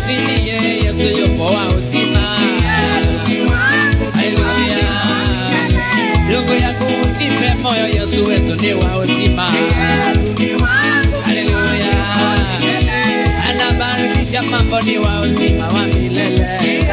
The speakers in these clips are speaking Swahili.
usilie, Yesu yupo wa uzima. Haleluya. Ndugu yangu usife moyo, Yesu wetu ni wa uzima. Haleluya. Anabadilisha mambo, ni wa uzima wa milele.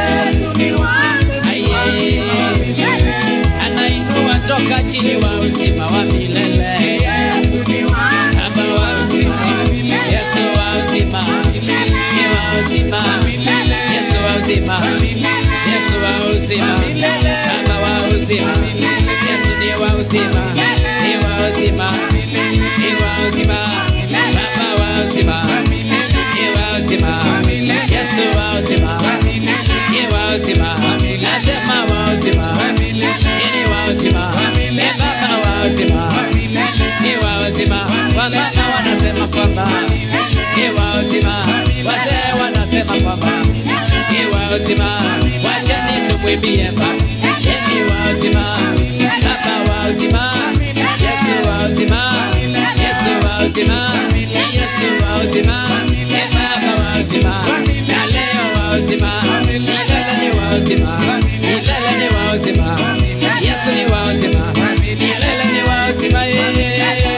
Aye. Anainua toka chini, wa uzima wa milele. Baba wa uzima, Yesu wa uzima, ni wa uzima, Yesu wa uzima, Yesu wa uzima, Baba wa uzima, Yesu ni wa uzima, ni wa uzima, ni wa uzima, Baba wa uzima, ni wa uzima, Yesu wa uzima, ni wa uzima, nasema wa uzima, ni wa uzima, ni Baba wa uzima ni wa uzima, wamama wanasema kwamba ni wa uzima, wazee wanasema kwamba ni wa uzima, wachani tumwimbie Baba, yeye ni wa uzima, Baba wa uzima, Yesu wa uzima, Yesu wa uzima, Yesu wa uzima, ni Baba wa uzima, na leo wa uzima, milele ni wa uzima, milele ni wa uzima, Yesu ni wa uzima, milele ni wa uzima, yeye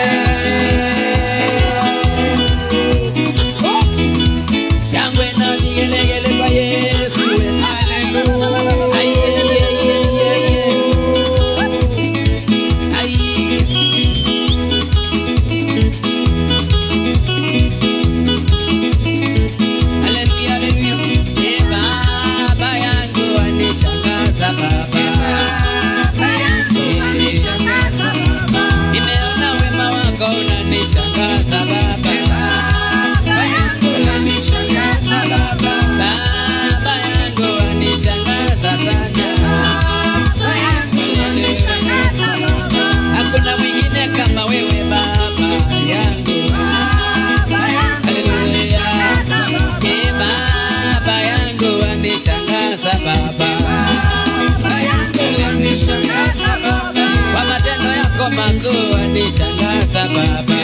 shangwe na vigelegele kwa Yesu. Ai, ai, ai, ai, ai, ai. Ai. Haleluya, haleluya. Ee Baba yangu wanishangaza Baba. Nimeona wema wako unanishangaza Baba. Baba yangu wanishangaza sana. Hakuna mwingine kama wewe Baba yangu. Haleluya. Ee Baba yangu wanishangaza Baba. Kwa matendo yako makuu wanishangaza Baba.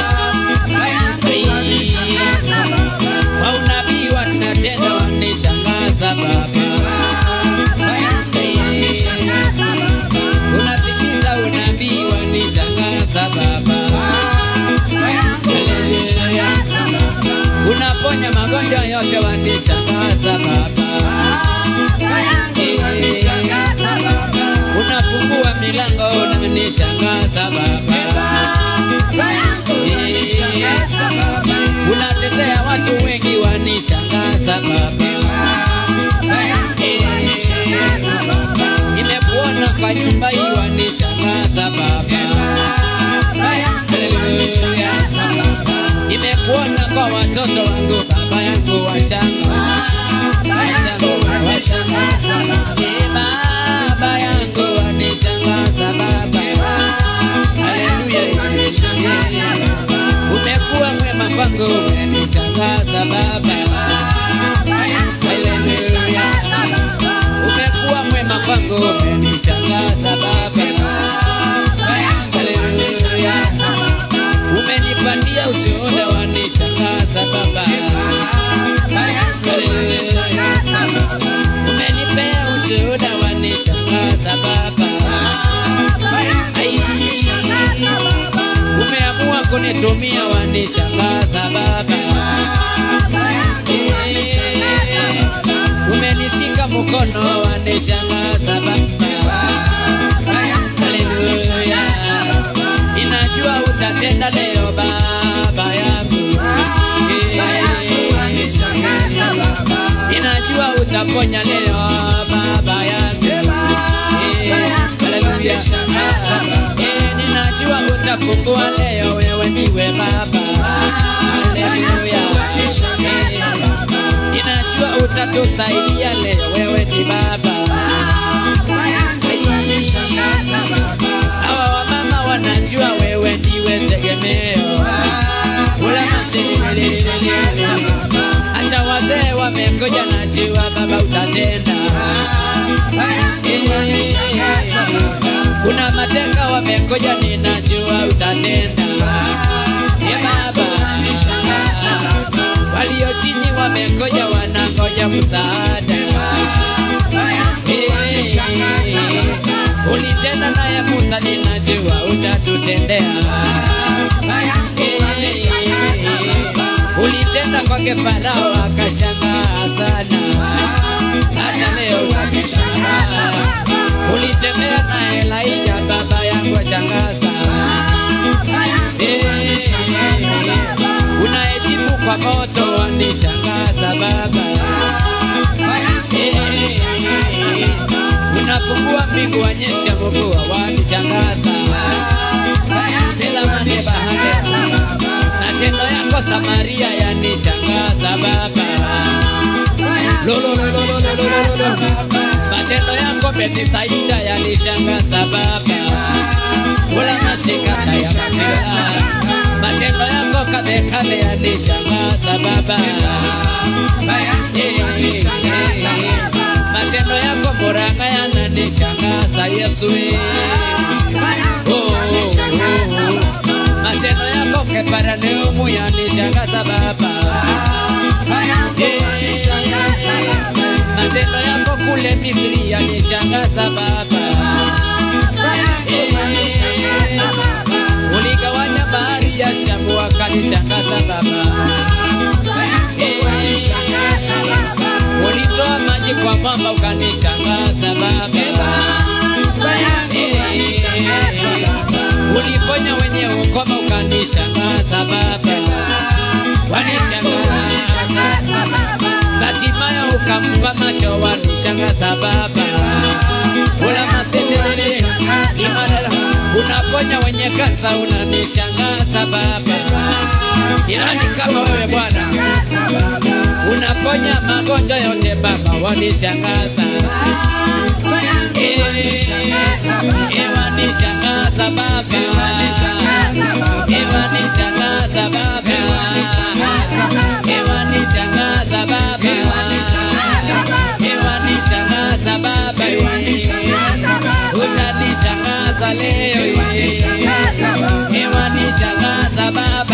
Kwa unabii wanatenda wanishangaza Baba. Unatimiza unabii wanishangaza Baba. Haleluya. Unaponya magonjwa yote wanishangaza Baba. Unafungua milango unanishangaza Baba. Unatetea watu wengi wanishangaza Baba. Nimekuona kwa nyumba hii wanishangaza Baba. Haleluya. Nimekuona kwa watoto wangu baba yangu washanga. Ee Baba yangu wanishangaza Baba. Haleluya. Umekuwa mwema kwangu umenishangaza Baba. Haleluya. Umekuwa mwema kwangu umenishangaza Baba. Haleluya. Umenipatia ushuhuda wanishangaza Baba. Haleluya. Umenipea ushuhuda wanishangaza Baba. Ai. Umeamua kunitumia wanishangaza Baba. Eh. Umenishika mkono wanishangaza Baba. Haleluya. Ninajua utatenda leo Baba yangu. Eh. Ninajua utaponya leo Baba yangu. Eh. Haleluya. Eh, ninajua utafungua leo wewe ndiwe Baba. Haleluya. Eh, Ninajua utatusaidia leo wewe ni Baba. Hawa wamama wanajua wewe ndiwe tegemeo. Ula masini hata wazee wamekoja, najua Baba utatenda. Kuna mateka wamekoja, ninajua utatenda. Ye Baba, walio chini wamekoja wanangoja msaada Eh, ulitenda naye Musa, ninajua utatutendea. Eh, ulitenda kwake Farao akashangaa sana, hata leo utakishangaa. Ulitembea na Elijah baba yangu ashangaza. Eh, unaejibu kwa moto wanishangaza baba. Eh, unafungua mbingu wanyesha mvua wanishangaza. Selamane bahari matendo yako Samaria yanishangaza baba. Lolololololololo. Matendo yako Betisaida yanishangaza baba. Ula mashikana ya mafia. Matendo yako Kadekane yanishangaza baba. Eh, eh, eh. Matendo yako Murang'a yananishangaza Yesu. eh. Oh, oh, oh. Matendo yako Kapernaum yanishangaza baba. Eh, Matendo yako kule Misri yanishangaza baba. Eh, Uligawanya bahari ya Shamu wakanishangaza baba. Eh, Ulitoa maji kwa mwamba ukanishangaza baba. Eh, Uliponya wenye ukoma ukanishangaza baba. Wanishangaza Hatimaye ukampa macho wanishangaza baba. Ula masetelele imarara unaponya wenye kansa unanishangaza baba. Jirani kama wewe Bwana unaponya magonjwa yote baba wanishangaza. Eh, eh, wanishangaza baba. Eh, wanishangaza baba. Ewa nishangaza baba. Ewa nishangaza baba. Utanishangaza leo. Ewa nishangaza baba.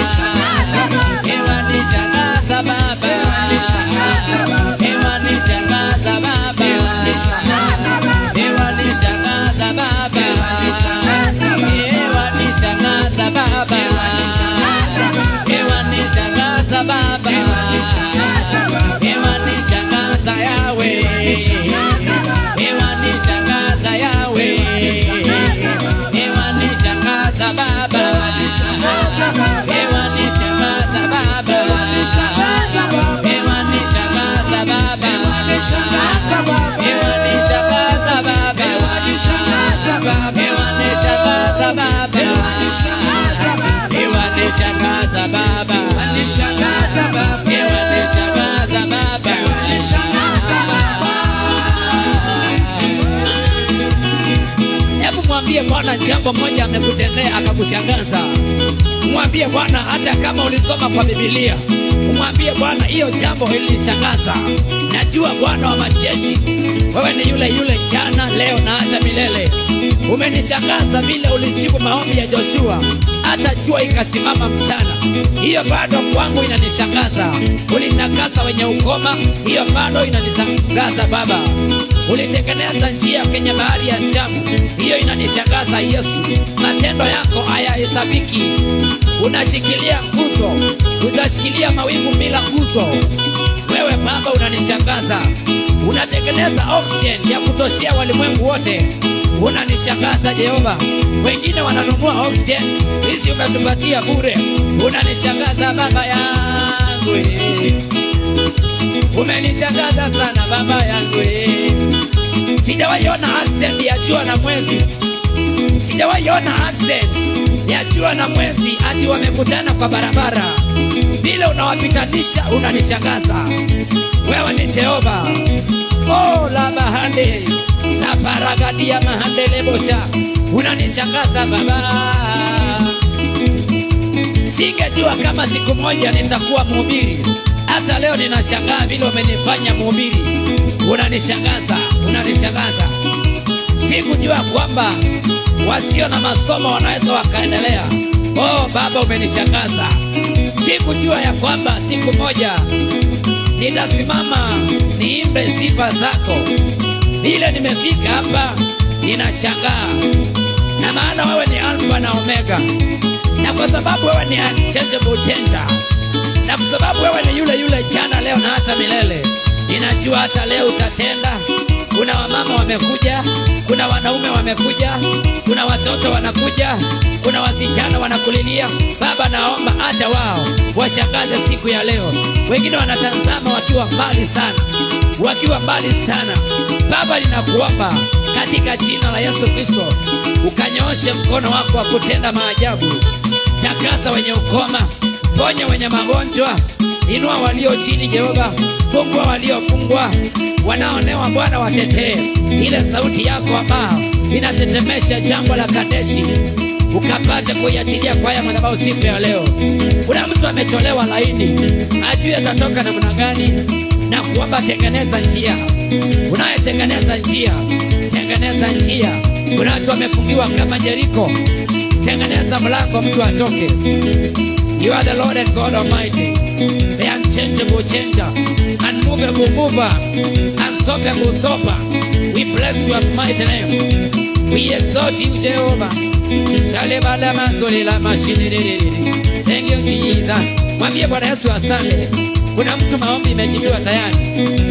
Ewa nishangaza baba. Ewa nishangaza baba. Ewa nishangaza baba. Ewa nishangaza baba. Ewa nishangaza baba. Ewa nishangaza yawe. Ewa nishangaza yawe. Ewa nishangaza baba. Ewa nishangaza baba. Ewa nishangaza baba. Ewa nishangaza baba. Ewa nishangaza baba. Ewa nishangaza baba. Ewa nishangaza baba. Hebu mwambie Bwana jambo moja amekutendea akakushangaza. Mwambie Bwana hata kama ulisoma kwa Biblia, umwambie Bwana hiyo jambo ilinishangaza. Najua Bwana wa majeshi, wewe ni yule yule jana, leo na hata milele. Umenishangaza vile ulijibu maombi ya Joshua, hata jua ikasimama mchana. Hiyo bado kwangu inanishangaza. Ulitakasa wenye ukoma, hiyo bado inanishangaza Baba. Ulitengeneza njia kwenye bahari ya Shamu, hiyo inanishangaza Yesu. Matendo yako hayahesabiki. Unashikilia nguzo, utashikilia mawingu bila nguzo. Wewe Baba unanishangaza, unatengeneza oxygen ya kutoshea walimwengu wote. Unanishangaza Jehova, wengine wananunua oxygen, hizi umetupatia bure. Unanishangaza Baba yangu, eh. umenishangaza sana Baba yangu. eh. Sijawahi ona accident ya jua na mwezi, sijawahi ona accident ya jua na mwezi ati wamekutana kwa barabara. Vile unawapitanisha unanishangaza. Wewe ni Jehova. Oh, la bahande saparagadia mahandelebosha, unanishangaza Baba. Singejua kama siku moja nitakuwa mhubiri. Hata leo ninashangaa vile umenifanya mhubiri. Unanishangaza, unanishangaza. Sikujua kwamba wasio na masomo wanaweza wakaendelea. Oh Baba, umenishangaza. sikujua ya kwamba siku moja nitasimama niimbe sifa zako. Vile nimefika hapa ninashangaa, na maana wewe ni Alfa na Omega, na kwa sababu wewe ni unchangeable changer, na kwa sababu wewe ni yule yule jana, leo na hata milele, ninajua hata leo utatenda. Kuna wamama wamekuja, kuna wanaume wamekuja, kuna watoto wanakuja, kuna wasichana wanakulilia. Baba, naomba hata wao washangaze siku ya leo. Wengine wanatazama wakiwa mbali sana, wakiwa mbali sana. Baba, ninakuomba katika jina la Yesu Kristo, ukanyooshe mkono wako wa kutenda maajabu. Takasa wenye ukoma, ponya wenye magonjwa, inua walio chini, Jehova, fungua waliofungwa, wanaonewa Bwana, watetee. Ile sauti yako ambao inatetemesha jangwa la Kadeshi, ukapate kuiachilia kwa haya madhabahu siku ya leo. Kuna mtu amecholewa laini, ajui atatoka namna gani, na kuomba tengeneza njia. Unayetengeneza njia, tengeneza njia. Kuna watu wamefungiwa kama Jeriko, tengeneza mlango mtu atoke. You are the Lord and God Almighty, the unchangeable changer, unmovable mover, unstoppable stopper. We bless your mighty name. We exalt you, Jehovah. Shale bala manzoli la mashini Thank you, Jesus. Mwambie Bwana Yesu asante. Kuna mtu maombi imejibiwa tayari.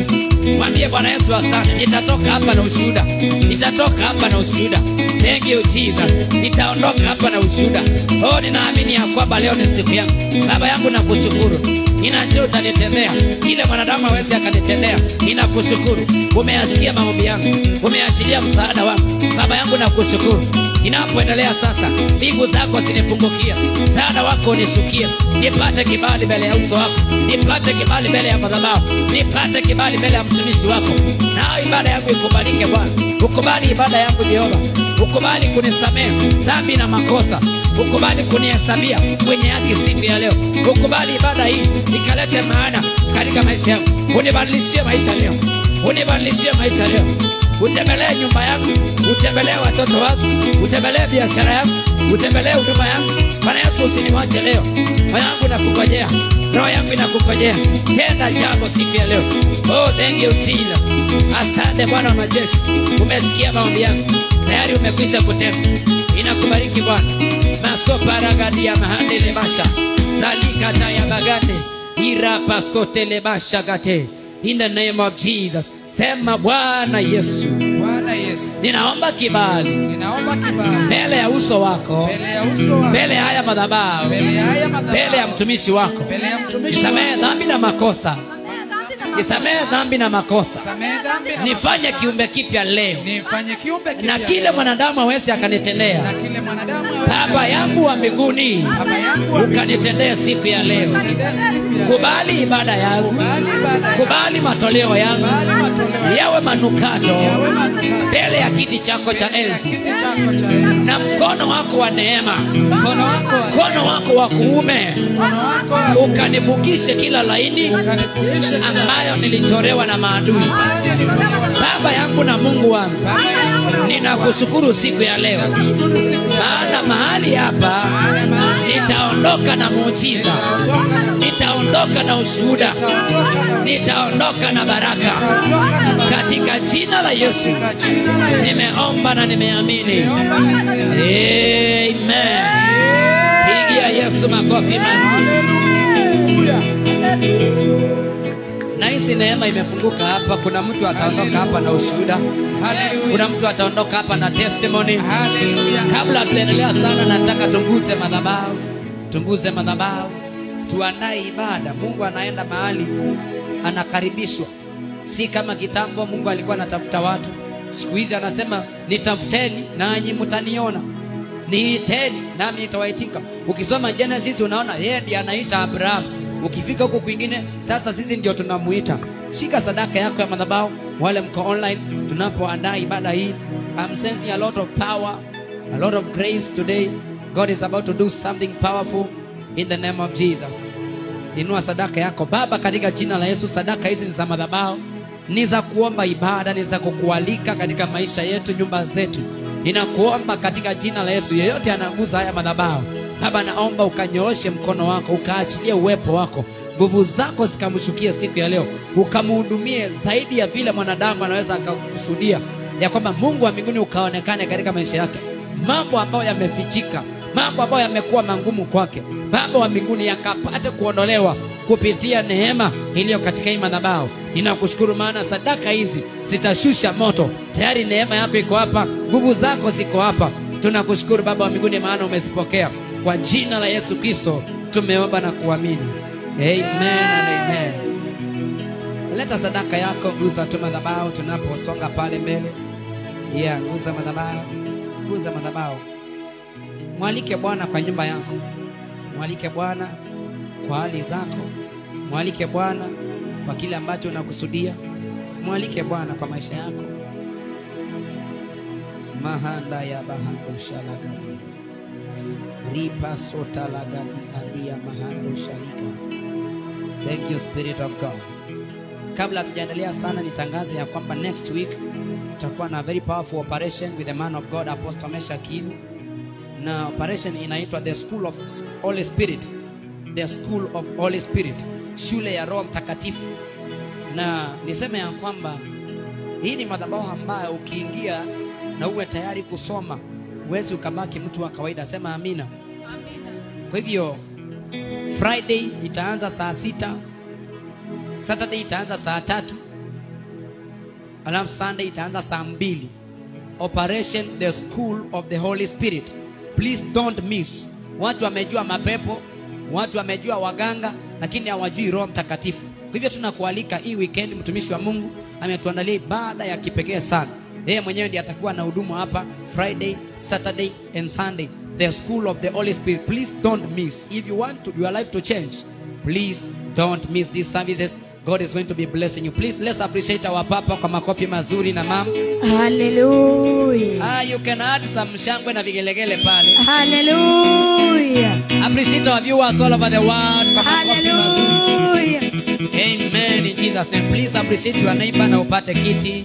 Mwambie Bwana Yesu asante. Nitatoka hapa na ushuhuda. Nitatoka hapa na ushuhuda. Thank you Jesus. Nitaondoka hapa na ushuhuda. Oh, ninaamini ya kwamba leo ni siku yangu. Baba yangu nakushukuru. Ninajua utanitendea kile mwanadamu hawezi akanitendea. Ninakushukuru. Umeyasikia maombi yangu. Umeachilia msaada wangu. Baba yangu nakushukuru. Ninapoendelea sasa, mbingu zako zinifungukia, msaada wako unishukie, nipate kibali mbele ya uso wako, nipate kibali mbele ya madhabahu, nipate kibali mbele ya mtumishi wako, na ibada yangu ikubalike Bwana. Ukubali ibada yangu Jehova, ukubali kunisamehe dhambi na makosa, ukubali kunihesabia mwenye haki siku ya leo, ukubali ibada hii ikalete maana katika maisha yangu, unibadilishie maisha leo, unibadilishie maisha leo utembelee nyumba yangu, utembelee watoto wangu, utembelee biashara yangu, utembelee huduma yangu. Bwana Yesu, usiniwache leo. Moyo wangu nakungojea, roho yangu inakungojea. Tenda jambo siku ya leo. Oh, thank you Jesus. Asante Bwana wa majeshi, umesikia maombi yangu, tayari umekwisha kutenda. Inakubariki Bwana. masoparagadi ya mahandele basha salikata ya bagande irapa sotele basha gate in the name of Jesus. Sema Bwana Yesu, Bwana Yesu, ninaomba kibali ninaomba kibali mbele ya uso wako, mbele ya uso wako, mbele ya haya madhabahu, mbele ya haya madhabahu, mbele ya mtumishi wako. mbele ya mtumishi Nisamehe wako, dhambi na makosa, nisamehe dhambi na makosa, samehe dhambi na nifanye makosa. kiumbe kipya leo, nifanye kiumbe na kipya kile leo. mwanadamu hawezi na akanitendea. kile mwanadamu hawezi Baba yangu wa mbinguni, Baba yangu wa ukanitendee siku ya leo. Tendea siku ya Kubali ibada yangu, Kubali ibada yangu. kubali matoleo yangu Kubali matoleo yangu. yawe manukato Yawe manukato. mbele ya kiti chako cha Mbele ya enzi, kiti chako cha enzi. na mkono wako wa neema, Mkono wako wa- mkono wako wa kuume mkono wako wa- ukanivukishe kila laini ukanifundishe ambayo nilichorewa na maadui. Hadi nitolewe na Baba yangu na Mungu wangu, Baba yangu na ninakushukuru siku ya leo, Nakushukuru siku ya maana mahali hapa nitaondoka na muujiza, nitaondoka na ushuhuda, nitaondoka na baraka katika jina la Yesu. Kwa jina la Yesu. Nimeomba na nimeamini, Naomba na nimeamini. amen. Pigia Yesu makofi mazuri. Haleluya. Na hizi neema imefunguka hapa. Kuna mtu ataondoka hapa na ushuhuda, Haleluya. kuna mtu ataondoka hapa na testimony. Haleluya. Kabla tuendelea sana, nataka tunguze madhabahu, tunguze madhabahu, tuandae ibada. Mungu anaenda mahali, anakaribishwa, si kama kitambo. Mungu alikuwa anatafuta watu, siku hizi anasema nitafuteni nanyi mtaniona, niiteni nami nitawaitika. Ukisoma Genesis unaona yeye ndiye anaita Abrahamu. Ukifika huku kwingine, sasa sisi ndio tunamuita. Shika sadaka yako ya madhabahu. Wale mko online, tunapoandaa ibada hii, I'm sensing a lot of power a lot of grace today. God is about to do something powerful in the name of Jesus. Inua sadaka yako Baba, katika jina la Yesu. Sadaka hizi ni za madhabahu, ni za kuomba ibada, ni za kukualika katika maisha yetu, nyumba zetu. Ninakuomba katika jina la Yesu, yeyote anaguza haya madhabahu, baba naomba ukanyooshe mkono wako ukaachilie uwepo wako nguvu zako zikamshukie siku ya leo ukamhudumie zaidi ya vile mwanadamu anaweza akakusudia ya kwamba mungu wa mbinguni ukaonekane katika maisha yake mambo ambayo yamefichika mambo ambayo yamekuwa mangumu kwake baba wa mbinguni yakapate kuondolewa kupitia neema iliyo katika hii madhabahu ninakushukuru maana sadaka hizi zitashusha moto tayari neema yako iko hapa nguvu zako ziko hapa tunakushukuru baba wa mbinguni maana umezipokea kwa jina la yesu kristo tumeomba na kuamini amen and amen leta sadaka yako guza tu madhabahu tunaposonga pale mbele yeah, guza madhabahu guza madhabahu mwalike bwana kwa nyumba yako mwalike bwana kwa hali zako mwalike bwana kwa kile ambacho unakusudia mwalike bwana kwa maisha yako mahanda ya bahando shalagani ripa sota lagani adia mahando shalika thank you spirit of god kabla tujaendelea sana nitangaze ya kwamba next week tutakuwa na very powerful operation with the man of god apostle mesha kilu na operation inaitwa the school of holy spirit the school of holy spirit shule ya roho mtakatifu na niseme ya kwamba hii ni madhabahu ambayo ukiingia na uwe tayari kusoma huwezi ukabaki mtu wa kawaida sema amina kwa hivyo friday itaanza saa sita saturday itaanza saa tatu alafu sunday itaanza saa mbili operation the school of the holy spirit please don't miss watu wamejua mapepo watu wamejua waganga lakini hawajui roho mtakatifu kwa hivyo tunakualika hii weekend mtumishi wa mungu ametuandalia ibada ya kipekee sana yeye mwenyewe ndiye atakuwa na huduma hapa friday saturday and sunday the school of the holy spirit please don't miss if you want to, your life to change please don't miss these services god is going to be blessing you please let's appreciate our papa kwa makofi mazuri na mam Hallelujah. ah, you can add some shangwe na vigelegele pale Hallelujah. appreciate our viewers all over the world kwa makofi mazuri Hallelujah. amen in jesus name please appreciate your neighbor na upate kiti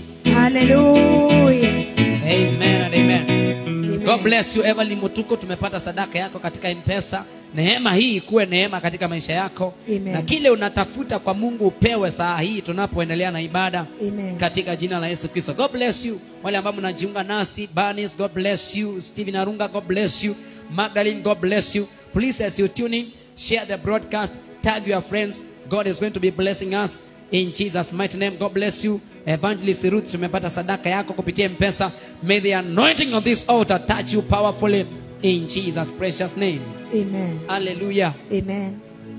Hallelujah. amen and amen Amen. god bless you evelyn mutuko tumepata sadaka yako katika mpesa neema hii ikuwe neema katika maisha yako Amen. na kile unatafuta kwa mungu upewe saa hii tunapoendelea na ibada Amen. katika jina la yesu kristo god bless you wale ambao mnajiunga nasi banis god bless you stephen arunga god bless you magdalene god bless you please as you tune in share the broadcast tag your friends god is going to be blessing us in jesus mighty name god bless you evangelist ruth tumepata sadaka yako kupitia mpesa may the anointing of this altar touch you powerfully in jesus precious name Amen. hallelujah Amen.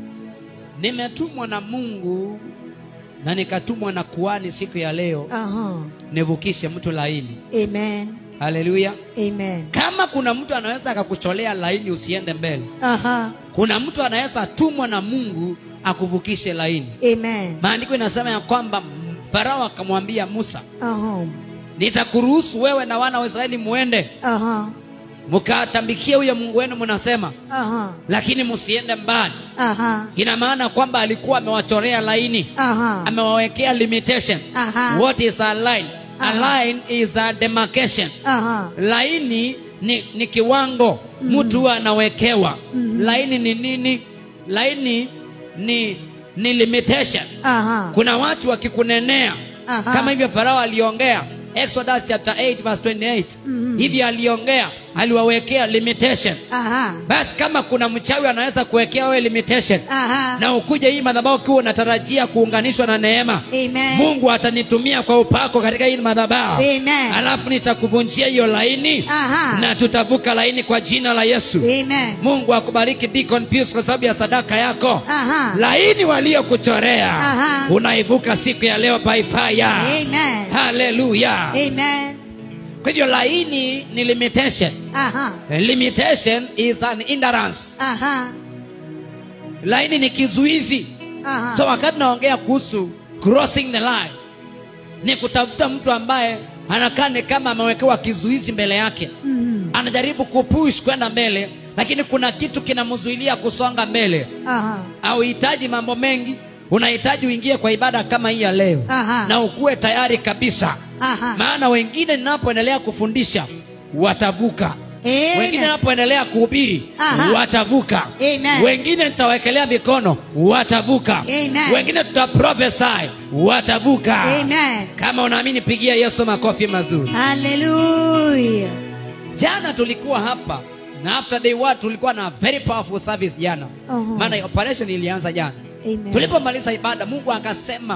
nimetumwa na mungu na nikatumwa na kuani siku ya leo Uh-huh. nivukishe mtu laini Amen. haleluya Amen. kama kuna mtu anaweza akakucholea laini usiende mbele Uh-huh. kuna mtu anaweza tumwa na mungu akuvukishe laini Amen. maandiko inasema ya kwamba m- farao akamwambia musa Uh-huh. nitakuruhusu wewe na wana wa israeli muende Uh-huh. mkatambikie huyo mungu wenu mnasema Uh-huh. lakini msiende mbali Uh-huh. ina maana kwamba alikuwa amewachorea laini Uh-huh. amewawekea limitation Aha. what is a line a Aha. line is a demarcation Uh-huh. laini ni, ni kiwango mtu huwa anawekewa laini ni nini laini ni ni limitation Uh-huh. kuna watu wakikunenea Aha. kama hivyo farao aliongea exodus chapter 8 verse 28 hivyo aliongea aliwawekea limitation Aha. basi kama kuna mchawi anaweza kuwekea wewe limitation Aha. na ukuje hii madhabahu ukiwa unatarajia kuunganishwa na neema Amen. mungu atanitumia kwa upako katika hii madhabahu Amen. alafu nitakuvunjia hiyo laini Aha. na tutavuka laini kwa jina la yesu Amen. mungu akubariki Deacon Pius kwa sababu ya sadaka yako Aha. laini waliokuchorea Aha. unaivuka siku ya leo by fire Amen. haleluya Amen. kwa hivyo laini ni limitation Aha. limitation is an hindrance Aha. laini ni kizuizi Aha. so wakati naongea kuhusu crossing the line ni kutafuta mtu ambaye anakaa ni kama amewekewa kizuizi mbele yake Mhm. anajaribu kupush kwenda mbele lakini kuna kitu kinamzuilia kusonga mbele Aha. auhitaji mambo mengi unahitaji uingie kwa ibada kama hii ya leo Aha. na ukuwe tayari kabisa Aha. maana wengine ninapoendelea kufundisha watavuka Amen. wengine napoendelea kuhubiri Aha. watavuka Amen. wengine nitawekelea mikono watavuka Amen. wengine tutaprophesy watavuka Amen. kama unaamini pigia yesu makofi mazuri Hallelujah. jana tulikuwa hapa na after day one tulikuwa na very powerful service jana Uh-huh. maana operation ilianza jana Amen. tulipomaliza ibada mungu akasema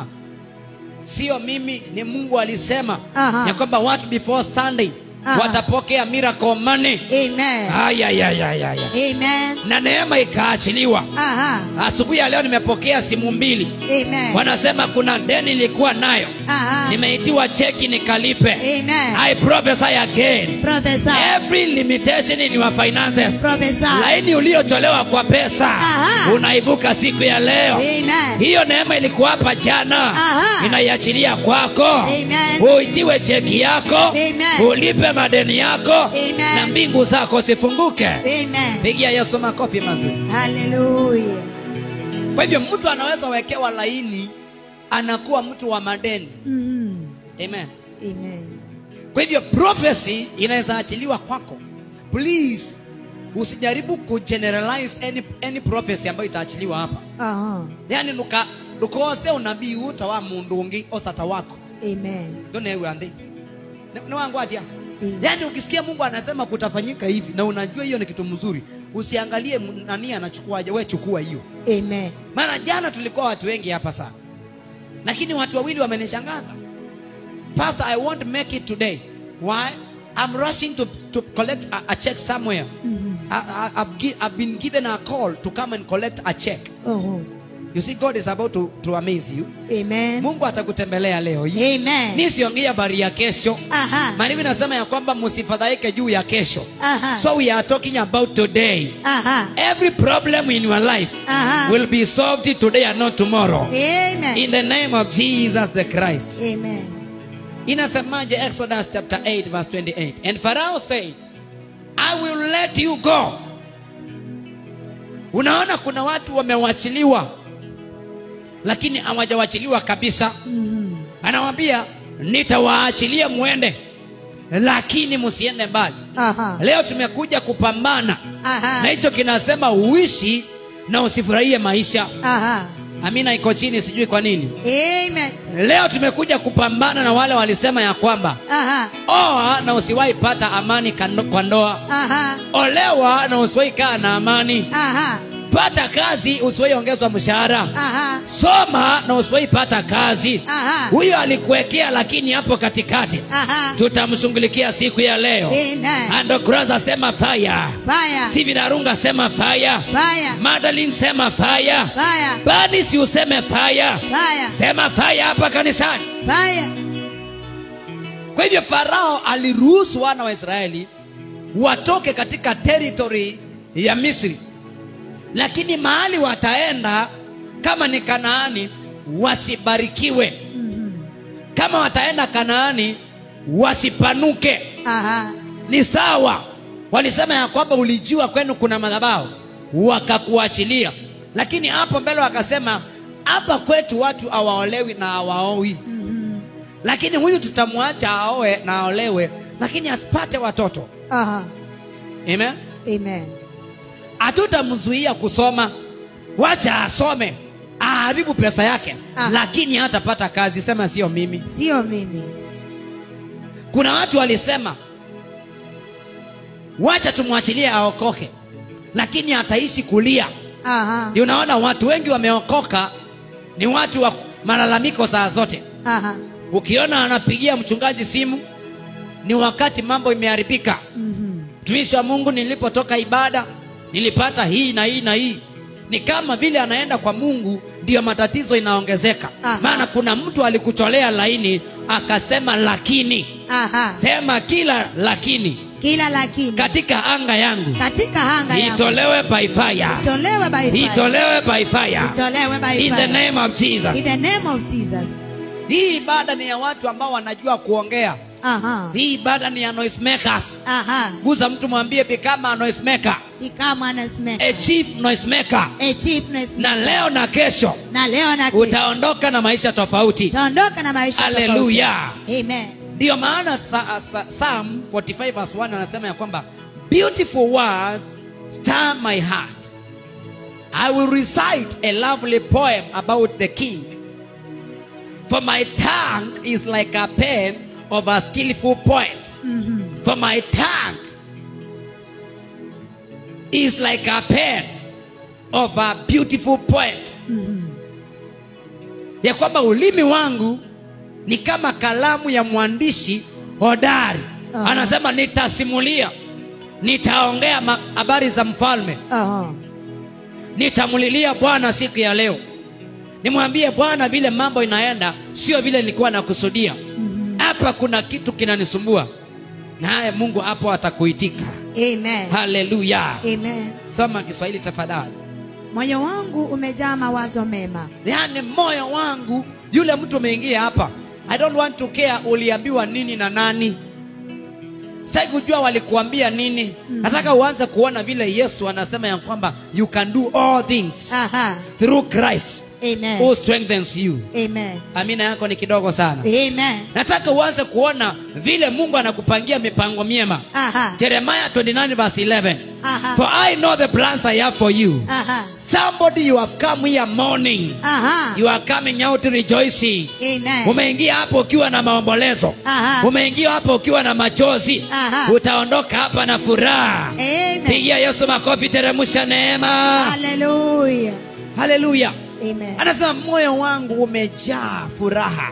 sio mimi ni mungu alisema Aha. ya kwamba watu before sunday Aha. watapokea miracle money Amen. ayayayayaya Amen. na neema ikaachiliwa Aha. asubuhi ya leo nimepokea simu mbili Amen. wanasema kuna deni nilikuwa nayo Aha. nimeitiwa cheki nikalipe Amen. i prophesy again Prophesy. every limitation in your finances Prophesy. laini uliotolewa kwa pesa Aha. unaivuka siku ya leo Amen. hiyo neema ilikuwa hapa jana Aha. inaiachilia kwako Amen. uitiwe cheki yako Amen. ulipe madeni yako Amen. na mbingu zako zifunguke Amen. pigia yesu makofi mazuri Hallelujah. kwa hivyo mtu anaweza wekewa laini anakuwa mtu wa madeni Mhm. amen Amen. kwa hivyo prophecy inaweza achiliwa kwako please usijaribu kugeneralize any, any prophecy ambayo itaachiliwa hapa Aha. yani nuka ndukose unabii uta wa mundu ungi osata wako Amen. ndonewe anthi ni wangu atia Mm. yaani ukisikia mungu anasema kutafanyika hivi na unajua hiyo ni kitu mzuri usiangalie m- nani anachukuaje we chukua hiyo Amen. maana jana tulikuwa watu wengi hapa sana lakini watu wawili wamenishangaza pastor i won't make it today why i'm rushing to, to collect a, a check somewhere I, I, I've, gi- I've been given a call to come and collect a check Oh. you see god is about to, to amaze you Amen. mungu atakutembelea leo hii Amen. mi siongei habari ya kesho Aha. maandiko inasema ya kwamba msifadhaike juu ya kesho Aha. so we are talking about today Aha. every problem in your life Aha. will be solved today and not tomorrow Amen. in the name of jesus the christ Amen. inasemaje exodus chapter 8 verse 28 and pharaoh said i will let you go unaona kuna watu wamewachiliwa lakini hawajawachiliwa kabisa Mhm. anawambia nitawaachilia mwende lakini msiende mbali Aha. leo tumekuja kupambana Aha. na hicho kinasema uishi na usifurahie maisha Aha. amina iko chini sijui kwa nini Amen. leo tumekuja kupambana na wale walisema ya kwamba Aha. oa na usiwahi pata amani kando- kwa ndoa Aha. olewa na usiwahi kaa na amani Aha. pata kazi usiwahi ongezwa mshahara Aha. soma na usiwahi pata kazi Aha. huyo alikuwekea lakini hapo katikati Aha. tutamshughulikia siku ya leo Amen. andokuraza sema faya Fire. steven arunga sema faya Fire. madalin sema faya Fire. bani si useme faya Fire. sema faya hapa kanisani Fire. kwa hivyo farao aliruhusu wana wa israeli watoke katika teritori ya misri lakini mahali wataenda kama ni kanaani wasibarikiwe kama wataenda kanaani wasipanuke Aha. ni sawa walisema ya kwamba ulijiwa kwenu kuna madhabahu wakakuachilia lakini hapo mbele wakasema hapa kwetu watu hawaolewi na hawaoi lakini huyu tutamwacha aoe na aolewe lakini asipate watoto Aha. amen Amen. hatutamzuia kusoma wacha asome aharibu pesa yake Aha. lakini hatapata kazi sema sio mimi Sio mimi. kuna watu walisema wacha tumwachilie aokoke lakini ataishi kulia Aha. ndio unaona watu wengi wameokoka ni watu wa malalamiko saa zote Aha. ukiona anapigia mchungaji simu ni wakati mambo imeharibika Mhm. mtumishi wa mungu nilipotoka ibada nilipata hii na hii na hii ni kama vile anaenda kwa mungu ndiyo matatizo inaongezeka Aha. maana kuna mtu alikucholea laini akasema lakini Aha. sema kila lakini Kila lakini katika anga yangu katika hanga yangu itolewe by fire itolewe by fire. itolewe by fire Itolewe by in the fire. name of jesus In the name of Jesus. hii ibada ni ya watu ambao wanajua kuongea Aha. hii ibada ni ya noise makers Aha. guza mtu mwambie become a noise maker Become honest man. a chief noise maker A chiefness na leo na kesho na leo na kesho. utaondoka na maisha tofauti Taondoka na maisha tofauti. haleluya Amen. ndiyo maana sa, sa, psalm 45 verse 1 anasema ya kwamba beautiful words stir my heart. I will recite a lovely poem about the king. For my tongue is like a pen of a skillful poet. For my tongue is like a pen of a beautiful poet. Ya kwamba ulimi wangu ni kama kalamu ya mwandishi hodari. Aha. Anasema nitasimulia, nitaongea ma- habari za mfalme, Aha. nitamulilia Bwana siku ya leo, nimwambie Bwana vile mambo inaenda, sio vile nilikuwa nakusudia. Hapa kuna kitu kinanisumbua, naye Mungu hapo atakuitika. Amen. Haleluya! Amen. Soma Kiswahili tafadhali. Moyo wangu umejaa mawazo mema. Yaani moyo wangu, yule mtu umeingia hapa, I don't want to care uliambiwa nini na nani. Sitaki kujua walikuambia nini. Nataka uanze kuona vile Yesu anasema ya kwamba you can do all things Aha. through Christ Amen. who strengthens you. Amen. Amina yako ni kidogo sana. Amen. Nataka uanze kuona vile Mungu anakupangia mipango miema. Aha. Jeremiah 29 verse 11. Aha. For I know the plans I have for you. Aha. Somebody you have come here mourning. Aha. You are coming out rejoicing. Amen. Umeingia hapo ukiwa na maombolezo. Aha. Umeingia hapo ukiwa na machozi. Aha. Utaondoka hapa na furaha. Amen. Pigia Yesu makofi, teremsha neema. Hallelujah. Haleluya. Amen. Anasema moyo wangu umejaa furaha,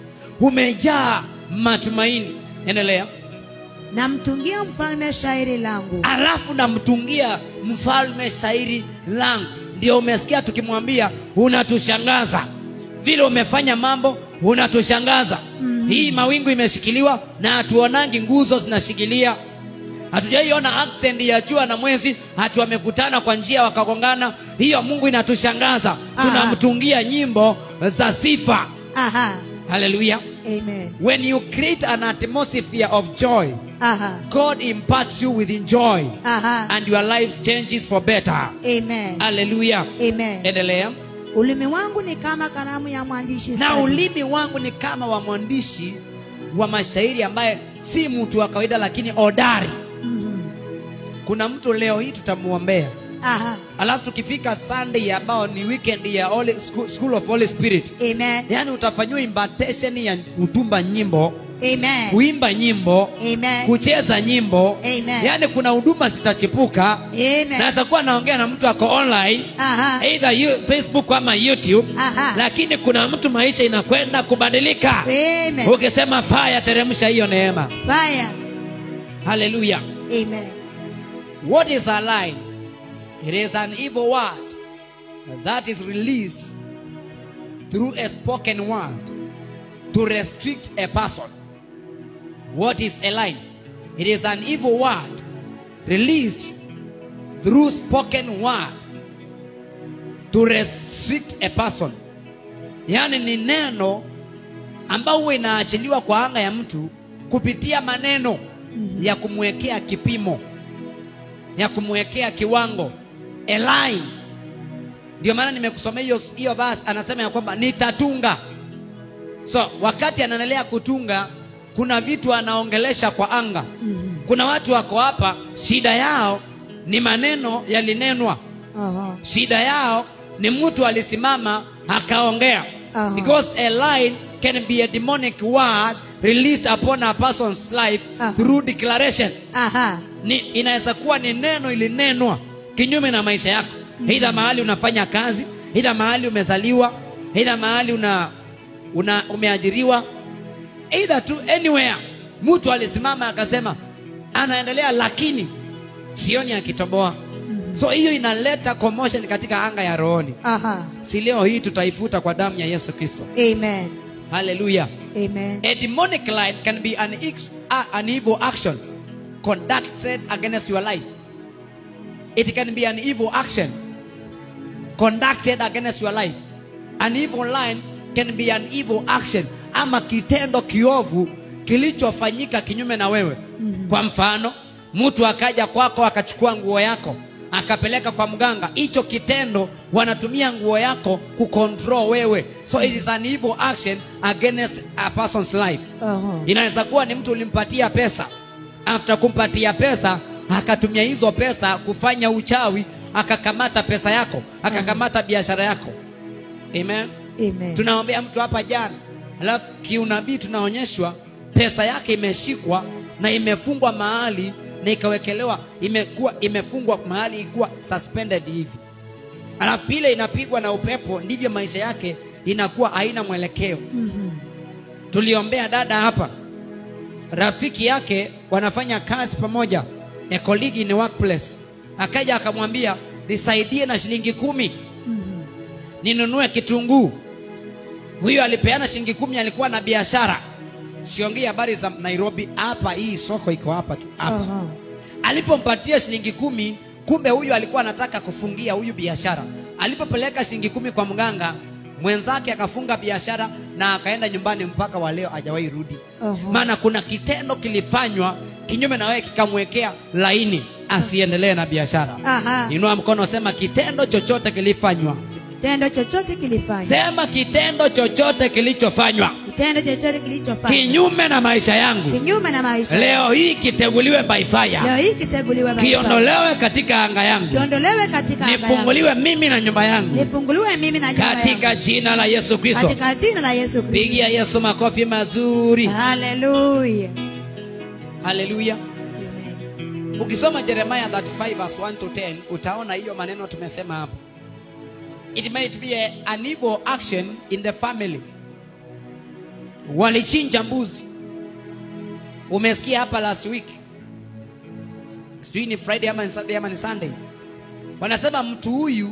umejaa matumaini. Endelea. Namtungia mfalme shairi langu. Alafu namtungia mfalme shairi langu. Ndio umesikia tukimwambia unatushangaza vile umefanya mambo, unatushangaza. Hii mawingu imeshikiliwa na hatuonangi nguzo zinashikilia. Hatujaiona accident ya jua na mwezi, hatu wamekutana kwa njia wakagongana. Hiyo Mungu inatushangaza. Aha. Tunamtungia nyimbo za sifa. Aha. Haleluya. Amen. When you create an atmosphere of joy, Aha. God imparts you with joy Aha. and your life changes for better. Amen. Haleluya. Amen. Endelea. Ulimi wangu ni kama kalamu ya mwandishi Na stadi. ulimi wangu ni kama wa mwandishi wa mashairi ambaye si mtu wa kawaida lakini hodari. Mhm. Kuna mtu leo hii tutamuombea. Aha. Alafu tukifika Sunday ambao ni weekend ya Holy, School, School of Holy Spirit. Amen. Yaani utafanyiwa invitation ya kutumba nyimbo, Amen. kuimba nyimbo, Amen. kucheza nyimbo. Amen. Yaani kuna huduma zitachipuka. Amen. Naweza kuwa naongea na mtu ako online Aha. either you, Facebook ama YouTube, Aha. lakini kuna mtu maisha inakwenda kubadilika. Amen. Ukisema fire, teremsha hiyo neema. Fire. Haleluya. Amen. What is a lie? It is an evil word that is released through a spoken word to restrict a person. What is a lie? It is an evil word released through spoken word to restrict a person. Yaani ni neno ambao huwa inaachiliwa kwa anga ya mtu kupitia maneno ya kumwekea kipimo ya kumwekea kiwango a line. Ndio maana nimekusomea hiyo hiyo verse, anasema ya kwamba nitatunga. So wakati anaendelea kutunga, kuna vitu anaongelesha kwa anga. Kuna watu wako hapa, shida yao ni maneno yalinenwa, Aha. shida yao ni mtu alisimama akaongea. Aha. Because a line can be a demonic word released upon a person's life Aha. through declaration Aha. ni, inaweza kuwa ni neno ilinenwa kinyume na maisha yako aidha mahali unafanya kazi aidha mahali umezaliwa aidha mahali una, una umeajiriwa aidha tu anywhere mtu alisimama akasema anaendelea lakini sioni akitoboa so hiyo inaleta commotion katika anga ya rohoni Aha. si leo hii tutaifuta kwa damu ya yesu kristo Amen. haleluya Amen. A demonic line can be an, ex- uh, an evil action conducted against your life. It can be an evil action conducted against your life. An evil line can be an evil action ama kitendo kiovu kilichofanyika kinyume na wewe. Kwa mfano, mtu akaja kwako akachukua nguo yako akapeleka kwa mganga. Hicho kitendo wanatumia nguo yako kucontrol wewe, so it is an evil action against a person's life. Aha. Inaweza kuwa ni mtu ulimpatia pesa, after kumpatia pesa akatumia hizo pesa kufanya uchawi akakamata pesa yako akakamata biashara yako amen Amen. tunaombea mtu hapa jana alafu kiunabii tunaonyeshwa pesa yake imeshikwa na imefungwa mahali na ikawekelewa imekuwa imefungwa mahali ikuwa suspended hivi alafu pile inapigwa na upepo ndivyo maisha yake inakuwa haina mwelekeo Mhm. tuliombea dada hapa rafiki yake wanafanya kazi pamoja a colleague in the workplace akaja akamwambia nisaidie na shilingi kumi Mhm. ninunue kitunguu huyo alipeana shilingi kumi alikuwa na biashara siongei habari za nairobi hapa hii soko iko hapa tu hapa Aha. alipompatia shilingi kumi kumbe huyu alikuwa anataka kufungia huyu biashara alipopeleka shilingi kumi kwa mganga mwenzake akafunga biashara na akaenda nyumbani mpaka wa leo hajawahi rudi Aha. maana kuna kitendo kilifanywa kinyume na wewe kikamwekea laini asiendelee na biashara Aha. inua mkono sema kitendo chochote kilifanywa Kitendo chochote kilifanywa. sema kitendo chochote kilichofanywa Kitendo chochote kilichofanywa. kinyume na maisha yangu Kinyume na maisha. leo hii kiteguliwe by fire Leo hii kiteguliwe by fire. kiondolewe katika anga yangu Kiondolewe katika anga yangu. nifunguliwe mimi na nyumba yangu Nifunguliwe mimi na nyumba yangu. katika jina la yesu kristo Katika jina la Yesu Kristo. pigia yesu makofi mazuri Hallelujah. haleluya Amen. ukisoma jeremiah 35 verse 1 to 10 utaona hiyo maneno tumesema hapo it might be a, an evil action in the family walichinja mbuzi umesikia hapa last week sijui ni friday ama ni saturday ama ni sunday wanasema mtu huyu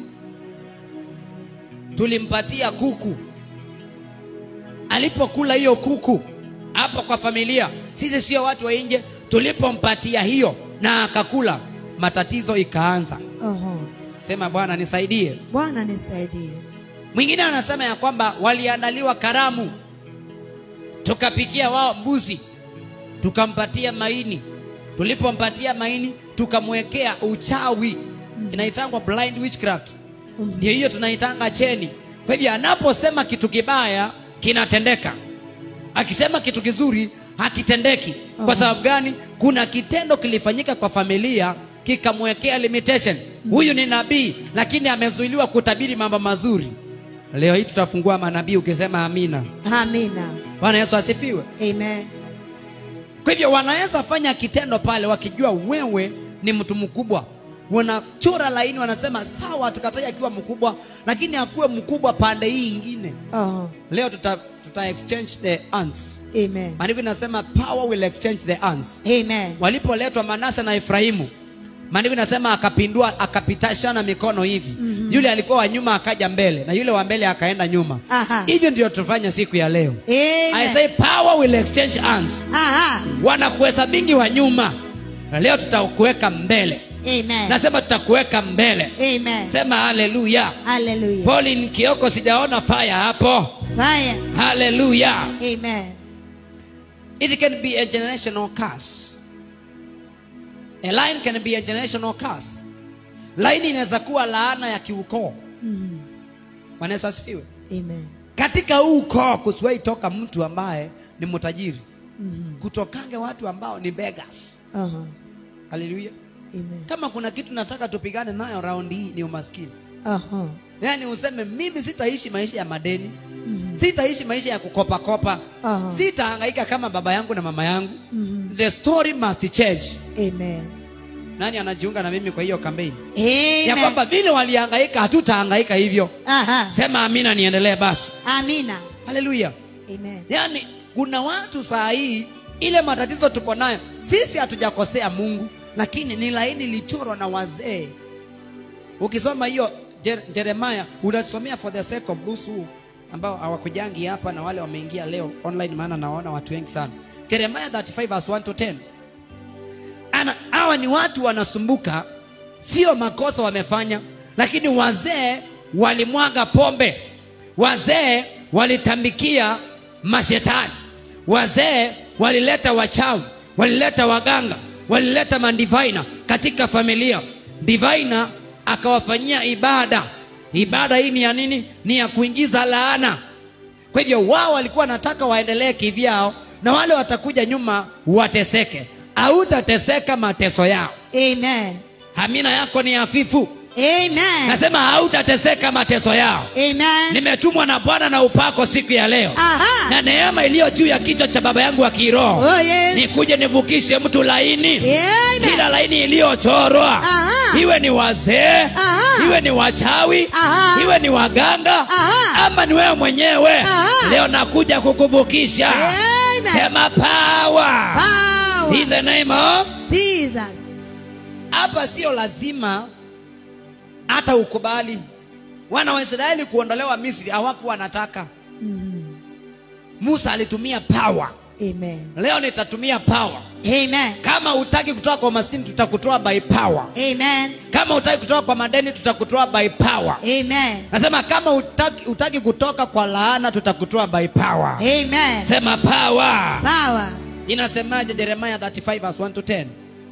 tulimpatia kuku alipokula hiyo kuku hapo kwa familia sisi sio watu wa nje tulipompatia hiyo na akakula matatizo ikaanza Aha. sema bwana nisaidie Bwana nisaidie. mwingine anasema ya kwamba waliandaliwa karamu tukapikia wao mbuzi tukampatia maini tulipompatia maini tukamwekea uchawi inaitangwa blind witchcraft Mhm. ndio hiyo tunaitanga cheni kwa hivyo anaposema kitu kibaya kinatendeka akisema kitu kizuri hakitendeki kwa Aha. sababu gani kuna kitendo kilifanyika kwa familia kikamwekea limitation huyu ni nabii lakini amezuiliwa kutabiri mambo mazuri leo hii tutafungua manabii ukisema amina Amina. bwana yesu asifiwe Amen. kwa hivyo wanaweza fanya kitendo pale wakijua wewe ni mtu mkubwa wanachora laini wanasema sawa tukatai akiwa mkubwa lakini akuwe mkubwa pande hii ingine Aha. leo tuta, tuta exchange the ants Amen. maandiko inasema power will exchange the ants Amen. walipoletwa manase na efraimu maandiko inasema akapindua akapitashana mikono hivi mm-hmm. yule alikuwa wa nyuma akaja mbele na yule wa mbele akaenda nyuma Aha. hivyo ndio tufanya siku ya leo I Amen. say power will exchange ants Aha. wanakuhesabingi wa nyuma na leo tutakuweka mbele Amen. nasema tutakuweka mbele Amen. sema haleluya Hallelujah. pauline kioko sijaona fire hapo Fire. haleluya Amen. it can be a generational curse a line can be a generational curse laini inaweza kuwa laana ya kiukoo Mhm. Bwana Yesu asifiwe Amen. katika huu ukoo kusiwahi toka mtu ambaye ni mtajiri Mhm. kutokange watu ambao ni beggars Aha. haleluya Amen. kama kuna kitu nataka tupigane nayo raundi hii ni umaskini Aha. yaani useme mimi sitaishi maisha ya madeni Mhm. sitaishi maisha ya kukopakopa Aha. sitahangaika kama baba yangu na mama yangu Mhm. the story must change Amen. nani anajiunga na mimi kwa hiyo kampeni ya Amen. kwamba vile walihangaika hatutahangaika hivyo Aha. sema amina niendelee basi Amina. haleluya Amen. yaani kuna watu saa hii ile matatizo tuko nayo sisi hatujakosea mungu lakini ni laini ilichorwa na wazee ukisoma hiyo Jer- jeremaya unasomea for the sake of those who ambao hawakujangi hapa na wale wameingia leo online maana naona watu wengi sana jeremaya 35 verse 1 to 10 ana hawa ni watu wanasumbuka sio makosa wamefanya lakini wazee walimwaga pombe wazee walitambikia mashetani wazee walileta wachawi walileta waganga walileta mandivaina katika familia divaina akawafanyia ibada ibada hii ni ya nini ni ya kuingiza laana kwa hivyo wao walikuwa wanataka waendelee kivyao na wale watakuja nyuma wateseke hautateseka mateso yao Amen. hamina yako ni hafifu Amen. nasema hautateseka mateso yao Amen. nimetumwa na bwana na upako siku ya leo Aha. na neema iliyo juu ya kichwa cha baba yangu wa kiroho Oh yes. nikuje nivukishe mtu laini Amen. kila laini iliyochorwa Aha. iwe ni wazee Aha. iwe ni wachawi Aha. iwe ni waganga Aha. ama ni wewe mwenyewe Aha. leo nakuja kukuvukisha Amen. sema power Power. in the name of Jesus. hapa sio lazima hata ukubali wana wa israeli kuondolewa misri hawakuwa wanataka Mhm. musa alitumia power Amen. leo nitatumia power Amen. kama utaki kutoka kwa maskini tutakutoa by power Amen. kama utaki kutoka kwa madeni tutakutoa by power Amen. nasema kama utaki, utaki kutoka kwa laana tutakutoa by power Amen. sema power Power. inasemaje jeremia 35 verse 1 to 10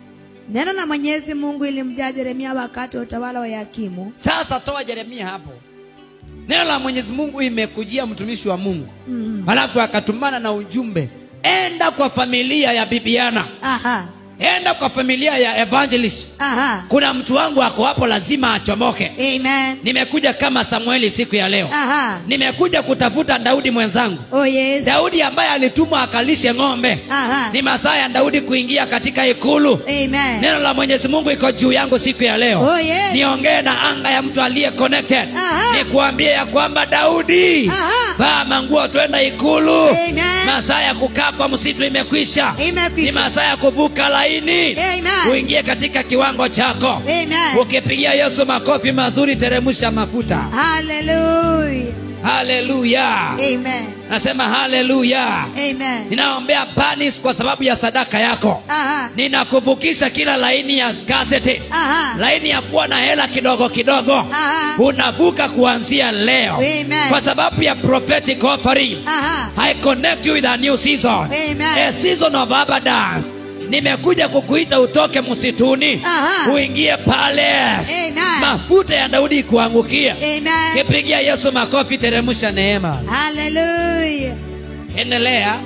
Neno la Mwenyezi Mungu ilimjaa Yeremia wakati wa utawala wa Yakimu. sasa toa jeremia hapo neno la mwenyezi mungu imekujia mtumishi wa mungu Mm. halafu akatumana na ujumbe enda kwa familia ya bibiana Aha. enda kwa familia ya evangelist Aha. kuna mtu wangu ako hapo lazima achomoke Amen. nimekuja kama samueli siku ya leo Aha. nimekuja kutafuta daudi mwenzangu Oh yes. daudi ambaye alitumwa akalishe ng'ombe Aha. ni masaa ya daudi kuingia katika ikulu Amen. neno la mwenyezi mungu iko juu yangu siku ya leo Oh yes. niongee na anga ya mtu aliye connected Aha. nikuambie ya kwamba daudi Aha. vaa manguo twenda ikulu Amen. masaa ya kukaa kwa msitu imekwisha ni Imekwisha. masaa ya kuvuka laini Amen. uingie katika kiwango chako Amen. ukipigia yesu makofi mazuri teremusha mafuta Hallelujah. haleluya Amen. nasema haleluya Amen. ninaombea panis kwa sababu ya sadaka yako Aha. ninakuvukisha kila laini ya scarcity Aha. laini ya kuwa na hela kidogo kidogo Aha. unavuka kuanzia leo Amen. kwa sababu ya prophetic offering Aha. i connect you with a new season Amen. a season of abundance nimekuja kukuita utoke msituni Aha. uingie pale Amen. mafuta ya daudi kuangukia Amen. kipigia yesu makofi teremsha neema Hallelujah. endelea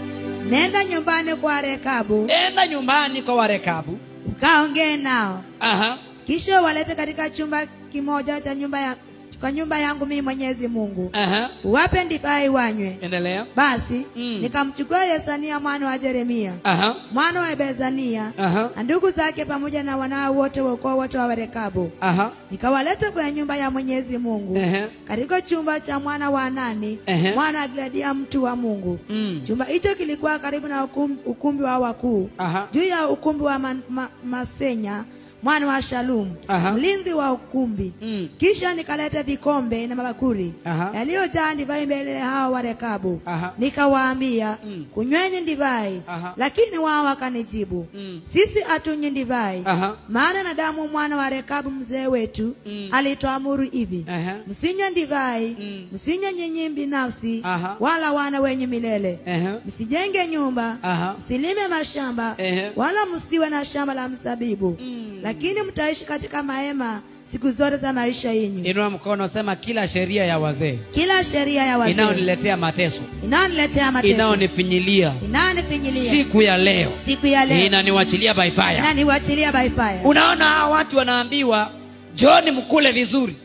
Nenda nyumbani kwa Rekabu enda nyumbani kwa warekabu ukaongee nao, Aha. kisha walete katika chumba kimoja cha nyumba ya kwa nyumba yangu mimi Mwenyezi Mungu, Aha. uwape divai wanywe. endelea Basi Mm. nikamchukua Yesania mwana wa Yeremia Aha. mwana wa Bezania Aha. na ndugu zake pamoja na wanao wote wa ukoo wote wa Rekabu, Aha. nikawaleta kwenye nyumba ya Mwenyezi Mungu Ehe. katika chumba cha mwana wa Anani Ehe. mwana wa Gladia mtu wa Mungu. Mm. Chumba hicho kilikuwa karibu na ukumbi, ukumbi wa wakuu Aha. juu ya ukumbi wa ma, ma, Masenya mwana wa Shalum Aha. mlinzi wa ukumbi. Mm. Kisha nikaleta vikombe na mabakuri Aha. yaliyojaa divai mbele ya hao wa Rekabu, Aha. nikawaambia Mm. kunyweni divai, Aha. lakini wao wakanijibu Mm. sisi hatunywi divai, Aha. maana na damu mwana wa Rekabu mzee wetu Mm. alituamuru hivi Aha. msinywe divai, Mm. msinywe nyinyi binafsi, Aha. wala wana wenye milele Aha. msijenge nyumba Aha. msilime mashamba Ehe. wala msiwe na shamba la mzabibu Mm. lakini mtaishi katika mahema siku zote za maisha yenyu inua mkono sema kila sheria ya wazee kila sheria ya wazee inayoniletea mateso inayoniletea mateso inayonifinyilia inayonifinyilia siku ya leo siku ya leo inaniwachilia by fire inaniwachilia baifaya unaona hawa watu wanaambiwa joni mkule vizuri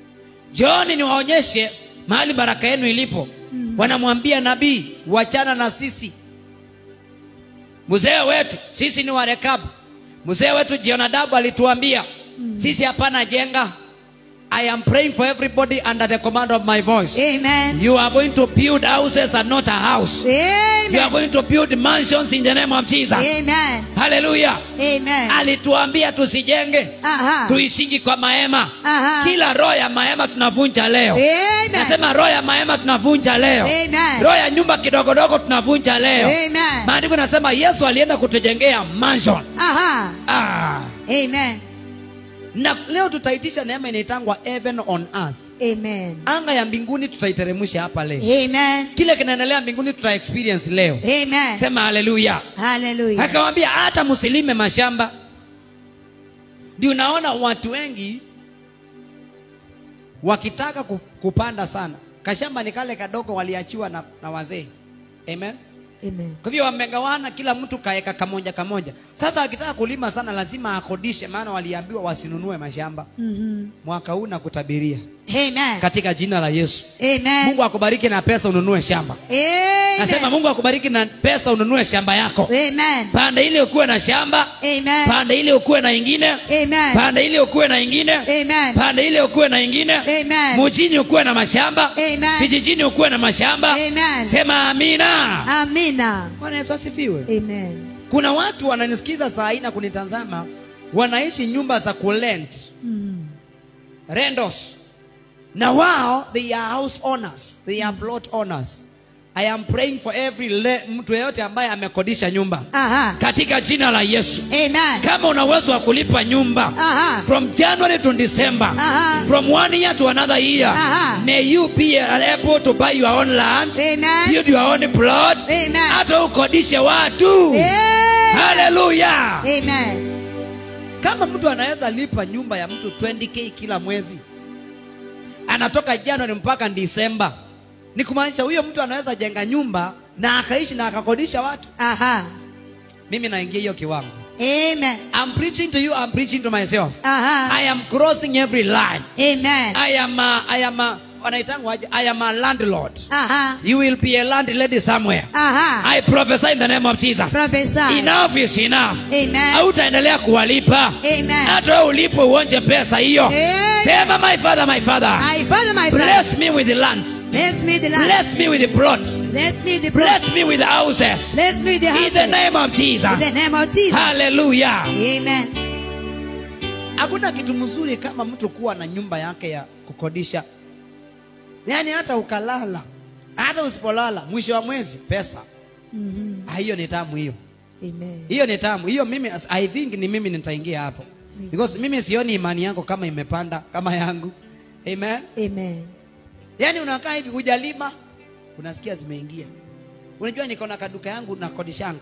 joni niwaonyeshe mahali baraka yenu ilipo Mm. wanamwambia nabii wachana na sisi mzee wetu sisi ni warekabu mzee wetu jionadabu alituambia sisi hapana jenga i am praying for everybody under the command of my voice amen you are going to build houses and not a house you are amen going to build mansions in the name of jesus amen haleluya amen alituambia tusijenge aha tuishingi kwa mahema aha kila roho ya mahema tunavunja leo amen nasema roho ya mahema tunavunja leo amen roho ya nyumba kidogodogo tunavunja leo amen maandiko nasema yesu alienda kutujengea mansion aha ah. amen na leo tutaitisha neema inaitangwa heaven on earth amen anga ya mbinguni tutaiteremsha hapa leo amen kile kinaendelea mbinguni tuta experience leo amen sema haleluya hallelujah akamwambia hata msilime mashamba ndio unaona watu wengi wakitaka ku- kupanda sana kashamba ni kale kadogo waliachiwa na, na wazee amen Amen. kwa hivyo wamegawana kila mtu kaeka kamoja kamoja sasa akitaka kulima sana lazima akodishe maana waliambiwa wasinunue mashamba Mhm. mwaka huu nakutabiria Amen. katika jina la yesu Amen. mungu akubariki na pesa ununue shamba nasema Amen. mungu akubariki na pesa ununue shamba yako Amen. pande ile ukuwe na shamba Amen. pande ile ukuwe na ingine Amen. pande ile ukuwe na ingine Amen. pande ile ukuwe na ingine Amen. mujini ukuwe na mashamba Amen. vijijini ukuwe na mashamba Amen. sema amina Amina. bwana yesu asifiwe Amen. kuna watu wananisikiza saa hii na kunitazama wanaishi nyumba za kulent Mm. rendos na wao they are house owners they are plot owners i am praying for every le, mtu yeyote ambaye amekodisha nyumba Aha. katika jina la yesu Amen. kama una uwezo wa kulipa nyumba Aha. from january to december Aha. from one year to another year Aha. may you be able to buy your own land Amen. build your own plot Amen. hata ukodishe watu Amen. haleluya Amen. kama mtu anaweza lipa nyumba ya mtu 20k kila mwezi anatoka januari mpaka disemba ni kumaanisha huyo mtu anaweza jenga nyumba na akaishi na akakodisha watu Aha. mimi naingia hiyo kiwango Amen. I'm preaching to you I'm preaching to myself Aha. I am crossing every line Amen. I am a, I am a, wanaitangwa aje? I am a landlord Aha. you will be a landlady somewhere Aha. I prophesy in the name of Jesus Prophesy. enough is enough Amen. hautaendelea kuwalipa Amen. hata wewe ulipo uonje pesa hiyo Amen. sema my father my father My father, my father. bless me with the lands Bless me the land. bless me with the plots Bless me the bless bless. me with the houses Bless me the in house. the name of In the Jesus name of Jesus. hallelujah Amen. hakuna kitu mzuri kama mtu kuwa na nyumba yake ya kukodisha yaani hata ukalala hata usipolala mwisho wa mwezi pesa Mhm. Ah, hiyo ni tamu hiyo Amen. hiyo ni tamu hiyo mimi i think ni mimi nitaingia hapo because mimi sioni imani yako kama imepanda kama yangu amen Amen. yaani unakaa hivi hujalima unasikia zimeingia unajua niko na kaduka yangu na kodishanga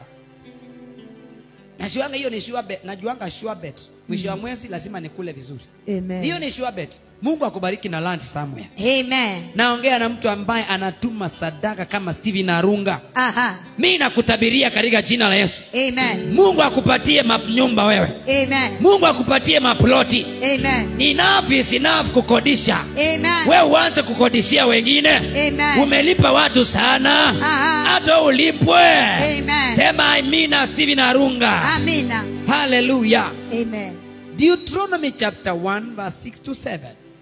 najuanga hiyo ni sure bet najuanga sure bet mwisho wa mwezi lazima nikule vizuri Amen. hiyo ni sure bet mungu akubariki na land somewhere Amen. naongea na mtu ambaye anatuma sadaka kama steven arunga Aha. mi nakutabiria katika jina la yesu Amen. mungu akupatie manyumba wewe Amen. mungu akupatie maploti Amen. enough is enough kukodisha Amen. we uanze kukodishia wengine Amen. umelipa watu sana Aha. hata ulipwe Amen. sema amina steven arunga Amina. haleluya Amen. deuteronomy chapter 1 verse 6 to 7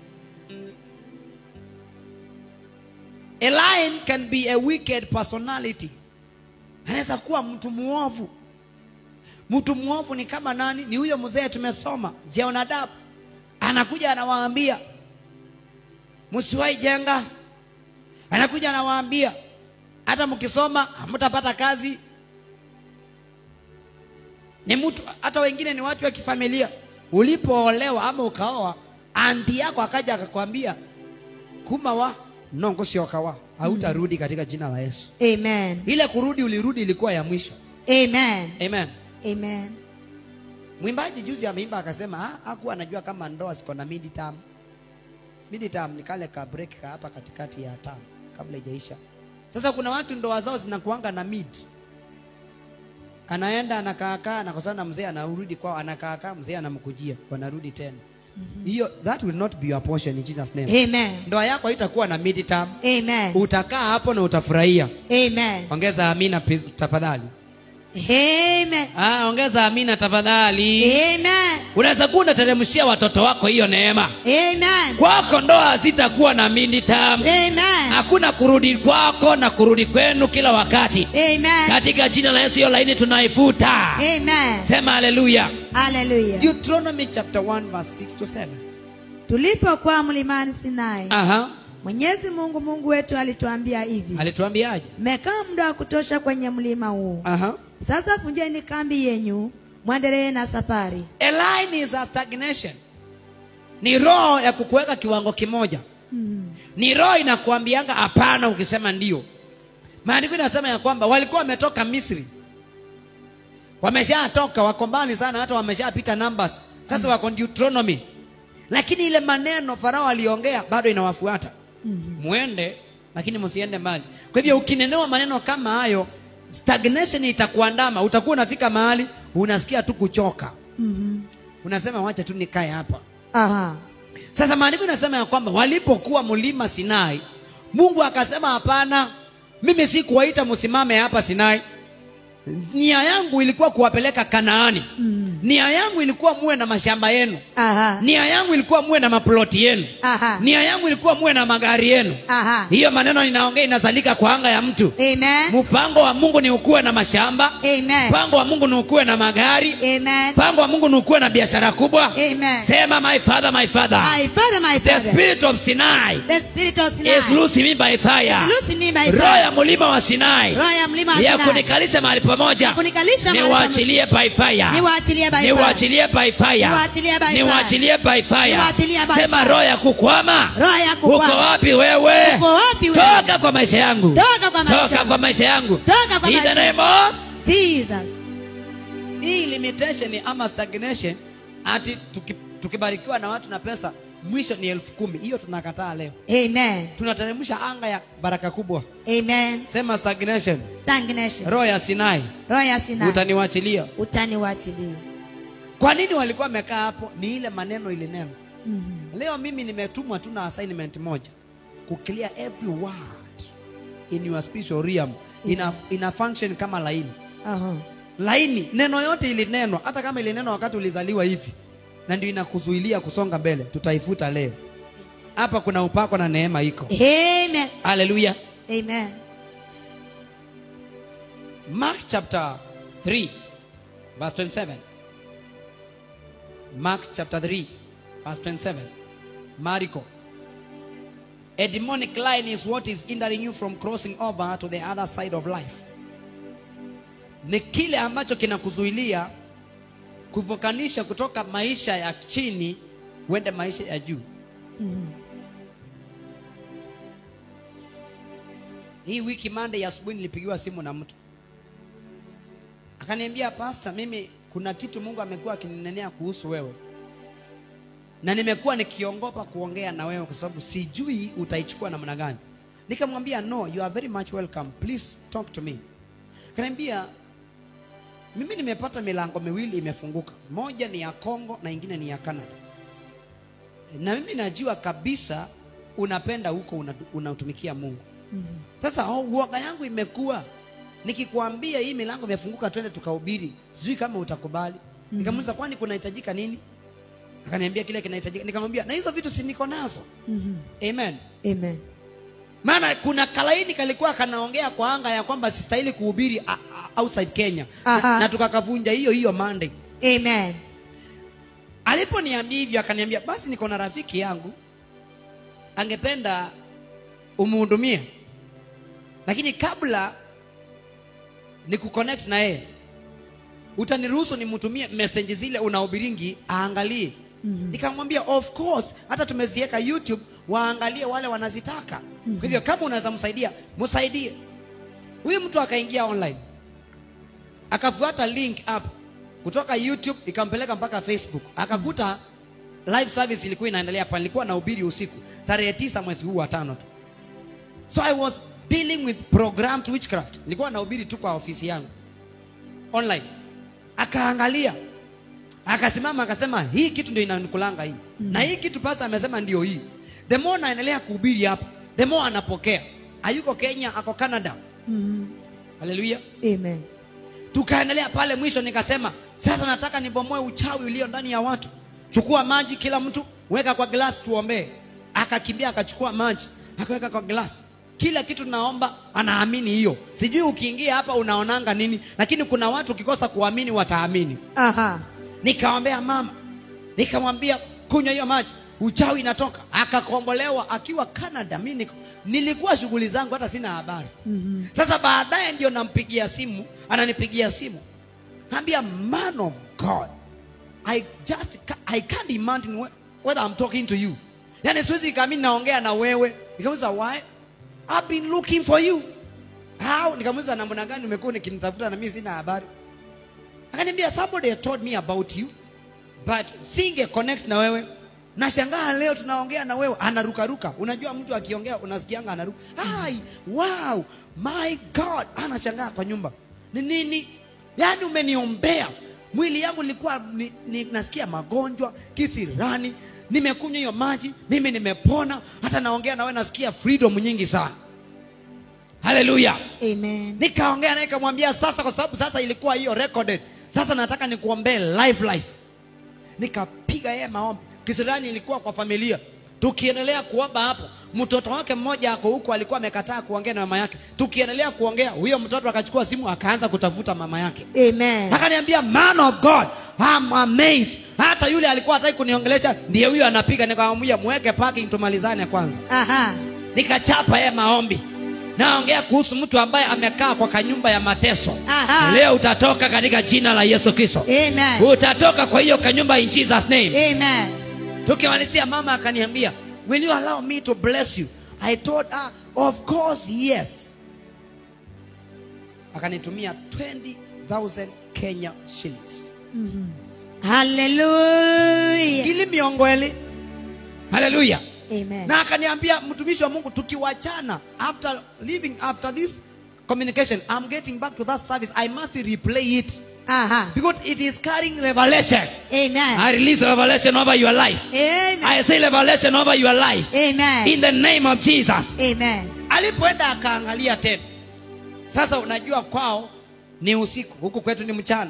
a lion can be a wicked personality anaweza kuwa mtu muovu mtu muovu ni kama nani ni huyo mzee tumesoma jeonadabu anakuja anawaambia msiwahi jenga anakuja anawaambia hata mkisoma hamtapata kazi ni mtu hata wengine ni watu wa kifamilia ulipoolewa ama ukaoa anti yako akaja akakwambia kuma wa nongo siokawa hautarudi katika jina la yesu Amen. ile kurudi ulirudi ilikuwa ya mwisho Amen. amen Amen. mwimbaji juzi ameimba akasema "Ah, hakuwa anajua kama ndoa ziko na mid term mid term ni kale ka break ka hapa katikati ya term kabla ijaisha sasa kuna watu ndoa zao zinakuanga na mid anaenda anakaakaa anakosana na mzee anarudi kwao anakaakaa mzee anamkujia wanarudi tena hiyo that will not be your portion in Jesus name Amen. ndoa yako haitakuwa na mid term Amen. utakaa hapo na utafurahia Amen. ongeza amina please, tafadhali Amen. ah, ongeza amina tafadhali Amen. unaweza kuwa unateremshia watoto wako hiyo neema Amen. kwako ndoa hazitakuwa na mindi tamu Amen. hakuna kurudi kwako na kurudi kwenu kila wakati Amen. katika jina la yesu hiyo laini tunaifuta Amen. sema haleluya Hallelujah. deuteronomy chapter 1 verse 6 to 7 Tulipokuwa mlimani Sinai, aha Mwenyezi Mungu Mungu wetu alituambia hivi: alituambiaje mmekaa muda wa kutosha kwenye mlima huu, aha sasa vunjeni kambi yenyu, mwendelee na safari. a line is a stagnation ni roho ya kukuweka kiwango kimoja ni roho inakuambianga hapana ukisema ndio maandiko inasema ya kwamba walikuwa wametoka misri wameshatoka wako mbali sana hata wameshapita numbers sasa wako deuteronomy lakini ile maneno farao aliongea bado inawafuata mwende lakini msiende mbali kwa hivyo ukinenewa maneno kama hayo stagnation itakuandama utakuwa unafika mahali unasikia tu kuchoka Mhm. unasema wacha tu nikae hapa Aha. sasa maandiko inasema ya kwamba walipokuwa mlima sinai mungu akasema hapana mimi si kuwaita msimame hapa sinai nia yangu ilikuwa kuwapeleka kanaani Mm. nia yangu ilikuwa muwe na mashamba yenu Aha. nia yangu ilikuwa muwe na maploti yenu Aha. nia yangu ilikuwa muwe na magari yenu Aha. hiyo maneno ninaongea inazalika kwa anga ya mtu Amen. mpango wa mungu ni ukuwe na mashamba Amen. mpango wa mungu ni ukuwe na magari Amen. mpango wa mungu ni ukuwe na biashara kubwa Amen. sema my father my father My father, my the father. spirit of sinai The spirit of Sinai. is loosing me by fire Is loosing me by roho fire. ya mlima wa sinai Roho ya mlima wa ya Sinai. kunikalisha mahali pamoja Kunikalisha mahali niwaachilie by fire Niwaachilie by fire. niwaachilie by fire Niwaachilie by fire. niwaachilie by fire Niwaachilie by sema fire. roho ya kukwama Roho ya uko kukwama. wapi wewe Uko wapi wewe? toka kwa maisha yangu Toka kwa maisha toka yangu. kwa maisha yangu Toka kwa In maisha the name of Jesus. hii limitation ama stagnation ati tuki, tukibarikiwa na watu na pesa mwisho ni elfu kumi hiyo tunakataa leo Amen. tunateremsha anga ya baraka kubwa Amen. sema stagnation Stagnation. roho ya sinai Roho ya Sinai. utaniwachilia Utaniwachilia. kwa nini walikuwa wamekaa hapo ni ile maneno ile neno Mhm. leo mimi nimetumwa tu na assignment moja kuclear every word in your spiritual realm ina, ina function kama laini Aha. laini neno yote ilinenwa hata kama ilinenwa wakati ulizaliwa hivi na ndio inakuzuilia kusonga mbele tutaifuta leo hapa kuna upako na neema iko Amen. haleluya Amen. mark chapter 3 verse 27 mark chapter 3 verse 27 mariko a demonic line is what is hindering you from crossing over to the other side of life ni kile ambacho kinakuzuilia kuvukanisha kutoka maisha ya chini uende maisha ya juu Mhm. hii wiki mande ya asubuhi nilipigiwa simu na mtu akaniambia pasta mimi kuna kitu mungu amekuwa akininenea kuhusu wewe na nimekuwa nikiongopa kuongea na wewe kwa sababu sijui utaichukua namna gani nikamwambia no you are very much welcome please talk to me akaniambia mimi nimepata milango miwili imefunguka moja ni ya congo na ingine ni ya canada na mimi najua kabisa unapenda huko una- unautumikia mungu sasa oh, uoga yangu imekuwa nikikwambia hii milango imefunguka twende tukahubiri sijui kama utakubali nikamuuliza kwani kunahitajika nini akaniambia kile kinahitajika nikamwambia na hizo vitu si niko nazo Mhm. amen Amen. maana kuna kalaini kalikuwa kanaongea kwa anga ya kwamba sistahili kuhubiri a- a- outside kenya Aha. na, na tukakavunja hiyo hiyo monday Amen. aliponiambia hivyo akaniambia basi niko na rafiki yangu angependa umuhudumie lakini kabla ni kuconnect na yeye utaniruhusu nimtumie message zile unahubiringi aangalie Mhm. nikamwambia of course hata tumeziweka youtube waangalie wale wanazitaka kwa hivyo kama unaweza msaidia msaidie huyu mtu akaingia online akafuata link up kutoka youtube ikampeleka mpaka facebook akakuta live service ilikuwa inaendelea pale nilikuwa nahubiri usiku tarehe tisa mwezi huu wa tano tu so i was dealing with programmed witchcraft nilikuwa nahubiri tu kwa ofisi yangu online akaangalia akasimama akasema hii kitu ndio inanikulanga hii na hii kitu pasa amesema ndio hii the more naendelea kuhubiri hapa the more anapokea ayuko kenya ako canada Mhm. haleluya Amen. tukaendelea pale mwisho nikasema sasa nataka nibomoe uchawi ulio ndani ya watu chukua maji kila mtu weka kwa glasi tuombee akakimbia akachukua maji akaweka kwa glasi kila kitu naomba anaamini hiyo sijui ukiingia hapa unaonanga nini lakini kuna watu ukikosa kuamini wataamini Aha. nikaombea mama nikamwambia kunywa hiyo maji uchawi inatoka akakombolewa akiwa canada mi niko- nilikuwa shughuli zangu hata sina habari Mhm. sasa baadaye ndio nampigia simu ananipigia simu ambia man of god i just ca- i can't imagine whe- whether i'm talking to you yani siwezi kami naongea na wewe nikamuza why i've been looking for you how nikamuza namna gani umekuwa nikinitafuta na mimi sina habari akaniambia somebody had told me about you but singe connect na wewe nashangaa leo tunaongea na wewe anarukaruka unajua mtu akiongea unasikianga anaruka Ai, wow my god anashangaa kwa nyumba ni nini yaani umeniombea mwili yangu nilikuwa ni, ni, nasikia magonjwa kisirani nimekunywa hiyo maji mimi nimepona hata naongea nawe nasikia freedom nyingi sana haleluya Amen. nikaongea naye nikamwambia sasa kwa sababu sasa ilikuwa hiyo recorded sasa nataka nikuombee live life nikapiga yeye maombi kisirani ilikuwa kwa familia tukiendelea kuomba hapo mtoto wake mmoja ako huko alikuwa amekataa kuongea na mama yake tukiendelea kuongea huyo mtoto akachukua simu akaanza kutafuta mama yake Amen. akaniambia man of god I'm amazed hata yule alikuwa hataki kuniongelesha ndiye huyo anapiga nikamwambia mweke parking tumalizane kwanza Aha. nikachapa yeye maombi naongea kuhusu mtu ambaye amekaa kwa kanyumba ya mateso Aha. leo utatoka katika jina la yesu kristo Amen. utatoka kwa hiyo kanyumba in jesus name Amen. tukimalizia mama akaniambia will you allow me to bless you i told her of course yes akanitumia 20000 kenya shillings Hallelujah. ili miongweli haleluya Amen. na akaniambia mtumishi wa mungu tukiwachana after leaving after this communication i'm getting back to that service i must replay it Aha. because it is carrying revelation Amen. i release revelation over your life Amen. i say revelation over your life Amen. in the name of jesus Amen. alipoenda akaangalia tena sasa unajua kwao ni usiku huku kwetu ni mchana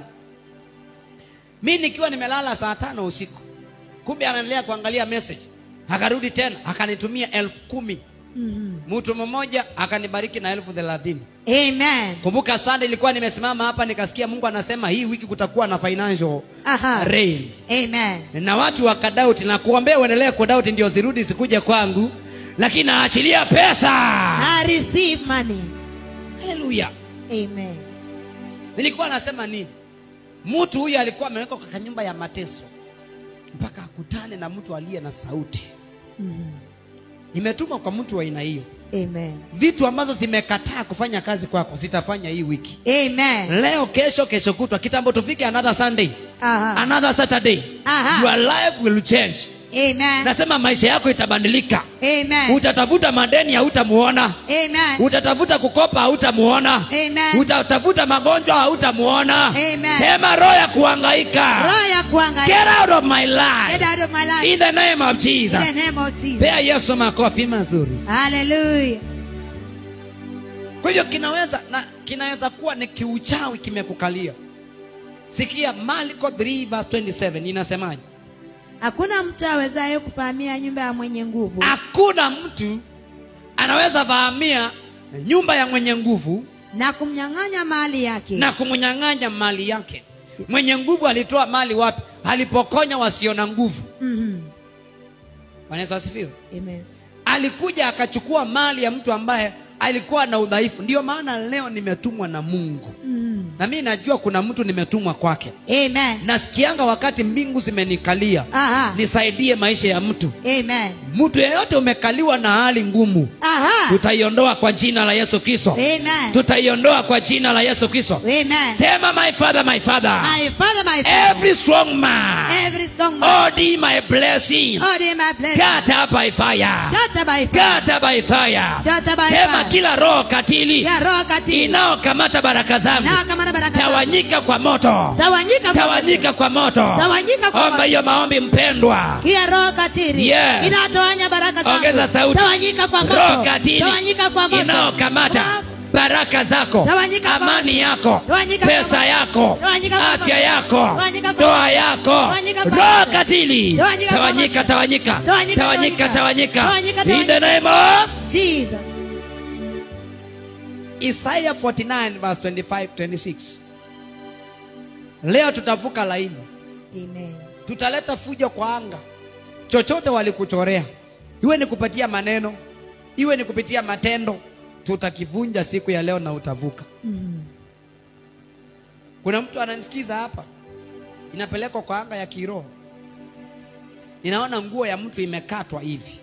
mi nikiwa nimelala saa tano usiku kumbe anaendelea kuangalia message akarudi tena akanitumia elfu kumi mtu mmoja akanibariki na elfu thelathini Amen. kumbuka sande ilikuwa nimesimama hapa nikasikia mungu anasema hii wiki kutakuwa na financial Aha. rain Amen. na watu wakadauti na kuombea uendelee kudauti ndio zirudi zikuje kwangu lakini naachilia pesa I receive money. haleluya Amen. nilikuwa nasema nini mtu huyu alikuwa amewekwa katika nyumba ya mateso mpaka akutane na mtu aliye na sauti imetumwa kwa mtu wa aina hiyo Amen. vitu ambazo zimekataa kufanya kazi kwako zitafanya hii wiki Amen. leo kesho kesho kutwa kitambo tufike another sunday Aha. another saturday Aha. your life will change Amen. nasema maisha yako itabadilika Amen. utatafuta madeni hautamuona Amen. utatafuta kukopa hautamuona Amen. utatafuta magonjwa hautamuona Amen. sema roho ya kuhangaika Roho ya kuangalia. get out of my Get life out of my life. in the name of In jesus the name of Jesus. pea yesu makofi mazuri Hallelujah. kwa hivyo kinaweza na kinaweza kuwa ni kiuchawi kimekukalia sikia maliko 3 verse 27 inasemaje Hakuna mtu awezaye kufahamia nyumba ya mwenye nguvu hakuna mtu anaweza fahamia nyumba ya mwenye nguvu na kumnyang'anya mali yake. na kumnyang'anya mali yake mwenye nguvu alitoa mali wapi alipokonya wasio na nguvu Mhm. Bwana Yesu asifiwe Amen. alikuja akachukua mali ya mtu ambaye alikuwa na udhaifu ndio maana leo nimetumwa na mungu Mhm. na mi najua kuna mtu nimetumwa kwake Amen. nasikianga wakati mbingu zimenikalia Aha. nisaidie maisha ya mtu Amen. mtu yeyote umekaliwa na hali ngumu Aha. tutaiondoa kwa jina la yesu kristo Amen. tutaiondoa kwa jina la yesu kristo Amen. sema my father my father My father, my father. every strong man Every strong man. odi my blessing Oh, dear, my blessing. scatter by fire Scatter by fire. scatter by fire Scatter by sema fire. kila roho katili Ya roho katili. inaokamata baraka zangu Nao kama na baraka zangu. tawanyika kwa moto Tawanyika kwa tawanyika kwa moto Tawanyika kwa omba moto. hiyo maombi mpendwa Kia roho katili. Yes. Inatawanya baraka zangu. ongeza sauti Tawanyika kwa moto. roho katili Tawanyika kwa moto. inaokamata Kwa- baraka zako Tawanyika kwa amani moto. yako Tawanyika kwa pesa moto. yako Tawanyika kwa afya moto. yako Tawanyika kwa ndoa moto. yako Tawanyika kwa roho moto. katili Tawanyika kwa tawanyika moto. tawanyika Tawanyika, tawanyika tawanyika. tawanyika Tawanyika, in the tawanyika. name of Jesus. Isaiah 49 verse 25 26 leo tutavuka laini Amen. tutaleta fujo kwa anga chochote walikuchorea iwe ni kupatia maneno iwe ni kupitia matendo tutakivunja siku ya leo na utavuka Mhm. kuna mtu ananisikiza hapa inapelekwa kwa anga ya kiroho ninaona nguo ya mtu imekatwa hivi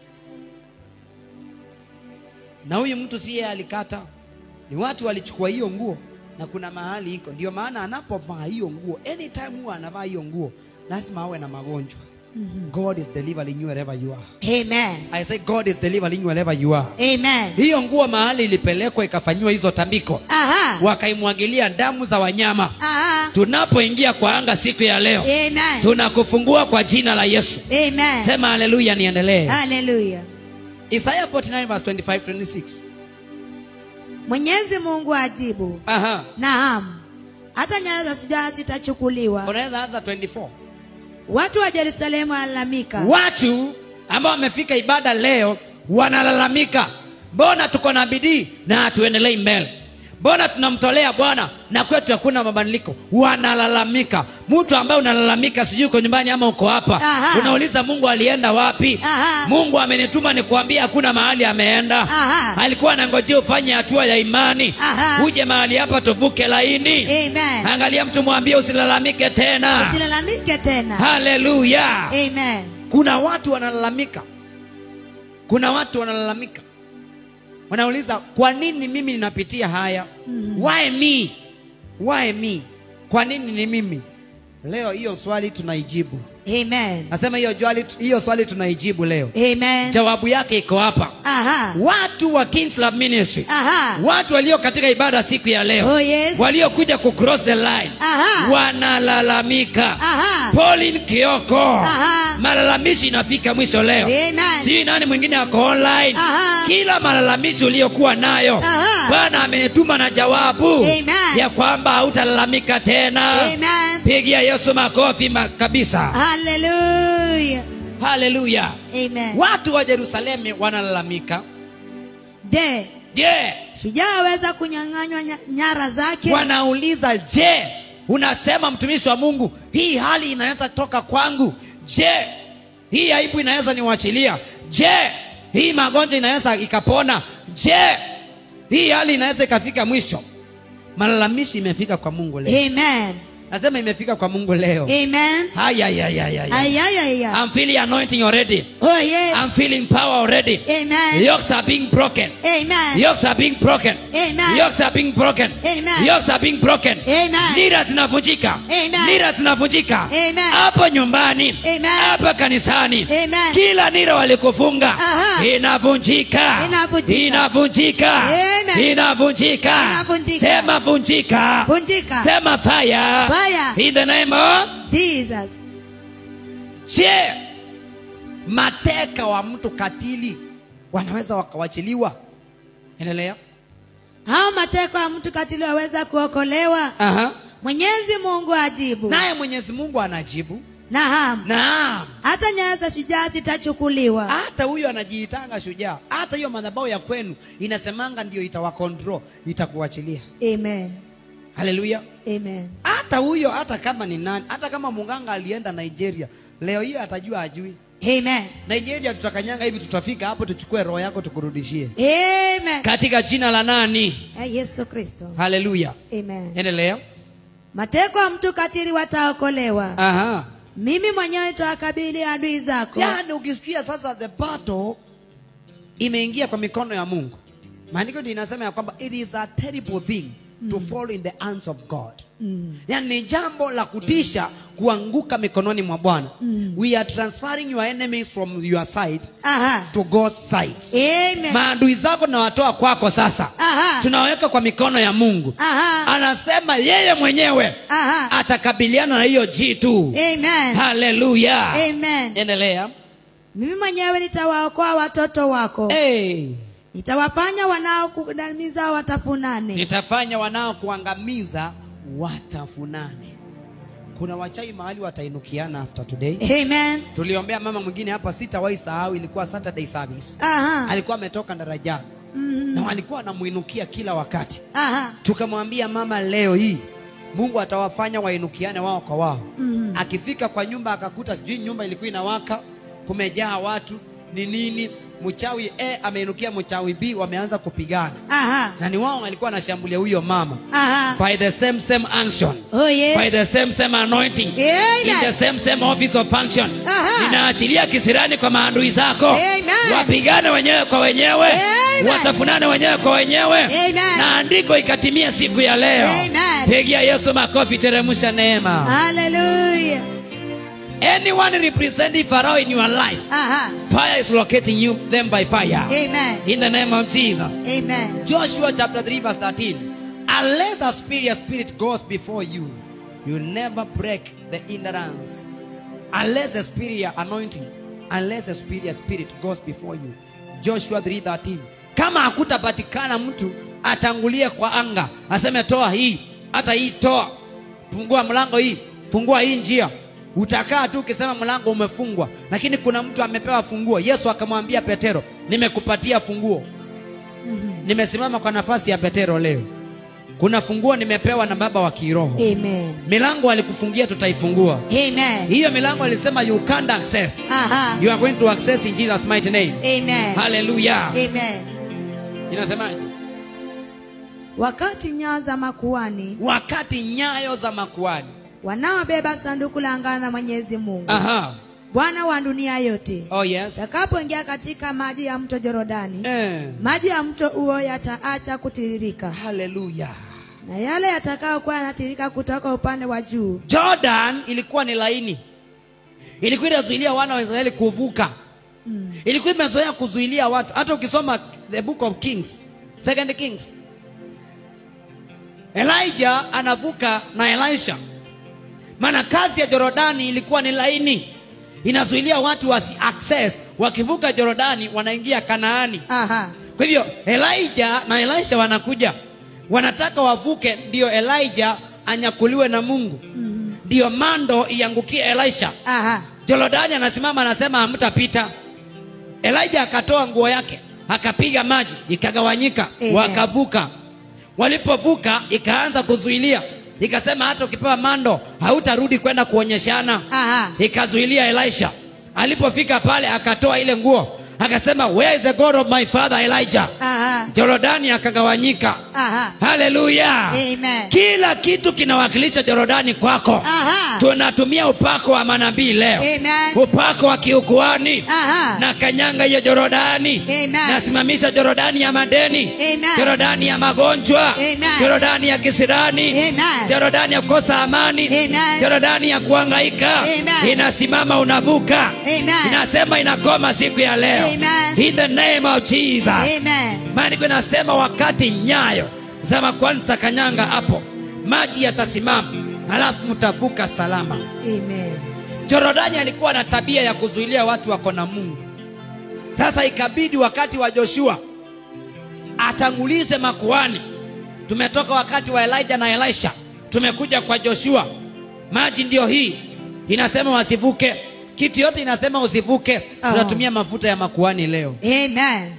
na huyu mtu si yeye alikata ni watu walichukua hiyo nguo na kuna mahali iko ndio maana anapovaa hiyo nguo anytime huwa anavaa hiyo nguo lazima awe na magonjwa god is delivering you wherever you are Amen. i say god is delivering you wherever you are Amen. hiyo nguo mahali ilipelekwa ikafanyiwa hizo tambiko Aha. wakaimwagilia damu za wanyama Aha. tunapoingia kwa anga siku ya leo Amen. tunakufungua kwa jina la yesu Amen. sema haleluya niendelee Hallelujah. isaya 49 verse 25 26 Mwenyezi Mungu ajibu, aha naam, hata nyara za shujaa zitachukuliwa. unaweza anza 24 Watu wa Yerusalemu walalamika, watu ambao wamefika ibada leo wanalalamika mbona tuko na bidii na hatuendelei mbele mbona tunamtolea bwana na kwetu hakuna mabadiliko wanalalamika mtu ambaye unalalamika sijui uko nyumbani ama uko hapa Aha. unauliza mungu alienda wapi Aha. mungu amenituma nikuambia hakuna mahali ameenda Aha. alikuwa anangojea ufanye hatua ya imani Aha. uje mahali hapa tuvuke laini Amen. angalia mtu mwambie usilalamike tena Usilalamike tena. haleluya Amen. kuna watu wanalalamika kuna watu wanalalamika wanauliza kwa nini mimi ninapitia haya mm. why me why me kwa nini ni mimi leo hiyo swali tunaijibu Amen. nasema hiyo swali hiyo swali tunaijibu leo Amen. jawabu yake iko hapa Aha. watu wa Kings Love Ministry Aha. watu walio katika ibada siku ya leo Oh, yes. waliokuja ku cross the line Aha. wanalalamika Aha. Pauline Kioko Aha. malalamishi inafika mwisho leo Amen. sijui nani mwingine ako online Aha. kila malalamishi uliyokuwa nayo Aha. bwana amenituma na jawabu Amen. ya kwamba hautalalamika tena Amen. pigia yesu makofi ma kabisa Hallelujah. haleluya Amen. watu wa jerusalemu wanalalamika Je, je shujaa aweza kunyang'anywa nya- nyara zake? wanauliza je unasema mtumishi wa mungu hii hali inaweza toka kwangu je hii aibu inaweza niwachilia je hii magonjwa inaweza ikapona je hii hali inaweza ikafika mwisho malalamishi imefika kwa mungu leo Amen. nasema imefika kwa mungu leo Amen. hayayayaya Ayayaya. I'm feeling anointing already Oh yes. I'm feeling power already Amen. yokes are being broken Amen. yokes are being broken Amen. yokes are being broken Amen. yokes are being broken Amen. nira zinavunjika Amen. nira zinavunjika Amen. hapo nyumbani Amen. hapa kanisani Amen. kila nira walikufunga Aha. inavunjika Inavunjika. inavunjika Amen. inavunjika Inavunjika. sema vunjika Vunjika. sema fire Fire. in the name of Jesus. je mateka wa mtu katili wanaweza wakawachiliwa endelea Hao mateko ya mtu katili waweza kuokolewa. Aha. Mwenyezi Mungu ajibu. naye mwenyezi mungu anajibu Naam. naam Hata nyara za shujaa zitachukuliwa. hata huyo anajiitanga shujaa hata hiyo madhabahu ya kwenu inasemanga ndio itawakontrol itakuachilia Amen. haleluya Amen. hata huyo hata kama ni nani hata kama munganga alienda nigeria leo hiyo atajua ajui Amen. nigeria tutakanyanga hivi tutafika hapo tuchukue roho yako tukurudishie Amen. katika jina la nani Ya Yesu Kristo. haleluya Amen. endelea Mateko ya mtu katili wataokolewa. aha Mimi mwenyewe nitawakabili adui zako. yaani ukisikia sasa the battle imeingia kwa mikono ya mungu maandiko ndio inasema ya kwamba it is a terrible thing to fall in the hands of god Mm. yaani ni jambo la kutisha kuanguka mikononi mwa bwana we are transferring your enemies from your side Aha. to god's side Amen. maadui zako tunawatoa kwako sasa Aha. tunaweka kwa mikono ya mungu Aha. anasema yeye mwenyewe Aha. atakabiliana na hiyo jitu Amen. haleluya Amen. endelea Mimi mwenyewe nitawaokoa watoto wako. hey. Nitawafanya wanaokudamiza watafunane. nitafanya wanao kuangamiza watafunane kuna wachawi mahali watainukiana after today Amen. tuliombea mama mwingine hapa sitawahi sahau ilikuwa saturday service Aha. alikuwa ametoka darajani Mhm. na walikuwa wanamuinukia kila wakati Aha. tukamwambia mama leo hii mungu atawafanya wainukiane wao kwa wao Mhm. akifika kwa nyumba akakuta sijui nyumba ilikuwa inawaka kumejaa watu ni nini mchawi a ameinukia mchawi b wameanza kupigana Aha. na ni wao walikuwa wanashambulia huyo mama Aha. by the same same unction Oh yes. by the same same anointing Amen. in the same same office of function Aha. ninaachilia kisirani kwa maadui zako Amen. wapigane wenyewe kwa wenyewe Amen. watafunane wenyewe kwa wenyewe Amen. na andiko ikatimia siku ya leo Amen. pigia yesu makofi teremsha neema Hallelujah. anyone representing Pharaoh in your life, Aha. fire is locating you them by fire. Amen. In the name of Jesus. Amen. Joshua chapter 3, verse 13. Unless a spirit, a spirit goes before you, you will never break the hindrance. Unless a spirit anointing, unless a spirit, a spirit goes before you. Joshua 3:13. Kama hakutapatikana mtu atangulie kwa anga, aseme toa hii, hata hii toa, fungua mlango hii, fungua hii njia. Utakaa tu ukisema mlango umefungwa, lakini kuna mtu amepewa funguo. Yesu akamwambia Petero, nimekupatia funguo nimesimama kwa nafasi ya Petero leo. Kuna funguo nimepewa na baba wa kiroho. Amen. Milango alikufungia tutaifungua. Amen. Hiyo milango alisema you can't access. Aha. You are going to access in Jesus mighty name. Amen. Hallelujah. Amen. Inasemaje? Wakati nyayo za makuani Wakati nyayo za makuani. wanaobeba sanduku la agano la Mwenyezi Mungu Aha. Bwana wa dunia yote Oh yes. takapoingia katika maji ya mto Jorodani, Eh. maji ya mto huo yataacha kutiririka, Hallelujah. na yale yatakayokuwa yanatiririka kutoka upande wa juu Jordan ilikuwa ni laini, ilikuwa inazuilia wana wa Israeli kuvuka mm. ilikuwa imezoea kuzuilia watu. Hata ukisoma the book of Kings, second Kings, Elijah anavuka na Elisha, maana kazi ya Jorodani ilikuwa ni laini, inazuilia watu wasi access. Wakivuka Jorodani wanaingia Kanaani. Aha. Kwa hivyo Elijah na Elisha wanakuja, wanataka wavuke, ndio Elijah anyakuliwe na Mungu, ndio mando iangukie Elisha. Aha. Jorodani anasimama anasema, hamtapita. Elijah akatoa nguo yake akapiga maji ikagawanyika, Amen. wakavuka. Walipovuka ikaanza kuzuilia, ikasema hata ukipewa mando hautarudi kwenda kuonyeshana Aha. ikazuilia Elisha. Alipofika pale akatoa ile nguo akasema, where is the God of my father Elijah? Aha. Jorodani akagawanyika. Aha. Haleluya! Amen. Kila kitu kinawakilisha Jorodani kwako. Aha. Tunatumia upako wa manabii leo, Amen. upako wa kiukuani Aha. na kanyanga hiyo Jorodani, Amen. nasimamisha Jorodani ya madeni, Amen. Jorodani ya magonjwa, Amen. Jorodani ya kisirani, Amen. Jorodani ya kukosa amani, Amen. Jorodani ya kuhangaika, Amen. inasimama unavuka, Amen. inasema inakoma siku ya leo, Amen. in the name of Jesus. Amen. Maandiko inasema wakati nyayo za makuhani zitakanyanga hapo, maji yatasimama, halafu mtavuka salama. Amen. Jorodani alikuwa na tabia ya kuzuilia watu wako na Mungu. Sasa ikabidi wakati wa Joshua atangulize makuhani. Tumetoka wakati wa Elijah na Elisha, tumekuja kwa Joshua. Maji ndio hii inasema wasivuke, kitu yote inasema usivuke. Oh. Tunatumia mafuta ya makuhani leo. Amen.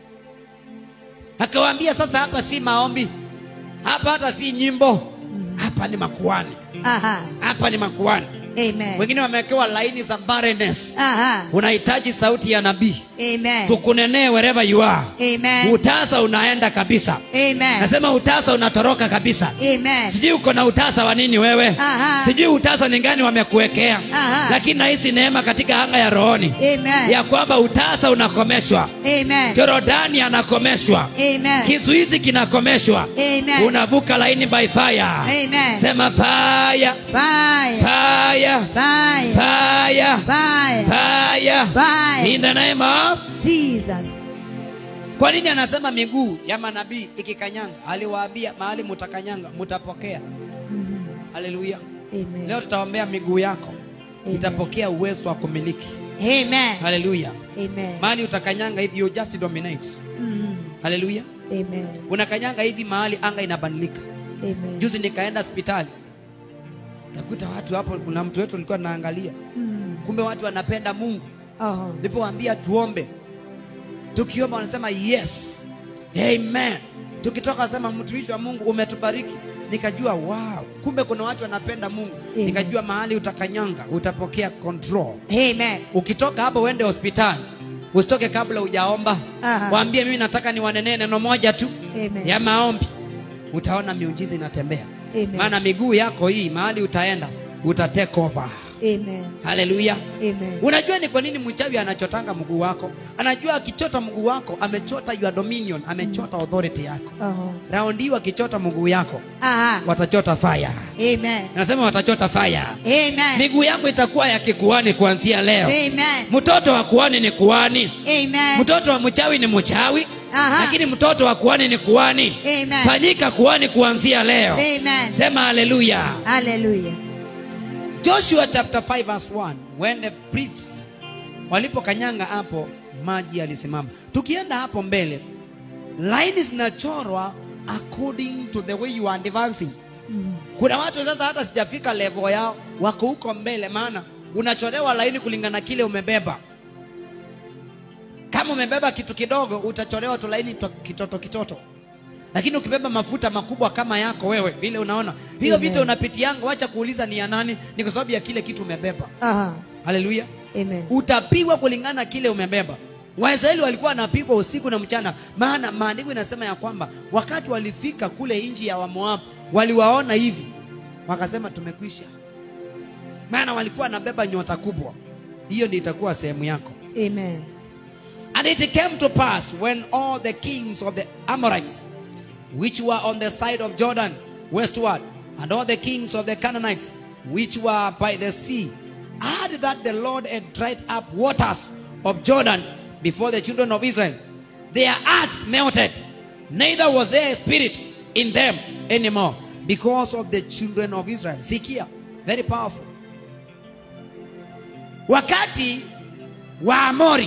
Akawaambia sasa, hapa si maombi, hapa hata si nyimbo, hapa ni makuhani, Aha. hapa ni makuhani. Amen. Wengine wamewekewa laini za barrenness. Aha. Unahitaji sauti ya nabii Amen. tukunenee wherever you are. Amen. Utasa unaenda kabisa, Amen. nasema utasa unatoroka kabisa. Amen. Sijui uko na utasa wa nini wewe, Aha. sijui utasa ni gani wamekuwekea, Aha. lakini nahisi neema katika anga ya rohoni Amen. ya kwamba utasa unakomeshwa, Amen. Jorodani anakomeshwa, Amen. kizuizi kinakomeshwa, Amen. unavuka laini by fire. Amen. Sema fire, Bye. fire, Bye. fire, Bye. fire, Bye. in the name of Jesus. Kwa nini anasema miguu ya manabii ikikanyanga? Aliwaambia mahali mutakanyanga mutapokea. Mhm. Haleluya! Amen. Leo tutaombea miguu yako Amen. itapokea uwezo wa kumiliki. Amen. Haleluya! Amen. Mahali utakanyanga hivi, you just dominate. Mhm. Haleluya! Amen. Unakanyanga hivi mahali anga inabadilika. Amen. Juzi nikaenda hospitali kakuta watu hapo, kuna mtu wetu alikuwa anaangalia, Mm. kumbe watu wanapenda Mungu. Oh. Nilipowaambia tuombe, tukiomba wanasema yes, amen. Tukitoka wanasema mtumishi wa Mungu umetubariki. Nikajua wow, kumbe kuna watu wanapenda Mungu. Amen. Nikajua mahali utakanyanga utapokea control. Amen. Ukitoka hapo uende hospitali, usitoke kabla hujaomba. Aha. Waambie mimi nataka niwanenee neno moja tu Amen. ya maombi, utaona miujiza inatembea. Amen. Maana miguu yako hii mahali utaenda uta take over. Amen. haleluya Amen. unajua ni kwa nini mchawi anachotanga mguu wako anajua akichota mguu wako amechota your dominion amechota authority yako Uh-huh. raundi hii wakichota mguu yako Aha. watachota fire Amen. nasema watachota fire Amen. miguu yangu itakuwa ya kikuani kuanzia leo Amen. mtoto wa kuani ni kuani Amen. mtoto wa mchawi ni mchawi Aha. lakini mtoto wa kuani ni kuani Amen. fanyika kuani kuanzia leo Amen. sema haleluya Hallelujah. joshua chapter 5 verse 1 when the priests walipokanyanga hapo maji yalisimama tukienda hapo mbele laini zinachorwa according to the way you are advancing Mm. kuna watu sasa hata sijafika level yao wako huko mbele maana unachorewa laini kulingana na kile umebeba kama umebeba kitu kidogo utachorewa tu laini to- kitoto kitoto lakini ukibeba mafuta makubwa kama yako wewe vile unaona hiyo Amen. vita unapitianga wacha kuuliza ni ya nani ni kwa sababu ya kile kitu umebeba Aha. haleluya Amen. utapigwa kulingana na kile umebeba waisraeli walikuwa wanapigwa usiku na mchana maana maandiko inasema ya kwamba wakati walifika kule nchi ya wamoabu waliwaona hivi wakasema tumekwisha maana walikuwa wanabeba nyota kubwa hiyo ndio itakuwa sehemu yako Amen. And it came to pass when all the kings of the Amorites, which were on the side of Jordan westward, and all the kings of the Canaanites, which were by the sea, heard that the Lord had dried up waters of Jordan before the children of Israel. Their hearts melted, neither was there a spirit in them anymore because of the children of Israel. Sikia, very powerful. Wakati wa Amori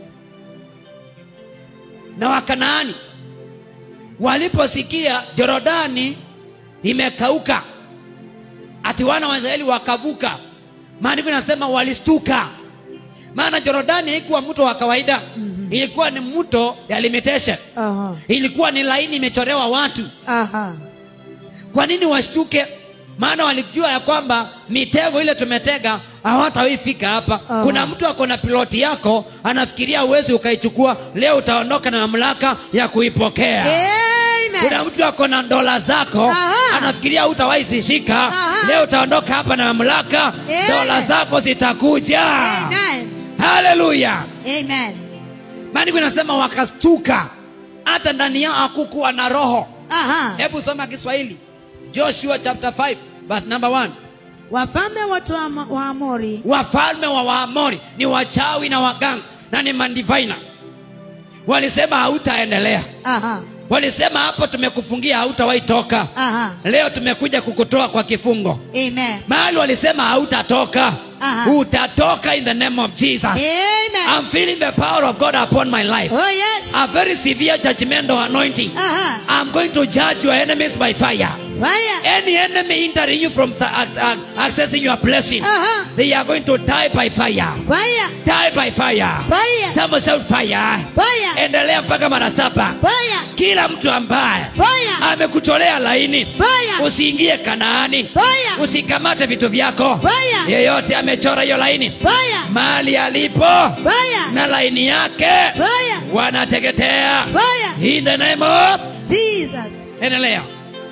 na wakanaani waliposikia jorodani imekauka ati wana wa israeli wakavuka maandiko inasema walistuka maana jorodani haikuwa mto wa kawaida ilikuwa ni mto ya limitation Aha. ilikuwa ni laini imechorewa watu Aha. kwa nini washtuke maana walijua ya kwamba mitego ile tumetega hawatawaifika hapa Aha. kuna mtu ako na piloti yako anafikiria uwezi ukaichukua leo utaondoka na mamlaka ya kuipokea kuna Amen. mtu ako na dola zako Aha. anafikiria hutawahi zishika Aha. leo utaondoka hapa na mamlaka Amen. dola zako zitakuja Amen. haleluya Amen. maandiko inasema wakastuka hata ndani yao hakukuwa na roho Aha. hebu soma kiswahili joshua chapter 5 verse number 1 Wafalme wote wa Mo- wa Amori wafalme wa waamori ni wachawi na waganga na ni mandivaina walisema hautaendelea Aha. walisema hapo tumekufungia hautawahi toka Aha. leo tumekuja kukutoa kwa kifungo Amen. mahali walisema hautatoka Aha. utatoka in the name of jesus Amen. i'm feeling the power of god upon my life Oh yes. a very severe judgmental anointing Aha. i'm going to judge your enemies by fire Fire. any enemy hindering you from sa- ac- ac- accessing your blessing Aha. they are going to die by fire Fire. die by fire Fire. Someone shout fire Fire. endelea mpaka mara saba Fire. kila mtu ambaye Fire. amekucholea laini Fire. usiingie kanaani Fire. usikamate vitu vyako Fire. yeyote amechora hiyo laini Fire. mahali alipo Fire. na laini yake Fire. wanateketea Fire. in the name of Jesus. endelea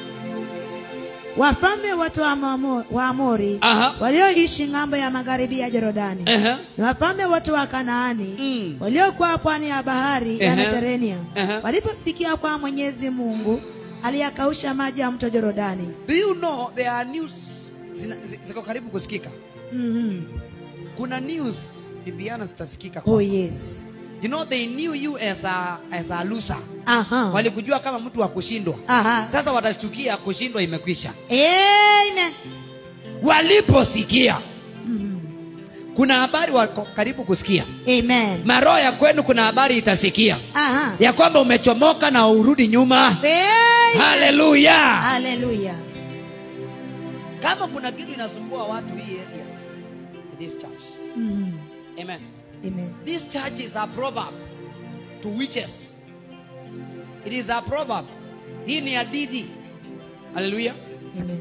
Wafalme wote wa Mamo- wa Amori Aha. walioishi ng'ambo ya magharibi ya Jorodani Ehe. na wafalme wote wa Kanaani Mm. waliokuwa pwani ya bahari ya Ehe. Mediterania Ehe. waliposikia kwa Mwenyezi Mungu aliyakausha maji ya mto Jorodani. do you know there are news zina- zi- ziko karibu kusikika Mhm. kuna news bibiana zitasikika Oh yes. you know they knew you as a, as a loser Aha. walikujua kama mtu wa kushindwa Aha. sasa watashtukia kushindwa imekwisha Amen. waliposikia Mhm. kuna habari wako karibu kusikia Amen. maroho ya kwenu kuna habari itasikia Aha. ya kwamba umechomoka na urudi nyuma Amen. haleluya Hallelujah. kama kuna kitu inasumbua watu hii area this church Mhm. amen Amen. this church is a proverb to witches it is a proverb hii ni hadithi haleluya Amen.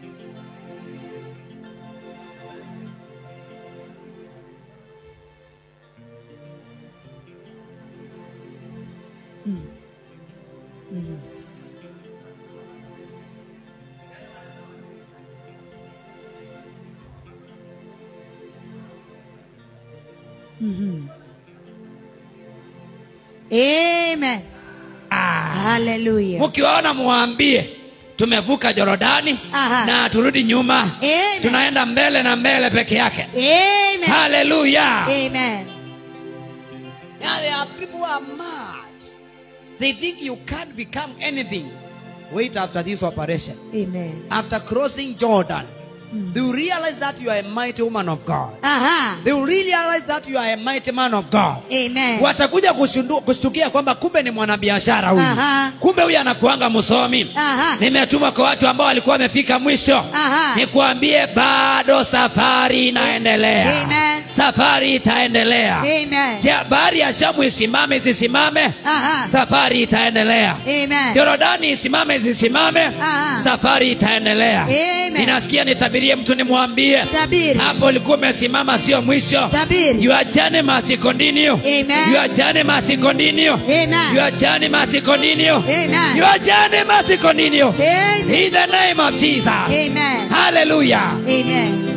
Mm. Mhm. Mhm. Amen. Hallelujah. mkiwaona muwaambie tumevuka jorodani Aha. na turudi nyuma Amen. tunaenda mbele na mbele peke yake Amen. haleluya Amen. Now there are people who are mad. They think you can't become anything. Wait after this operation. Amen. After crossing Jordan, they will realize that you are a mighty woman of God. Aha. They will realize that you are a mighty man of God. Amen. Watakuja kushundu- kushtukia kwamba kumbe ni mwanabiashara huyu, Aha. kumbe huyu anakuanga msomi. Aha. Nimetuma kwa watu ambao walikuwa wamefika mwisho, Aha. nikuambie bado safari inaendelea, Amen. safari itaendelea. Amen. Je, bahari ya Shamu isimame isisimame? Aha. Safari itaendelea. Amen. Yorodani isimame isisimame? Aha. Safari itaendelea. Amen. Ninasikia nitabirie mtu nimwambie, Tabiri. hapo ulikuwa umesimama, sio mwisho. Tabiri. Your journey must continue. Amen. Your journey must continue. Amen. Your journey must continue. Amen. Your journey must continue. Amen. In the name of Jesus. Amen. Hallelujah. Amen.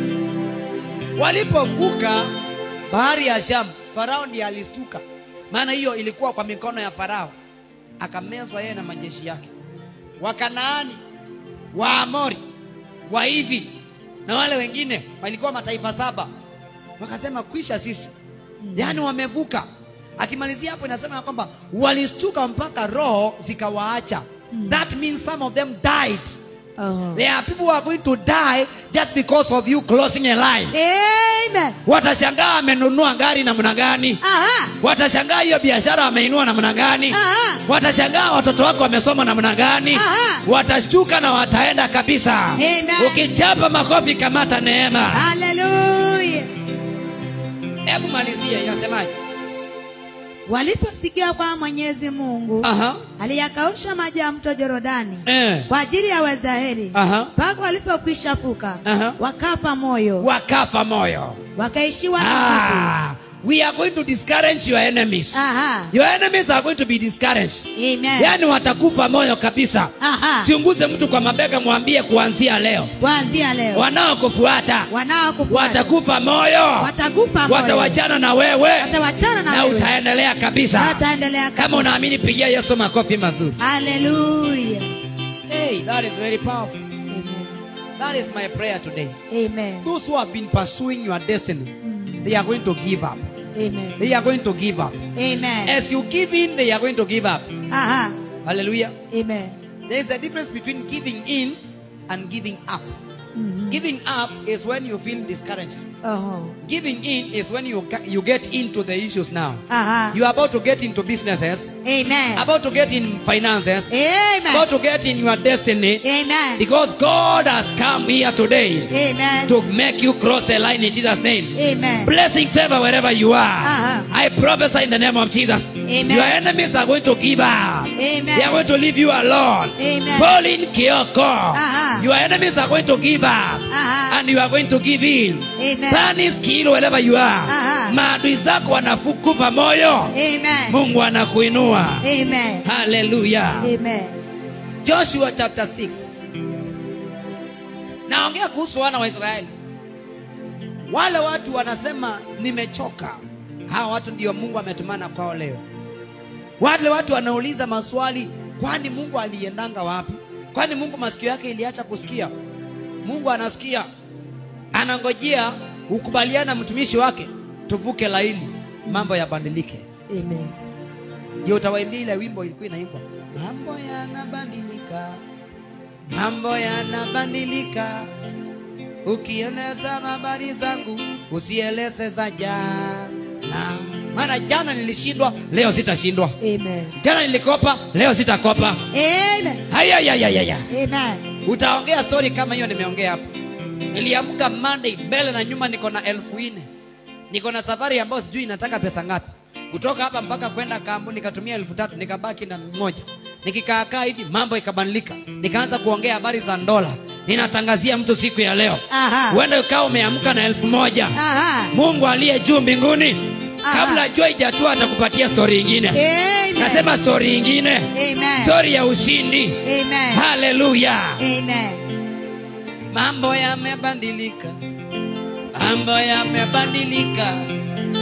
walipovuka bahari ya shamu farao ndiye alistuka maana hiyo ilikuwa kwa mikono ya farao akamezwa yeye na majeshi yake wakanaani waamori waivi na wale wengine walikuwa mataifa saba wakasema kwisha sisi yaani wamevuka akimalizia hapo inasema ya kwamba walistuka mpaka roho zikawaacha that means some of them died Oh. there are people who are going to die just because of you closing a line Amen. watashangaa amenunua gari namna gani Aha. watashangaa hiyo biashara ameinua namna gani Aha. watashangaa watoto wako wamesoma namna gani Aha. watashtuka na wataenda kabisa Amen. ukichapa makofi kamata neema Hallelujah. hebu malizia inasemaje Waliposikia kwa Mwenyezi Mungu Aha. aliyakausha maji ya mto Jorodani Eh. kwa ajili ya Waisraeli Aha. mpaka walipokwisha vuka Aha. wakafa moyo wakafa moyo wakaishiwa na nguvu. ah, we are going to discourage your enemies Aha. your enemies are going to be discouraged Amen. yaani watakufa moyo kabisa Aha. siunguze mtu kwa mabega mwambie kuanzia leo Kuanzia leo wanaokufuata wanaokufuata watakufa moyo watakufa moyo watawachana na wewe watawachana na na wewe utaendelea kabisa wataendelea kama unaamini pigia yesu makofi mazuri Hallelujah. hey, that is very powerful Amen. that is my prayer today Amen. those who have been pursuing your destiny they are going to give up Amen. they are going to give up Amen. as you give in they are going to give up Aha. hallelujah Amen. there is a difference between giving in and giving up Mhm. giving up is when you feel discouraged Oh. giving in is when you ga- you get into the issues now Aha. you are about to get into businesses Amen. about to get in finances Amen. about to get in your destiny Amen. because god has come here today Amen. to make you cross the line in jesus name Amen. blessing favor wherever you are Uh-huh. i prophesy in the name of jesus Amen. your enemies are going to give up Amen. they are going to leave you alone Amen. pauline kioko Uh-huh. your enemies are going to give up Uh-huh. and you are going to give in Amen. Panic skill wherever you are Uh-huh. maadui zako wanafukufa moyo Amen. mungu anakuinua Amen. haleluya Amen. joshua chapter 6 naongea kuhusu wana wa israeli wale watu wanasema nimechoka hawa watu ndio mungu ametumana kwao leo wale watu wanauliza maswali kwani mungu aliendanga wapi kwani mungu masikio yake iliacha kusikia mungu anasikia anangojea ukubaliana mtumishi wake tuvuke laini mambo yabadilike Amen. ndio utawaimbia ile wimbo ilikuwa inaimbwa mambo yanabadilika mambo yanabadilika ukieleza habari zangu usieleze za jana maana jana nilishindwa leo sitashindwa Amen. jana nilikopa leo sitakopa Amen. hayayayayaya Amen. utaongea stori kama hiyo nimeongea hapo niliamka monday mbele na nyuma niko na elfu nne niko na safari ambayo sijui inataka pesa ngapi kutoka hapa mpaka kwenda kambu nikatumia elfu tatu nikabaki na moja nikikaakaa hivi mambo ikabadilika nikaanza kuongea habari za ndola ninatangazia mtu siku ya leo Aha. huenda ukawa umeamka na elfu moja Aha. mungu aliye juu mbinguni Aha. kabla jua ijatua atakupatia stori ingine Amen. nasema stori ingine Amen. stori ya ushindi Amen. haleluya Amen. mambo yamebadilika mambo yamebadilika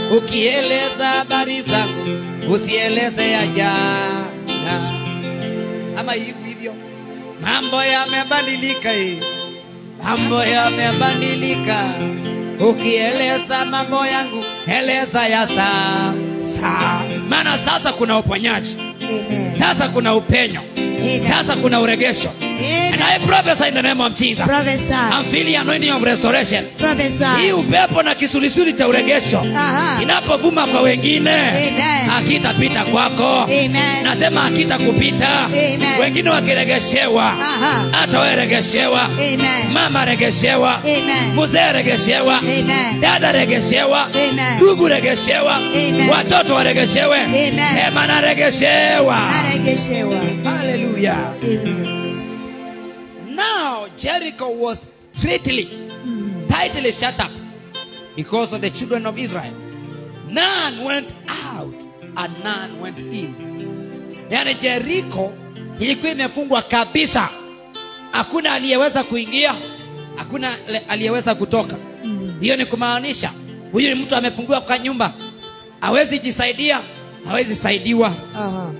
ukieleza habari zangu usieleze ya jana ama hivi hivyo mambo yamebadilika hii mambo yamebadilika ukieleza mambo yangu eleza ya sasa maana sasa kuna uponyaji Amen. sasa kuna upenyo Amen. sasa kuna uregesho and I prophesy in the name of Jesus Prophesy. I'm feeling anointing of restoration hii Prophesy. upepo na kisulisuli cha uregesho Aha. inapovuma kwa wengine Amen. akitapita kwako Amen. nasema akitakupita Amen. wengine wakiregeshewa Aha. hata weregeshewa Amen. mama regeshewa Amen. mzee regeshewa Amen. dada regeshewa Amen. ndugu regeshewa Amen. watoto waregeshewe Amen. sema naregeshewa Anaregeshewa. haleluya Amen. now jericho was strictly tightly shut up because of the children of israel none went out and none went in yaani jericho ilikuwa imefungwa kabisa hakuna aliyeweza kuingia hakuna le- aliyeweza kutoka hiyo ni kumaanisha huyu ni mtu amefungiwa kwa nyumba hawezi jisaidia hawezi saidiwa Aha.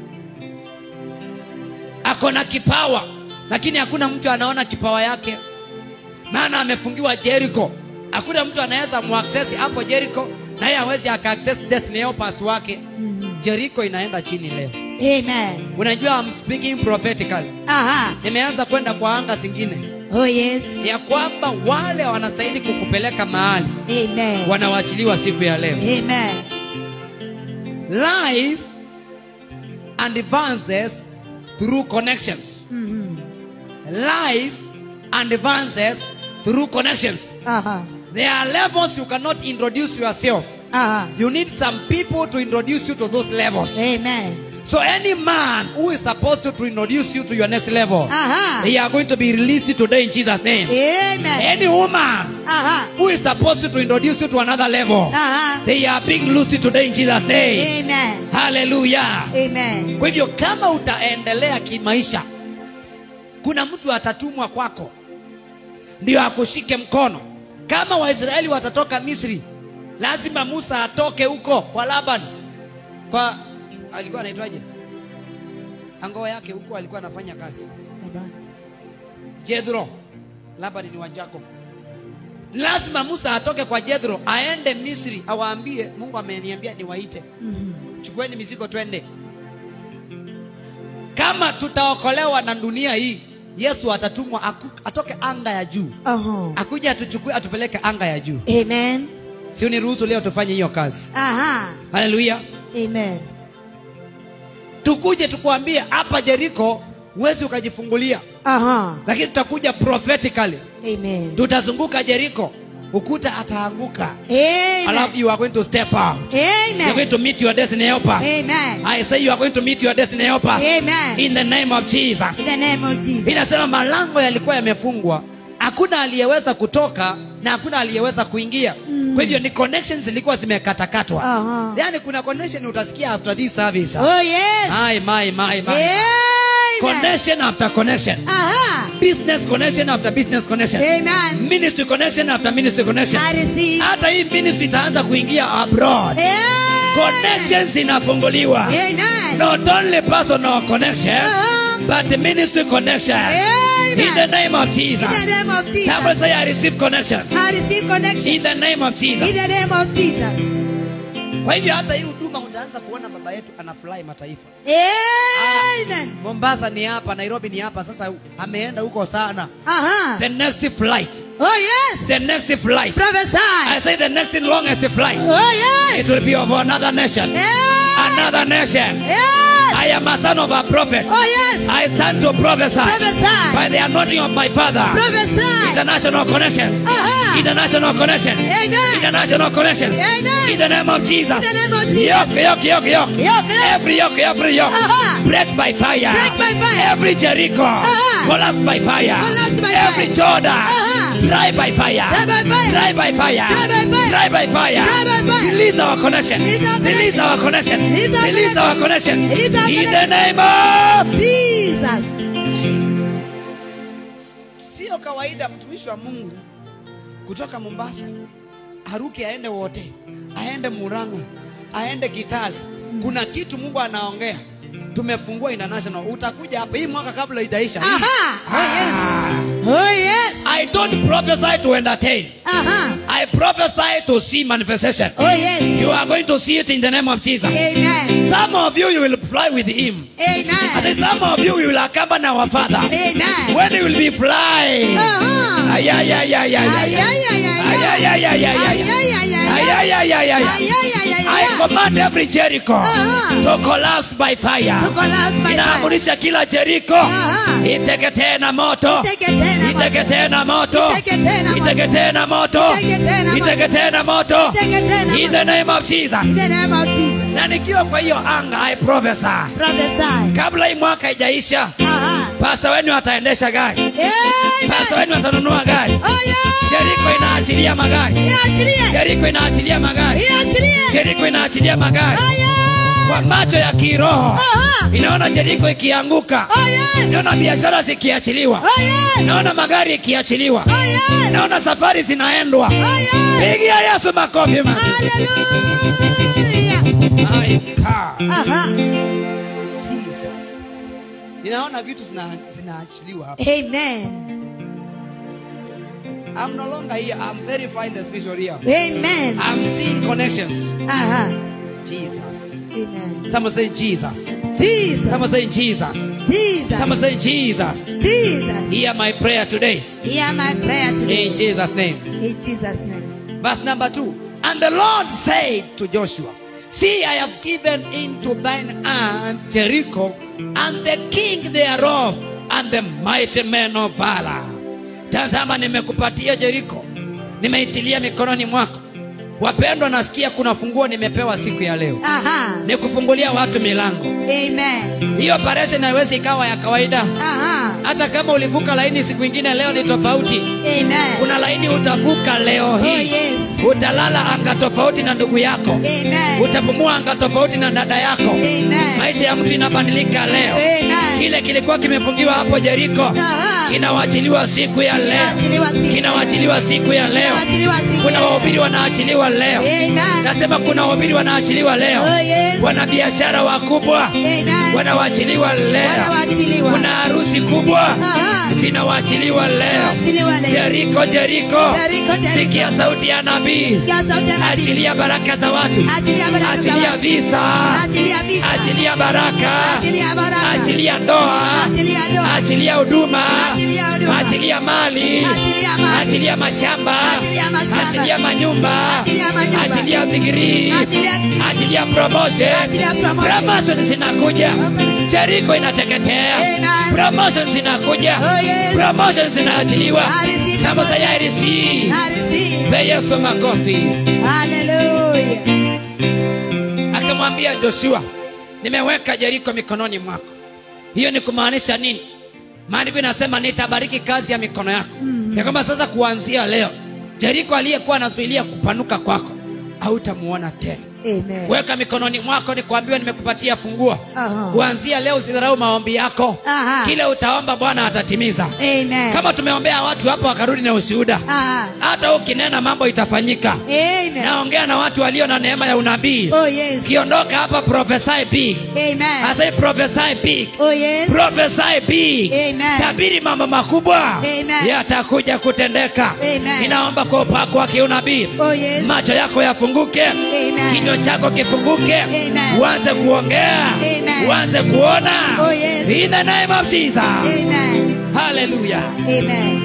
ako na kipawa lakini hakuna mtu anaona kipawa yake maana amefungiwa jericho hakuna mtu anaweza muaccess hapo jericho naye hawezi akaaccess destiny helpers wake jericho inaenda chini leo Amen. unajua I'm speaking prophetically Aha. nimeanza kwenda kwa anga zingine Oh yes. ya kwamba wale wanastahili kukupeleka mahali Amen. wanawachiliwa siku ya leo Amen. life advances through connections Mhm. life advances through connections Aha. there are levels you cannot introduce yourself Aha. you need some people to introduce you to those levels Amen. so any man who is supposed to, to introduce you to your next level Aha. they are going to be released today in jesus name Amen. any woman Aha. who is supposed to, to introduce you to another level Aha. they are being loosed today in jesus name Amen. hallelujah Amen. kwa hivyo kama utaendelea kimaisha kuna mtu atatumwa kwako ndio akushike mkono kama waisraeli watatoka misri lazima musa atoke huko kwa laban kwa alikuwa anaitwaje angoo yake huko alikuwa anafanya kazi Baba. jethro laban ni wa jacob lazima musa atoke kwa jethro aende misri awaambie mungu ameniambia niwaite Mhm. chukueni mizigo twende kama tutaokolewa na dunia hii yesu atatumwa aku- atoke anga ya juu Aha. akuja atuchukue atupeleke anga ya juu Amen. si uniruhusu leo tufanye hiyo kazi Aha. haleluya Amen. tukuje tukuambie hapa jeriko huwezi ukajifungulia Aha. lakini tutakuja prophetically Amen. tutazunguka jeriko ukuta ataanguka Amen. alafu you are going to step out you are going Amen. to meet your destiny helpers Amen. i say you are going to meet your destiny helpers Amen. in the name of jesus In the name of Jesus. inasema malango yalikuwa yamefungwa hakuna aliyeweza kutoka na hakuna aliyeweza kuingia mm. kwa hivyo ni connections zilikuwa zimekatakatwa Aha. yaani kuna connection utasikia after this service Oh yes. my, my, my, my. Amen. connection after connection Aha. business connection after business connection Amen. ministry connection after ministry connection I receive. hata hii ministry itaanza kuingia abroad Amen. connections inafunguliwa Amen. not only personal connection Uh-huh. but the ministry connection Amen. in the name of In Jesus the name of Jesus. Somebody say I receive connections I receive connection. in the name of In Jesus the name of Jesus. kwa hivyo hata hii huduma utaanza kuona baba yetu anafurahi mataifa Amen. Mombasa ni hapa Nairobi ni hapa sasa ameenda huko sana Aha. the next flight Oh yes. the next flight I Prophesy. say the next longest flight Oh it yes. will be of another nation Yes. another nation Yes. I am a son of a prophet Oh yes. I stand to prophesy Prophesy. by the anointing of my father Prophesy. international connections Aha. international connection Amen. international connections Amen. in the name of Jesus In the name of Jesus. yoke yoke yoke yoke Yoke, yoke. every yoke every yoke Aha. break by fire Break by fire. every Jericho Aha. collapse by fire Collapse by every fire. Jordan Aha. dry by fire Dry by fire. dry by fire Dry by fire. dry by fire Dry by fire. release our connection Release our release connection. our connection Release our release our connection Release our in the connection. name of Jesus. sio kawaida mtumishi wa mungu kutoka mombasa aruke aende wote aende muranga aende kitale kuna kitu mungu anaongea tumefungua international utakuja hapa hii mwaka kabla itaisha hii. Aha. Oh yes. Oh yes. i don't prophesy to entertain Aha. i prophesy to see manifestation Oh yes. you are going to see it in the name of jesus Amen. some of you you will fly with him I Amen. say some of you you will accompany our father Amen. when you will be flying Aha. Ay, ay, ay, ay, ay, ay, Ay, ay. ay, ay, ay, Ay, ay, ay, ay, ay, ay. Ay, ay, ay, ay, Ay, ay. ay, ay, ay, ay. Ay, ay, ay, ay, I ay. command every Jericho Uh-huh. to collapse by fire. To collapse by fire. Inaamurisha kila Jericho Uh-huh. iteketee na moto, Iteketee na moto. iteketee na moto, Iteketee na moto. iteketee na moto, Iteketee na moto. iteketee na moto. Iteketee na In moto. the name of Jesus. In the name of Jesus. Na nikiwa kwa hiyo anga, I prophesy Prophesy. kabla hii mwaka haijaisha, Aha. pasta wenu ataendesha gari, pasta Amen. wenu atanunua gari, Oh yes. Jericho inaachilia magari, Iachilie. Jericho inaachilia magari, Iachilie. Jericho inaachilia magari. Oh yes. Kwa macho ya kiroho Aha. inaona Jericho ikianguka, Oh yes. inaona biashara zikiachiliwa, Oh yes. naona magari ikiachiliwa, Oh yes. naona safari zinaendwa. Oh yes. Pigia Yesu makofi ma. Hallelujah. My God. Aha. Jesus. Ninaona vitu zina- zinaachiliwa hapa. Amen. I'm no longer here. I'm verifying the spiritual realm. Amen. I'm seeing connections. Aha. Jesus. Amen. Someone say Jesus. Jesus. Someone say Jesus. Jesus. Someone say Jesus. Jesus. Hear my prayer today. Hear my prayer In today. Jesus' name. In Jesus' name. Verse number two. And the Lord said to Joshua, See, I have given into thine hand Jericho, and the king thereof, and the mighty men of valor. Tazama, nimekupatia Jericho, nimeitilia mikononi mwako. Wapendwa, nasikia kuna funguo nimepewa siku ya leo, Aha. ni kufungulia watu milango. Amen. Hiyo operation haiwezi ikawa ya kawaida. Aha. Hata kama ulivuka laini siku ingine, leo ni tofauti. Amen. Kuna laini utavuka leo Oh hii yes. utalala anga tofauti na ndugu yako Amen. utapumua anga tofauti na dada yako Amen. maisha ya mtu inabadilika leo Amen. kile kilikuwa kimefungiwa hapo jeriko Aha. kinawachiliwa siku ya leo Kinaachiliwa siku. kinawachiliwa siku ya leo Kinaachiliwa siku. kuna wahubiri wanaachiliwa leo Amen. nasema kuna wahubiri wanaachiliwa leo Oh yes. wanabiashara wakubwa Amen. wanawachiliwa leo Wanawachiliwa. kuna harusi kubwa Aha. zinawachiliwa leo Wanawachiliwa leo. jeriko jeriko Jeriko, Jeriko. sikia sauti ya nabii Sikia sauti ya nabii. achilia baraka za watu Achilia baraka za achilia watu. visa Achilia visa. achilia baraka Achilia baraka. achilia ndoa Achilia ndoa. achilia huduma Achilia huduma. achilia mali Achilia mali. achilia mashamba Achilia mashamba. achilia manyumba Achilia manyumba. achilia digrii Achilia degree. achilia promotion Achilia promotion. promotion zinakuja Promotion. jeriko inateketea Amen. promotion zinakuja Oh, yes. promotion zinaachiliwa I receive Sema promotion. say, I receive I receive. Pe Yesu makofi Hallelujah. akamwambia joshua nimeweka jeriko mikononi mwako hiyo ni kumaanisha nini maandiko inasema nitabariki kazi ya mikono yako mm. ya kwamba sasa kuanzia leo jeriko aliyekuwa anazuilia kupanuka kwako hautamuona tena Amen. weka mikononi mwako ni kuambiwa nimekupatia funguo Aha. kuanzia leo usidharau maombi yako Aha. kile utaomba bwana atatimiza Amen. kama tumeombea watu hapa wakarudi na ushuhuda Aha. hata ukinena mambo itafanyika Amen. naongea na watu walio na neema ya unabii Oh yes. ukiondoka hapa prophesy big Amen. asai prophesy big Oh yes. prophesy big Amen. tabiri mambo makubwa Amen. yatakuja kutendeka Amen. ninaomba kwa upako wa kiunabii Oh yes. macho yako yafunguke Amen. kinywa chako kifunguke Amen. uanze kuongea Amen. uanze kuona Oh, yes. in the name of jesus Amen. haleluya Amen.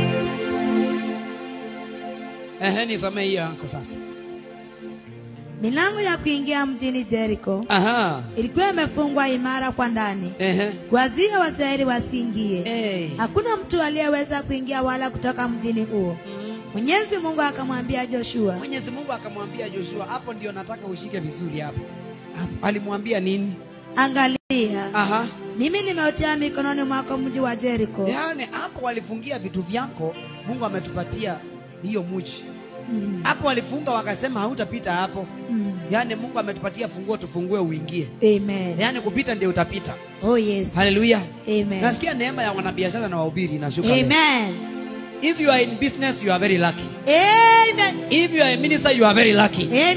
ehe nisomee hiyo yako sasa Milango ya kuingia mjini Jericho aha ilikuwa imefungwa imara kwa ndani, ehe kuwazuia Waisraeli wasiingie. hey. Hakuna mtu aliyeweza kuingia wala kutoka mjini huo. Mwenyezi Mungu akamwambia Joshua, mwenyezi mungu akamwambia joshua hapo ndio nataka ushike vizuri hapo Hapo. alimwambia nini angalia, aha mimi nimeutia mikononi mwako mji wa Jericho. yaani hapo walifungia vitu vyako mungu ametupatia hiyo muji Mm, hapo walifunga wakasema hautapita hapo mm. yaani mungu ametupatia funguo tufungue uingie Amen. yaani kupita ndio utapita Oh yes. haleluya Amen. nasikia neema ya wanabiashara na wahubiri inashuka leo. Amen. if you are in business you are very lucky Amen. if you are a minister you are very lucky Amen.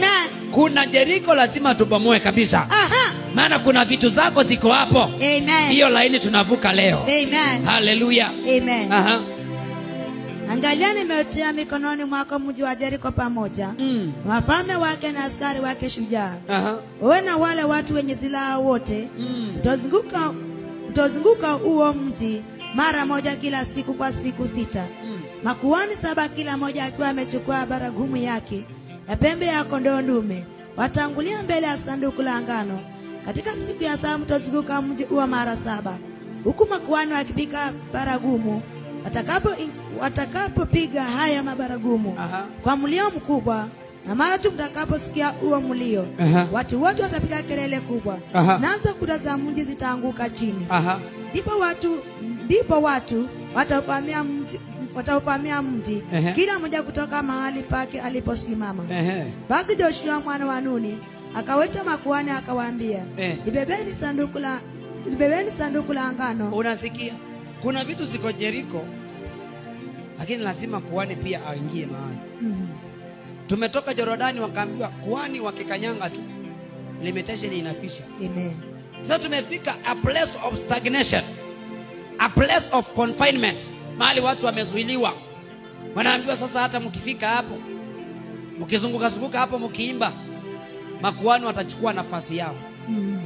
kuna jeriko lazima tubomoe kabisa Aha. maana kuna vitu zako ziko hapo Amen. hiyo laini tunavuka leo Amen. haleluya Amen. Aha. Angalia nimetia mikononi mwako mji wa Jeriko pamoja Mm. na wafalme wake na askari wake shujaa. Aha. Wewe na wale watu wenye silaha wote Mm. mtazunguka mtazunguka huo mji mara moja kila siku kwa siku sita. Mm. Makuhani saba kila moja akiwa amechukua baragumu yake ya pembe ya kondoo dume watangulia mbele ya sanduku la ngano. Katika siku ya saba mtazunguka mji huo mara saba, huku makuhani wakipiga baragumu. Watakapo watakapopiga haya mabaragumu Aha. kwa mlio mkubwa, na mara tu mtakaposikia huo mlio, Aha. watu wote watapiga kelele kubwa, Aha. nazo kuta za mji zitaanguka chini Aha. ndipo watu ndipo watu watauvamia mji watauvamia mji Ehe. kila mmoja kutoka mahali pake aliposimama Ehe. basi joshua mwana wa nuni akaweta makuhani akawaambia Eh. libebeni sanduku la libebeni sanduku la ngano unasikia kuna vitu ziko jeriko lakini lazima kuhani pia aingie mahali Mm. tumetoka jorodani wakaambiwa kuhani wakikanyanga tu limitation inapisha amen sasa tumefika a place of stagnation a place of confinement mahali watu wamezuiliwa wanaambiwa sasa hata mkifika hapo mkizunguka zunguka hapo mkiimba makuhani watachukua nafasi yao Mm.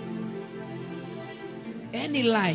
any lie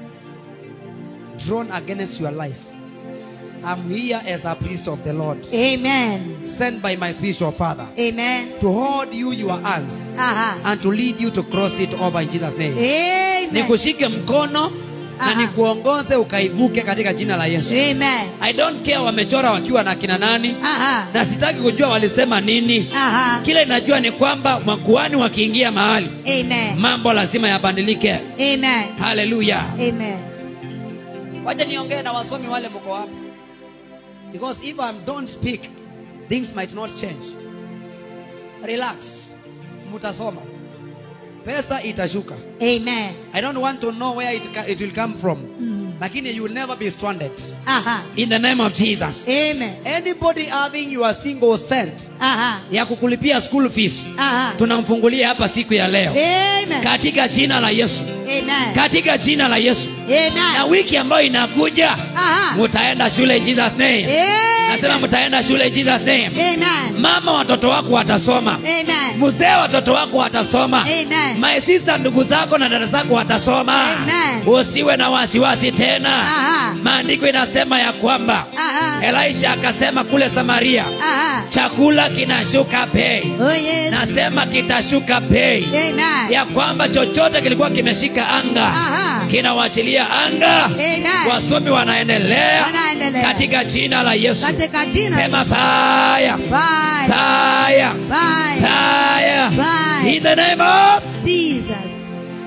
drawn against your life i'm here as a priest of the lord amen sent by my spiritual father amen to hold you your hands aha and to lead you to cross it over in jesus name amen nikushike mkono na Aha. nikuongoze ukaivuke katika jina la yesu amen i don't care wamechora wakiwa na kina nani aha na sitaki kujua walisema nini aha kile najua ni kwamba makuhani wakiingia mahali amen mambo lazima yabadilike amen haleluya amen wacha niongee na wasomi wale mko hapa because if I don't speak things might not change relax mutasoma pesa itashuka amen i don't want to know where it, ca- it will come from Mm. lakini you will never be stranded aha in the name of jesus amen anybody having your single cent aha ya kukulipia school fees aha tunamfungulia hapa siku ya leo amen katika jina la yesu amen katika jina la yesu na amen wiki ambayo inakuja aha mutaenda shule in jesus name nasema amen mtaenda shule in jesus name amen mama watoto wako watasoma amen mzee watoto wako watasoma Amen. my sister ndugu zako na dada zako watasoma Amen. usiwe na wasiwasi tena Aha. maandiko inasema ya kwamba aha elisha akasema kule samaria aha chakula kinashuka bei oh yes nasema kitashuka bei amen ya kwamba chochote kilikuwa kimeshika anga Aha. kinawachilia anga Amen. wasomi wanaendelea Wanaendelea. katika jina la yesu katika jina sema fire bye fire bye fire Bye. in the name of jesus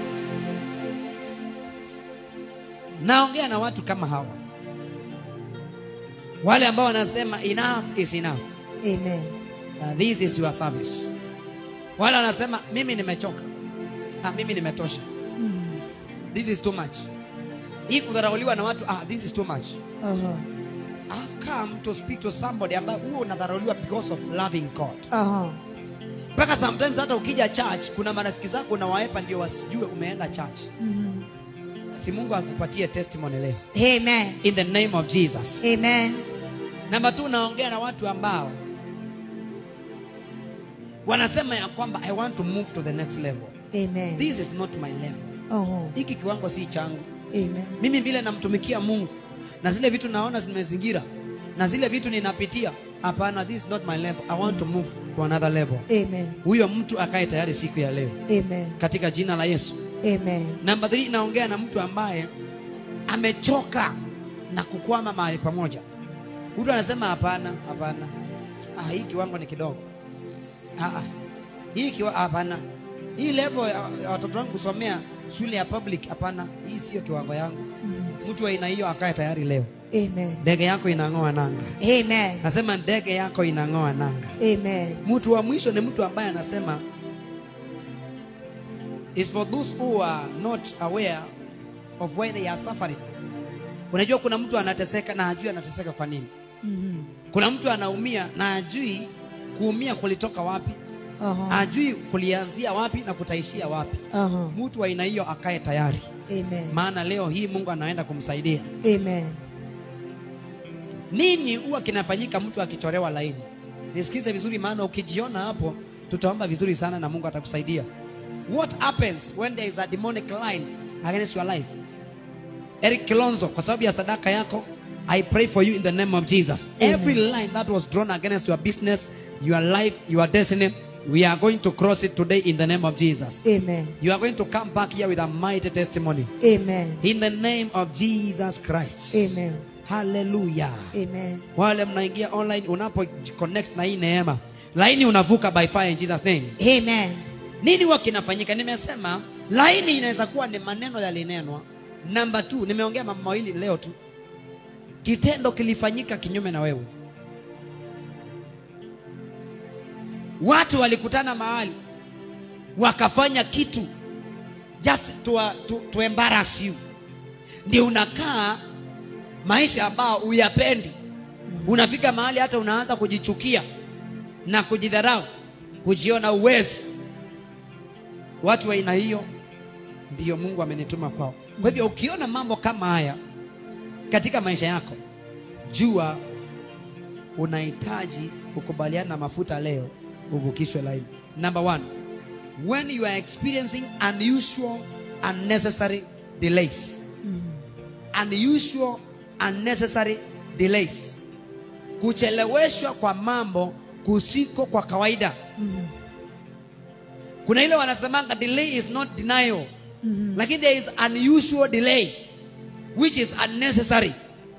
naongea na watu kama hawa wale ambao wanasema enough is enough amen Uh, this is your service wale wanasema mimi nimechoka ah, mimi nimetosha Mm. this is too much hii kudharauliwa na watu ah, this is too much Aha. I've come to speak to somebody ambaye huo unadharauliwa because of loving God Aha. mpaka sometimes hata ukija church kuna marafiki zako unawaepa ndio wasijue umeenda church Mhm. si mungu akupatie testimony leo amen in the name of jesus amen namba tu naongea na watu ambao wanasema ya kwamba i want to move to the next level amen this is not my level Aha. hiki kiwango si changu amen mimi vile namtumikia mungu na zile vitu naona zimezingira na zile vitu ninapitia hapana this is not my level i want to move to another level amen huyo mtu akae tayari siku ya leo amen katika jina la yesu amen namba 3 naongea na mtu ambaye amechoka na kukwama mahali pamoja mtu anasema hapana hapana ah, hii kiwango ni kidogo ah, ah. hii kiwa hapana hii level ya ya watoto wangu kusomea shule ya public hapana hii sio kiwango yangu Mm. mtu wa aina hiyo akae tayari leo amen ndege yako inang'oa nanga amen nasema ndege yako inang'oa nanga amen mtu wa mwisho ni mtu ambaye anasema is for those who are not aware of why they are suffering unajua kuna mtu anateseka na hajui anateseka kwa nini Mhm. kuna mtu anaumia na hajui kuumia kulitoka wapi Aha. ajui kulianzia wapi na kutaishia wapi Aha. mtu wa aina hiyo akae tayari Amen. maana leo hii mungu anaenda kumsaidia Amen. nini huwa kinafanyika mtu akichorewa laini nisikize vizuri maana ukijiona hapo tutaomba vizuri sana na mungu atakusaidia what happens when there is a demonic line against your life eric kilonzo kwa sababu ya sadaka yako i pray for you in the name of jesus Amen. every line that was drawn against your business your life your destiny we are going to cross it today in the name of jesus Amen. you are going to come back here with a mighty testimony Amen. in the name of jesus christ Amen. hallelujah Amen. wale mnaingia online unapo connect na hii neema laini unavuka by fire in jesus name Amen. nini huwa kinafanyika nimesema laini inaweza kuwa ni maneno yalinenwa namba t nimeongea mambo mawili leo tu kitendo kilifanyika kinyume na wewe watu walikutana mahali wakafanya kitu just to, to, to embarrass you ndio unakaa maisha ambao uyapendi unafika mahali hata unaanza kujichukia na kujidharau kujiona uwezi watu wa aina hiyo ndiyo mungu amenituma kwao kwa hivyo ukiona mambo kama haya katika maisha yako jua unahitaji kukubaliana na mafuta leo uvukishwe laini number one when you are experiencing unusual unnecessary delays unusual unnecessary delays kucheleweshwa kwa mambo kusiko kwa kawaida kuna ile wanasemanga delay is not denial lakini there is unusual delay which is unnecessary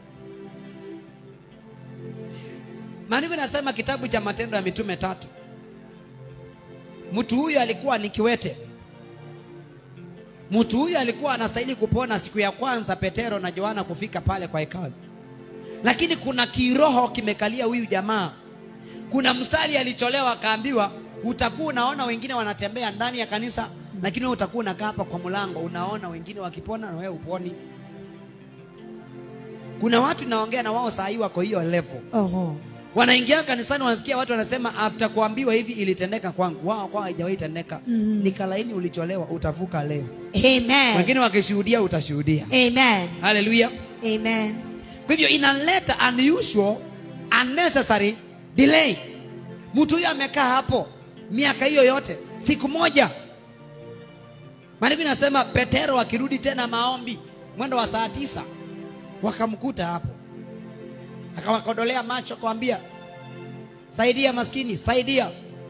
maandiko inasema kitabu cha matendo ya mitume tatu mtu huyu alikuwa ni kiwete mtu huyu alikuwa anastahili kupona siku ya kwanza petero na yohana kufika pale kwa hekalu lakini kuna kiroho kimekalia huyu jamaa kuna mstari alicholewa akaambiwa utakuwa unaona wengine wanatembea ndani ya kanisa lakini wewe utakuwa unakaa hapa kwa mlango unaona wengine wakipona na wewe uponi kuna watu naongea na wao saa hii wako hiyo level Oho. wanaingia kanisani wanasikia watu wanasema after kuambiwa hivi ilitendeka kwangu wao kwao haijawahi tendeka Mhm. nikalaini ulicholewa utavuka leo Amen. wengine wakishuhudia utashuhudia Amen. haleluya Amen. kwa hivyo inaleta unusual unnecessary delay mtu huyo amekaa hapo miaka hiyo yote siku moja maandiko inasema petero akirudi tena maombi mwendo wa saa tisa wakamkuta hapo akawakodolea macho akawambia saidia maskini saidia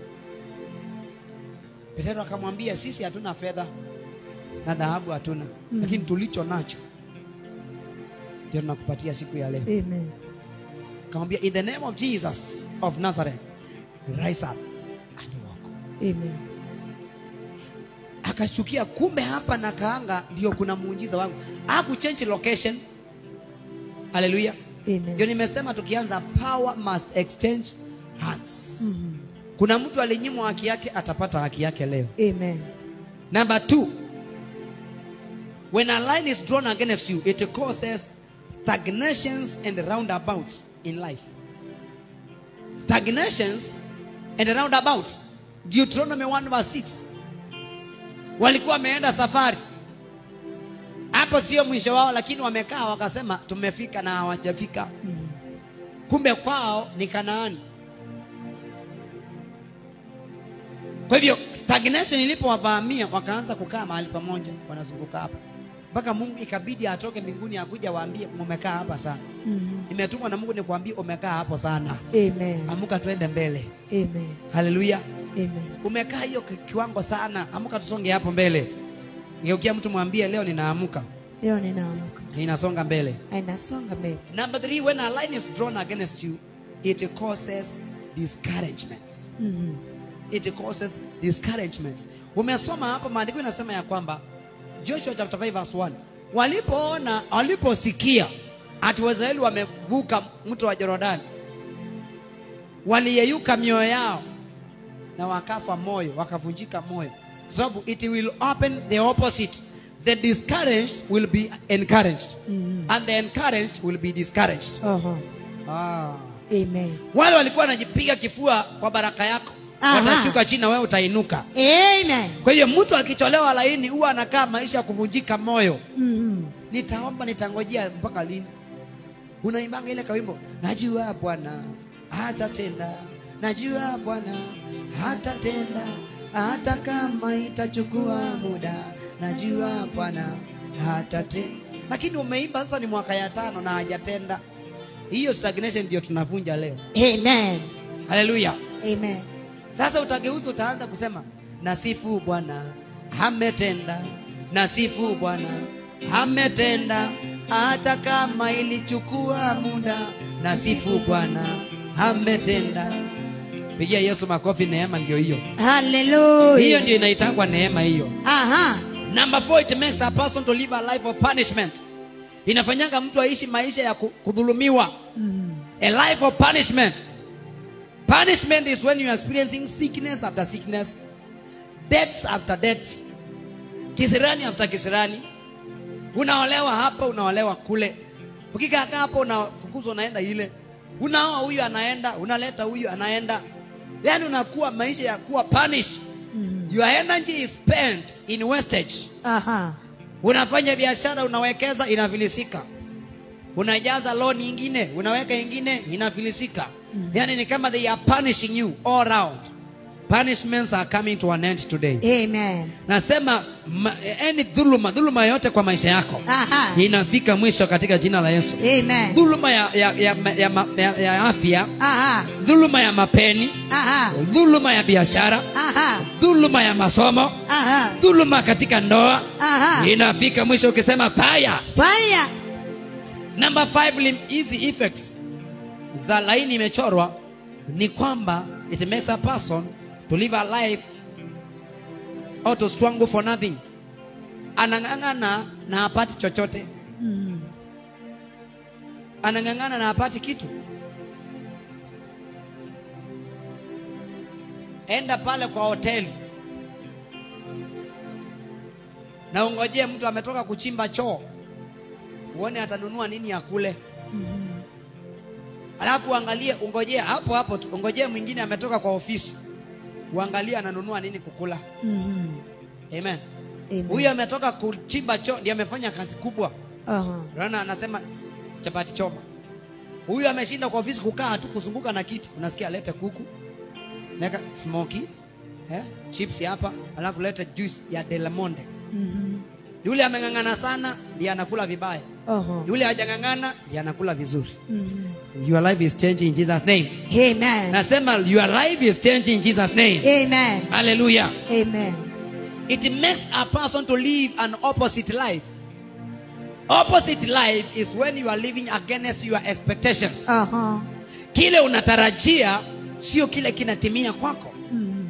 petero akamwambia sisi hatuna fedha na dhahabu hatuna mm. lakini tulicho nacho ndio tunakupatia siku ya leo Amen. akamwambia in the name of jesus of nazareth rise up and walk Amen. akashukia kumbe hapa na kaanga ndio kuna muujiza wangu akuchange location haleluya ndio Amen. nimesema tukianza power must exchange hands Mhm. kuna mtu alinyimwa haki yake atapata haki yake leo Amen. number two when a line is drawn against you it causes stagnations and roundabouts in life stagnations and roundabouts deuteronomy 1 verse 6 walikuwa wameenda safari hapo sio mwisho wao lakini wamekaa wakasema tumefika na hawajafika kumbe kwao ni kanaani kwa hivyo stagnation ilipowavamia wakaanza kukaa mahali pamoja wanazunguka hapa mpaka mungu ikabidi atoke mbinguni akuja waambie mumekaa hapa sana Mhm. imetumwa na mungu nikuambie umekaa hapo sana Amen. amuka tuende mbele Amen. haleluya Amen. umekaa hiyo ki- kiwango sana amuka tusonge hapo mbele geukia mtu mwambie leo ninaamuka Leo ninaamka. inasonga mbele Inasonga mbele. number three when a line is drawn against you it causes discouragements Mhm. it causes discouragements umesoma hapo maandiko inasema ya kwamba joshua chapter 5 verse 1 walipoona waliposikia ati waisraeli wamevuka mto wa jorodani waliyeyuka mioyo yao na wakafa moyo wakavunjika moyo sababu it will open the opposite the discouraged will be encouraged Mhm. and the encouraged will be discouraged Oho. ah. Amen. wale walikuwa wanajipiga kifua kwa baraka yako Aha. watashuka chini na wewe utainuka Amen. kwa hiyo mtu akicholewa laini huwa anakaa maisha ya kuvunjika moyo Mhm. nitaomba nitangojea mpaka lini unaimbanga ile kawimbo najua bwana hatatenda najua bwana hatatenda hata kama itachukua muda najua bwana hatatenda lakini umeimba sasa ni mwaka ya tano na hajatenda hiyo stagnation ndio tunavunja leo Amen. haleluya Amen. sasa utageuza utaanza kusema nasifu bwana ametenda nasifu bwana ametenda hata kama ilichukua muda nasifu bwana ametenda pigia yesu makofi neema ndio hiyo hiyo Hallelujah. ndio inaitangwa neema hiyo Aha. number four it makes a person to live a life of punishment inafanyanga mtu aishi maisha ya ku- kudhulumiwa a life of punishment punishment is when you are experiencing sickness after sickness deaths after deaths kisirani after kisirani unaolewa hapa unaolewa kule ukikaa hapo unafukuzwa unaenda ile unaoa huyu anaenda unaleta huyu anaenda yaani unakuwa maisha ya kuwa punished your energy is spent in wastage Aha. unafanya biashara unawekeza inafilisika unajaza loan ingine unaweka ingine inafilisika yani ni kama they are punishing you all round punishments are coming to an end today Amen. nasema ma, any dhuluma dhuluma yote kwa maisha yako Aha. inafika mwisho katika jina la yesu Amen. dhuluma ya, ya, ya, ya, ma- ya, ya afya Aha. dhuluma ya mapeni Aha. dhuluma ya biashara Aha. dhuluma ya masomo Aha. dhuluma katika ndoa Aha. inafika mwisho ukisema fire Fire. number five lim- hizi effects za laini imechorwa ni kwamba it makes a person to live a life or to struggle for nothing anang'ang'ana na hapati chochote anang'ang'ana na hapati kitu enda pale kwa hoteli na ungojee mtu ametoka kuchimba choo uone atanunua nini ya kule alafu uangalie ungojee hapo hapo tu, ungojee mwingine ametoka kwa ofisi uangalie ananunua nini kukula Mhm. amen Amen. huyu ametoka kuchimba choo ndiye amefanya kazi kubwa Aha. Rana anasema chapati choma. Huyu ameshinda kwa ofisi kukaa tu kuzunguka na kiti. Unasikia alete kuku. Neka smoky. Eh? Chips hapa, alafu lete juice ya Delamonte. Mhm. Yule ameng'ang'ana sana ndiye anakula vibaya. Aha. Yule hajang'ang'ana ndiye anakula vizuri. Mhm. Your life is changing in Jesus name. Amen. Nasema your life is changing in Jesus name. Amen. Hallelujah. Amen. It makes a person to live an opposite life. Opposite life is when you are living against your expectations. Aha. Kile unatarajia sio kile kinatimia kwako. Mhm.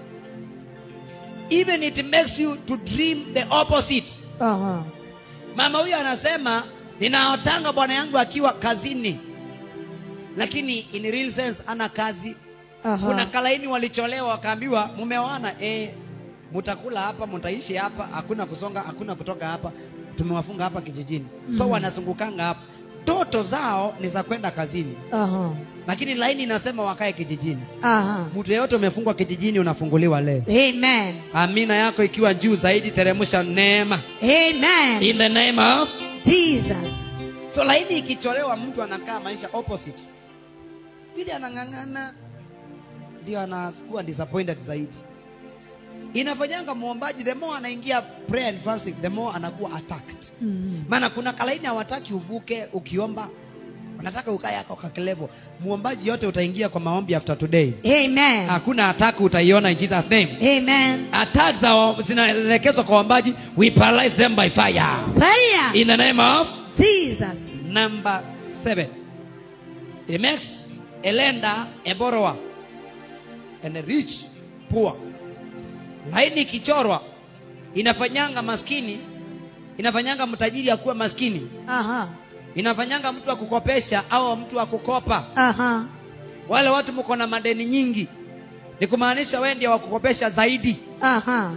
Even it makes you to dream the opposite. Aha. Mama huyu anasema ninaotanga bwana yangu akiwa kazini, lakini in real sense ana kazi. Aha. Kuna kalaini walicholewa wakaambiwa mumeoana, eh, mutakula hapa, mutaishi hapa, hakuna kusonga, hakuna kutoka hapa, tumewafunga hapa kijijini. So wanazungukanga hapa, ndoto zao ni za kwenda kazini, Aha. lakini laini inasema wakae kijijini. Aha. Mtu yeyote umefungwa kijijini, unafunguliwa leo. Amen. Amina yako ikiwa juu zaidi, teremsha neema Amen. in the name of Jesus. so. Laini ikicholewa, mtu anakaa maisha opposite, vile anang'ang'ana, ndio anakuwa disappointed zaidi. Inafanyanga muombaji, the more anaingia prayer and fasting, the more anakuwa attacked. Mhm. Maana kuna kalaini hawataki uvuke ukiomba, wanataka ukae yako kakelevo. Muombaji yote utaingia kwa maombi after today, Amen. hakuna attack utaiona in Jesus name. Amen. attacks za- zinaelekezwa kwa waombaji we paralyze them by fire Fire. in the name of Jesus. number seven it makes a lender a borrower and a rich poor laini ikichorwa inafanyanga maskini inafanyanga mtajiri akuwe maskini Aha. inafanyanga mtu wa kukopesha au mtu wa kukopa Aha. wale watu mko na madeni nyingi ni kumaanisha wewe ndio wa kukopesha zaidi Aha.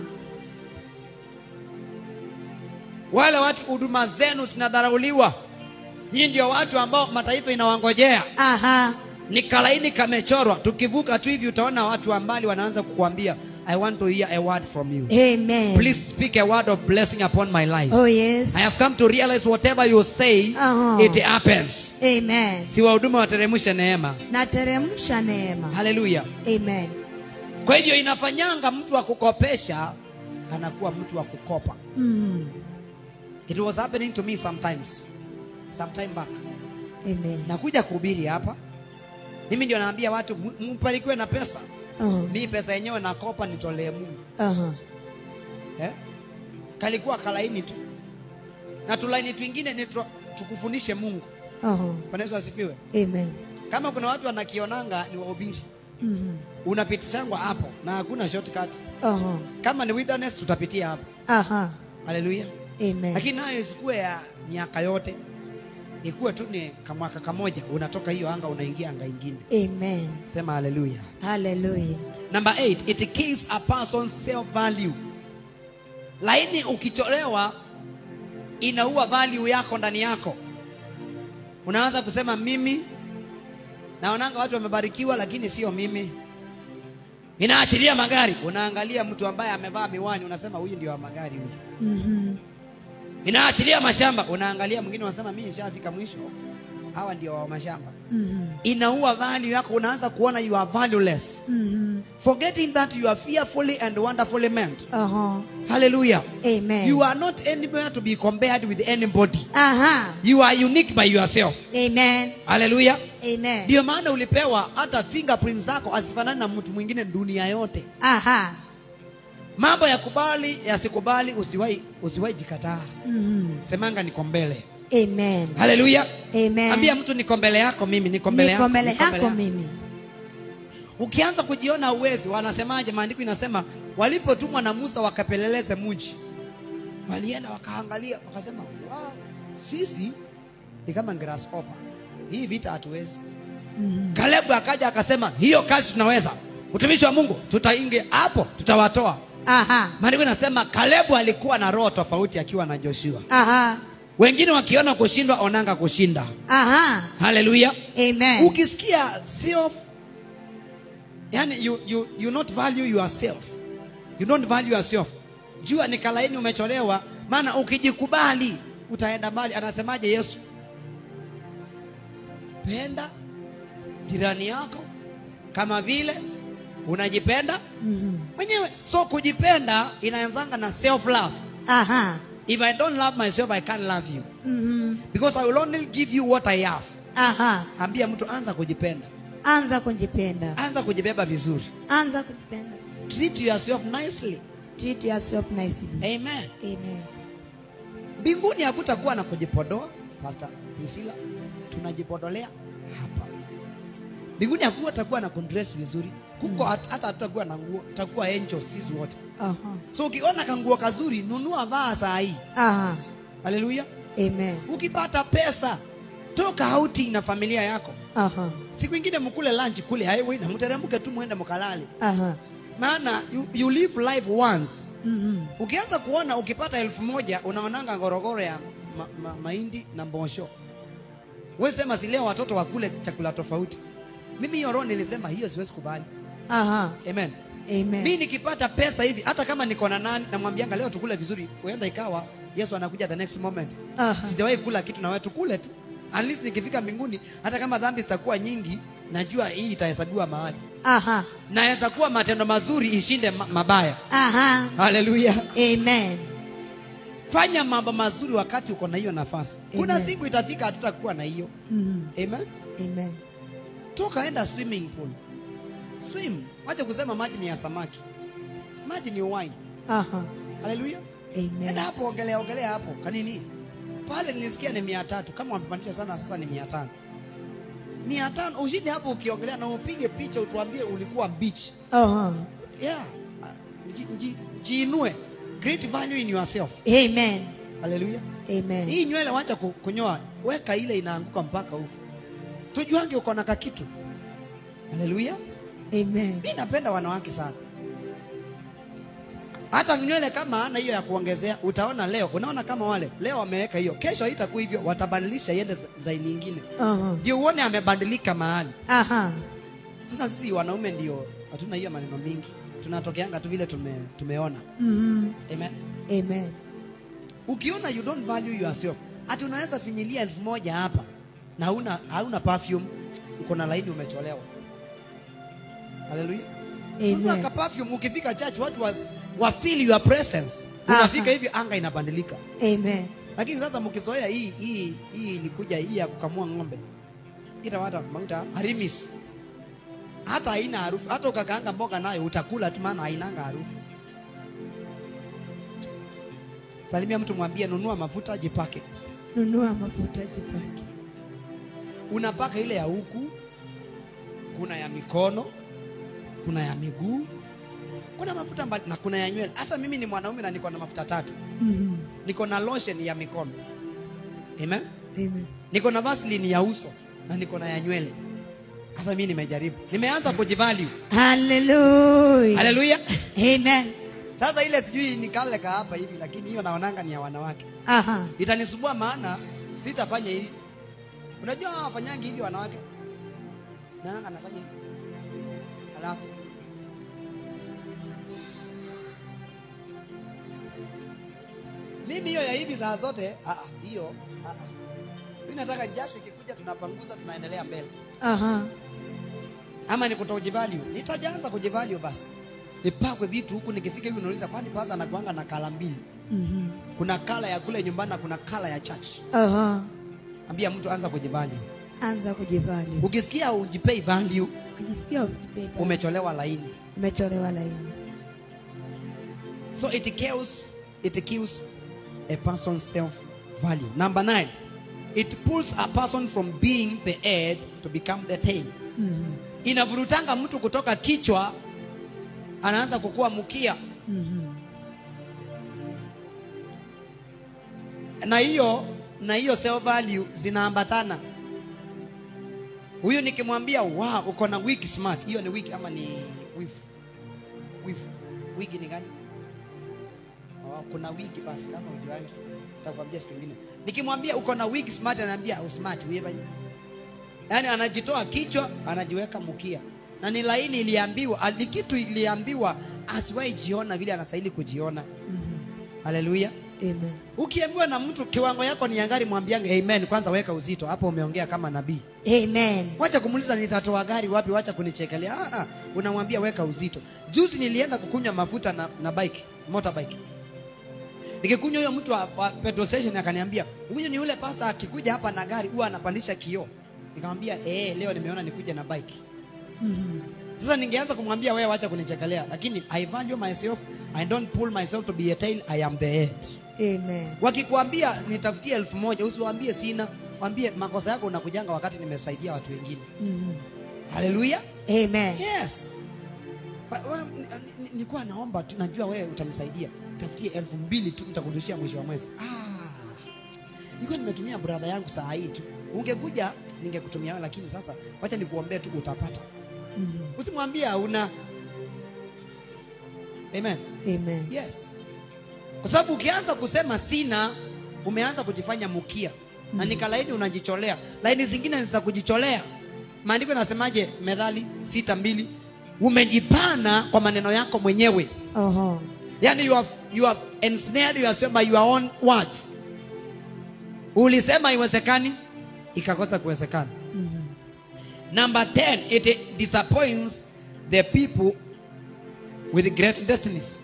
wale watu huduma zenu zinadharauliwa hii ndio watu ambao mataifa inawangojea Aha. ni kalaini kamechorwa tukivuka tu hivi utaona watu wa mbali wanaanza kukuambia i want to hear a word from you Amen. please speak a word of blessing upon my life Oh yes. i have come to realize whatever you say Uh-huh. it happens Amen. si wahuduma wateremshe neema Nateremsha neema. haleluya Amen. kwa hivyo inafanyanga mtu wa kukopesha anakuwa mtu wa kukopa Mm. it was happening to me sometimes sometime back Amen. nakuja kuhubiri hapa mimi ndio naambia watu "M- mbarikiwe na pesa Uh-huh. mi pesa yenyewe nakopa nitolee mungu Uh-huh. eh? kalikuwa kalaini tu na tulaini twingine ni tu- tukufundishe mungu Uh-huh. Bwana Yesu asifiwe Amen. kama kuna watu wanakionanga ni wahubiri Mhm. unapitishangwa hapo na hakuna shortcut Uh-huh. kama ni wilderness tutapitia hapo Aha. haleluya Amen. lakini nayo isikuwe ya miaka yote ikuwe tu ni kamwaka kamoja unatoka hiyo anga unaingia anga ingine Amen. sema haleluya Hallelujah. number 8 it kills a person's self value laini ukicholewa inaua value yako ndani yako unaanza kusema mimi naonanga watu wamebarikiwa lakini sio mimi inaachilia magari unaangalia mtu ambaye amevaa miwani unasema huyu ndio wa magari huyu Mhm. inaachilia mashamba unaangalia mwingine unasema mimi nishafika mwisho hawa ndio wa mashamba Mhm. inaua value yako unaanza kuona you are valueless Mhm. forgetting that you are fearfully and wonderfully meant Uh-huh. hallelujah Amen. you are not anywhere to be compared with anybody Aha. you are unique by yourself Amen. hallelujah Amen. ndio maana ulipewa hata fingerprints zako asifanani na mtu mwingine dunia yote Aha. mambo ya kubali yasikubali usiwahi usiwahi jikataa Mhm. semanga niko mbele Amen. haleluya Amen. ambia mtu niko mbele yako mimi niko mbele yako Niko mbele niko mbele yako yako. mimi. ukianza kujiona uwezi wanasemaje maandiko inasema walipotumwa na musa wakapeleleze mji walienda wakaangalia wakasema wow, sisi ni kama grasshopper hii vita hatuwezi Mhm. kalebu akaja akasema hiyo kazi tunaweza utumishi wa mungu tutaingia hapo tutawatoa Aha. maandiko inasema kalebu alikuwa na roho tofauti akiwa na joshua Aha. wengine wakiona kushindwa onanga kushinda Aha. haleluya Amen. ukisikia self yani you, you, you not value yourself you don't value yourself jua ni kalaini umecholewa maana ukijikubali utaenda mbali anasemaje yesu penda jirani yako kama vile unajipenda Mhm. mwenyewe so kujipenda inaanzanga na self love Aha. if i don't love myself i can't love you Mhm. because i will only give you what i have Aha. ambia mtu anza kujipenda Anza kujipenda. anza kujibeba vizuri Anza kujipenda. treat yourself nicely Treat yourself nicely. amen Amen. mbinguni hakutakuwa na kujipodoa pastor priscilla tunajipodolea hapa mbinguni hakutakuwa na kundress vizuri kuko hat- hata hatutakuwa na nguo tutakuwa angels sisi wote Aha. so ukiona kanguo kazuri nunua vaa saa hii Aha. haleluya Amen. ukipata pesa toka outing na familia yako Aha. siku ingine mkule lunch kule highway na mteremke tu mwende mkalale Aha. maana you, you live life once Mhm. ukianza kuona ukipata elfu moja unaonanga ngorogoro ya ma, ma, mahindi na mbosho we sema si leo watoto wakule chakula tofauti mimi hiyo roho nilisema hiyo siwezi kubali Aha. amen Amen. mi nikipata pesa hivi hata kama niko na nani namwambianga leo tukule vizuri huenda ikawa yesu anakuja the next moment Aha. sijawahi kula kitu na wewe tukule tu at least nikifika mbinguni hata kama dhambi zitakuwa nyingi najua hii itahesabiwa mahali Aha. naweza kuwa matendo mazuri ishinde ma mabaya Aha. haleluya Amen. fanya mambo mazuri wakati uko na hiyo nafasi kuna Amen. siku itafika hatutakuwa na hiyo Mhm. amen Amen. toka enda swimming pool swim wacha kusema maji ni ya samaki maji ni wine Aha. haleluya Amen. enda hapo ogelea ogelea hapo kanini pale nilisikia ni mia tatu kama wamepandisha sana sasa ni mia tano mia tano ushinde hapo ukiogelea na upige picha utuambie ulikuwa beach Aha. yeah uh, ji- ji- jiinue create value in yourself Amen. haleluya Amen. hii nywele wacha ku- kunyoa weka ile inaanguka mpaka huko tujuange uko na kakitu haleluya Amen. mi napenda wanawake sana hata nywele kama ana hiyo ya kuongezea utaona leo unaona kama wale leo wameweka hiyo kesho haitakuwa hivyo watabadilisha iende zaini nyingine Aha. ndio uone amebadilika mahali Aha. sasa sisi wanaume ndio hatuna hiyo maneno mingi tunatokeanga tu vile tume, tumeona Mhm. amen Amen. ukiona you don't value yourself ati unaweza finyilia elfu moja hapa na hauna hauna perfume uko na laini umecholewa haleluya Amen. Unaweka perfume ukifika church watu wa, wa feel your presence unafika Aha. hivi anga inabadilika Amen. lakini sasa mkizoea hii hii hii ilikuja hii ya kukamua ng'ombe ita wata mauta harimis hata haina harufu hata ukakaanga mboga nayo utakula tu maana hainanga harufu salimia mtu mwambie nunua mafuta jipake Nunua mafuta jipake. unapaka ile ya huku kuna ya mikono kuna ya miguu kuna mafuta mbali na kuna ya nywele hata mimi ni mwanaume na niko na mafuta tatu Mhm. niko na lotion ya mikono amen Amen. niko na vaseline ya uso na niko na ya nywele hata mimi nimejaribu nimeanza kujivalue Hallelujah. haleluya Amen. sasa ile sijui ni kale ka hapa hivi lakini hiyo naonanga ni ya wanawake Aha. itanisumbua maana sitafanya hivi unajua hawa wafanyangi hivi wanawake naanga anafanya hivi alafu mimi hiyo ya hivi saa zote ah, ah, hiyo ah, ah. mi nataka jasho ikikuja tunapanguza tunaendelea mbele Aha. ama ni kutojivalue nitajaanza kujivalue basi nipakwe vitu huku nikifika hivi unauliza kwani paza anakuanga na kala mbili Mhm. kuna kala ya kule nyumbani na kuna kala ya church Aha. ambia mtu anza kujivalue Anza kujivali. ukisikia ujipei value Ukijisikia ukipepa. umecholewa laini Umecholewa laini. so it kills it kills a person's self value number nine it pulls a person from being the head to become the tail Mhm. inavurutanga mtu kutoka kichwa anaanza kukua mkia Mhm. na hiyo na hiyo self value zinaambatana huyu nikimwambia wow uko na wig smart hiyo ni wig ama ni wif wif wig ni gani oh, kuna wig basi kama ujuangi nitakwambia siku nyingine nikimwambia uko na wig smart ananiambia oh, smart wewe yaani anajitoa kichwa anajiweka mkia na ni laini iliambiwa ni kitu iliambiwa asiwahi jiona vile anastahili kujiona haleluya Amen. ukiambiwa na mtu kiwango yako ni yangari mwambiange amen kwanza weka uzito hapo umeongea kama nabii Amen. wacha kumuuliza nitatoa gari wapi wacha kunichekelea ah, ah, unamwambia weka uzito juzi nilienda kukunywa mafuta na, na bike motorbike nikikunywa huyo mtu wa, wa petrol station akaniambia huyu ni yule pasta akikuja hapa na gari huwa anapandisha kioo nikamwambia eh leo nimeona nikuja na bike Mhm. sasa ningeanza kumwambia wewe wacha kunichekelea lakini i value myself i don't pull myself to be a tail i am the head Amen. wakikwambia nitafutie elfu moja usiwaambie sina waambie makosa yako unakujanga wakati nimesaidia watu wengine Mhm. haleluya Amen. yes Ba- wa- ni- ni- nilikuwa naomba tu najua wewe utanisaidia tafutie elfu mbili tu nitakurudishia mwisho wa mwezi ah, nilikuwa nimetumia brother yangu saa hii tu ungekuja ningekutumia wewe lakini sasa wacha nikuombee tu utapata Mhm. usimwambie hauna amen Amen. yes kwa sababu ukianza kusema sina umeanza kujifanya mukia na nika laini unajicholea laini zingine ni za kujicholea maandiko yanasemaje methali sita mbili umejipana kwa maneno yako mwenyewe Oho. yani you have, you have ensnared yourself by your own words ulisema iwezekani ikakosa kuwezekana Mhm. Number 10, it disappoints the people with great destinies.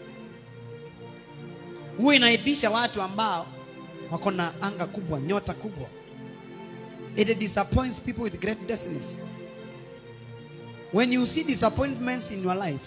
Huwa inaibisha watu ambao wako na anga kubwa, nyota kubwa. It disappoints people with great destinies. When you see disappointments in your life,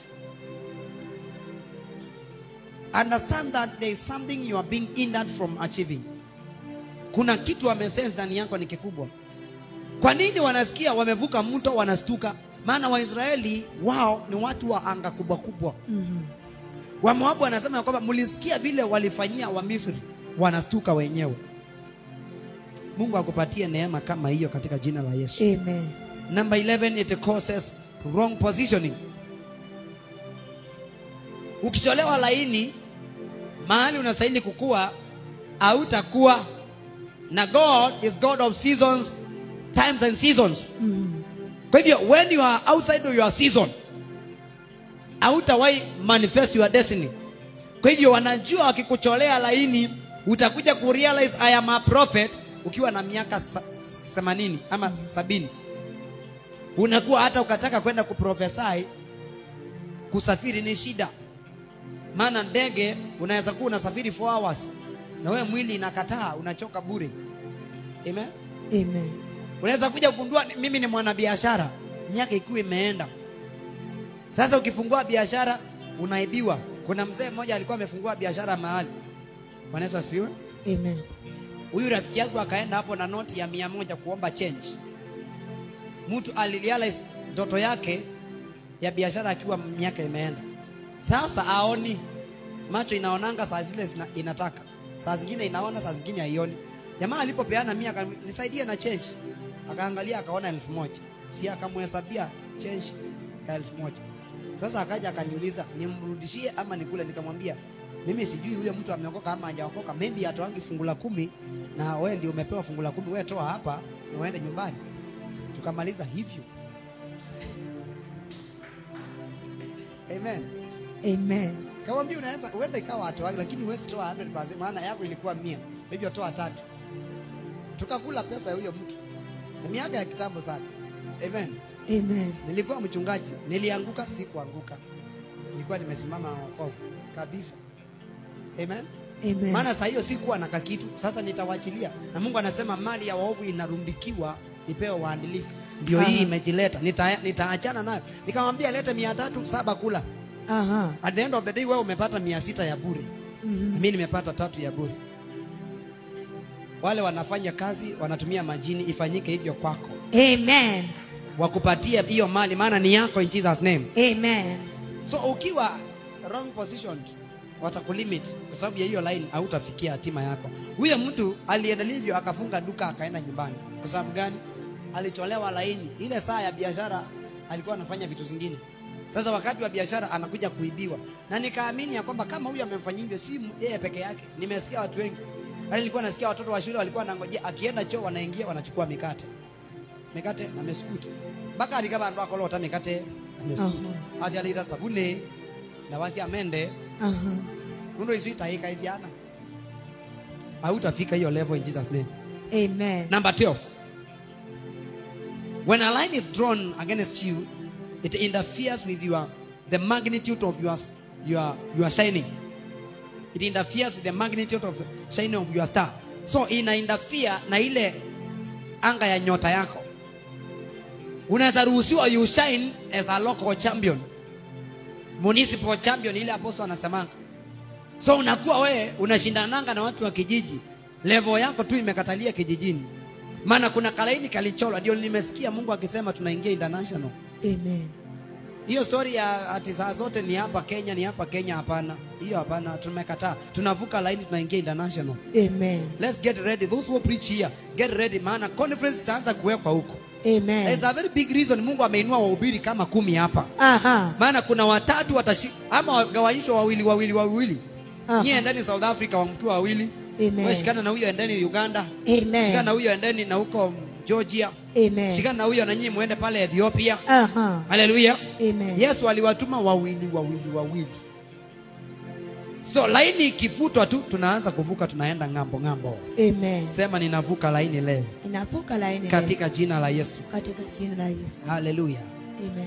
understand that there is something you are being hindered from achieving. Kuna kitu wamesense ndani yako ni kikubwa. Kwa nini wanasikia wamevuka mto wanastuka? Maana Waisraeli wao ni watu wa anga kubwa kubwa. Mhm. Wamoabu wanasema ya kwamba mlisikia vile walifanyia wa Misri, wanastuka wenyewe. Mungu akupatie neema kama hiyo katika jina la Yesu. Amen. Number 11 it causes wrong positioning. ukicholewa laini mahali unastahili kukua hautakuwa na god is god of seasons times and seasons kwa hivyo when you are outside of your season hautawahi manifest your destiny kwa hivyo wanajua wakikucholea laini utakuja kurealize I am a prophet ukiwa na miaka sa- themanini ama sabini unakuwa hata ukataka kwenda kuprofesai kusafiri ni shida maana ndege unaweza kuwa unasafiri 4 hours na wewe mwili inakataa unachoka bure Amen? Amen. unaweza kuja kugundua ni- mimi ni mwanabiashara miaka ikiwa imeenda sasa ukifungua biashara unaibiwa kuna mzee mmoja alikuwa amefungua biashara mahali Bwana Yesu asifiwe Amen. huyu rafiki yangu akaenda hapo na noti ya mia moja kuomba change mtu alirealize ndoto yake ya biashara akiwa miaka imeenda sasa aoni macho inaonanga saa zile zina, inataka saa zingine inaona saa zingine haioni jamaa alipopeana mia akaniambia, nisaidie na change akaangalia akaona elfu moja si akamhesabia change ya elfu moja sasa akaja akaniuliza nimrudishie ama nikule nikamwambia mimi sijui huyo mtu ameokoka ama hajaokoka maybe atoangi fungu la kumi na wewe ndio umepewa fungu la kumi wewe toa hapa na uende nyumbani tukamaliza hivyo amen Amen. Kamwambia unaenda uenda ikawa atoagi lakini huwezi toa 100% maana yako ilikuwa mia hivyo toa tatu. Tukakula pesa ya huyo mtu. Ni miaka ya kitambo sana. Amen. Amen. Nilikuwa mchungaji, nilianguka sikuanguka. Nilikuwa nimesimama na wokovu kabisa. Amen. Amen. Maana saa hiyo sikuwa na kakitu, sasa nitawachilia. Na Mungu anasema mali ya waovu inarundikiwa ipewe waadilifu. Ndio hii Aha. imejileta. Nita, nitaachana nayo. Nikamwambia lete mia tatu saba kula. Aha. At the end of the day wewe umepata mia sita ya bure. Mhm. Mimi nimepata tatu ya bure. Wale wanafanya kazi wanatumia majini, ifanyike hivyo kwako, Amen. wakupatie hiyo mali, maana ni yako in Jesus name. Amen. So ukiwa wrong positioned watakulimit kwa sababu ya hiyo line, hautafikia hatima yako. Huyo mtu aliendelea hivyo, akafunga duka akaenda nyumbani. Kwa sababu gani? Alicholewa laini. Ile saa ya biashara alikuwa anafanya vitu zingine. Sasa wakati wa biashara anakuja kuibiwa, na nikaamini ya kwamba kama huyu amemfanyia hivyo, si yeye peke yake. Nimesikia watu wengi, hata nilikuwa nasikia watoto wa shule walikuwa wanangojea akienda choo, wanaingia wanachukua mikate mikate na meskutu mpaka alikaba ndo akolota mikate na meskutu ati alita sabuni na wasi amende Aha. nundo isu itaika iziana hautafika hiyo level in Jesus name Amen. number 12 when a line is drawn against you it interferes with your the magnitude of your your your shining it interferes with the magnitude of shining of your star so ina interfere na ile anga ya nyota yako unaweza ruhusiwa you shine as a local champion municipal champion ile apostle anasemanga so unakuwa wewe unashindananga na watu wa kijiji level yako tu imekatalia kijijini maana kuna kalaini kalicholwa ndio nimesikia mungu akisema tunaingia international Amen. hiyo story ya ati saa zote ni hapa kenya ni hapa kenya hapana hiyo hapana tumekataa tunavuka laini tunaingia international Amen. let's get ready those who preach here get ready maana conference itaanza kuwekwa huko Amen. there's a very big reason mungu ameinua wahubiri kama kumi hapa Aha. maana kuna watatu watashi ama wagawanyishwa wawili wawili wawili Aha. nyie endeni south africa wamkiwa wawili Amen. Wewe shikana na huyo endeni uganda Amen. shikana na huyo endeni na huko georgia Amen. shikana na huyo na nyinyi muende pale ethiopia Aha. haleluya Amen. yesu aliwatuma wawili wawili wawili so laini ikifutwa tu tunaanza kuvuka tunaenda ng'ambo ng'ambo Amen. sema ninavuka laini leo Inavuka laini leo. katika jina la yesu katika jina la Yesu. haleluya Amen.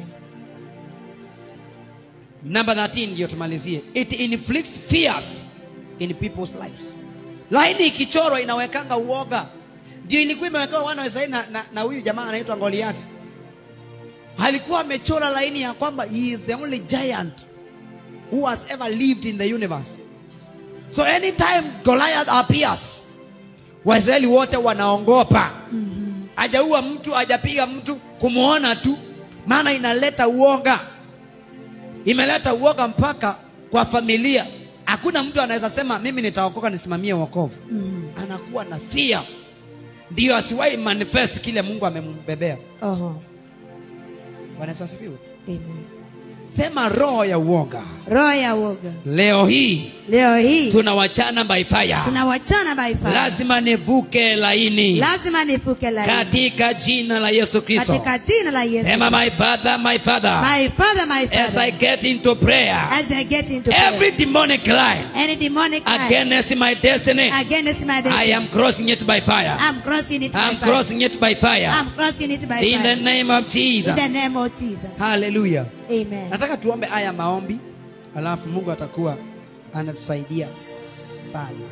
Number 13 ndio tumalizie. It inflicts fears in people's lives. Laini ikichorwa inawekanga uoga. Ndio ilikuwa imewekewa wana wa Israeli na, na, na huyu jamaa anaitwa Goliathi. Alikuwa amechora laini ya kwamba he is the only giant who has ever lived in the universe. So anytime Goliath appears, Waisraeli wote wanaongopa. Hajaua mtu, hajapiga mtu, kumuona tu, maana inaleta uoga imeleta uoga mpaka kwa familia. Hakuna mtu anaweza sema mimi nitaokoka nisimamie wokovu. Mm. Anakuwa na fear, ndio asiwahi manifest kile Mungu amembebea. Oho. Bwana Yesu asifiwe. Amen. sema roho ya uoga roho ya uoga leo hii leo hii tunawachana by fire tunawachana by fire. lazima nivuke laini lazima nifuke laini katika jina la yesu kristo katika jina la Yesu sema my father my father my father my as father i get into prayer as I get into every prayer, demonic line any demonic line against my destiny against my i destiny am crossing it by fire I'm crossing it by i'm fire crossing it by fire I'm crossing it by in the fire name of in jesus the name of Jesus haleluya amen nataka tuombe haya maombi alafu mungu atakuwa anatusaidia sana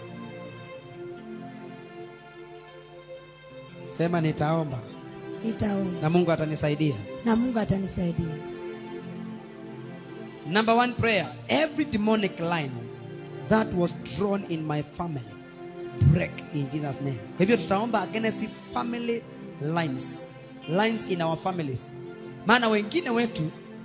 sema nitaomba nitaomba na mungu atanisaidia na Mungu atanisaidia number one prayer every demonic line that was drawn in my family break in jesus name kwa hivyo tutaomba against family lines lines in our families maana wengine wetu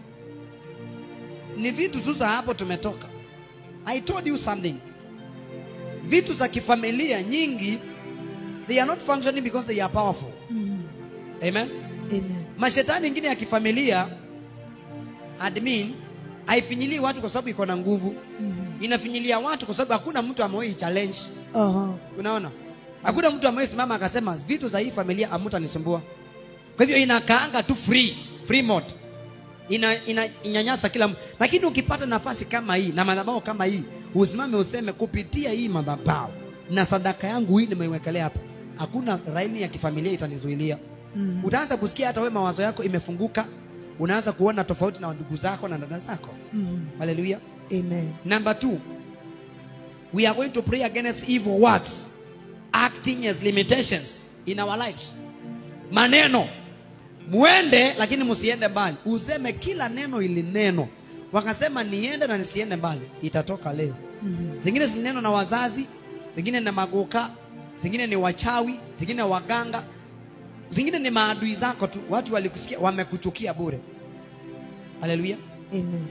ni vitu tu za hapo tumetoka i told you something vitu za kifamilia nyingi they are not functioning because they are powerful mm. amen amen mashetani ingine ya kifamilia admin haifinyilii watu kwa sababu iko na nguvu mm. inafinyilia watu kwa sababu hakuna mtu amewahi challenge Oho. unaona hakuna mtu amewahi simama akasema vitu za hii familia amutanisumbua kwa hivyo inakaanga tu free free mode ina, ina inyanyasa kila mtu lakini ukipata nafasi kama hii na madhabahu kama hii usimame useme kupitia hii madhabahu na sadaka yangu hii nimeiwekelea hapa hakuna raini ya kifamilia itanizuilia Mm. utaanza kusikia hata we mawazo yako imefunguka unaanza kuona tofauti na ndugu zako na dada zako Mm. haleluya amen Number two, we are going to pray against evil words acting as limitations in our lives. Maneno muende, lakini msiende mbali. Useme kila neno ili neno, wakasema niende na nisiende mbali, itatoka leo. Mm. Zingine zineno na wazazi, zingine na magoka, zingine ni wachawi, zingine waganga, zingine ni maadui zako tu. Watu walikusikia, wamekuchukia bure. Haleluya. amen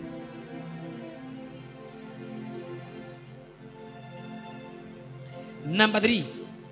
Number three,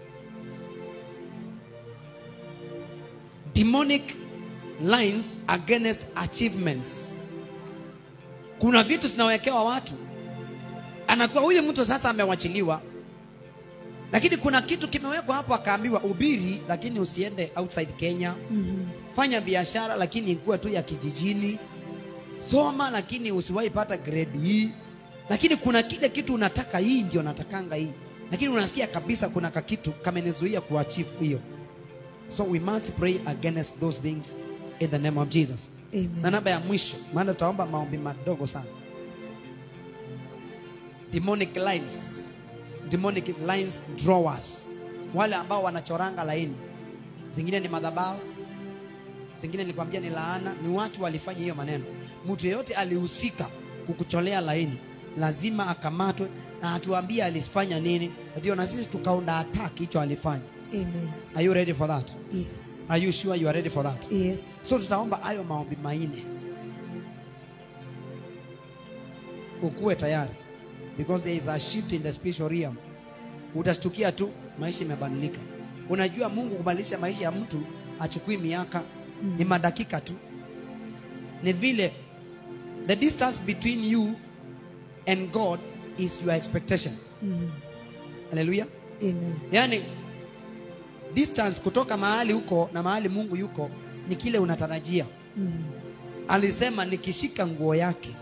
demonic lines against achievements. Kuna vitu zinawekewa watu, anakuwa huyu mtu sasa amewachiliwa, lakini kuna kitu kimewekwa hapo, akaambiwa ubiri, lakini usiende outside Kenya. Mm. Fanya biashara, lakini ikuwa tu ya kijijini. Soma, lakini usiwahi pata grade hii. Lakini kuna kile kitu unataka, hii ndio natakanga hii, lakini unasikia kabisa kuna kakitu kamenizuia kuachieve hiyo. So we must pray against those things in the name of Jesus. Na amen namba ya mwisho, maana tutaomba maombi madogo sana. Demonic lines, demonic lines drawers, wale ambao wanachoranga laini, zingine ni madhabahu, zingine nikwambia ni laana, ni watu walifanya hiyo maneno. Mtu yeyote alihusika kukucholea laini lazima akamatwe na atuambie alifanya nini, ndio na sisi tukaunda attack hicho alifanya. amen Are you ready for that? yes Are you sure you are ready for that? yes so tutaomba hayo maombi manne ukuwe tayari because there is a shift in the spiritual realm utashtukia tu maisha imebadilika unajua mungu kubadilisha maisha ya mtu achukui miaka Mm. ni madakika tu ni vile the distance between you and god is your expectation Mm. haleluya amen yaani distance kutoka mahali huko na mahali mungu yuko ni kile unatarajia Mm. alisema nikishika nguo yake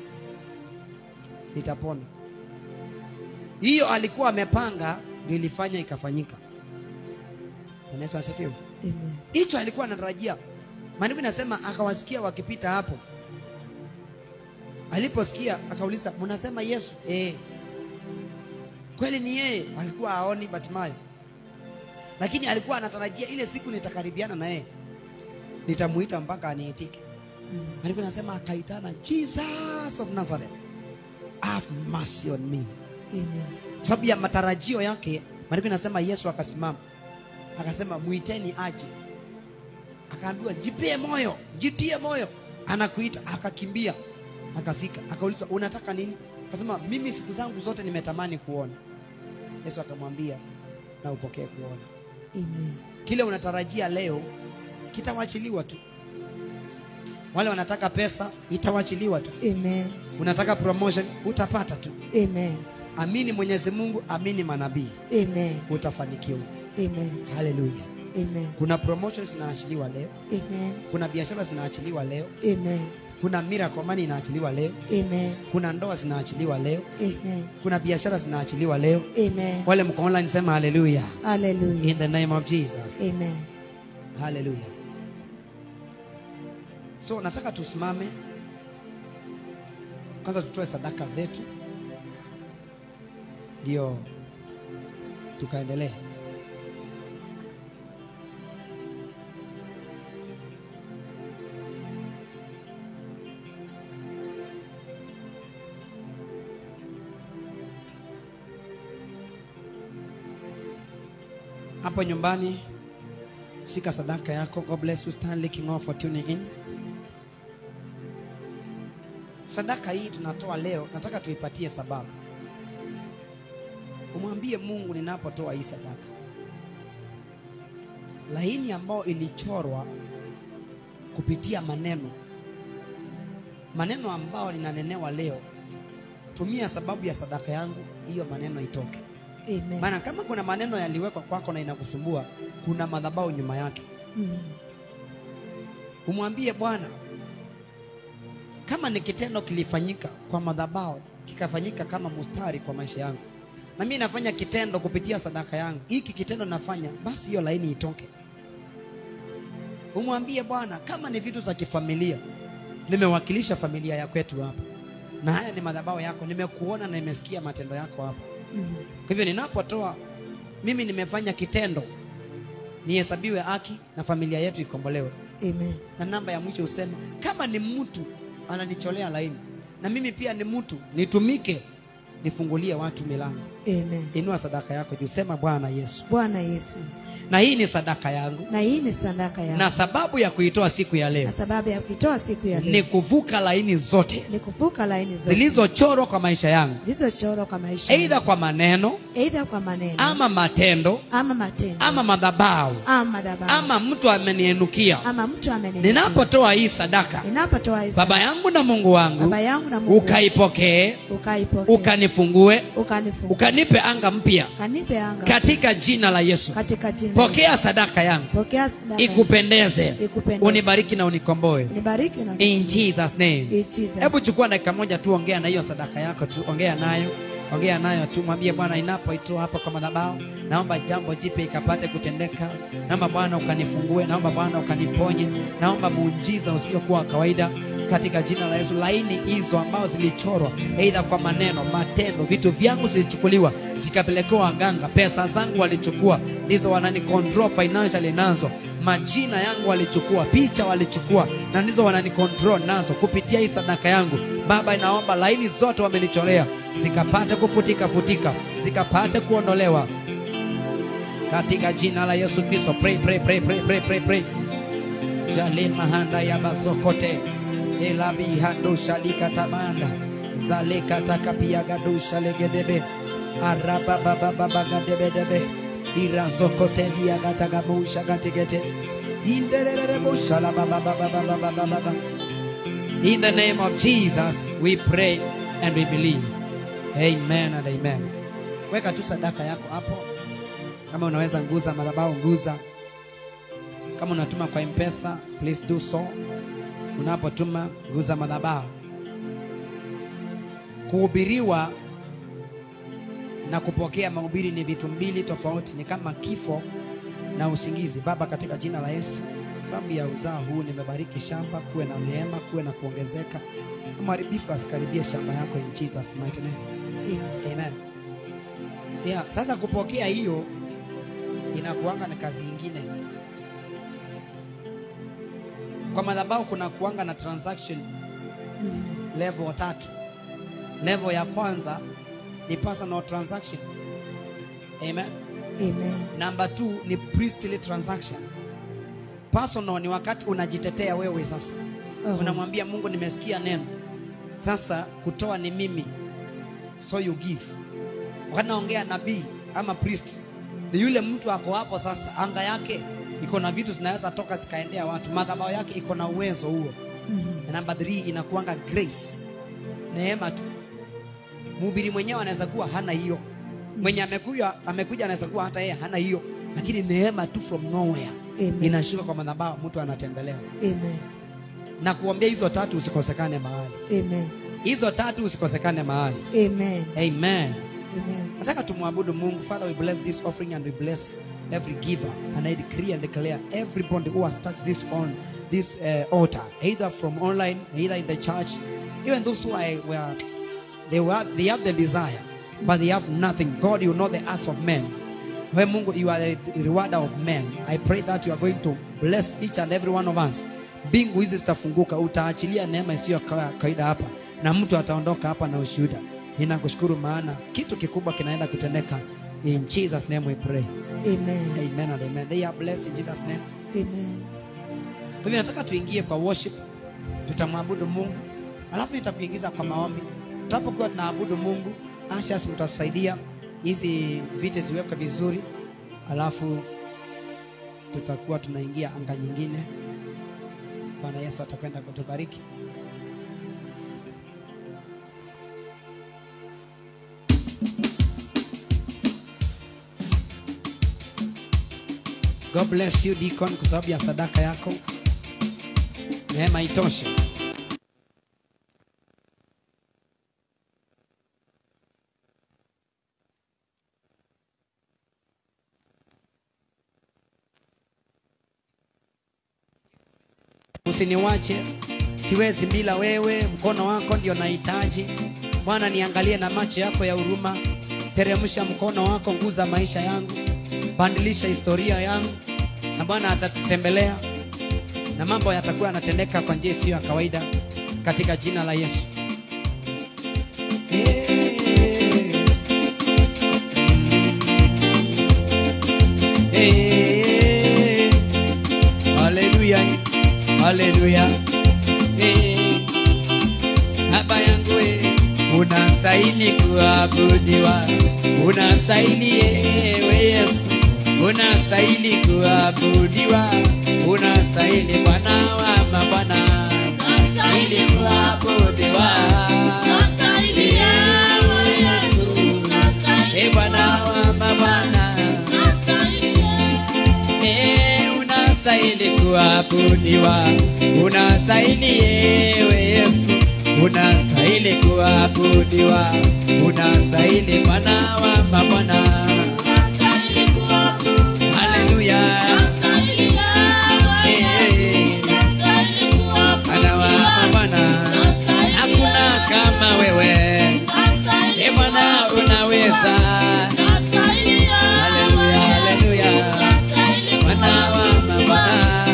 nitapona hiyo alikuwa amepanga ndio ilifanya ikafanyika Bwana Yesu asifiwe amen hicho alikuwa anatarajia maandiko inasema akawasikia wakipita hapo aliposikia akauliza mnasema yesu eh. kweli ni yeye alikuwa aoni batimayo lakini alikuwa anatarajia ile siku nitakaribiana na yeye nitamuita mpaka aniitike Mm. maandiko inasema akaitana jesus of nazareth have mercy on me amen Kwa sababu ya matarajio yake maandiko inasema yesu akasimama akasema mwiteni aje akaambiwa jipie moyo jitie moyo anakuita akakimbia akafika akaulizwa unataka nini akasema mimi siku zangu zote nimetamani kuona yesu akamwambia na upokee kuona amen kile unatarajia leo kitawachiliwa tu wale wanataka pesa itawachiliwa tu Amen. unataka promotion utapata tu Amen. amini mwenyezi mungu amini manabii Amen. utafanikiwa Amen. haleluya Amen. kuna promotion zinaachiliwa leo Amen. kuna biashara zinaachiliwa leo Amen. kuna miracle money inaachiliwa leo Amen. kuna ndoa zinaachiliwa leo Amen. kuna biashara zinaachiliwa leo Amen. wale mko online sema haleluya Hallelujah. in the name of jesus Amen. haleluya so nataka tusimame kwanza tutoe sadaka zetu ndio tukaendelee hapo nyumbani shika sadaka yako god bless you stanley king for tuning in sadaka hii tunatoa leo nataka tuipatie sababu umwambie mungu ninapotoa hii sadaka laini ambayo ilichorwa kupitia maneno maneno ambayo ninanenewa leo tumia sababu ya sadaka yangu hiyo maneno itoke Amen. maana kama kuna maneno yaliwekwa kwako na inakusumbua kuna madhabahu nyuma yake Mm. umwambie bwana kama ni kitendo kilifanyika kwa madhabahu kikafanyika kama mustari kwa maisha yangu na mimi nafanya kitendo kupitia sadaka yangu hiki kitendo nafanya basi hiyo laini itoke umwambie bwana kama ni vitu za kifamilia nimewakilisha familia ya kwetu hapa na haya ni madhabahu yako nimekuona na nimesikia matendo yako hapa Mm. kwa hivyo ninapotoa mimi nimefanya kitendo nihesabiwe haki na familia yetu ikombolewe Amen. na namba ya mwisho useme kama ni mtu ananicholea laini na mimi pia ni mtu nitumike nifungulie watu milango Amen. inua sadaka yako juu sema bwana yesu Bwana Yesu. na hii ni sadaka yangu Na hii ni sadaka yangu. na sababu ya kuitoa siku ya leo Na sababu ya kuitoa siku ya ni leo kuvuka laini zote ni kuvuka laini zote zilizochorwa kwa maisha yangu zilizochorwa kwa maisha aidha yangu. kwa maneno Aidha kwa maneno ama matendo ama matendo ama madhabahu ama madhabahu ama mtu amenienukia ama mtu amenena ninapotoa hii sadaka ninapotoa hii baba yangu na mungu wangu baba yangu na Mungu ukaipokee ukaipokea ukanifungue ukanifunga ukanipe anga mpya kanipe anga katika jina la yesu katika jina la Yesu. pokea sadaka yangu pokea sadaka yangu. ikupendeze Ikupendeze. unibariki na unikomboe nibariki na in jesus name In Jesus. hebu chukua dakika moja tu ongea na hiyo sadaka yako tu ongea nayo ongea nayo tu mwambie bwana inapoitoa hapa kwa madhabahu naomba jambo jipya ikapate kutendeka naomba bwana ukanifungue naomba bwana ukaniponye naomba muujiza usiokuwa wa kawaida katika jina la yesu laini hizo ambazo zilichorwa eidha kwa maneno matendo vitu vyangu zilichukuliwa zikapelekewa waganga pesa zangu walichukua ndizo wanani control financially nazo majina yangu walichukua picha walichukua na ndizo wanani control nazo kupitia hii sadaka yangu baba inaomba laini zote wamenichorea zikapate kufutika futika zikapate kuondolewa katika jina la yesu kristo pray, pray, pray, pray, pray, pray, pray. jale mahanda ya basokote elabihando shalikatamanda zalekatakapiyagado legedebe arababababagadebedebe irazokoteliagatagabushagategete inderereboshalabababababababaaba In the name of Jesus, we pray and we believe. Amen and amen. Weka tu sadaka yako hapo. Kama unaweza nguza madhabahu, nguza. Kama unatuma kwa M-Pesa, please do so. Unapotuma nguza madhabahu. Kuhubiriwa na kupokea mahubiri ni vitu mbili tofauti, ni kama kifo na usingizi. Baba, katika jina la Yesu, sababu ya uzao huu nimebariki shamba, kuwe na neema, kuwe na kuongezeka, mharibifu asikaribie shamba yako in Jesus mighty name. Amen. Amen. Yeah, sasa kupokea hiyo inakuanga na kazi ingine. Kwa madhabahu kuna kuanga na transaction Mm. level tatu. Level ya kwanza ni personal transaction. Amen. Amen. Number two ni priestly transaction. Personal ni wakati unajitetea wewe sasa. Oh. Unamwambia Mungu nimesikia neno. Sasa kutoa ni mimi. So you give. Wakati naongea nabii ama priest ni yule mtu ako hapo sasa anga yake iko na vitu zinaweza toka zikaendea watu. Madhabahu yake iko na uwezo huo. na namba 3 inakuanga grace neema tu mhubiri mwenyewe anaweza kuwa hana hiyo mwenye amekuja amekuja anaweza kuwa hata yeye hana hiyo lakini neema tu from nowhere Amen. inashuka kwa madhabahu mtu anatembelewa Amen. na kuambia hizo tatu usikosekane mahali Amen. hizo tatu usikosekane mahali Amen. amen Amen. nataka tumwabudu mungu father we bless this offering and we bless every giver and i decree and declare everybody who has touched this on this uh, altar either from online either in the church even those who are were they were they have the desire but they have nothing god you know the acts of men when mungu you are the rewarder of men i pray that you are going to bless each and every one of us mbingu hizi zitafunguka utaachilia neema isiyo kawa- kawaida hapa na mtu ataondoka hapa na ushuhuda ninakushukuru maana kitu kikubwa kinaenda kutendeka in jesus name we pray Amen. amen and amen they are blessed in jesus name Amen. kwa hivyo nataka tuingie kwa worship tutamwabudu mungu alafu nitakuingiza kwa maombi tutapokuwa tunaabudu mungu ashas mtatusaidia hizi viti ziwekwe vizuri alafu tutakuwa tunaingia anga nyingine bwana yesu atakwenda kutubariki god bless you deacon kwa sababu ya sadaka yako neema itoshe usiniwache siwezi bila wewe mkono wako ndio nahitaji bwana niangalie na macho yako ya huruma teremsha mkono wako nguza maisha yangu bandilisha historia yangu na bwana atatutembelea na mambo yatakuwa yanatendeka kwa njia isiyo ya kawaida katika jina la yesu Eh, haleluya haleluya Eh, baba yangu eh, unasaini kuabudiwa unasaini ewe yesu unasaini kuabudiwa unasaini bwana wa mabwana ili kuabudiwa ewe yesu e bwana wa mabwana Eh, unastahili kuabudiwa, unastahili ewe Yesu, unastahili kuabudiwa, unastahili Bwana wa mabwana. Haleluya, Eh, Bwana wa mabwana, hakuna kama wewe, e Bwana unaweza. Haleluya, haleluya, Bwana wa mabwana.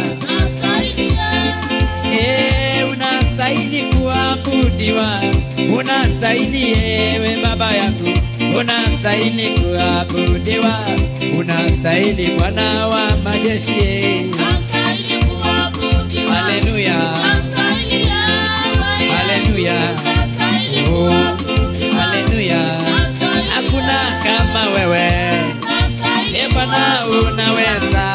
Eh, unastahili kuabudiwa, unastahili ewe baba yangu, unastahili kuabudiwa, unastahili Bwana wa majeshi. Haleluya, haleluya, oh, haleluya, hakuna kama wewe, e Bwana unaweza.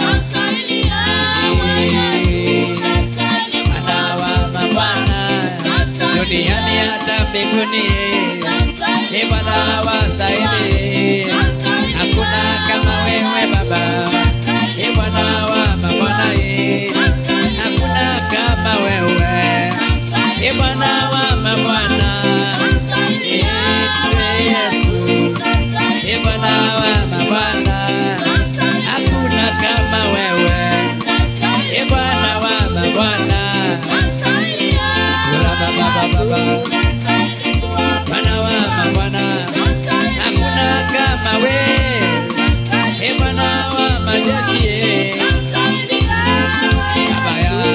Bwana wa mabwana, duniani hata mbinguni, e Bwana wastahili. Hakuna kama wewe Baba, e Bwana wa mabwana, e hakuna kama wewe, e Bwana wa mabwana, e Yesu, e Bwana wa mabwana, hakuna kama wewe, e Bwana wa mabwana, Ula baba baba baba, Bwana wa mabwana, hakuna kama wewe, e Bwana wa majeshi, e Baba ya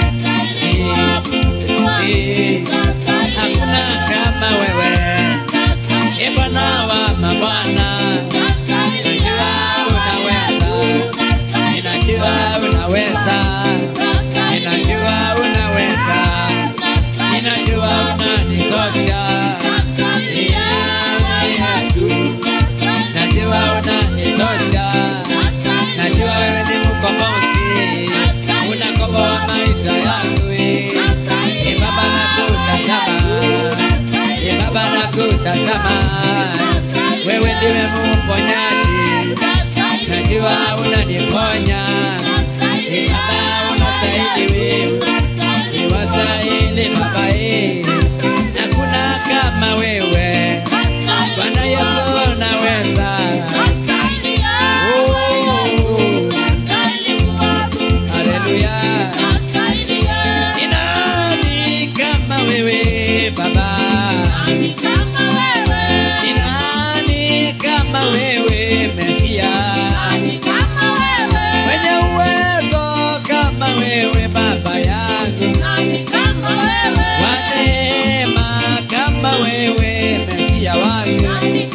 e, hakuna kama wewe, e Bwana wa mabwana, ninajua unaweza, ninajua unaweza, ninajua unaweza, ninajua unanitosha. nakutazama wewe ndiwe mponyaji najua unaniponya Ee baba unastahili wewe niwastahili baba ee hakuna kama wewe bwana yesu naweza haleluya ni nani kama wewe baba ni nani kama wewe mesia mwenye uwezo kama wewe baba yangu wa neema kama wewe mesia wangu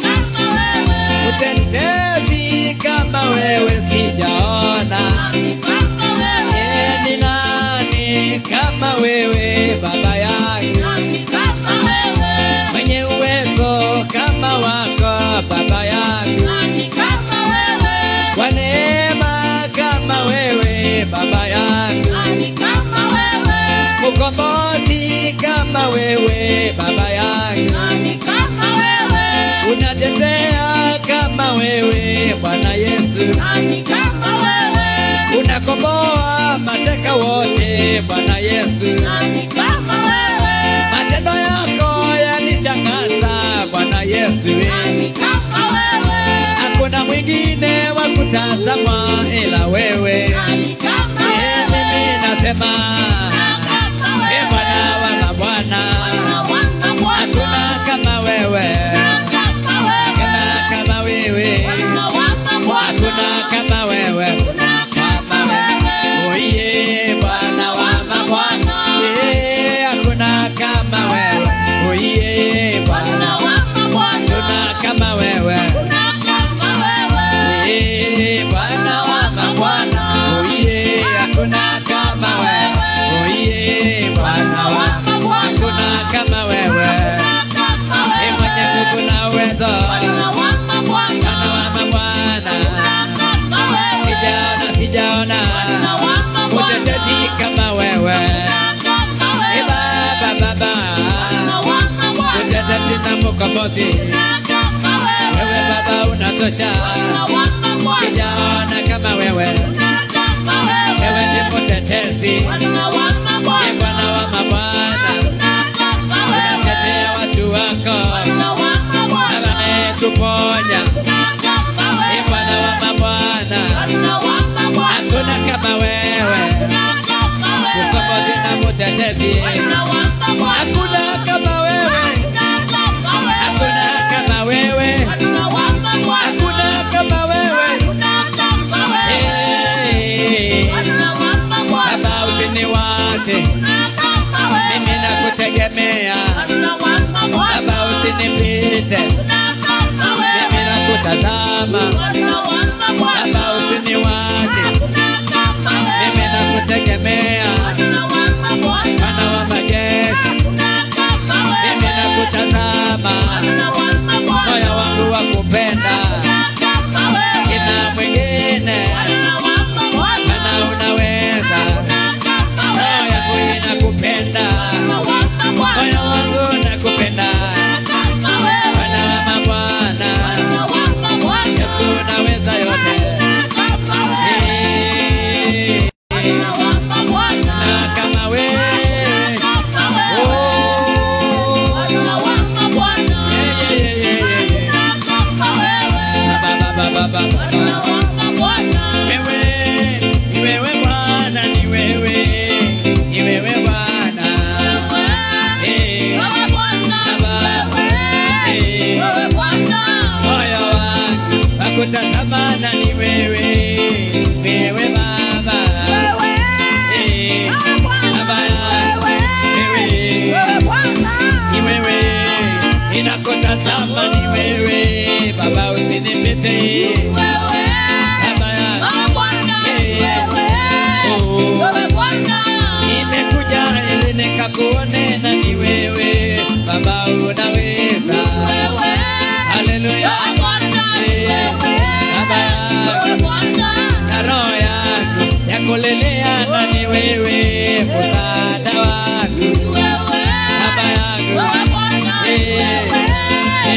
utetezi kama wewe sijaona Ee, ni nani kama wewe baba yangu mwenye uwezo kama wako baba yangu kwa neema kama wewe baba yangu mkombozi kama wewe baba yangu unatetea kama wewe bwana yesu unakomboa mateka wote bwana yesu matendo yako yanishangaza bwana yesu hakuna mwingine wa kutazama ila wewe Ee, mimi nasema e bwana wa mabwana hakuna kama wewe hakuna kama wewe hakuna kama wewe kama wewe oye bwana wa mabwana Eh, hakuna kama wewe oye bwana hakuna kama wewe Eh, bwana wa mabwana oye hakuna kama wewe oye bwana wa hakuna kama wewe Eh, mwenye nguvu na uwezo bwana wa mabwana sijaona sijaona utetezi kama wewe Eh, baba baba utetezi na mkombozi wewe baba unatosha sijaona kama wewe wewe ni mtetezi Ee bwana wa mabwana unatetea watu wako na wametuponya Ee bwana wa mabwana hakuna kama wewe mkombozi na mtetezi hakuna kama wewe hakuna kama wewe hakuna kama wewe Eh, baba usiniwache mimi nakutegemea baba usinipite mimi nakutazama baba usiniwache mimi nakutegemea bwana wa majeshi mimi nakutazama moyo wangu wa kupenda sina mwingine mana unaweza roho yangu inakupenda moyo wangu nakupenda bwana wa mabwana yesu unaweza yote Eh, na kama wewe oh, yeah, yeah, yeah, yeah, yeah. Ba, ba, ba, ba, ba, ba. Wewe, ni wewe Bwana, ni wewe, ni wewe Bwana. Eh, Baba, eh, moyo wangu wakutazamana ni wewe, wewe Baba. Eh, Baba yangu, wewe, ni wewe, ninakutazama ni wewe, Baba usinipite. Baba yangu, nimekuja ili nikakuone na ni wewe Baba unaweza. Haleluya. Eh, Baba yangu, na roho yangu yakulelea na ni wewe msaada wangu. Baba yangu, eh,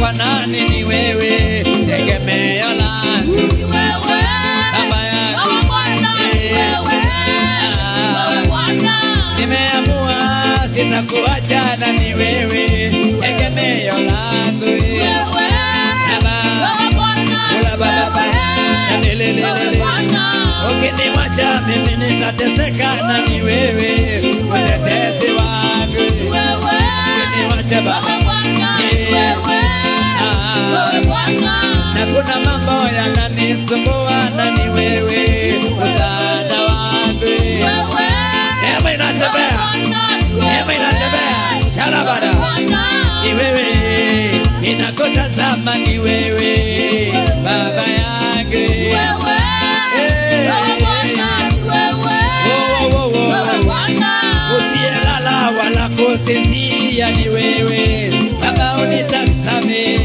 kwa nani? Ni wewe tegemeo langu baba yangu. Nimeamua sitakuachana, ni wewe tegemeo langu baba. Ula baba shalelelelele. Ukiniwacha mimi nitateseka, na ni wewe mtetezi wangu. Ukiniwacha baba na kuna mambo yananisumbua, na ni wewe msaada wangu. Neema inatembea, neema inatembea, shalabada ni wewe inakotazama, ni wewe baba yangu. Wo, wo, wo, wo. Usiyelala wala kusinzia, ni wewe baba, unitazame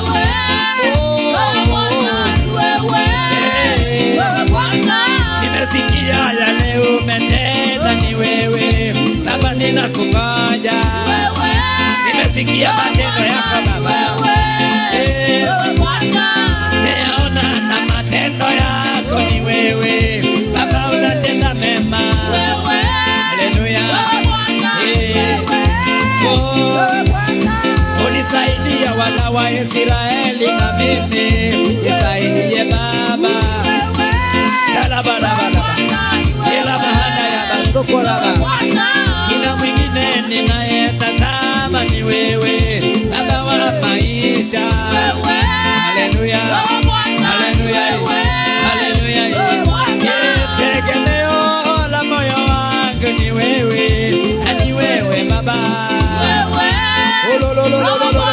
nimesikia yale umetenda, ni wewe baba, ninakungoja. Nimesikia matendo yako baba, Eh, nimeona na matendo yako, ni wewe baba, unatenda mema. Haleluya. Eh, oh, ulisaidia wana wa Israeli na mimi nisaidie baba. Shalabalabalaba. Ila bahana ya basokolaba. Sina mwingine ninayetazama ni wewe baba wa maisha. Haleluya. Haleluya. Haleluya. Yeah, Tegemeo la moyo wangu ni wewe, na ni wewe baba. Olololololo.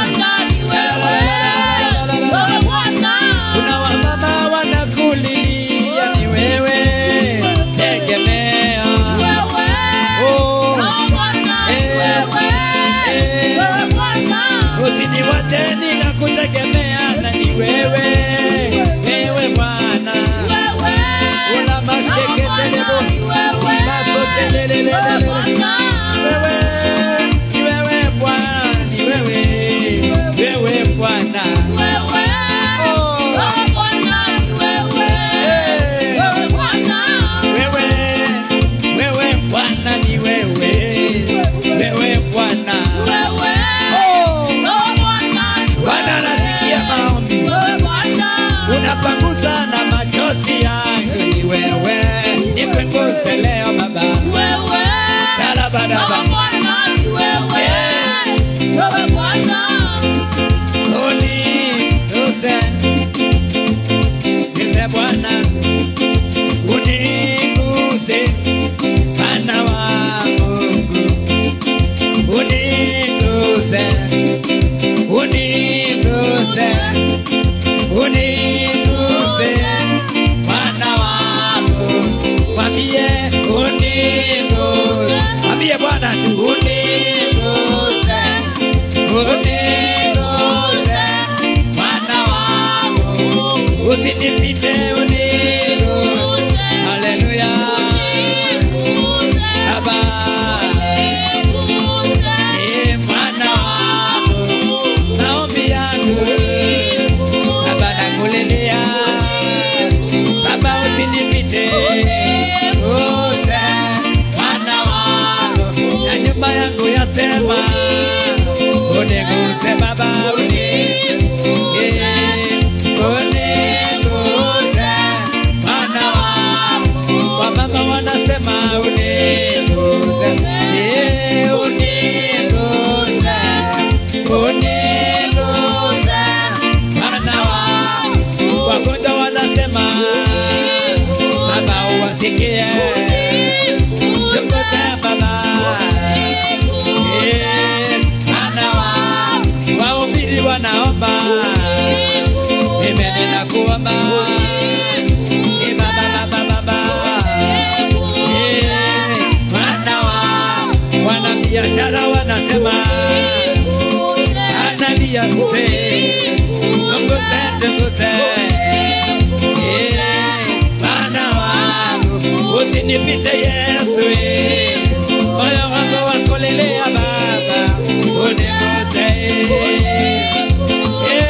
Kuna wamama wanakulilia, ni wewe tegemeo. Oh, usiniwache ninakutegemea, na ni wewe, wewe Bwana. Una masheketelebo, masotelelelelele. Wewe, ni wewe Bwana, ni wewe, wewe Bwana. Oh, eh. Wewe, wewe Bwana ni wewe, wewe Bwana. Oh, Bwana anasikia maombi, unapanguza na machozi yangu, ni wewe, nipunguze leo Baba. Shalabadaba. Uniguse, guse Bwana, uniguse, Bwana wa Mungu. Uniguse, uniguse, uniguse, Bwana wa Mungu. Mwambie uniguse, mwambie Bwana tu uniguse, uniguse, Bwana wangu, usinipite uniguse. Haleluya, Baba, eh, Bwana wangu, maombi yangu Baba nakulilia, Baba usinipite use Bwana wangu, na nyumba yangu yasema uniguse Baba, uniguse, uniguse Bwana wangu, wamama wanasema uniguse, eh, uniguse, uniguse Bwana wangu, wagonjwa wanasema Baba uwasikie, chunguze Baba Eh, Bwana wangu, wahubiri wanaomba, mimi ninakuomba Eh, Baba, Baba, Baba Eh, Bwana wangu, wanabiashara wanasema analia mzee, chunguze, chunguze Eh, Bwana wangu, usinipite Yesu, eh. moyo wangu wakulelea Baba, uniguse Eh,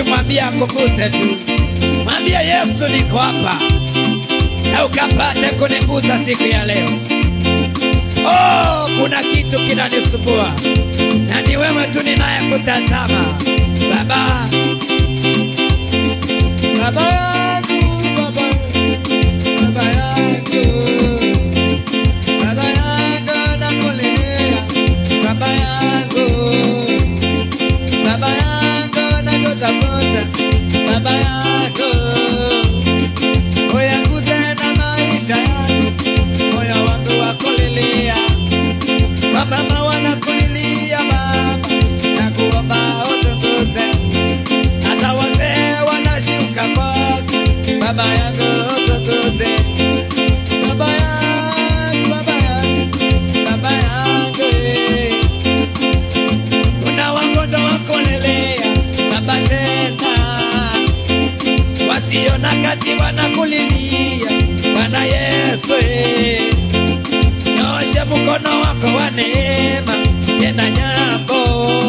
mwambie akuguse tu, mwambie Yesu, niko hapa na ukapate kuniguza siku ya leo. Oh, kuna kitu kinanisumbua na ni wewe tu ninayekutazama Baba. Baba yangu, Baba, Baba yangu, Baba yangu nakulilia, Baba yangu, Baba yangu nakutafuta, Baba yangu, uyaguze na maisha yangu, moyo wangu wakulilia, wamama wanakulilia Baba, nakuomba utukuze hata wazee wanashuka kwako, baba yangu utukuze, baba yangu, baba yangu, baba yangu, eh. kuna wagonjwa wakulelea baba tena, wasio na kazi wanakulilia Bwana Yesu, eh. nyosha mkono wako wa neema, tena nyambo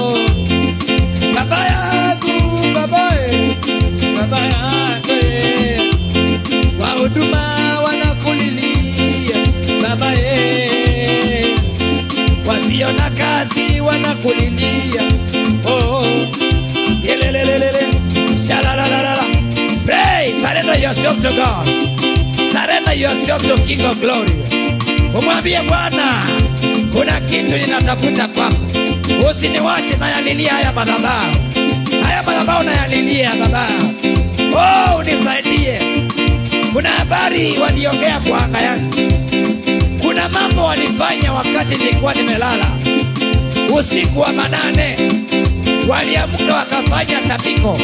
baba yangu baba eh, baba yangu eh. wahuduma wanakulilia baba eh. wasio na kazi wanakulilia oh. Yelelelelele. Shalalalala. Pray, surrender yourself to God. Surrender yourself to King of Glory. Umwambie Bwana, kuna kitu ninatafuta kwako, usiniwache nayalilia haya madhabahu, haya madhabahu nayalilia Baba. Oh, unisaidie. Kuna habari waliongea kwa anga yangu, kuna mambo walifanya wakati nilikuwa nimelala usiku wa manane, waliamka wakafanya tabiko.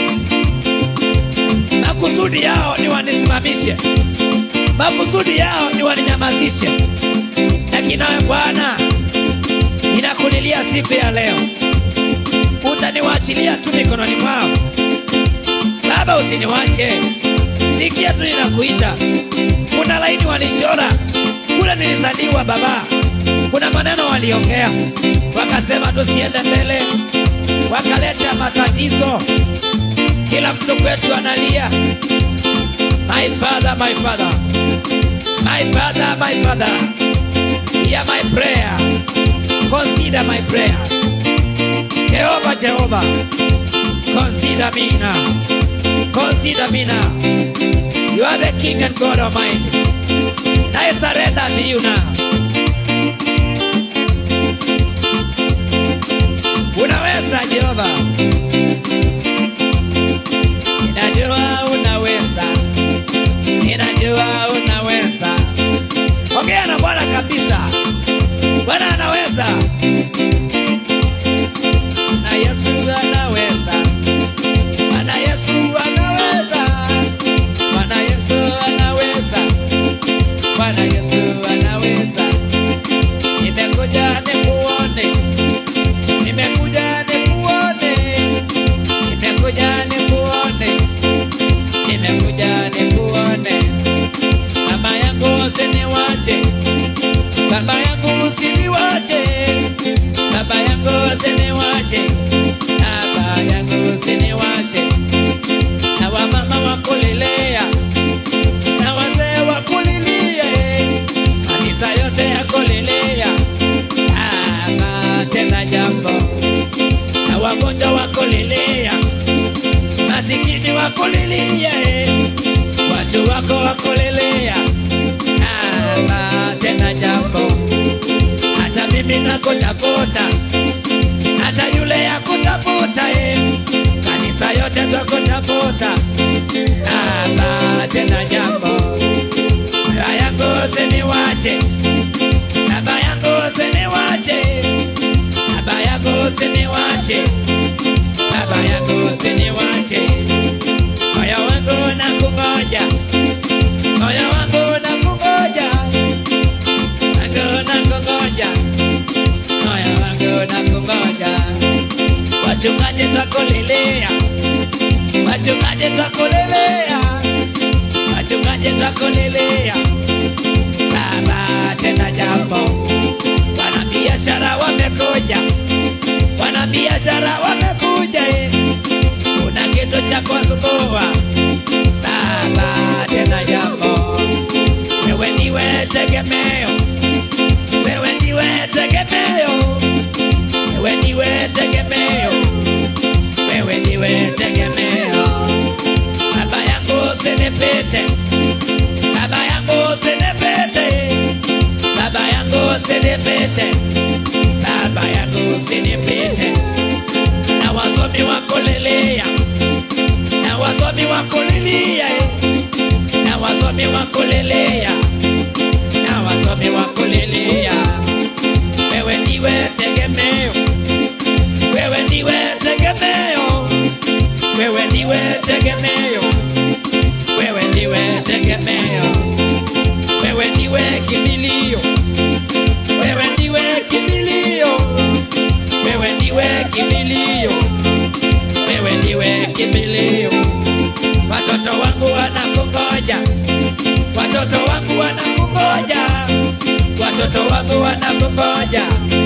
Makusudi yao ni wanisimamishe, makusudi yao ni waninyamazishe, lakini nawe Bwana, ninakulilia siku ya leo, utaniwachilia tu mikononi mwao. Baba, usiniwache, sikia tu ninakuita. Kuna laini walichora kule nilizaliwa Baba, kuna maneno waliongea, wakasema tusiende mbele, wakaleta matatizo, kila mtu kwetu analia, my father, my father, my father, my father, hear my prayer, consider my prayer. Jehova, Jehova, consider me now, consider me now. You are the King and God Almighty. I surrender to you now. Unaweza Jehova, ninajua unaweza, ninajua unaweza. Ongea na Bwana kabisa, Bwana anaweza na Yesu anaweza, Bwana Yesu anaweza, Bwana Yesu anaweza, Bwana Yesu anaweza. Nimekuja nikuone, nimekuja nikuone, nimekuja nikuone, nimekuja nikuone. Mama yangu usiniwache, baba yangu usiniwache, baba yangu usiniwache, baba yangu usiniwache. Na wamama wakulilea, na wazee wakulilie, kanisa yote yakulilea, ama tena jambo. Na wagonjwa wakulilea, masikini wakulilie, watu wako wakulilea, ama tena jambo. Hata mimi nakutafuta, hata yule yakutafuta, eh. kanisa yote twakutafuta, ama tena jambo. Baba yangu usiniwache, baba yangu usiniwache, baba yangu usiniwache, baba yangu usiniwache. Moyo wangu nakungoja, moyo wangu nakungoja, wangu nakungoja, moyo wangu nakungoja. Wachungaji twakulelea, wachungaji twakulelea, wachungaji twakulelea. Baba tena jambo, wanabiashara wamekuja, wanabiashara wamekuja, eh. kuna kitu cha ya kuwasumbua Baba, tena jambo. Wewe ndiwe tegemeo, wewe ndiwe tegemeo, wewe ndiwe tegemeo, wewe ndiwe tegemeo. Baba yangu usinipite, baba yangu usinipite, baba yangu usinipite, baba yangu usinipite. Na wasomi wakulilia, na wasomi wakulilia, eh. na wasomi wakulilia, na wasomi wakulilia. Wewe ndiwe tegemeo, wewe ndiwe tegemeo, wewe ndiwe tegemeo, wewe ndiwe tegemeo, wewe ndiwe kimbilio, wewe ndiwe kimbilio, wewe ndiwe kimbilio, wewe ndiwe kimbilio. Watoto wangu wanakungoja, watoto wangu wanakungoja, watoto wangu wanakungoja.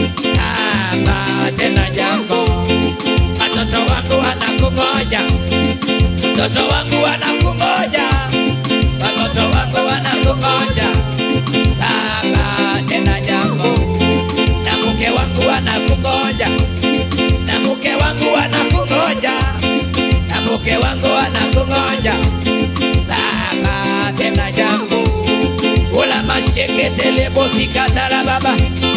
Baba, tena jambo, watoto wangu wanakungoja, watoto wangu wanakungoja, watoto wangu wanakungoja. Baba, tena jambo, na mke wangu anakungoja, na mke wangu anakungoja, na mke wangu anakungoja. Baba, tena jambo, ula masheketele bosikatala baba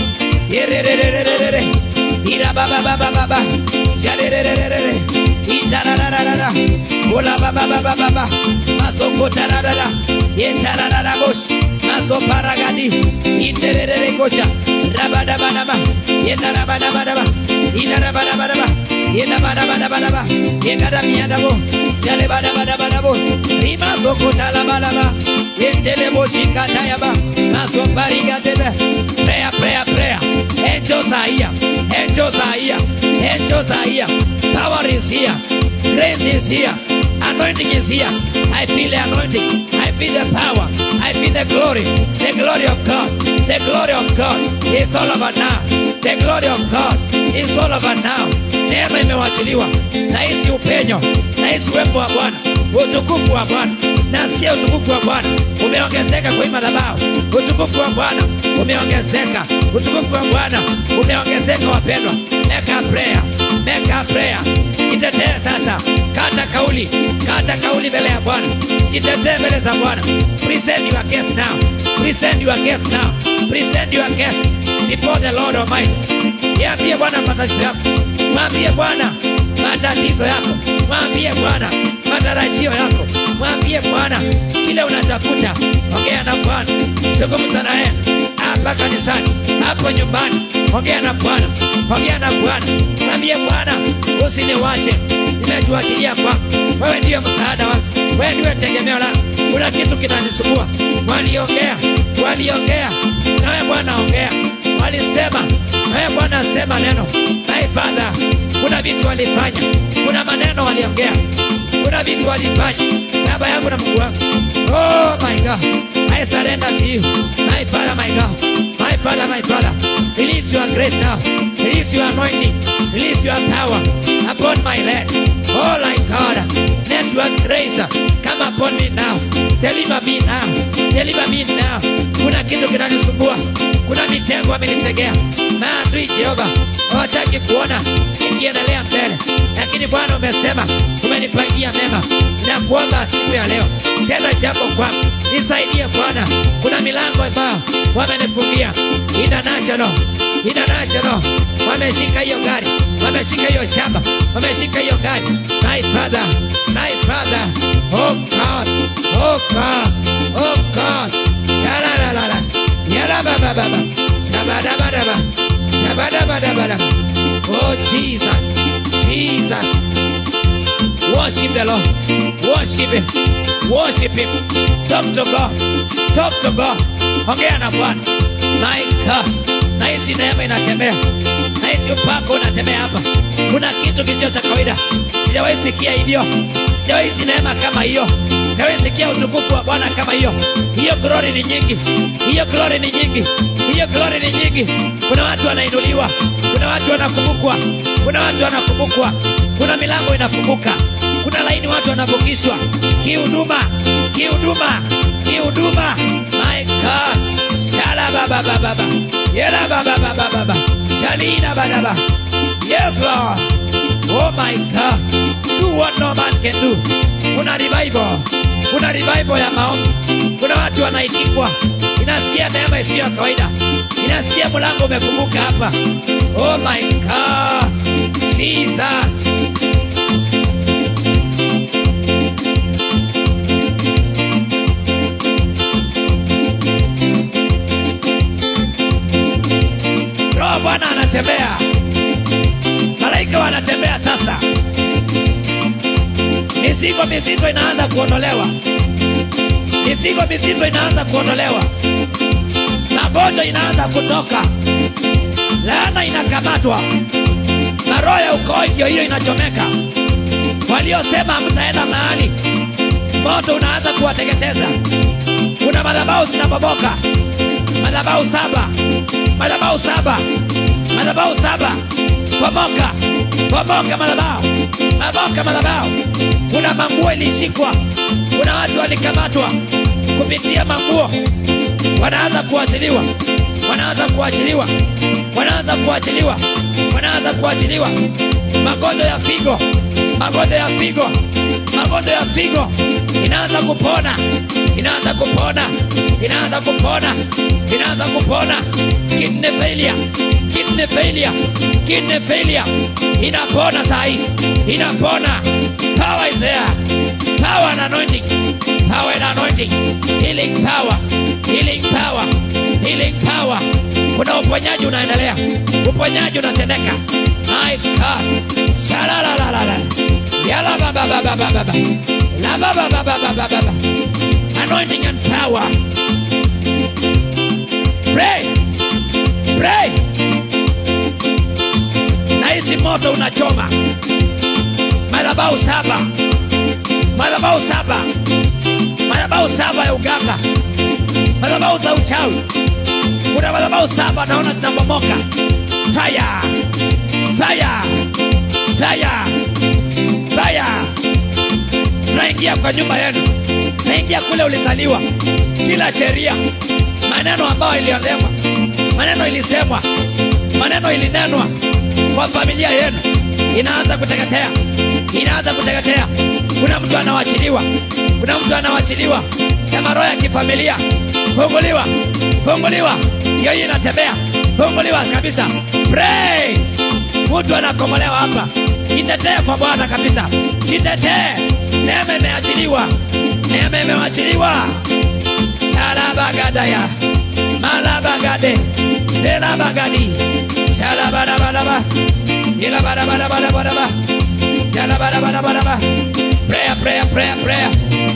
Yerererererere. Ira baba baba baba. Yarererererere. Itararararara. Ola baba baba baba. Masoko tararara. Yetararara bosh. Maso paragadi. Itererere gosha. Rabadabanaba. Yetarabadabadaba. Idarabadabadaba. Yedabadabadabadaba. Yegadamiadabo. Jalebadabadabadabo. Rima soko talabalaba. Yentelebo shikatayaba. Maso parigadebe. Prayer, prayer, prayer. Angels are here. Angels are here. Angels are here. Power is here. Grace is here. Anointing is here. I feel the anointing. I feel the power. I feel the glory. The glory of God. The glory of God is all over now. The glory of God is all over now. Neema imewachiliwa. Nahisi upenyo. Nahisi uwepo wa Bwana. Utukufu wa Bwana. Nasikia utukufu wa Bwana umeongezeka kwa hii madhabahu. Utukufu wa Bwana umeongezeka. Utukufu wa Bwana umeongezeka, wapendwa. Make a prayer. Make a prayer. Jitetee sasa, kata kauli, kata kauli mbele ya Bwana. Jitetee mbele za Bwana. Present your case now. Present your case now. Present your case before the Lord Almighty. Niambie Bwana matatizo yako, mwambie Bwana matatizo yako, mwambie Bwana matarajio yako, mwambie Bwana kile unatafuta. Ongea na Bwana, zungumza naye hapa kanisani, hapo nyumbani. Ongea na Bwana, ongea na Bwana, mwambie Bwana, usiniwache, nimetuachilia kwako. Wewe ndiyo msaada wangu, wewe ndiwe tegemeo langu. Kuna kitu kinanisumbua. Waliongea, waliongea, nawe Bwana ongea. Walisema, nawe Bwana sema neno. My Father, kuna vitu walifanya, kuna maneno waliongea, kuna vitu walifanya baba yangu na Mungu wangu. Oh my God, I surrender to you, my Father, my God, my Father, my Father. Release your grace now, release your anointing, release your power upon my land. Oh my God, let your grace come upon me now. Deliver me now, deliver me now. Kuna kitu kinanisumbua, kuna mitego amenitegea maadui Jehova hawataki kuona nikiendelea mbele, lakini Bwana umesema umenipangia mema. Nakuomba siku ya leo tena jambo kwangu, nisaidie Bwana. Kuna milango ambayo wamenifungia international, international, wameshika hiyo gari, wameshika hiyo shamba, wameshika hiyo gari. My father, my father, oh God, oh God, oh God, shalalalala, yarabababa, shabadabadaba, shabadabadabadaba. Oh Jesus, Jesus. Worship the Lord. Worship Him. Worship Him. Talk to God. Talk to God. Ongea na Bwana. My God. Nahisi neema inatembea. Nahisi upako unatembea hapa. Kuna kitu kisicho cha kawaida. Sijawahi sikia hivyo. Sijawahi si neema kama hiyo. Sijawahi sikia utukufu wa Bwana kama hiyo. Hiyo glory ni nyingi. Hiyo glory ni nyingi. Hiyo glory ni nyingi. Kuna watu wanainuliwa. Kuna watu wanakumbukwa. Kuna watu wanakumbukwa. Kuna milango inafunguka. kuna laini watu wanavukishwa kihuduma kihuduma kihuduma my god shala baba baba baba yela baba baba baba shalina baba yes lord oh my god do what no man can do kuna revival kuna revival ya maombi kuna watu wanaitikwa inasikia neema isiyo ya kawaida inasikia mlango umefunguka hapa oh my god jesus roho bwana anatembea malaika wanatembea sasa mizigo mizito inaanza kuondolewa mizigo mizito inaanza kuondolewa magonjwa inaanza kutoka laana inakamatwa na roho ya ukoo ndio hiyo inachomeka waliosema hamtaenda mahali moto unaanza kuwateketeza kuna madhabau zinabomoka madhabau saba madhabau saba madhabau saba bomoka bomoka madhabau bomoka madhabau kuna manguo ilishikwa kuna watu walikamatwa kupitia manguo wanaanza kuachiliwa wanaanza kuachiliwa wanaanza kuachiliwa wanaanza kuachiliwa magonjwa ya figo magonjwa ya figo magonjwa ya figo inaanza kupona inaanza kupona inaanza kupona inaanza kupona kidney failure kidney failure kidney failure inapona sahi inapona power is there power and anointing power and anointing healing power healing power healing power kuna uponyaji unaendelea uponyaji unatendeka my god shalalalala yala baba baba baba baba la baba baba baba baba anointing and power pray pray na hizi moto unachoma madhabau saba madhabau saba madhabau saba ya uganga madhabau za uchawi kuna madhabau saba naona zinabomoka fire fire fire fire tunaingia kwa nyumba yenu naingia kule ulizaliwa kila sheria maneno ambayo iliolewa maneno ilisemwa maneno ilinenwa kwa familia yenu inaanza kuteketea inaanza kuteketea kuna mtu anawachiliwa kuna mtu anawachiliwa kama roho ya kifamilia funguliwa funguliwa hiyo hii inatembea funguliwa kabisa pray mtu anakomolewa hapa jitetee kwa bwana kabisa jitetee neema imeachiliwa neema imewachiliwa shalabagadaya malabagade zelabagadi shalabadabadaba ilabadabadabadabadaba shalabadabadabadaba prayer prayer prayer prayer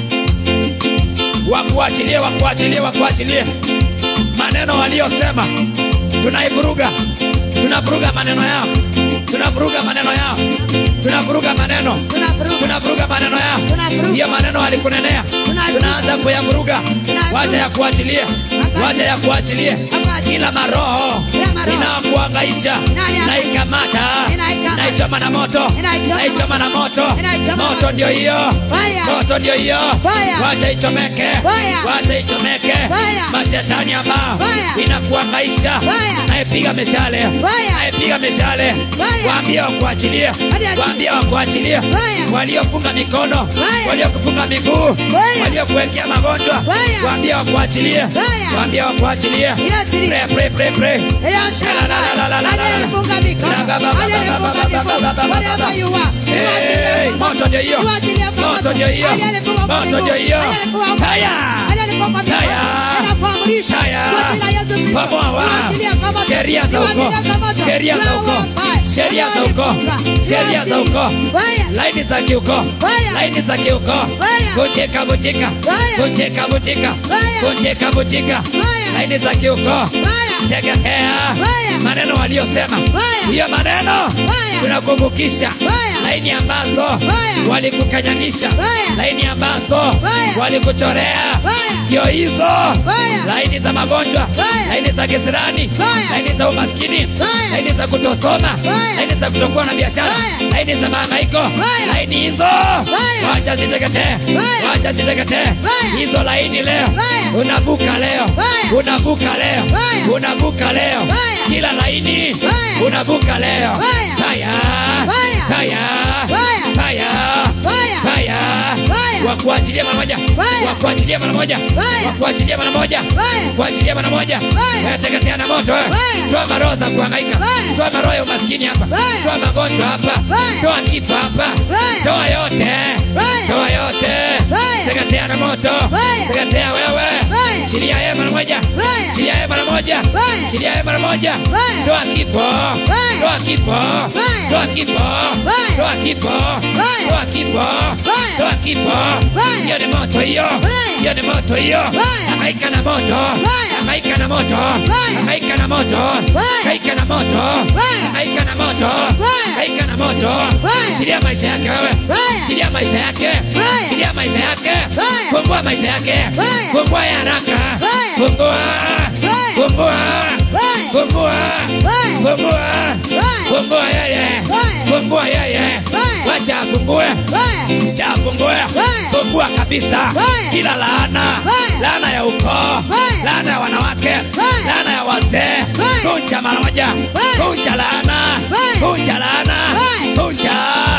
wakuachilie wakuachilie wakuachilie maneno waliosema tunaivuruga tunavuruga maneno yao tunavuruga maneno yao tunavuruga maneno Tunavuruga. tunavuruga maneno yao Tunavuruga. hiyo maneno walikunenea Tunavuruga. tunaanza kuyavuruga Tunavuruga. wacha ya kuachilie Wakati. wacha ya kuachilie Wakati. kila maroho Kila maroho. inayokuangaisha Nani ana- naikamata Inaikamata. naichoma na moto Inaichoma. naichoma na moto Inaichoma na moto moto. ndio hiyo Fire. moto ndio hiyo Fire. wacha ichomeke Fire. wacha ichomeke Fire. mashetani ambao Fire. inakuangaisha Fire. naipiga mishale Fire. naipiga mishale Fire. waambie wakuachilie Hadi achilie. waambie wakuachilie Fire. waliofunga mikono Fire. waliokufunga miguu Fire. waliokuwekea magonjwa Fire. waambie wakuachilie Fire. waambie wakuachilie Iachilie. pray pray pray pray Hiyo shamba. Aliyenifunga mikono. Aliyenifunga miguu. Wherever you are. Hey, Niwachilie kwa moto ndio hiyo Niwachilie kwa moto ndio hiyo Aliyenifunga kwa moto miguu. ndio hiyo Aliyenifunga kwa fire miguu. Aliyenifunga kwa miguu. Fire. Ninakuamrisha. Fire. Kwa jina la Yesu Kristo. Pamoa wa. Niwachilie kwa moto. sheria za uko Niwachilie kwa moto. sheria za uko Roho mbaya. sheria za uko Aliyenifunga. sheria za uko Fire. laini za kiuko Fire. laini za kiuko Fire. kucheka kucheka Fire. kucheka kucheka Fire. kucheka kucheka Fire. laini za kiuko Fire. teketea Fire. maneno waliosema Fire. hiyo maneno Fire. tunakumbukisha Fire. laini ambazo Fire. walikukanyanisha Fire. laini ambazo Fire. walikuchorea Fire. ndio hizo Fire. laini za magonjwa Fire. laini za kisirani Fire. laini za umaskini Fire. laini za kutosoma Fire. laini za kutokuwa na biashara Fire. laini za mahangaiko Fire. laini hizo Fire. wacha ziteketee Fire. wacha ziteketee Fire. hizo laini leo Fire. unavuka leo Fire. unavuka leo Fire. unavuka leo Fire. kila laini Fire. unavuka leo Fire. Fire. Fire. Fire. Fire. Fire. Fire. Fire. Fire. wakuachilia mara moja Fire. wakuachilia mara moja Fire. wakuachilia mara moja Fire. kuachilia mara moja Fire. Eh, teketea na moto eh. Fire. toa maroho za kuhangaika Fire. toa maroho ya umaskini hapa Fire. toa magonjwa hapa Fire. toa kifo hapa Fire. toa yote Fire. toa yote Fire. teketea na moto Fire. teketea wewe Fire. chilia yeye mara moja Fire. chilia yeye mara moja Fire. chilia yeye mara moja Fire. toa kifo Fire. toa kifo Fire. toa kifo Fire. toa kifo Fire. toa kifo Fire. toa kifo Fire. hiyo ni moto hiyo Fire. hiyo ni moto hiyo Fire. hangaika na moto Fire. hangaika na moto Fire. hangaika na moto Fire. hangaika na moto Fire. hangaika na moto Fire. hangaika na moto Fire. chilia maisha yake wewe Fire. chilia maisha yake Fire. chilia maisha yake Fire. fungua maisha yake Fire. fungua ya haraka Fire. fungua Fire. fungua Fire. fungua Fire. fungua Fire. fungua yeye Fire. fungua yeye Fire. wacha afungue Fire. cha afungue Fire. fungua kabisa Fire. kila laana Fire. laana ya ukoo Fire. laana ya wanawake Fire. laana ya wazee Fire. kunja mara moja Fire. kunja laana Fire. kunja laana Fire. kunja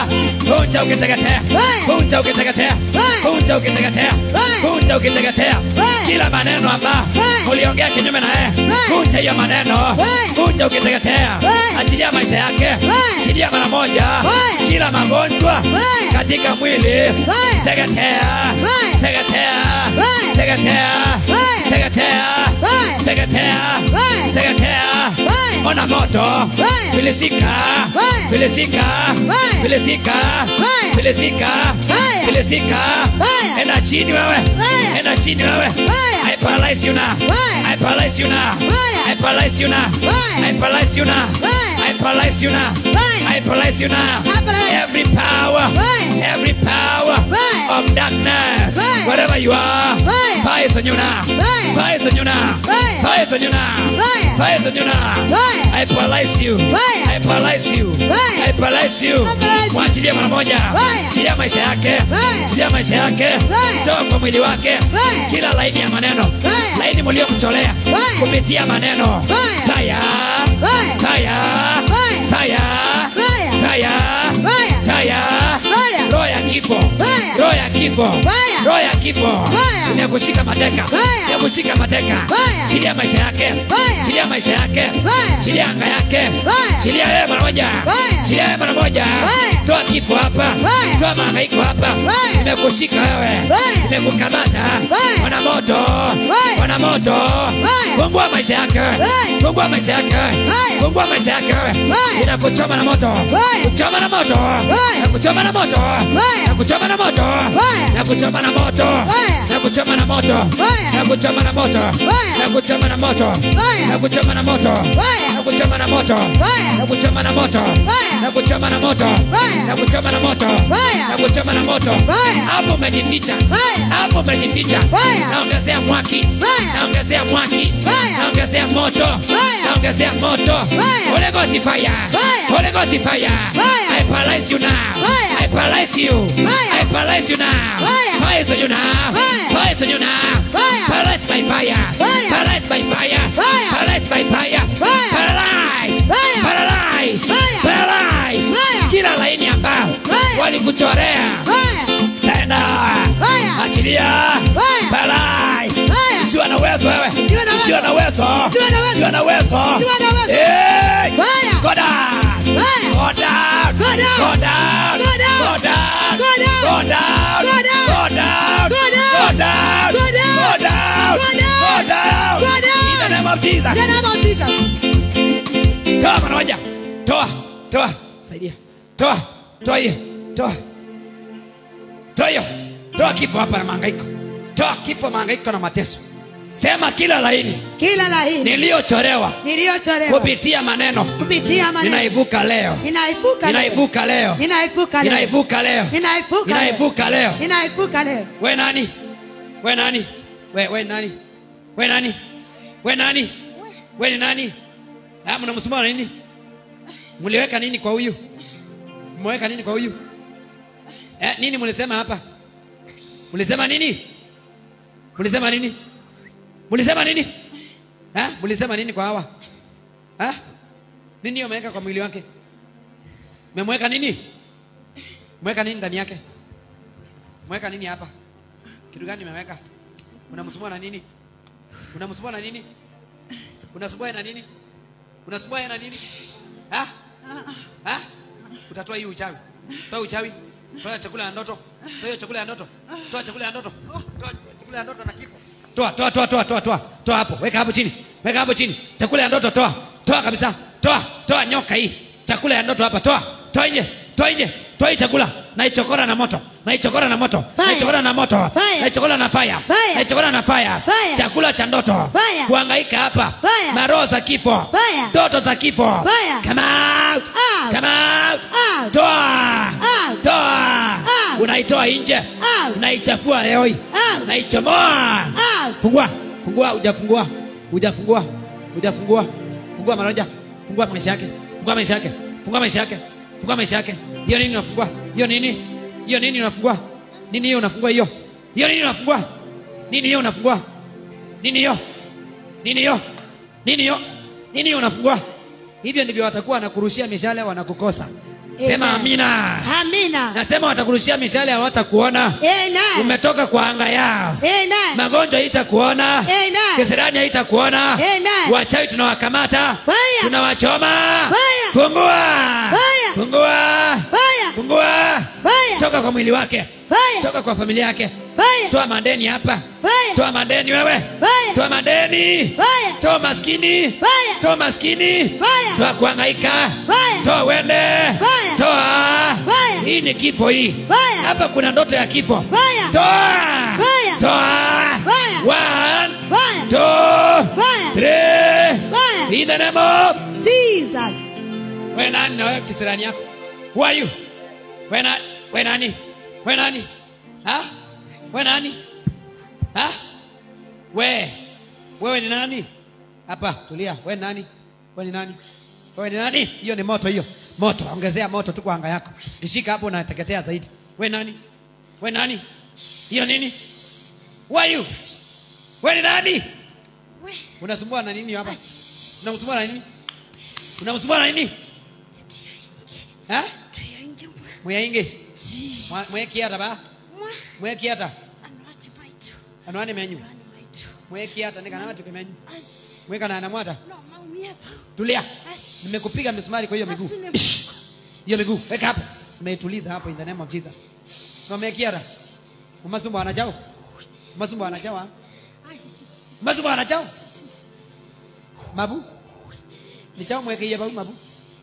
kunja ukiteketea Fire. kunja ukiteketea Fire. kunja ukiteketea Fire. kunja ukiteketea Fire. kila maneno ambayo Fire. uliongea kinyume na yeye Fire. kunja hiyo maneno Fire. kunja ukiteketea Fire. achilia maisha yake Fire. achilia mara moja Fire. kila magonjwa Fire. katika mwili Fire. teketea Fire. teketea Fire. teketea Fire. teketea Fire. teketea Fire. teketea Fire. ona moto Fire. filisika Fire. filisika Fire. filisika Fire. filisika Fire. filisika Fire. enda chini wewe Fire. enda chini wewe Fire. I paralyze you now Fire. I paralyze you now Fire. I paralyze you now Fire. I paralyze you now Fire. I paralyze you now Fire. I paralyze you now I paralyze- every power Fire. every power Fire. of darkness Fire. wherever you are Fire. fire is on you now Fire. fire is on you now Fire. fire is on you now Fire. fire is on you now Fire. I paralyze you Fire. I paralyze you Fire. I paralyze you I paralyze you. mwachilie mara moja Fire. chilia maisha yake Fire. chilia maisha yake Fire. toa kwa mwili wake Fire. kila laini ya maneno Fire. laini mliomtolea Fire. kupitia maneno Fire. fire Fire. fire Fire. fire Fire. fire Fire. fire Fire. roho ya kifo Fire. roho ya kifo Fire. roho ya kifo Fire. inakushika mateka Fire. inakushika mateka Fire. chilia maisha yake Fire. chilia maisha yake Fire. chilia anga yake Fire. chilia yeye mara moja Fire. chilia yeye mara moja Fire. toa kifo hapa Fire. toa mahangaiko hapa Fire. imekushika wewe Fire. imekukamata Fire. wana moto Fire. wana moto Fire. fungua maisha yake Fire. fungua maisha yake Fire. fungua maisha yake Fire. inakuchoma na moto Fire. kuchoma na moto Fire. nakuchoma na moto Fire. nakuchoma na moto Fire. nakuchoma na moto Fire. nakuchoma na moto Fire. nakuchoma na moto Fire. nakuchoma na moto Fire. nakuchoma na moto Fire. nakuchoma na moto Fire. nakuchoma na moto Fire. nakuchoma na moto Fire. nakuchoma na moto Fire. nakuchoma na moto Fire. hapo umejificha Fire. hapo umejificha Fire. naongezea mwaki Fire. naongezea mwaki Fire. naongezea moto Fire. naongezea moto Fire. Holy Ghost fire Fire. Holy Ghost fire Fire. I paralyze you now Fire. I paralyze you Fire. I paralyze you now Fire. Fire is on you now Fire. Fire is on you now Fire. Paralyze by fire Fire. Paralyze by fire Fire. Paralyze by fire Fire. Paralyze Fire. Paralyze Fire. Paralyze Fire. kila laini ambao Fire. walikuchorea Fire. tena Fire. achilia Fire. Paralyze Fire. usiwe na uwezo wewe Usiwe na uwezo. usiwe na uwezo Usiwe na uwezo. usiwe na uwezo Usiwe na uwezo. Hey! Fire. Go down Fire. Go down Go down. Go down Go down. Go down Go down. Go down Go down. Go down Go down. Go down Go down. Go down Go down. Go down Go down. In the name of Jesus In the name of Jesus. toa mara moja toa toa saidia toa toa hiyo toa toa hiyo toa kifo hapa na mahangaiko toa kifo mahangaiko na mateso sema kila laini Kila laini niliyochorewa niliyochorewa kupitia maneno kupitia maneno ninaivuka leo ninaivuka leo. ninaivuka leo Ninaivuka leo. ninaivuka leo Ninaivuka leo. ninaivuka leo Ninaivuka leo. we nani we nani we we nani we nani we nani we ni nani Ah, mnamsumbua na nini mliweka nini kwa huyu mmeweka nini kwa huyu eh, nini mlisema hapa mlisema nini mlisema nini mlisema nini ha? mlisema nini kwa hawa ha? nini hiyo ameweka kwa mwili wake memweka nini mweka nini ndani yake mweka nini hapa kitu gani memeweka unamsumbua na nini unamsumbua na nini unasumbua yeye na nini unasumbua yeye na nini ha? Ha? utatoa hii uchawi toa uchawi toa chakula ya ndoto toa hiyo chakula ya ndoto toa chakula ya ndoto toa chakula ya ndoto na kifo toa toa toa toa toa toa toa hapo weka hapo chini weka hapo chini chakula ya ndoto toa toa kabisa toa toa nyoka hii chakula ya ndoto hapa toa toa nje toa nje toa hii chakula naichokora na moto naichokora na moto Fire. naichokora na moto Fire. naichokora na fire Fire. naichokora na fire Fire. chakula cha ndoto Fire. kuhangaika hapa Fire. maroho za kifo Fire. ndoto za kifo Fire. come out Out. come out Out. toa Out. toa Out. unaitoa nje Out. unaichafua leo hii Out. unaichomoa Out. fungua fungua hujafungua hujafungua hujafungua fungua maraja fungua maisha yake fungua maisha yake fungua maisha yake fungua maisha yake hiyo nini unafungua hiyo nini hiyo nini unafungua nini hiyo unafungua hiyo hiyo nini unafungua nini hiyo unafungua nini hiyo nini hiyo nini hiyo nini hiyo unafungua hivyo ndivyo watakuwa wanakurushia mishale wanakukosa sema Amen. amina Amina. nasema watakurushia mishale hawatakuona Amen. umetoka kwa anga yao Amen. magonjwa haitakuona Amen. kisirani haitakuona Amen. wachawi tunawakamata Fire. tunawachoma Fire. fungua Fire. fungua Fire. fungua Fire. toka kwa mwili wake Fire. toka kwa familia yake Fire. toa madeni hapa Fire. toa madeni wewe Fire. toa madeni Fire. toa maskini Fire. toa maskini Fire. toa kuhangaika Fire. toa wende Fire. toa Fire. hii ni kifo hii Fire. hapa kuna ndoto ya kifo Fire. toa Fire. toa Fire. one Fire. two Fire. three Fire. in the name of Jesus. we nani na wewe kisirani yako who are you we nani we nani we nani ha we nani ha we wewe ni nani hapa tulia we ni nani we ni nani wewe ni nani hiyo ni moto hiyo moto ongezea moto tu kwa anga yako kishika hapo unateketea zaidi we nani we nani hiyo nini who are you we ni nani unasumbua na nini hapa unamsumbua na nini unamsumbua na nini ha mweyaingi mwekiata ba mwekiata anwani menyu mwekiata nikanawatu kimenyu mwekana namwata tulia nimekupiga misumari kwa hiyo miguu hiyo miguu weka hapo nimeituliza hapo in the name of jesus nomekiata umasumbu anajao umasumbu anajao ha? umasumbu anajao mabu nichao mwekeiye bau mabu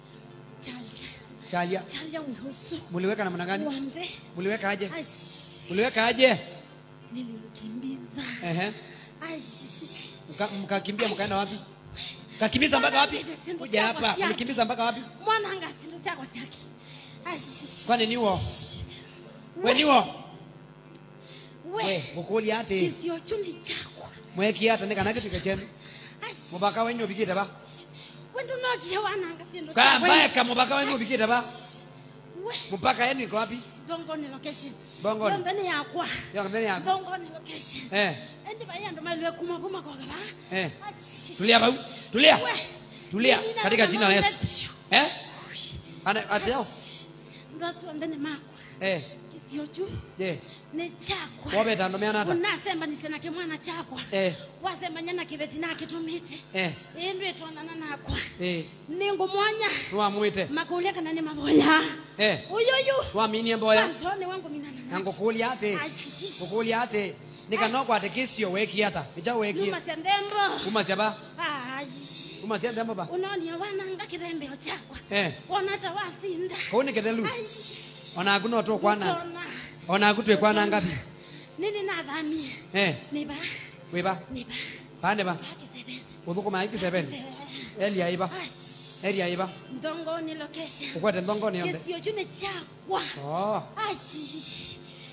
chalia muliweka namna gani muliweka aje muliweka aje nilimkimbiza ehe Mka- mkakimbia mkaenda wapi kakimbiza mpaka wapi kuja hapa mlikimbiza mpaka wapi mwana anga sindu syakwa syake kwani niwo we niwo we we mukuli ati kisio chuni chakwa mweki ata nikanakifika chenu mubaka wenyu ubikite ba wendo nokie wananga sindu kambayaka mubaka wenyu ubikite ba we mupaka yenu iko wapi dongoni location Dongoni. dongoni yakwa yokatheni yako dongoni location eh endi bayando malwe kuma kuma koga ba eh tulia bau tulia We. tulia Mimi katika na- jina la Yesu eh ana atao ndwasiwambene makwa eh kisio chu je ni chakwa wobeta ndomeana ata unasemba nisenake mwana chakwa eh wasemba nyana kiveti nakitumite eh indu itwanana nakwa eh ningumwanya nwamwite makulia kana ni maboya eh uyuyu waminie mboya kwanzone wangu minana na nangukuli ate ukuli ate nikanokwa ate kisio weki ata ija weki numa sendembo umasya ba Ai, umasya ndembo ba unonia wananga kithembeo chakwa eh onata wasinda kau nikithelu Ai, ona kuno to kwana utona. ona kutwe kwana ngapi nini nathamie eh niba wiba niba pande ba akisebene uthukuma iki seven elia iba elia iba ndongoni location ukwete ndongoni yonde kisio chune chakwa oh Ai,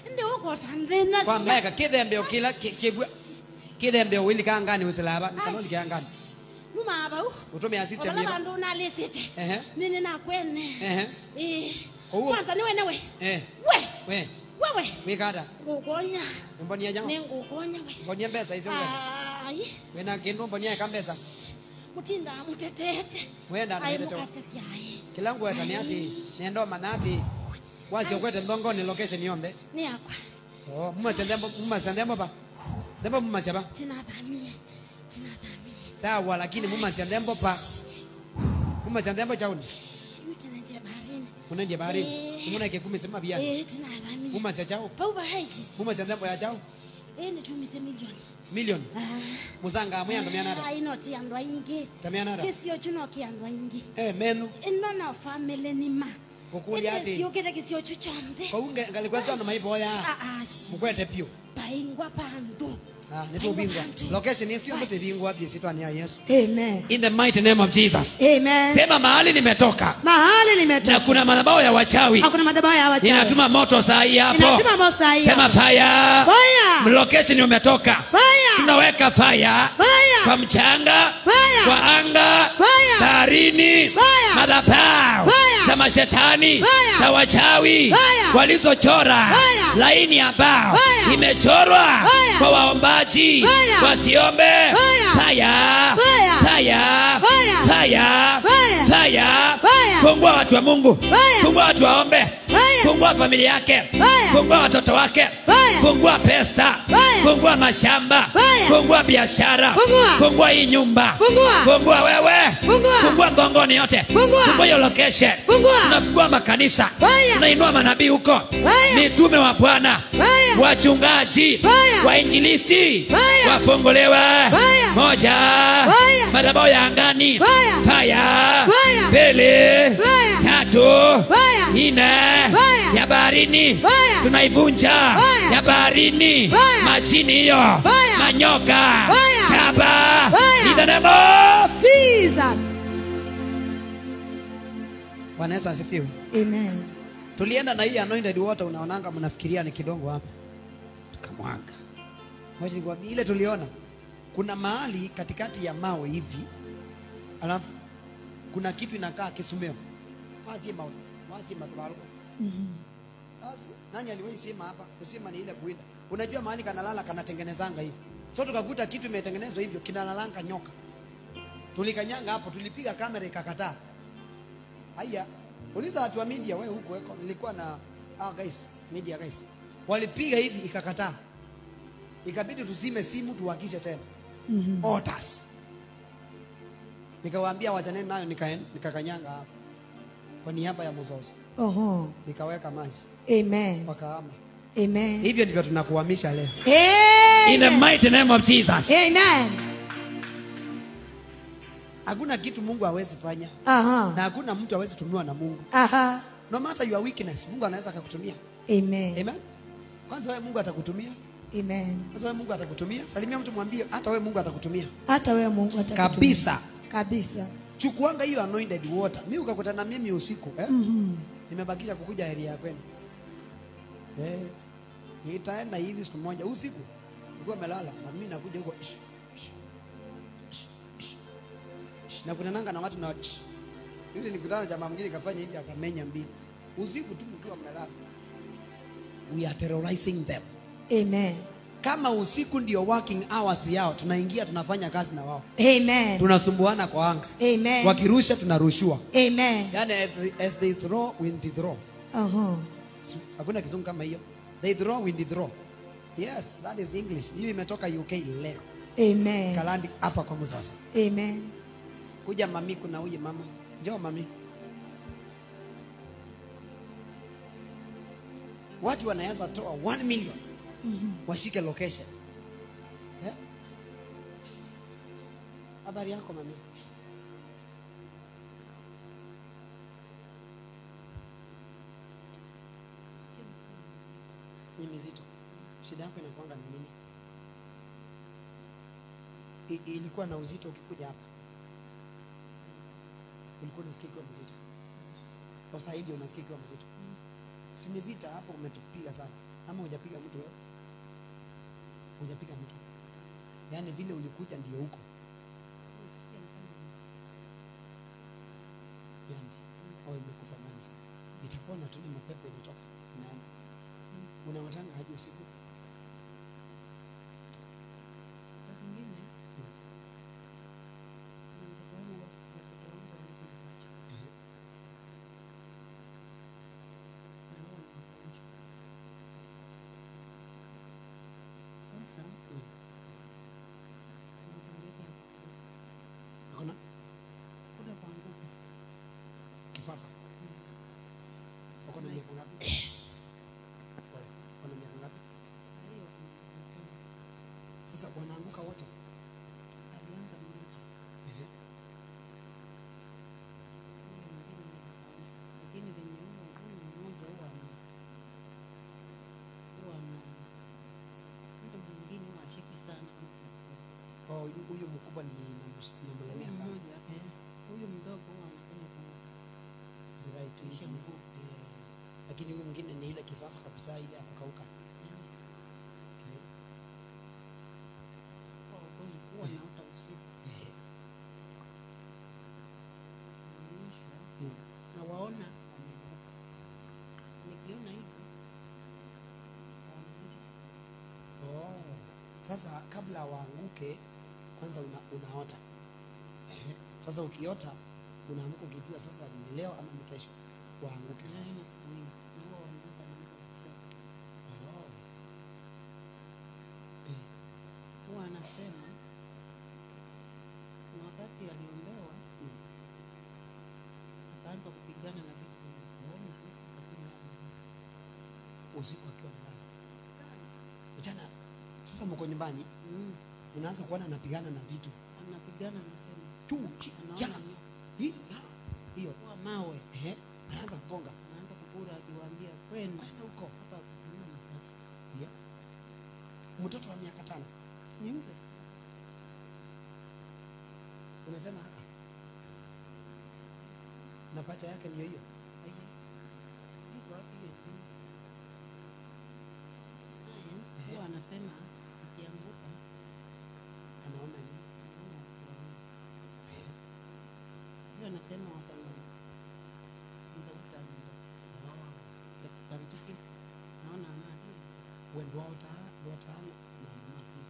ndi ukota nthina kwa meka kithembe ukila ki- kibwa kithembe uwili kangani usilaba kanoni kangani numabau utumia system ovala yiba vandu unalisite Ehe. nini nakwene ehe Eh, Owo. kwanza niwe newe eh we we wewe wikada ngukonya mbonia jao ningukonya we mbonia mbesa icio we ai wena kindu mbonia ka mbesa mutinda mutetete wenda ai nitete mukasesiai kila ngweta ni ati nendo manati wacio kwete ndongoni location yonthe ni akwa oh mumacia ndembo mumacia ndembo pa ndembo mumacia pa tinathamie tinathamie sawa lakini mumacia ndembo pa mumacia ndembo chauni siu tinanjia baharini munendie bahari Eh. muneke kumi sema bia eh tinathamie mumacia chao pau bahaisisi mumacia ndembo ya chao eh nitumise milioni milioni Ah. muzanga amwe andu mianada ai noti andu aingi tamianada kisio chuno ki andu aingi eh menu inona family nima Kukulia ati- kiukite kisio chu chonthe kwa unge ngalikwezo ano maiboya Ah, ah, mukwete pio paingwa pandu ah nitubingwa location isio mbe bingwa bia sitwani ya Yesu Amen. in the mighty name of Jesus Amen. sema mahali nimetoka Mahali na nimetoka. kuna madhabahu ya wachawi Hakuna madhabahu ya wachawi. ninatuma moto saa hii hapo Ninatuma moto saa hii sema hapo. fire Fire. location umetoka Fire. tunaweka fire Fire. kwa mchanga Fire. kwa anga Fire. baharini Fire. madhabahu Fire. za mashetani Fire. za wachawi Fire. walizochora Fire. laini ambao Fire. imechorwa Fire. kwa waombaji Fire. wasiombe Fire. fire Fire. fire Fire. fire Fire. fire Fire. fungua watu wa Mungu Fire. fungua watu waombe Fire. fungua familia yake Fire. fungua watoto wake Fire. fungua pesa Fire. fungua mashamba Fire. fungua biashara Fungua. fungua hii nyumba Fungua. fungua wewe Fungua. fungua ngongoni yote Fungua. fungua hiyo location Fungua. tunafungua makanisa Fire. tunainua manabii huko Fire. mitume wa Bwana Fire. wachungaji Fire. wainjilisti Fire. wafunguliwe Fire. moja Fire. madhabahu ya angani Fire. Fire. Fire. mbili Fire. tatu Fire. nne Fire. ya baharini Fire. tunaivunja Fire. ya baharini Fire. majini hiyo Fire. manyoka Fire. saba Fire. In the name of Jesus. Bwana Yesu asifiwe Amen. tulienda na hii anointed water unaonanga mnafikiria ni kidongo hapa tukamwaga Ngoja nikwambie, ile tuliona kuna mahali katikati ya mawe hivi alafu kuna kitu inakaa kisumeo wazi mawe wazi matwalo basi nani aliwahi sema hapa kusema ni ile kuinda unajua mahali kanalala kanatengenezanga hivi so tukakuta kitu imetengenezwa hivyo kinalalanga nyoka tulikanyanga hapo tulipiga kamera ikakataa Haya, uliza watu wa media wewe huko weko. Nilikuwa na ah guys, media guys. Walipiga hivi ikakataa. Ikabidi tuzime simu tuhakishe tena. Mhm. Orders. Nikawaambia wajaneni nayo nikaen- nikakanyanga hapo. Kwa niaba ya mzozo. Oho. Nikaweka maji. Amen. Wakahama. Amen. Hivyo ndivyo tunakuhamisha leo. Amen. In the mighty name of Jesus. Amen. Hakuna kitu Mungu hawezi fanya. Aha. Na hakuna mtu hawezi tumiwa na Mungu. Aha. No matter your weakness, Mungu anaweza akakutumia. Amen. Amen. Kwanza wewe Mungu atakutumia. Amen. Sasa wewe Mungu atakutumia. Salimia mtu mwambie hata wewe Mungu atakutumia. Hata wewe Mungu atakutumia. Kabisa. Kabisa. Chukuanga hiyo anointed water. Mimi ukakutana na mimi usiku, eh? Mhm. Nimebakisha kukuja area ya kwenu. Eh. Nitaenda hivi siku moja usiku. Nilikuwa melala na mimi nakuja huko. Shh, shh, shh, shh, shh. Na kuna nanga na watu na shh. Yule nikutana na jamaa mwingine kafanya hivi akamenya mbili. Usiku tu mkiwa mmelala. We are terrorizing them. Amen. Kama usiku ndio working hours yao, tunaingia tunafanya kazi na wao. Amen. tunasumbuana kwa anga Amen. wakirusha tunarushiwa Amen. yani as they, as they throw we throw Aha. Si- hakuna kizungu kama hiyo they throw we throw yes that is english hiyo imetoka uk leo Amen. kalandi hapa kwa mzazi Amen. kuja mami kuna huyu mama njoo mami watu wanaweza toa 1 million washike location Eh? habari yako mami ni mizito shida yako inakuanga ni nini I, ilikuwa na uzito ukikuja hapa ulikuwa unasikia ikiwa mzito kwa sasa hivi unasikia ikiwa mzito si ni vita hapo umetupiga sana ama hujapiga mtu wewe hujapiga mtu yaani vile ulikuja ndio huko yandi au imekufa ganzi itapona tu ni mapepo inatoka inaenda unawatanga aje usiku Saa zingine na mtoto wangu watoto wangu wanakuja Eh, na wao ni wagonjwa. Sasa mm. nakuambia akona kuda kuanguka kifafa wako na miaka ngapi Pole. wako na miaka ngapi na hiyo kuna sasa wanaanguka wote alianza mmoja Ehe. huyo mwingine ni wa kwanza lakini venye huyo huyo mmoja huwa ana huwa ana mtu mwingine huwa ashiki sana Oh, huyu- huyu mkubwa ni namus- huyu namlemea sana mmoja eh, huyu mdogo huwa anafanya kwa zirai tu Kisha hivi. mkuu. Eh, lakini huyu mwingine ni ile kifafa kabisa ile akakauka okay. kwa wakozi huwa naota usiku Ehe. naonyeshwa Mm. na waona wameanguka nikiona hivyo waonyesha Oh. Sasa kabla waanguke kwanza una, unaota Ehe. Sasa ukiota unaamka ukijua sasa ni leo ama ni kesho waanguke sasa. Naona siku nyingi na huwa wanaanza na mtu kushoto. Oh. Eh, huwa anasema kuna wakati aliombewa mm. akaanza kupigana na vitu kuona sisi lakini Usiku akiwa mlala mchana, sasa mko nyumbani, mm, unaanza kuona anapigana na vitu anapigana anasema tu chi- anaona ya. nyoka. Hii, ya. hiyo kuwa mawe Ehe. anaanza kugonga anaanza kukura akiwaambia kwenda kwenda huko hapa kuna nafasi yeah. Mtoto wa miaka tano ni yule unasema haka na pacha yake ndiyo hiyo Aye. Iko wapi hiyo simu? Haya, huwa anasema akianguka anaona nini? anaona watu wawili. hiyo anasema wakana mtafuta kansuki naona anadi wendo wao ta- watano na mama pia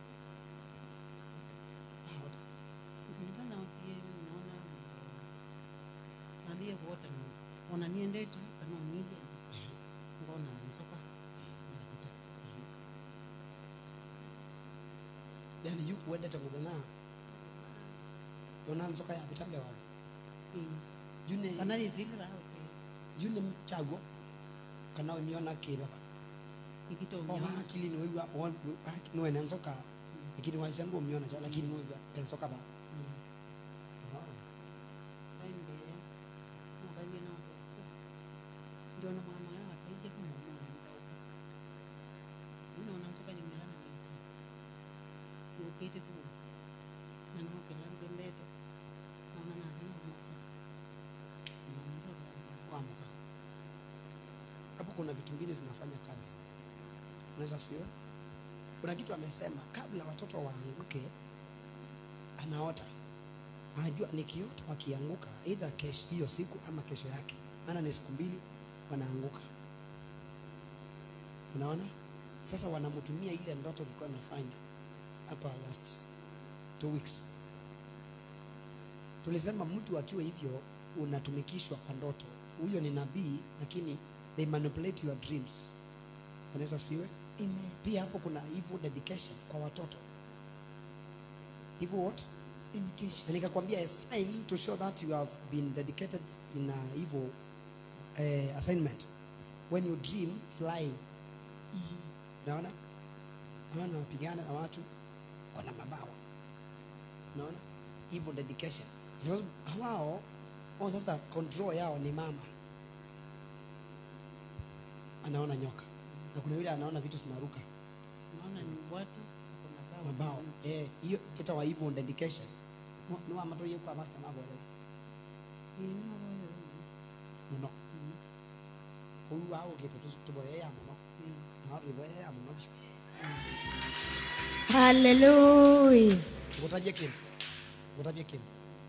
Ah, wata- kulingana wakie naona aliye kuota ni wananiendeti kana unije Ehe. ngona nisoka Unakuta. yaani yu kuendete muthenya yona nzoka ya vitambe wao yune kana izilira oke yune mchago kana umiona kibaba ikito oba akili ni wewe ni wewe nzoka lakini waishangu umiona cha lakini wewe nzoka ba kainde mukalie na ndio na mama yao ataije kumwona unaona nsoka nyimelana ndio ukite tu na ndio kilanze mbete naona na ndio mmoja kuamka hapo kuna vitu mbili zinafanya kazi unaweza sifiwe kuna kitu amesema kabla watoto waanguke anaota anajua nikiota wakianguka either kesho hiyo siku ama kesho yake maana ni siku mbili wanaanguka unaona sasa wanamtumia ile ndoto ilikuwa amefanya hapa last two weeks tulisema mtu akiwa hivyo unatumikishwa kwa ndoto huyo ni nabii lakini they manipulate your dreams unaweza sifiwe Amen. pia hapo kuna evil dedication kwa watoto evil what Indication. na nikakwambia a sign to show that you have been dedicated in a evil uh, assignment when you dream flying naona naona wanapigana na watu wana mabawa naona evil dedication Sasa hawao wao sasa control yao ni mama anaona nyoka na kuna yule anaona vitu zinaruka naona ni watu wako na bao mabao eh hiyo ita wa evil dedication Ni- ni wa matoye kwa master mabo leo ni muno huyu wao gete tuboye ya muno naorivoya munovyo haleluya ngutajie kindu ngutajie kindu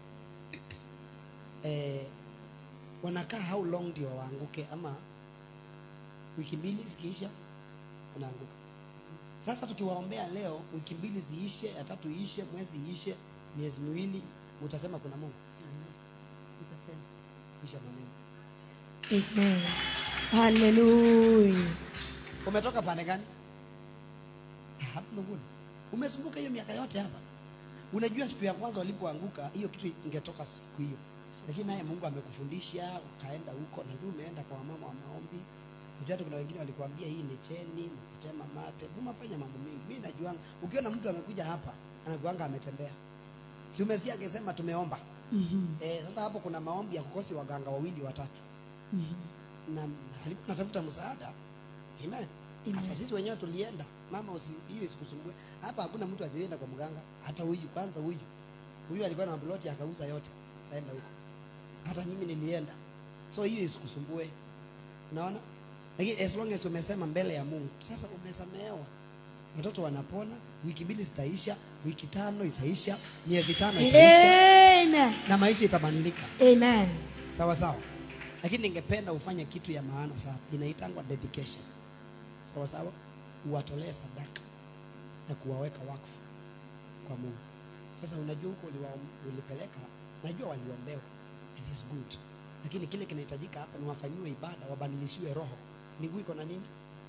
eh, wanakaa how long ndio waanguke ama wiki mbili zikiisha wanaanguka sasa tukiwaombea leo wiki mbili ziishe ya tatu iishe mwezi iishe miezi miwili utasema kuna mungu Nitasema. kisha maneno amen haleluya umetoka pande gani hapa Lunguni. umezunguka hiyo miaka yote hapa unajua siku ya kwanza walipoanguka hiyo kitu ingetoka siku hiyo lakini naye mungu amekufundisha ukaenda huko na ndio umeenda kwa wamama wa maombi unajua hata kuna wengine walikuambia hii ni cheni mkutema mate umefanya mambo mengi mimi najuanga ukiona mtu amekuja hapa anakuanga ametembea si umesikia akisema tumeomba Mhm, eh, sasa hapo kuna maombi ya kukosi waganga wawili watatu mhm. na, na alikuwa anatafuta msaada amen hata sisi wenyewe tulienda mama usi, hiyo isikusumbue hapa hakuna mtu ajoenda kwa mganga hata huyu kwanza huyu huyu alikuwa na ploti akauza yote aenda huko hata mimi nilienda so hiyo isikusumbue unaona lakini as long as umesema mbele ya mungu sasa umesamehewa watoto wanapona wiki mbili zitaisha wiki tano itaisha miezi tano itaisha amen na maisha itabadilika amen sawa sawa lakini ningependa ufanye kitu ya maana sana inaitangwa dedication sawa sawa uwatolee sadaka ya kuwaweka wakfu kwa mungu sasa unajua huko uliwa- ulipeleka najua waliombewa it is good lakini kile kinahitajika hapa ni wafanyiwe ibada wabadilishiwe roho miguu iko na nini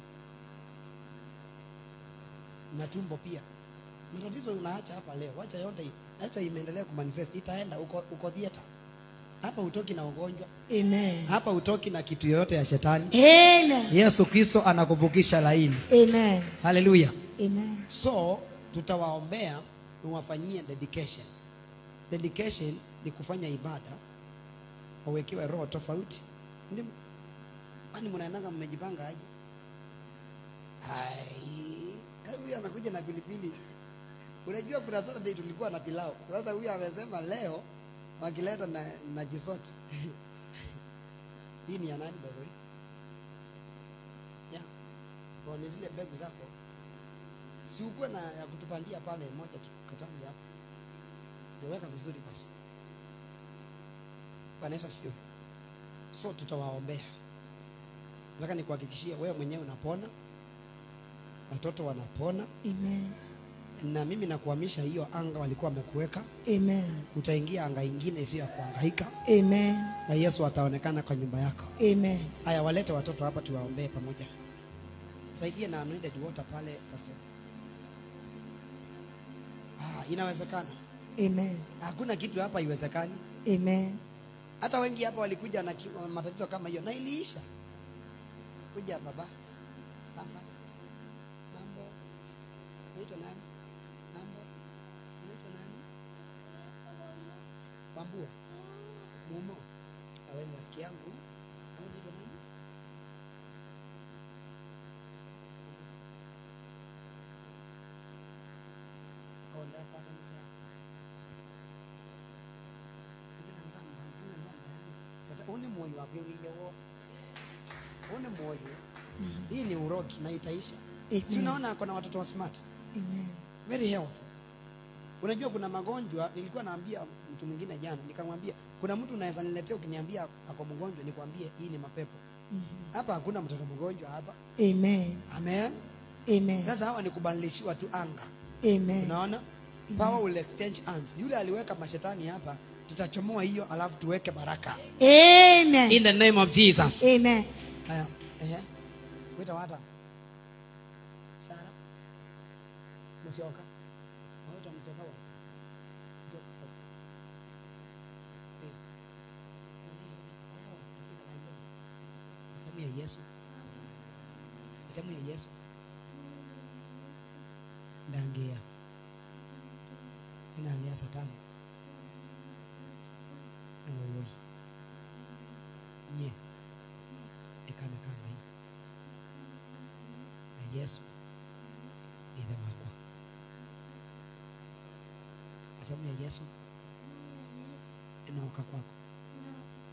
na tumbo pia matatizo unaacha hapa leo wacha yote hii acha imeendelea kumanifest itaenda uko, uko theater hapa utoki na ugonjwa amen hapa utoki na kitu yoyote ya shetani amen yesu kristo anakuvukisha laini amen haleluya amen so tutawaombea uwafanyie dedication dedication ni kufanya ibada wawekewe roho tofauti ndi kwani mnaendanga mmejipanga aje Ai, huyu anakuja na pilipili unajua kuna saturday tulikuwa na pilau sasa huyu amesema leo wakileta na, na jisoti hii ni ya nani by the way yeah. Kwa ni zile mbegu zako si ukuwe na ya kutupandia pale moja tu katani hapo niweka vizuri basi Bwana Yesu asifiwe so tutawaombea nataka nikuhakikishie wewe mwenyewe unapona watoto wanapona amen na mimi nakuhamisha hiyo anga walikuwa wamekuweka amen utaingia anga ingine isiyo ya kuhangaika amen na yesu ataonekana kwa nyumba yako amen haya walete watoto hapa tuwaombee pamoja saidie na anointed water pale pastor ah, inawezekana amen hakuna kitu hapa iwezekani amen hata wengi hapa walikuja na ki- matatizo kama hiyo na iliisha kuja baba sasa mambo unaitwa nani mambo unaitwa nani wambua mumo awe rafiki yangu Au unaitwa nani Onda hapa kanisa. Ndina nzamba, zina nzamba yani. Sasa une moyo wake uliyewo. Une moyo. Hii ni urogi na itaisha. Amen. Si unaona kuna watoto wa smart. amen Very healthy. Unajua kuna magonjwa nilikuwa naambia mtu mwingine jana nikamwambia kuna mtu unaweza niletea ukiniambia ako mgonjwa nikwambie hii ni mapepo. Hapa hakuna mtoto mgonjwa hapa. amen Amen. amen Sasa hawa ni kubadilishiwa tu anga. amen unaona power will exchange hands yule aliweka mashetani hapa tutachomoa hiyo alafu tuweke baraka amen in the name of jesus amen haya ehe wita wata sara msioka wata msioka wa msioka Eh. Sehemu ya yesu sehemu ya yesu ndangia inaangia satani na wowoi nye ikana kanga hii na yesu ithe wakwa sehemu ya yesu inaoka kwako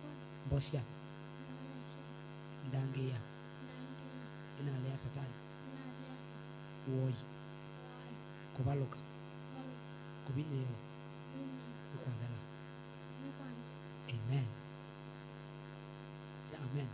mbosya ndangia inalea satani woi kuvaluka kuvinyewa ikwathela amen Say amen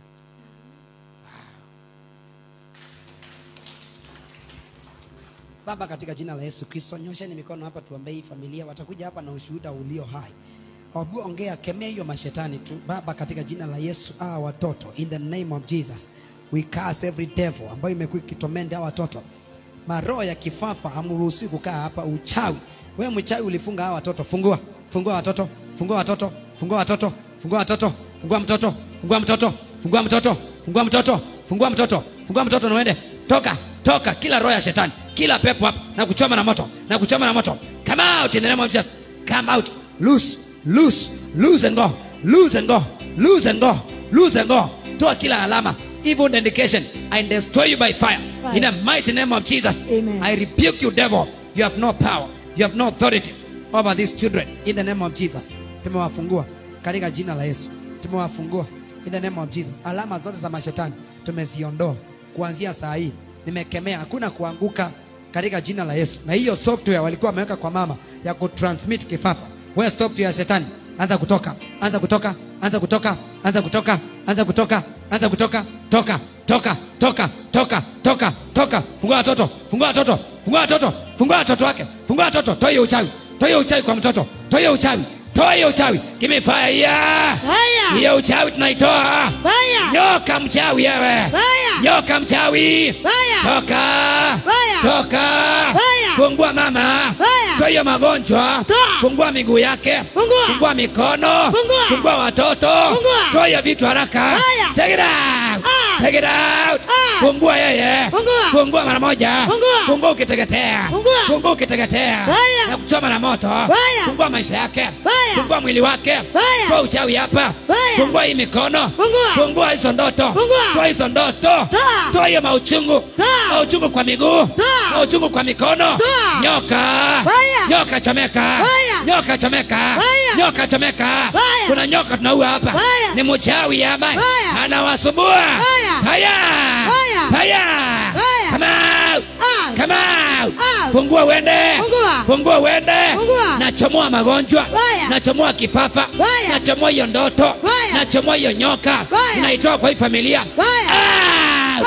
Baba, katika jina la Yesu Kristo, nyosheni mikono hapa, tuombee hii familia. Watakuja hapa na ushuhuda ulio hai. Wabu, ongea, kemea hiyo mashetani tu Baba, katika jina la Yesu. Hawa watoto in the name of Jesus we curse every devil ambayo imekuwa ikitomenda hawa watoto. Maroho ya kifafa hamruhusiwi kukaa hapa. Uchawi, wewe mchawi ulifunga hawa watoto. Fungua, fungua watoto, fungua watoto, fungua watoto, fungua watoto, fungua mtoto, fungua mtoto, fungua mtoto, fungua mtoto, fungua mtoto, fungua mtoto na uende. Toka, toka kila roho ya shetani, kila pepo hapa na kuchoma na moto, na kuchoma na moto. Come out in the name of Jesus. Come out. Loose, loose, loose and go. Loose and go. Loose and go. Loose and go. Toa kila alama, evil indication. I destroy you by fire. Fire. In the mighty name of Jesus. Amen. I rebuke you, devil. You have no power. You have no authority over these children. In the name of Jesus. Tumewafungua katika jina la Yesu. Tumewafungua in the name of Jesus. Alama zote za mashetani tumeziondoa kuanzia saa hii. Nimekemea, hakuna kuanguka katika jina la Yesu. Na hiyo software walikuwa wameweka kwa mama ya kutransmit kifafa, wewe software ya shetani, anza kutoka, anza kutoka, anza kutoka, anza kutoka, anza kutoka, anza kutoka, toka, toka, toka, toka, toka, toka. Fungua watoto, fungua watoto, fungua watoto, fungua watoto wake, fungua watoto, toa hiyo uchawi, toa hiyo uchawi kwa mtoto, toa hiyo uchawi, toa hiyo uchawi. Give me fire. Yeah. Fire. Hiyo uchawi tunaitoa. Fire. Nyoka mchawi wewe. Fire. Nyoka mchawi. Fire. Toka. Fire. Toka. Fire. Fungua mama. Fire. Toa hiyo magonjwa. Toa. Fungua miguu yake. Fungua. Fungua mikono. Fungua. Fungua watoto. Fungua. Toa hiyo vitu haraka. Fire. Take it out. Ah. Take it out. Ah. Fungua yeye. Fungua. Fungua mara moja. Fungua. Fungua ukiteketea. Fungua. Fungua ukiteketea. Fire. Na kuchoma na moto. Fire. Fungua maisha yake. Fire. Fungua mwili wake. Fire. Toa uchawi hapa. Fire. Fungua hii mikono. Fungua. Fungua hizo ndoto. Fungua. Toa hizo ndoto. Toa. Toa hiyo mauchungu. Toa. Mauchungu kwa miguu. Toa. Mauchungu kwa mikono. Toa. Nyoka. Fire. Nyoka chomeka. Fire. Nyoka chomeka. Fire. Nyoka chomeka. Fire. Kuna nyoka tunaua hapa. Fire. Ni mchawi ambaye Fire. anawasumbua. Fire. Fire. Fire. Fire. Fire. Come out. Out. Come out. Out. Fungua uende. Fungua. Fungua uende. Fungua. Nachomoa magonjwa. Fire. Nachomoa kifafa. Fire. Nachomoa hiyo ndoto. Fire. Nachomoa hiyo nyoka. Fire. Naitoa kwa hii familia. Fire. Out.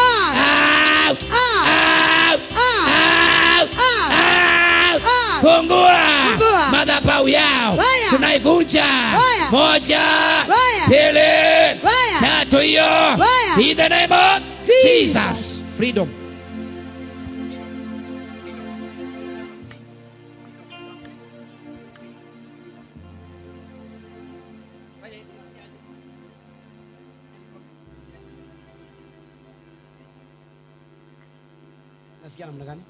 Out. Out. Out. Out. Out. Out. Out. Out. Out. Fungua. Fungua. Madhabahu yao. Fire. Tunaivunja. Fire. Moja. Fire. Pili. Fire. Tatu hiyo. Fire. In the name of Jesus. Jesus. Freedom. Nasikia namna gani?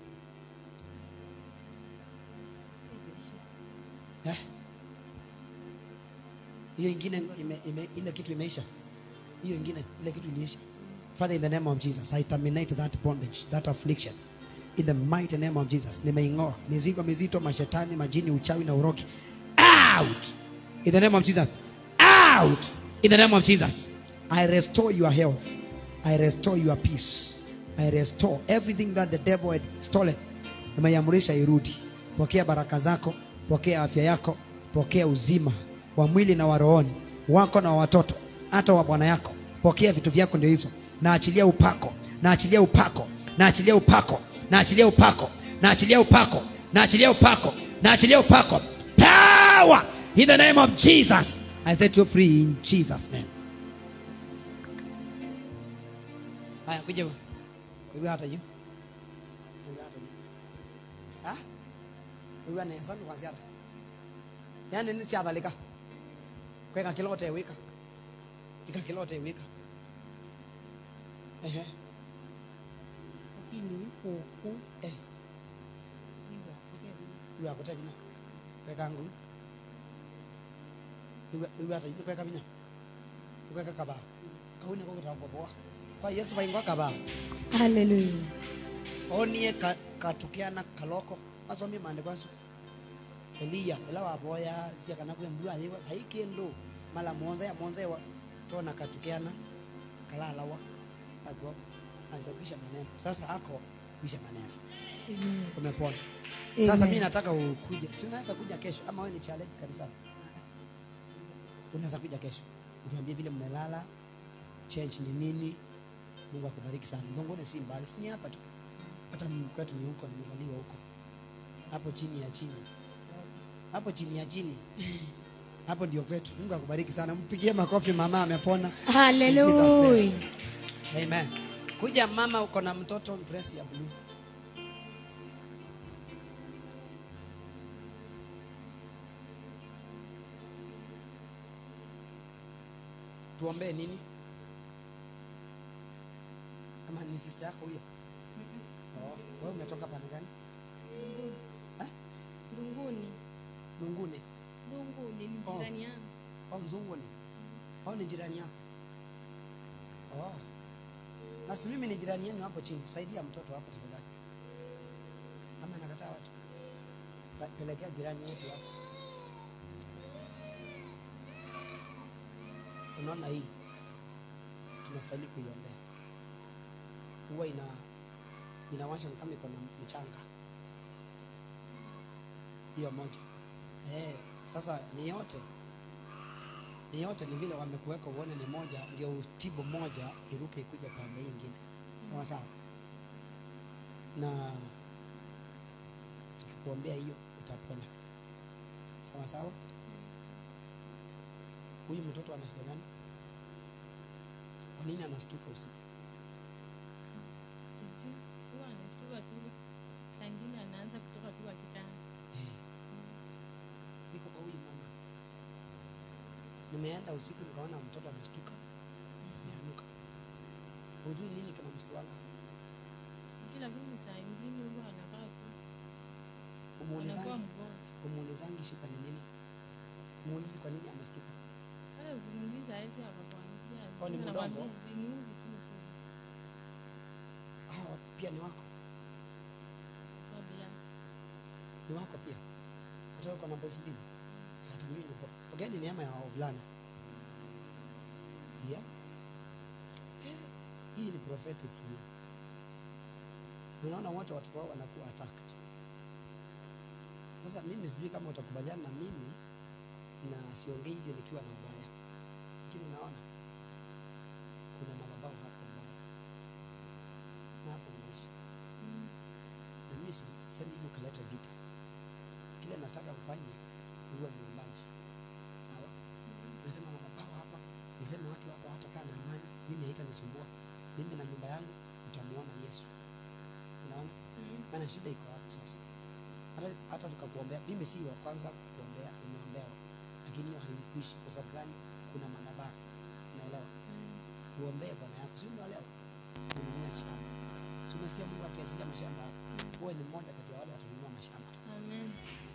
Eh? Hiyo ingine ime, ime, ile kitu imeisha. Hiyo ingine ile kitu iliisha. Father in the name of Jesus, I terminate that bondage, that affliction. In the mighty name of Jesus, nimeing'oa mizigo mizito, mashetani, majini, uchawi na uroki. Out! In the name of Jesus. Out! In the name of Jesus. I restore your health. I restore your peace. I restore everything that the devil had stolen. Nimeiamrisha irudi. Pokea baraka zako, pokea afya yako, pokea uzima wa mwili na wa rohoni wako na wa watoto, hata wa bwana yako. Pokea vitu vyako, ndio hizo. Naachilia upako, naachilia upako, naachilia upako, naachilia upako, naachilia upako, naachilia upako, naachilia upako. Power in the name of Jesus. I set you free in Jesus name. Haya, kuja wewe. Wewe hata hiyo. Wewe hata hiyo. Ah? Wewe anaweza ndo kwanza. Yaani ni si adhalika. Kweka kilote wika. Ika kilote wika. Ehe. Lakini huku Eh, iwa kugeni. wewe akutaka binya. Kweka ngu. Wewe wewe hata hiyo kweka binya. Kweka kaba. Kauni kwa kutapoa. Kwa Yesu baingwa kaba. Hallelujah. onie ka- katukiana kaloko asomi maandiko asu eliya ela waboya sia kana kwe mbua aliwa haikendo mala monza ya monza wa tona katukiana kalalawa agwa azabisha maneno sasa ako bisha maneno Amen. umepona Amen. sasa mi nataka ukuje si unaweza kuja kesho ama wewe ni challenge kanisani unaweza kuja kesho utuambie vile mmelala change ni nini mungu akubariki sana mgongoni si mbali si ni hapa tu hata mimi kwetu ni huko nimezaliwa huko hapo chini ya chini hapo chini ya chini hapo ndio kwetu mungu akubariki sana mpigie makofi mama amepona Hallelujah. amen kuja mama uko na mtoto dress ya blue tuombee nini ama ni sister yako huyo oh, wewe umetoka pande gani Eh? Ndunguni. Lunguni Ndunguni ni Oh. jirani yangu. au Nzunguni au ni jirani yako oh. na si mimi ni jirani yenu hapo chini saidia mtoto hapo tafadhali ama nakataa watu Pa- pelekea jirani yetu hapo unaona hii tunastahili kuiombea huwa ina inawasha kama iko na mchanga hiyo moja eh, sasa ni yote ni yote ni vile wamekuweka uone ni moja ndio utibu moja iruke ikuja pande hii ingine sawa sawa na tukikuombea hiyo utapona sawa sawa huyu mtoto ana shida gani kwa nini anastuka usiku Sijui. Huwa anashtuka tu. Saa ingine anaanza kutoka tu akitanda. Eh. niko kwa huyu mama nimeenda usiku nikaona mtoto amestuka nianuka hujui nini kinamstuanga Sijui lakini saa ingine huwa anakaa tu. Anakuwa umuulizangi mgonjwa. umuulizangi shida ni nini muulizi kwa nini amestuka Hata ukimuuliza hawezi akakwambia. Oh, ni Anakwambia, mdogo? "Ni huyu tu tu." hawa pia ni wako Kabla. ni wako pia hata wewe uko na boys mbili hata mimi niko okay ni neema ya wavulana yeah. Eh, hii ni prophetic hii unaona wote watoto wao wanakuwa attacked sasa mimi sijui kama utakubaliana na mimi na siongei hivyo nikiwa na ubaya lakini unaona kuna madhabahu hapo mbaya na hapo unaishi Mm. na mimi si- sisemi hivi ukaleta vita kile nataka ufanye uwe muumbaji sawa nisema madhabahu hapa niseme watu hapa hatakaa na amani mimi haitanisumbua mimi na nyumba yangu utamuona yesu unaona Mm. maana shida iko hapo sasa hata, hata tukakuombea mimi si wa kwanza kuombea umeombewa lakini hiyo haikuishi kwa sababu gani kuna madhabahu unaelewa Mm. uombee bwana yako si unaelewa ununue shamba si umesikia mungu akiachilia mashamba hapo uwe ni mmoja kati ya wale watanunua mashamba Amen.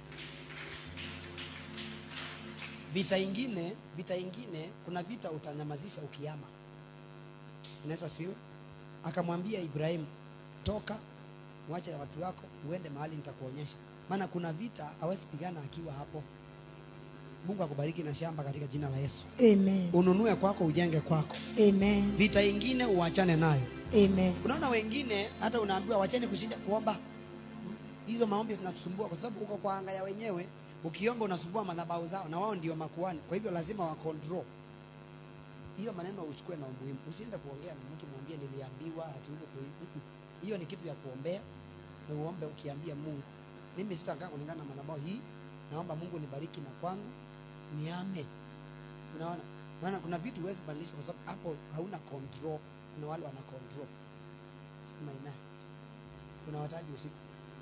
vita ingine vita ingine kuna vita utanyamazisha ukiama unaweza asifiwe akamwambia ibrahimu toka mwache na watu wako uende mahali nitakuonyesha maana kuna vita hawezi pigana akiwa hapo mungu akubariki na shamba katika jina la yesu Amen. ununue kwako ujenge kwako Amen. vita ingine uachane nayo Amen. unaona wengine hata unaambiwa wacheni kushinda kuomba hizo maombi zinatusumbua kwa sababu uko kwa anga ya wenyewe ukiomba unasumbua madhabahu zao na wao ndio makuani kwa hivyo lazima wa control hiyo maneno uchukue na umuhimu usiende kuongea na mtu mwambie niliambiwa ati huko kui- Mm-mm. hiyo ni kitu ya kuombea na uombe ukiambia mungu mimi sitakaa kulingana na madhabahu hii naomba mungu nibariki na kwangu niame unaona maana kuna vitu huwezi badilisha kwa sababu hapo hauna control kuna wale wana control sema ina kuna wataji usiku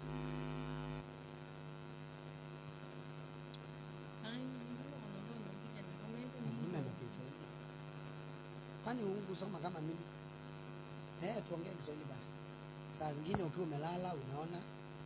Saa ingine wanakuwa wanapiga na kama hivyo ni hakuna na kiswahili kwani hukusoma kama mimi eh tuongee kiswahili basi saa zingine ukiwa umelala unaona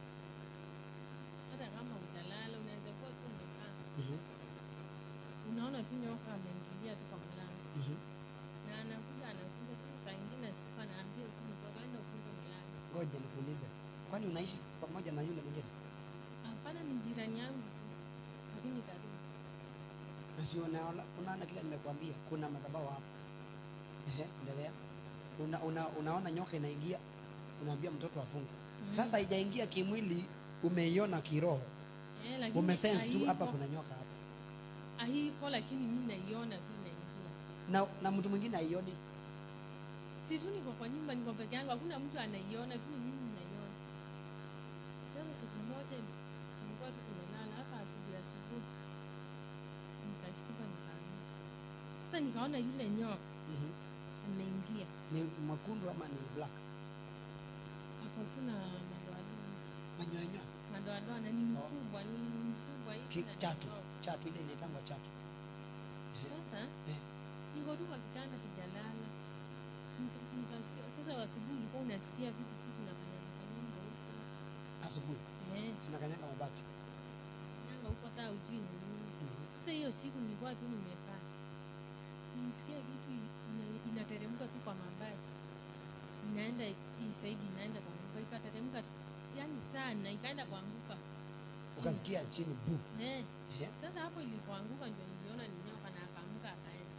hata kama utalala unaweza kuwa tu umekaa Mhm, unaona tu nyoka ameingilia tu kwa mlango mhm. na anakuja anakuja tu saa ingine asikuwa anaambia tu mtoka enda ufunge mlango ngoja nikuulize kwani unaishi pamoja na yule mwingine hapana ni jirani yangu tu lakini karibu na si unaona unaona kile nimekuambia kuna madhabahu hapo ehe endelea una, una, unaona nyoka inaingia unaambia mtoto afunge sasa haijaingia kimwili umeiona kiroho Eh, lakini umesense tu hapa haiko- kuna nyoka hapa haiko lakini mi naiona tu inaingia na, na mtu mwingine aioni si tu niko kwa nyumba niko peke yangu hakuna mtu anaiona tu ni mimi naiona sasa siku moja nilikuwa tu tumelala hapa asubuhi asubuhi nikashtuka nikaamka sasa nikaona yule nyoka Mhm. ameingia ni mwekundu ama ni black ako tu na madoadoa manyoyanyoya madoadoa na ni mkubwa ni mkubwa hivi Ki- na ni chatu mdogo. chatu ile inaitangwa chatu sasa Eh. niko tu kwa kitanda sijalala Nisa- nikasikia sasa asubuhi ulikuwa unasikia vitu tu vinafanya kanyanga huko asubuhi eh zinakanyaga mabati kanyanga huko saa ujui ni nini sasa hiyo siku nilikuwa tu nimekaa nisikia kitu ina- inateremka tu kwa mabati inaenda hii saidi inaenda kuanguka ikateremka yani sana ikaenda kuanguka chini. ukasikia chini bu eh. Eh. sasa hapo ilipoanguka ndio niliona ni nyoka na akaamka akaenda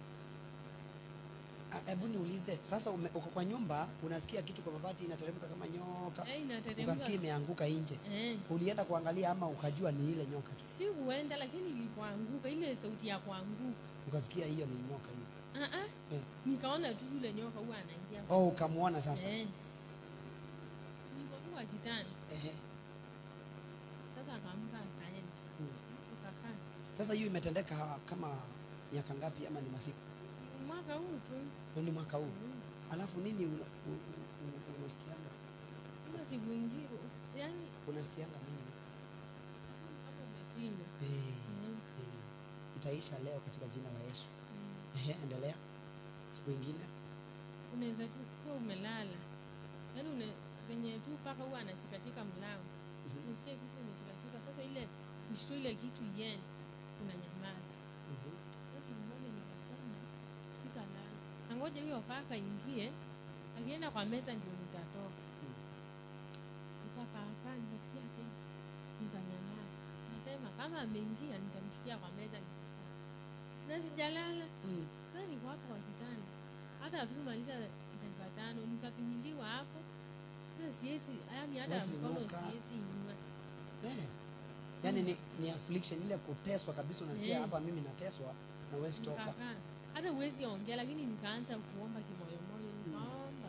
Ah, hebu niulize sasa ume, uko kwa nyumba unasikia kitu kwa mabati inateremka kama nyoka eh, inateremka ukasikia imeanguka nje eh. ulienda kuangalia ama ukajua ni ile nyoka tu si huenda lakini ilipoanguka ile sauti ya kuanguka ukasikia hiyo ni nyoka hiyo ah ah Eh. nikaona tu yule nyoka huwa anaingia oh ukamwona sasa eh. nilipokuwa kitani Ehe. sasa akaamka akaenda Mm. tukakaa sasa hiyo imetendeka kama miaka ngapi ama ni masiku mwaka huu tu ni mwaka huu Mm. alafu nini una- u- u- u- unasikianga sasa siku ingine yani unasikianga nini kama umefinywa Eh, Mm. eh, itaisha leo katika jina la yesu Mm. Ehe, endelea siku ingine unaweza tu kuwa umelala yaani une venye tu mpaka huwa anashikashika mlango Mhm. unasikia kitu imeshikashika sasa ile kushtu ile kitu iende kuna nyamaza Mhm. Sasa siku moja nikasema sitalala nangoja huyo paka ingie akienda kwa meza ndio nitatoka nikakaakaa nikasikia tena nikanyamaza nasema kama ameingia nitamsikia kwa meza nitakaa na sijalala Mm. sasa niko hapo kwa kitanda hata hatumaliza dakika tano nikafinyiliwa hapo sasa siwezi yani hata Huwezi mkono inuka. siwezi inua Eh. yaani ni, ni affliction ile kuteswa kabisa unasikia Eh. hapa mimi nateswa na huwezi toka nikakaa hata huwezi ongea lakini nikaanza kuomba kimoyomoyo nikaomba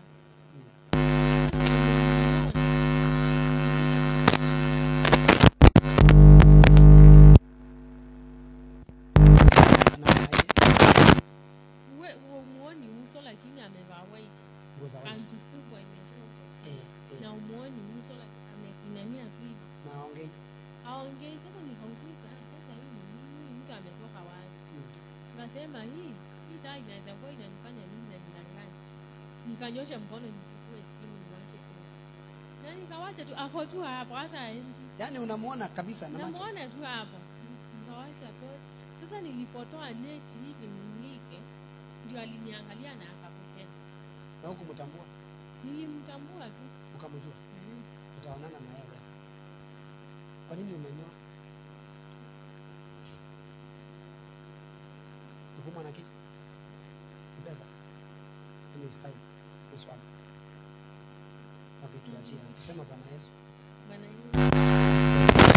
Anaonaje? We- umuoni uso lakini amevaa white Nguo za white. kanzu kubwa imeshoka Eh, eh. na umuoni uso lakini amepinamia friji na aongei aongei sasa nikauliza "Ah, sasa hii ni nini mtu ametoka wapi Mm. Nikasema hii hii taa inaweza kuwa inanifanya nini na nidanganya. Nikanyosha mkono nichukue simu niwashe tochi. Na nikawacha tu ako tu hapo hata aendi. yaani unamwona kabisa na macho Namuona tu hapo. Nikawasha tochi. Sasa nilipotoa neti hivi nimlike ndio aliniangalia na akapotea. na huku mtambua Nilimtambua tu. ukamjua Mm. utaonana na yeye leo. kwa nini umenyoa ukumwa na kichwa Ni pesa ni style ni swag okay tuachie kusema bwana yesu Bwana Yesu.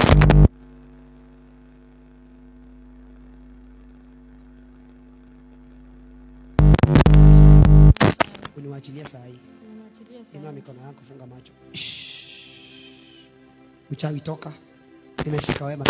uniwachilie saa hii Nimwachilie inua sana. mikono yako funga macho uchawi toka nimeshika wema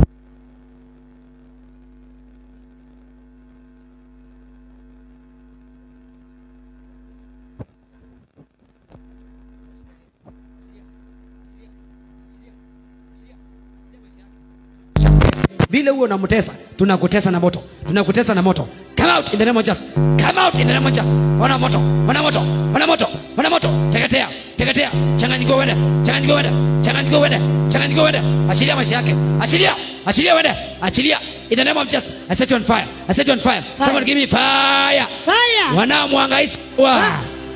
vile huo unamtesa tunakutesa na moto tunakutesa na moto come out in the name of Jesus come out in the name of Jesus wana moto wana moto wana moto wana moto teketea teketea changanyikiwa wende changanyikiwa wende changanyikiwa wende changanyikiwa wende achilia maisha yake achilia achilia wende achilia in the name of Jesus I set you on fire I set you on fire someone give me fire Fire. wanaomhangaisha wa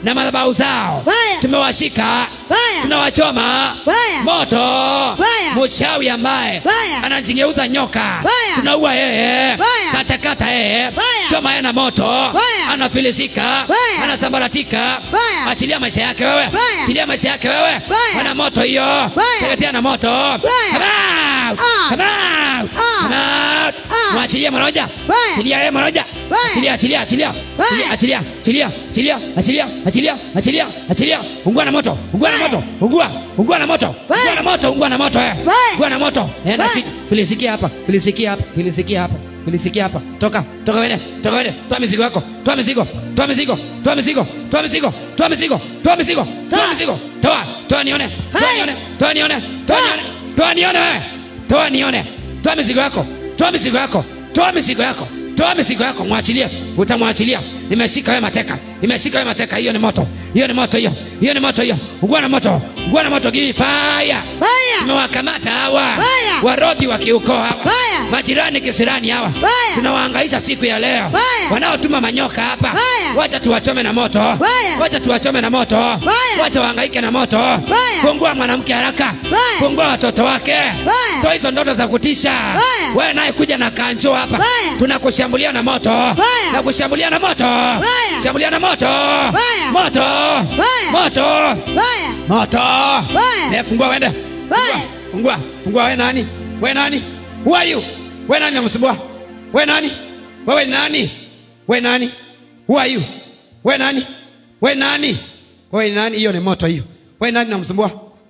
na madhabahu zao Fire. tumewashika Fire. tunawachoma Fire. moto Fire. mchawi ambaye Fire. anajigeuza nyoka Fire. tunaua yeye Fire. katakata yeye Fire. choma yeye na moto Fire. anafilisika Fire. anasambaratika Fire. achilia maisha yake wewe Fire. achilia maisha yake wewe Fire. ana moto hiyo Fire. teketea na moto Fire. Come out. Ah. Come out. Ah. Come out. Ah. mwachilie mmoja Fire. achilia yeye mmoja Fire. achilia achilia achilia Fire. achilia achilia achilia achilia achilia achilia achilia ungua na moto ungua na Fire. moto ungua ungua na moto Fire. ungua na moto ungua na moto eh Fire. ungua na moto eh na Fire. chi- filisikia hapa filisikia hapa filisikia hapa filisikia hapa toka toka wende toka wende toa mizigo yako toa mizigo toa mizigo toa mizigo toa mizigo toa mizigo toa mizigo toa Toa. mizigo toa toa nione toa Fire. nione toa nione toa Toa. nione toa nione wewe toa nione toa mizigo yako toa mizigo yako toa mizigo yako toa mizigo yako mwachilie utamwachilia nimeshika wewe mateka nimeshika wewe mateka hiyo ni moto hiyo ni moto hiyo hiyo ni moto hiyo ungua na moto ungua na moto give me fire Fire. tumewakamata hawa Fire. warogi wa kiukoo hawa Fire. majirani kisirani hawa Fire. tunawaangaisha siku ya leo Fire. wanaotuma manyoka hapa Fire. wacha tuwachome na moto Fire. wacha tuwachome na moto Fire. wacha waangaike na moto Fire. fungua mwanamke haraka Fire. fungua watoto wake Fire. toa hizo ndoto za kutisha Fire. wewe naye kuja na kanjo hapa Fire. tunakushambulia na moto Fire. na kushambulia na moto Fire. shambulia na moto Fire. moto Fire. moto Fire. moto Fire. Eh, fungua wende Fire. fungua fungua we nani we nani who are you we nani namsumbua we nani wewe ni nani we nani who are you we nani we nani wewe ni nani hiyo ni moto hiyo we nani namsumbua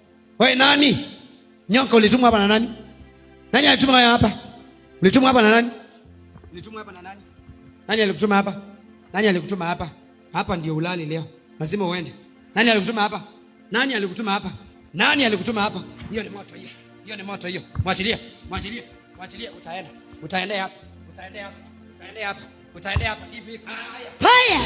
we nani nyoka ulitumwa hapa na nani nani alituma wewe hapa ulitumwa hapa na nani ulitumwa hapa na nani nani alikutuma hapa nani alikutuma hapa hapa ndio ulali leo lazima uende nani alikutuma hapa nani alikutuma hapa nani alikutuma hapa hiyo ni moto hiyo hiyo ni moto hiyo mwachilie mwachilie mwachilie utaenda utaendea hapa utaendea hapa utaendea hapa utaendea hapa give me fire Fire.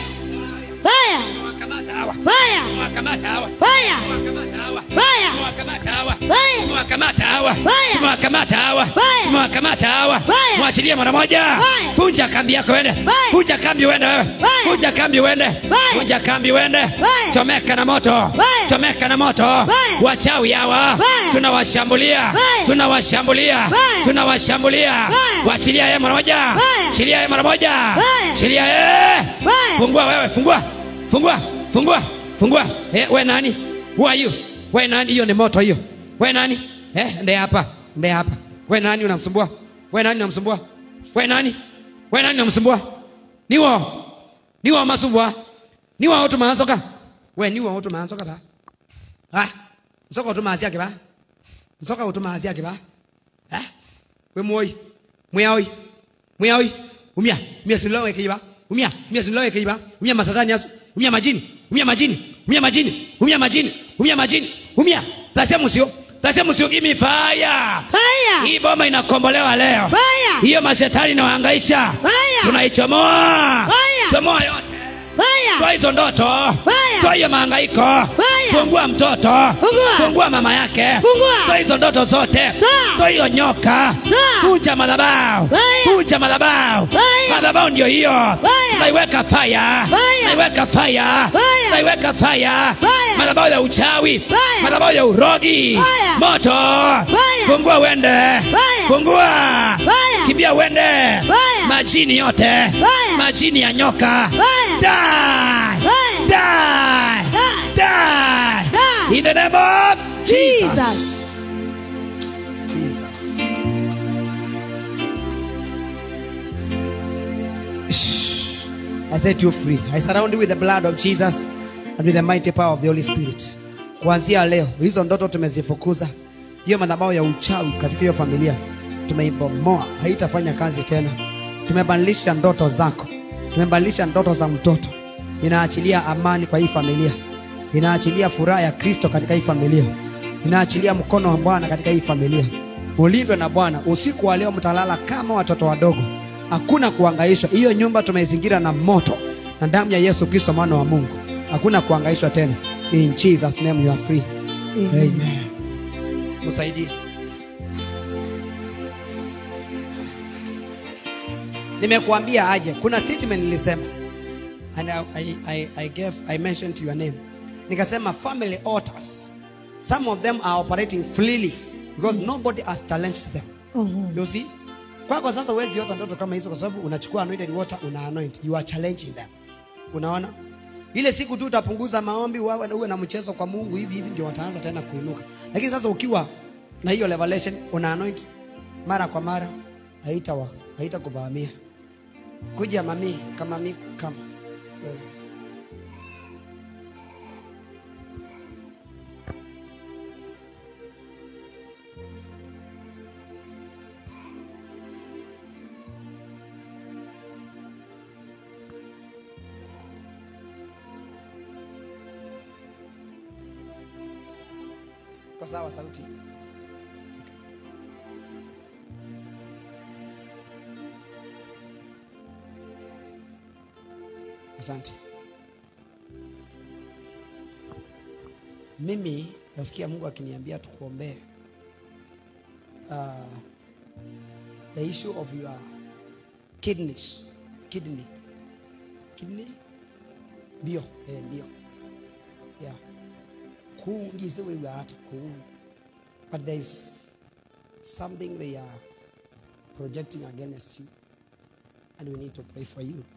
Fire. wakamata hawa Fire. wakamata hawa Fire. wakamata hawa Fire. tumewakamata hawa Fire. tumewakamata hawa Fire. tumewakamata hawa Fire. tumewakamata hawa Fire. mwachilie mara moja Fire. vunja kambi yako wende Fire. vunja kambi wende wewe Fire. vunja kambi wende Fire. vunja kambi wende Fire. chomeka na moto Fire. chomeka na moto Fire. wachawi hawa Fire. tunawashambulia Fire. tunawashambulia Fire. tunawashambulia Fire. wachilia yeye mara moja Fire. chilia yeye mara moja Fire. chilia yeye Fire. fungua wewe fungua fungua fungua fungua eh, we nani who are you we nani hiyo ni moto hiyo we nani eh, nde hapa nde hapa we nani unamsumbua we nani unamsumbua we nani we nani unamsumbua niwo niwo masumbua niwo utumaansoka we niwo utumaansoka ba ah nsoka utumaasi yake ba nsoka utumaasi yake ba eh we moi mwiaoi mwiaoi umia umia silowe kiba umia umia silowe kiba umia masatani yasu umia majini umia majini umia majini umia majini umia majini umia tasia musio tasia musio give me fire Fire. hii boma inakombolewa leo Fire. hiyo mashetani inawahangaisha Fire. tunaichomoa Fire. chomoa yote Fire. toa hizo ndoto Fire. toa hiyo mahangaiko Fire. fungua mtoto Fungua. fungua mama yake Fungua. toa hizo ndoto zote Toa. toa hiyo nyoka Toa. vunja madhabahu Fire. vunja madhabahu Fire. madhabahu ndio hiyo Fire. tunaiweka fire Fire. tunaiweka fire Fire. tunaiweka fire Fire. madhabahu ya uchawi Fire. madhabahu ya urogi Fire. moto Fire. fungua uende Fire. fungua Fire. kimbia uende Fire. majini yote Fire. majini ya nyoka Fire. die Fire. die Die. die Die. in the name of Jesus Jesus. Jesus I set you free. I surround you with the blood of Jesus and with the mighty power of the Holy Spirit. Kuanzia leo hizo ndoto tumezifukuza, hiyo madhabahu ya uchawi katika hiyo familia tumeibomoa, haitafanya kazi tena. Tumebadilisha ndoto zako, tumebadilisha ndoto za mtoto. Inaachilia amani kwa hii familia, inaachilia furaha ya Kristo katika hii familia, inaachilia mkono wa Bwana katika hii familia. Ulindwe na Bwana. Usiku wa leo mtalala kama watoto wadogo, hakuna kuangaishwa. Hiyo nyumba tumeizingira na moto na damu ya Yesu Kristo mwana wa Mungu, hakuna kuangaishwa tena. In Jesus name you are free. Amen. Msaidie. Nimekuambia aje, kuna statement nilisema and I, I, I, I gave I mentioned your name nikasema family altars some of them are operating freely because nobody has challenged them you see kwako sasa huwezi ota ndoto kama hizo kwa sababu unachukua anointed water una anoint you are challenging them unaona ile siku tu utapunguza maombi wawe uwe na mchezo kwa mungu hivi hivi ndio wataanza tena kuinuka lakini sasa ukiwa na hiyo revelation una anoint mara kwa mara haita wa- haita kuvamia kuja mami kama mi kama wewe. kwa sawa sauti asante mimi nasikia mungu akiniambia tukuombee uh, the issue of your kidneys kidney kidney bio eh, bio yeah kuu ngise wewe hata kuu but there is something they are projecting against you and we need to pray for you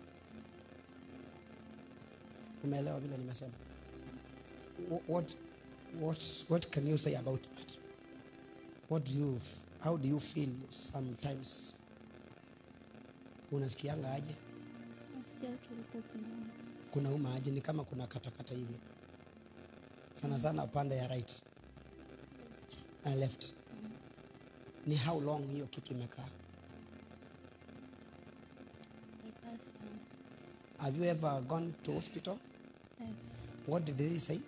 umeelewa vile nimesema Wh- what, what, what can you say about that what do you how do you feel sometimes unasikianga aje Nasikia tulikuwa kuna kuna uma aje ni kama kuna katakata hivi sana sana upande ya right na left ni how long hiyo kitu imekaa imekaa sana. have you ever gone to hospital Yes. what did they say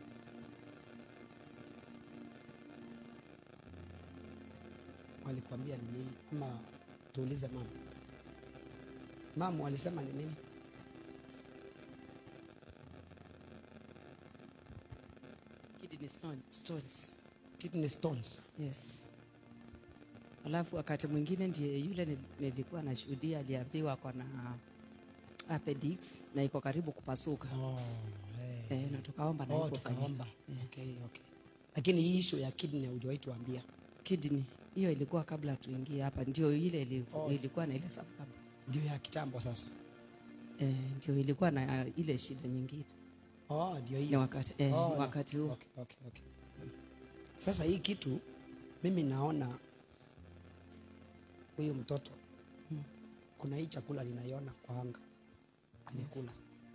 walikwambia ni nini ama tuulize mama mama walisema ni nini kidney stone, stones kidney stones yes alafu wakati mwingine ndiye yule ni- nilikuwa nashuhudia aliambiwa ako na appendix na iko karibu kupasuka oh, hey. eh, na tukaomba na oh, haikufanyika. tukaomba Eh, okay, okay. lakini hii issue ya kidney hujawahi tuambia kidney hiyo ilikuwa kabla tuingie hapa ndio ile ili, Oh. ilikuwa na ile sababu ndio ya kitambo sasa eh, ndio ilikuwa na ile shida nyingine oh, ndio ni hiyo wakati, eh, Oh, no. wakati huo okay, okay, okay. sasa hii kitu mimi naona huyu mtoto kuna hii chakula ninaiona kwa anga amekula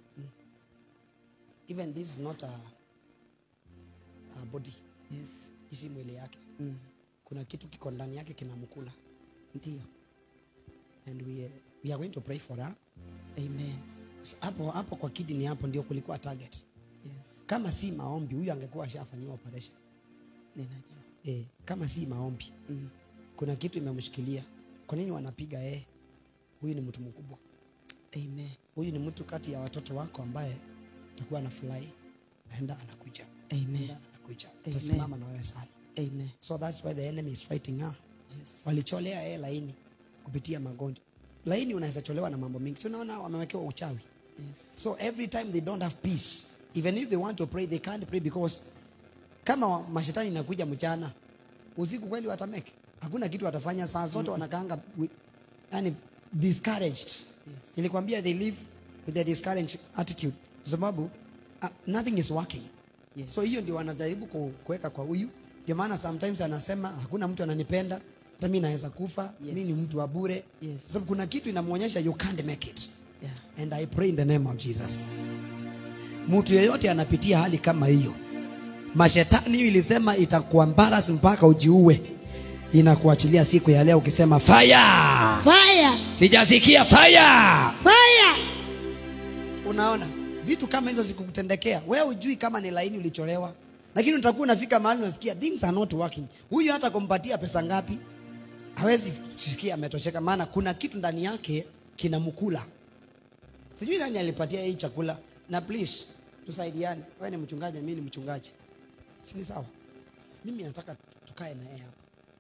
even this is not a, a body yes. isi mwili yake mm. kuna kitu kiko ndani yake kinamkula ndio and we, we are going to pray for her amen So, hapo hapo kwa kidney hapo ndio kulikuwa target yes. kama si maombi huyu angekuwa ashafanyiwa operation ninajua eh, kama si maombi mm. kuna kitu imemshikilia kwa nini wanapiga yeye huyu ni mtu mkubwa amen huyu ni mtu kati ya watoto wako ambaye atakuwa anafurahi naenda anakuja amen naenda anakuja atasimama na wewe sana amen so that's why the enemy is fighting her yes. walicholea yeye laini kupitia magonjwa laini unaweza cholewa na mambo mengi si unaona wamewekewa uchawi yes. so every time they don't have peace even if they want to pray they can't pray because kama wa- mashetani inakuja mchana usiku kweli watameke hakuna kitu watafanya saa zote wanakaanga wi- yani discouraged Yes. nilikwambia they live with a discouraged attitude kwa sababu uh, nothing is working Yes. so hiyo ndio wanajaribu ku- kuweka kwa huyu ndio maana sometimes anasema hakuna mtu ananipenda hata mi naweza kufa Yes. mi ni mtu wa bure Yes. Kwa sababu kuna kitu inamwonyesha you can't make it yeah. and I pray in the name of Jesus. Mtu yeyote anapitia hali kama hiyo, mashetani hiyo ilisema itakuwa embarrass mpaka ujiue, inakuachilia siku ya leo ukisema fire. Fire! Sijasikia fire. Fire! Unaona vitu kama hizo zikukutendekea, wewe ujui kama ni laini ulicholewa, lakini utakuwa unafika mahali unasikia things are not working. Huyu hata kumpatia pesa ngapi hawezi sikia ametosheka, maana kuna kitu ndani yake kinamkula. Sijui nani alipatia hii chakula, na please tusaidiane. Wewe ni mchungaji, mimi ni mchungaji, si ni sawa? Mimi nataka tukae na yeye hapa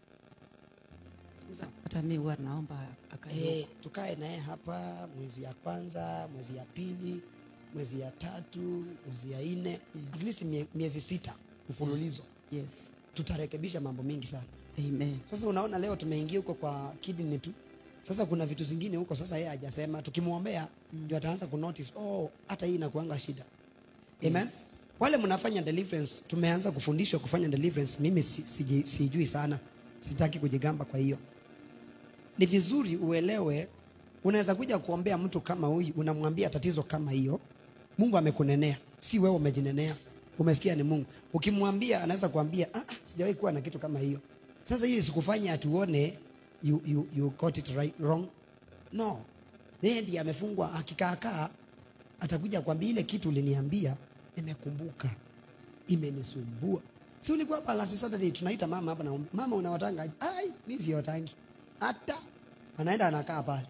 Ni sawa? hata mi huwa naomba akae Eh, tukae naye hapa mwezi ya kwanza, mwezi ya pili, mwezi ya tatu mwezi ya nne at least mie, miezi sita mfululizo Yes. tutarekebisha mambo mingi sana Amen. sasa unaona leo tumeingia huko kwa kidney tu sasa kuna vitu zingine huko sasa yeye hajasema tukimwombea ndio ataanza kunotice oh hata hii inakuanga shida amen Yes. wale mnafanya deliverance tumeanza kufundishwa kufanya deliverance mimi si, siji- sijui sana sitaki kujigamba kwa hiyo ni vizuri uelewe unaweza kuja kuombea mtu kama huyu unamwambia tatizo kama hiyo mungu amekunenea si wewe umejinenea umesikia ni mungu ukimwambia anaweza kuambia ah, ah, sijawahi kuwa na kitu kama hiyo sasa hiyo isikufanya atuone you, you, you got it right, wrong no yeye ndiye amefungwa akikaakaa atakuja kwambia ile kitu uliniambia nimekumbuka imenisumbua si ulikuwa hapa last Saturday tunaita mama hapa na mama unawatanga aje?" ai mimi siwatangi hata anaenda anakaa pale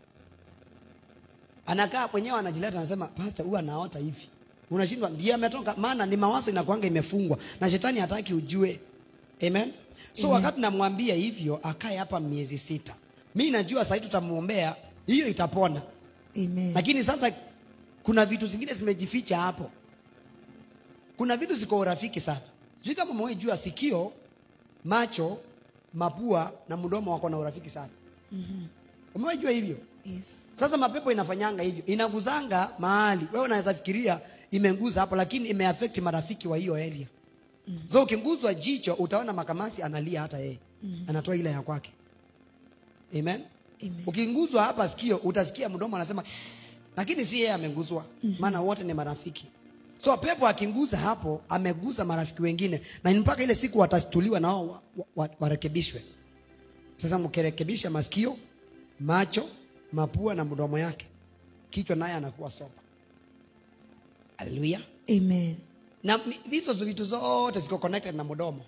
anakaa mwenyewe anajileta anasema pastor huwa anaota hivi unashindwa ndiye ametoka maana ni mawazo inakuanga imefungwa na shetani hataki ujue amen so wakati namwambia hivyo akae hapa miezi sita mi najua sahii tutamwombea hiyo itapona Amen. lakini sasa kuna vitu zingine zimejificha hapo kuna vitu ziko urafiki sana sijui kama mwewe jua sikio macho mapua na mdomo wako na urafiki sana mm-hmm. umewahi jua hivyo Yes. sasa mapepo inafanyanga hivyo inaguzanga mahali wewe unaweza fikiria imenguza hapo lakini imeaffect marafiki wa hiyo area mm. so ukinguzwa jicho utaona makamasi analia hata yeye mm. anatoa ile ya kwake amen, Amen. ukinguzwa hapa sikio utasikia mdomo anasema lakini si yeye ameguzwa maana wote ni marafiki so pepo akinguza hapo ameguza marafiki wengine na ni mpaka ile siku watastuliwa na wao wa- wa- wa- warekebishwe sasa mkirekebisha masikio macho mapua na mdomo yake kichwa naye anakuwa sopa haleluya Amen. na mi- hizo vitu zote ziko connected na mdomo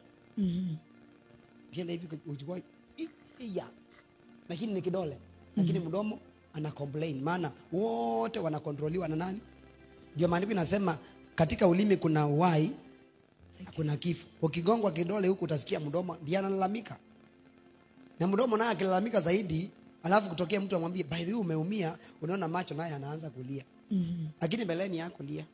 ukienda hivi uchukua hii- hii ya lakini ni kidole lakini mdomo ana complain maana wote wanakontroliwa na nani ndio maandiko inasema katika ulimi kuna uhai na kuna kifo ukigongwa kidole huku utasikia mdomo ndiye analalamika na mdomo naye akilalamika zaidi alafu kutokea mtu amwambie by the way umeumia unaona macho naye anaanza kulia mm-hmm. lakini mbeleni yako lia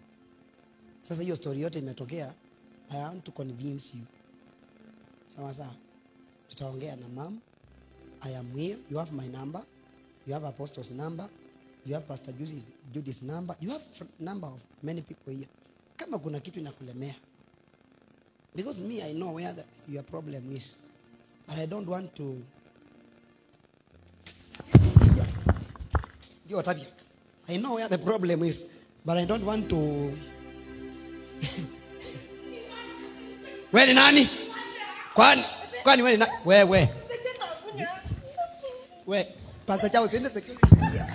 sasa hiyo story yote imetokea i want to convince you sawa sawa tutaongea na mam i am here you have my number you have apostles number you have pastor Judy's, Judy's number you have fr- number of many people here kama kuna kitu inakulemea because me i know where the, your problem is but i don't want to ndio tabia i know where the problem is but i don't want to we ni nani kwani kwani we ni na wewe we pasa chao siende security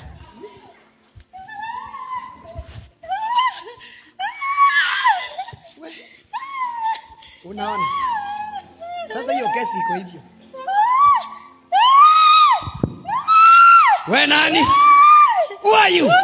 We, unaona sasa hiyo kesi iko hivyo we nani who are you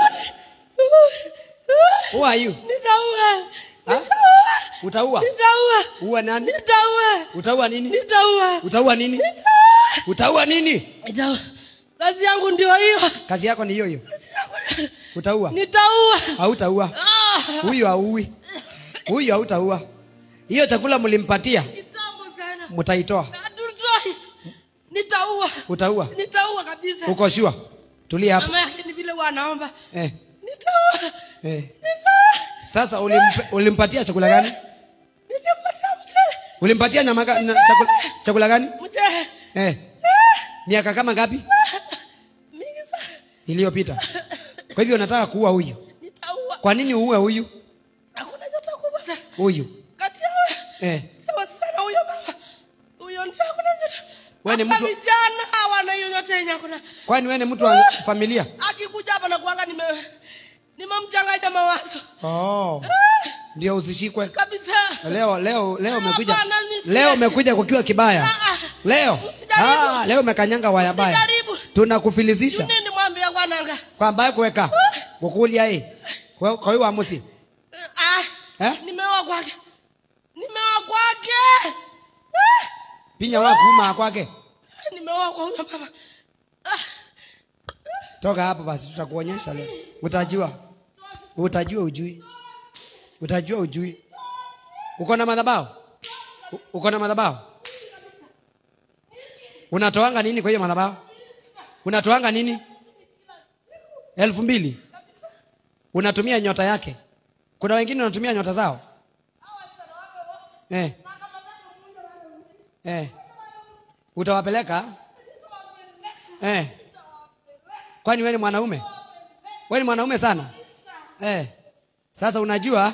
who are you Nitaua. ha? utaua Nitaua. ua nani Nitaua. utaua nini Nitaua. utaua nini utaua nini Nitaua. Kazi yangu ndio hiyo. kazi yako ni hiyo hiyo utaua Nitaua. hautaua Ah, huyu hauui huyu hautaua hiyo chakula mlimpatia Kitambo sana. mtaitoa Hatutoi. Nitaua. utaua Nitaua kabisa. uko shua tulia hapo Mama yake ni vile wanaomba. eh, Nitaua. eh. Nitaua. sasa ulimp, ulimpatia chakula gani Nilimpatia mchele. ulimpatia nyama ga- na, chakula, chakula gani Mchele. eh. miaka kama ngapi Mingi sana. iliyopita kwa hivyo nataka kuua huyu Nitaua. kwa nini uue huyu Hakuna joto kubwa sana. huyu Kati ya wewe. eh. Sawa sana huyo mama. Huyo ndio hakuna joto. Wewe ni Hata mtu- vijana hawana hiyo yote yenye hakuna. kwani wewe ni mtu wa familia Akikuja hapa na kuanga nime nimemchanganya mawazo. oh. ndio usishikwe Kabisa. leo leo leo umekuja Hapana, nisi- leo umekuja kukiwa kibaya Ah, ah. leo Usijaribu. ah, leo umekanyanga waya baya Usijaribu. tunakufilizisha Nini mwambia kwananga? kwamba kuweka gukulia hii kwa kwa hiyo amusi Ah. Eh? Nimeoa kwake. Nimeoa kwake. Ah, pinya wa kuuma kwake Nimeoa kwa huyo mama. Ah. toka hapo basi tutakuonyesha leo utajua utajua ujui utajua ujui uko na madhabao U- uko na madhabao unatoanga nini kwa hiyo madhabao unatoanga nini elfu mbili unatumia nyota yake kuna wengine unatumia nyota zao eh. Eh. utawapeleka eh. kwani wewe ni mwanaume wewe ni mwanaume sana eh. sasa unajua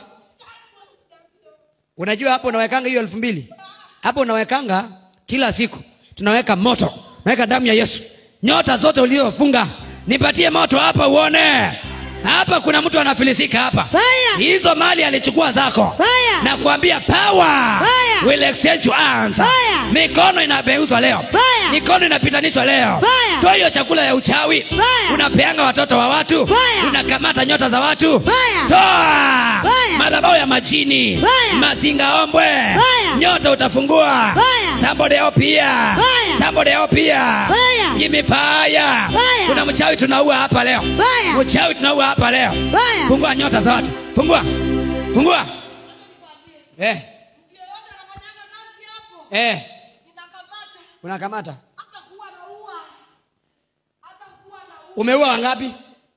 unajua hapo unawekanga hiyo elfu mbili hapo unawekanga kila siku tunaweka moto naweka damu ya yesu nyota zote uliofunga nipatie moto hapa uone hapa kuna mtu anafilisika hapa Fire! hizo mali alichukua zako Fire! na kuambia power Fire! will exchange your hands Fire! mikono inabeuzwa leo Fire! mikono inapitanishwa leo Fire! toa hiyo chakula ya uchawi Fire! unapeanga watoto wa watu Fire! unakamata nyota za watu Fire! toa Fire! madhabao ya majini Fire! mazingaombwe Fire! nyota utafungua Fire! somebody help here Fire! somebody help here Fire! give me fire Fire! kuna mchawi tunaua hapa leo Fire! mchawi tunaua hapa leo Fire! fungua nyota za watu fungua fungua eh eh unakamata umeua wangapi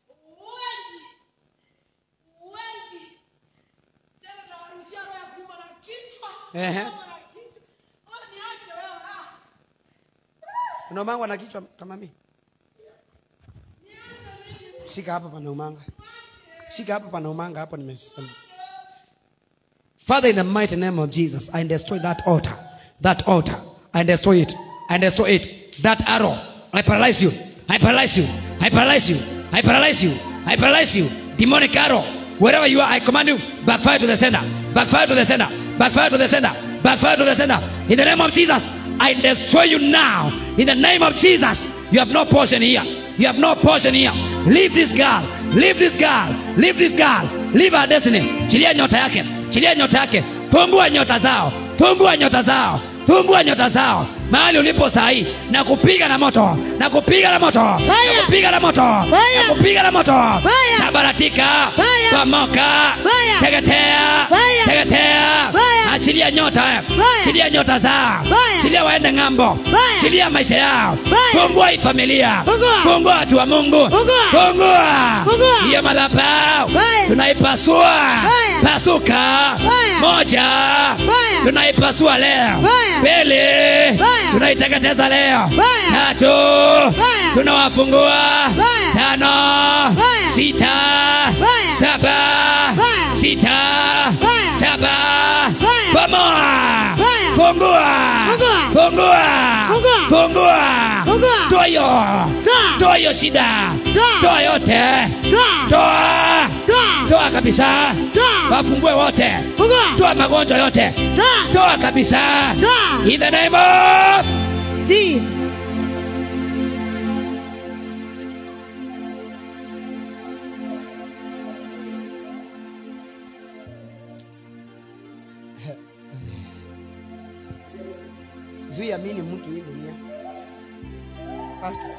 Ehe. unaumangwa na kichwa kama mi shika hapa panaumanga shika hapa panaumanga hapo nimesema Father, in the mighty name of Jesus, I destroy that altar. That altar. I destroy it. I destroy it. That arrow. I paralyze you. I paralyze you. I paralyze you. I paralyze you. I paralyze you. Demonic arrow. Wherever you are, I command you, backfire to the center. Backfire to the center. Backfire to the center. Backfire to the center. In the name of Jesus, I destroy you now. In the name of Jesus, you have no portion here. You have no portion here. Leave this girl. Leave this girl. Leave this girl. Leave her destiny. Chilia nyota yake. Chilia nyota yake. Fungua nyota zao. Fungua nyota zao. Fungua nyota zao. Mahali ulipo sahi na kupiga na moto. Na kupiga na moto. Na Fire! kupiga na moto. Fire! Na kupiga na moto. Fire! Sabaratika. Fire! Pamoka. Fire! Teketea. Fire! Teketea. Fire! Achilia nyota. Fire! Chilia nyota zao. Fire! Chilia waende ng'ambo. Fire! Chilia maisha yao. Fire! Fungua hii familia. Fungua! Fungua watu wa Mungu. Fungua! Fungua. Fungua! Hiyo madhabahu. Fire! Tunaipasua. Fire! Pasuka. Fire! Moja. Fire! Tunaipasua leo. Fire! Pili. Fire! Tunaiteketeza leo. Fire! Tatu. Fire! Tunawafungua. Fire! Tano. Fire! Sita. Fire! Saba. Fire! Sita. Fire! Saba. Fire! Bomoa. Fire! Fungua. Fungua. Fungua. Fungua. Fungua. Fungua. Toa hiyo. Toa. Toa hiyo shida. Toa. Toa yote. Toa! Toa. Toa! Toa kabisa. Toa! Wafungue wote. Fungua! Toa magonjwa yote. Toa! Toa kabisa. Toa! In the name of Jesus. zuia mini mtu hii dunia Pastor.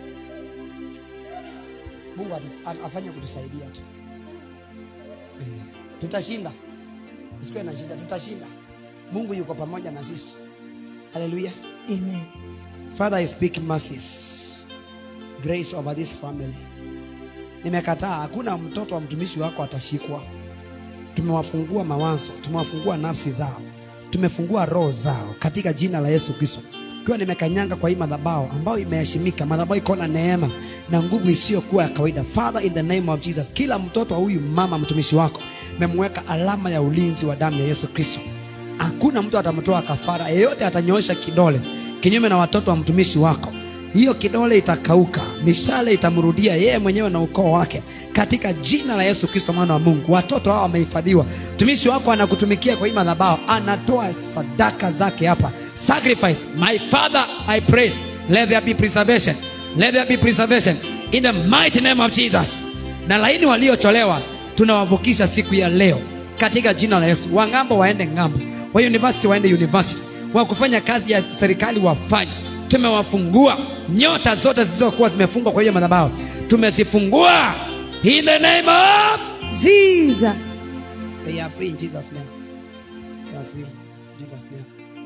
mungu atu- a- afanye kutusaidia tu Eh, tutashinda usikuwe na shida tutashinda mungu yuko pamoja na sisi haleluya Amen. father i speak mercies grace over this family nimekataa hakuna mtoto wa mtumishi wako atashikwa tumewafungua mawazo tumewafungua nafsi zao tumefungua roho zao katika jina la yesu kristo ikiwa nimekanyanga kwa hii madhabao ambayo imeheshimika madhabao iko na neema na nguvu isiyokuwa ya kawaida father in the name of jesus kila mtoto wa huyu mama mtumishi wako memweka alama ya ulinzi wa damu ya yesu kristo hakuna mtu atamtoa kafara yeyote atanyoosha kidole kinyume na watoto wa mtumishi wako hiyo kidole itakauka mishale itamrudia yeye mwenyewe na ukoo wake katika jina la yesu kristo mwana wa mungu watoto hao wamehifadhiwa mtumishi wako anakutumikia kwa hii madhabao anatoa sadaka zake hapa sacrifice my father i pray let there be preservation let there be preservation in the mighty name of jesus na laini waliocholewa tunawavukisha siku ya leo katika jina la yesu wangambo waende ngambo wa university waende university wa kufanya kazi ya serikali wafanye tumewafungua nyota zote zilizokuwa zimefungwa kwa hiyo madhabahu tumezifungua in the name of Jesus. They are free in Jesus' name. They are free in Jesus' name.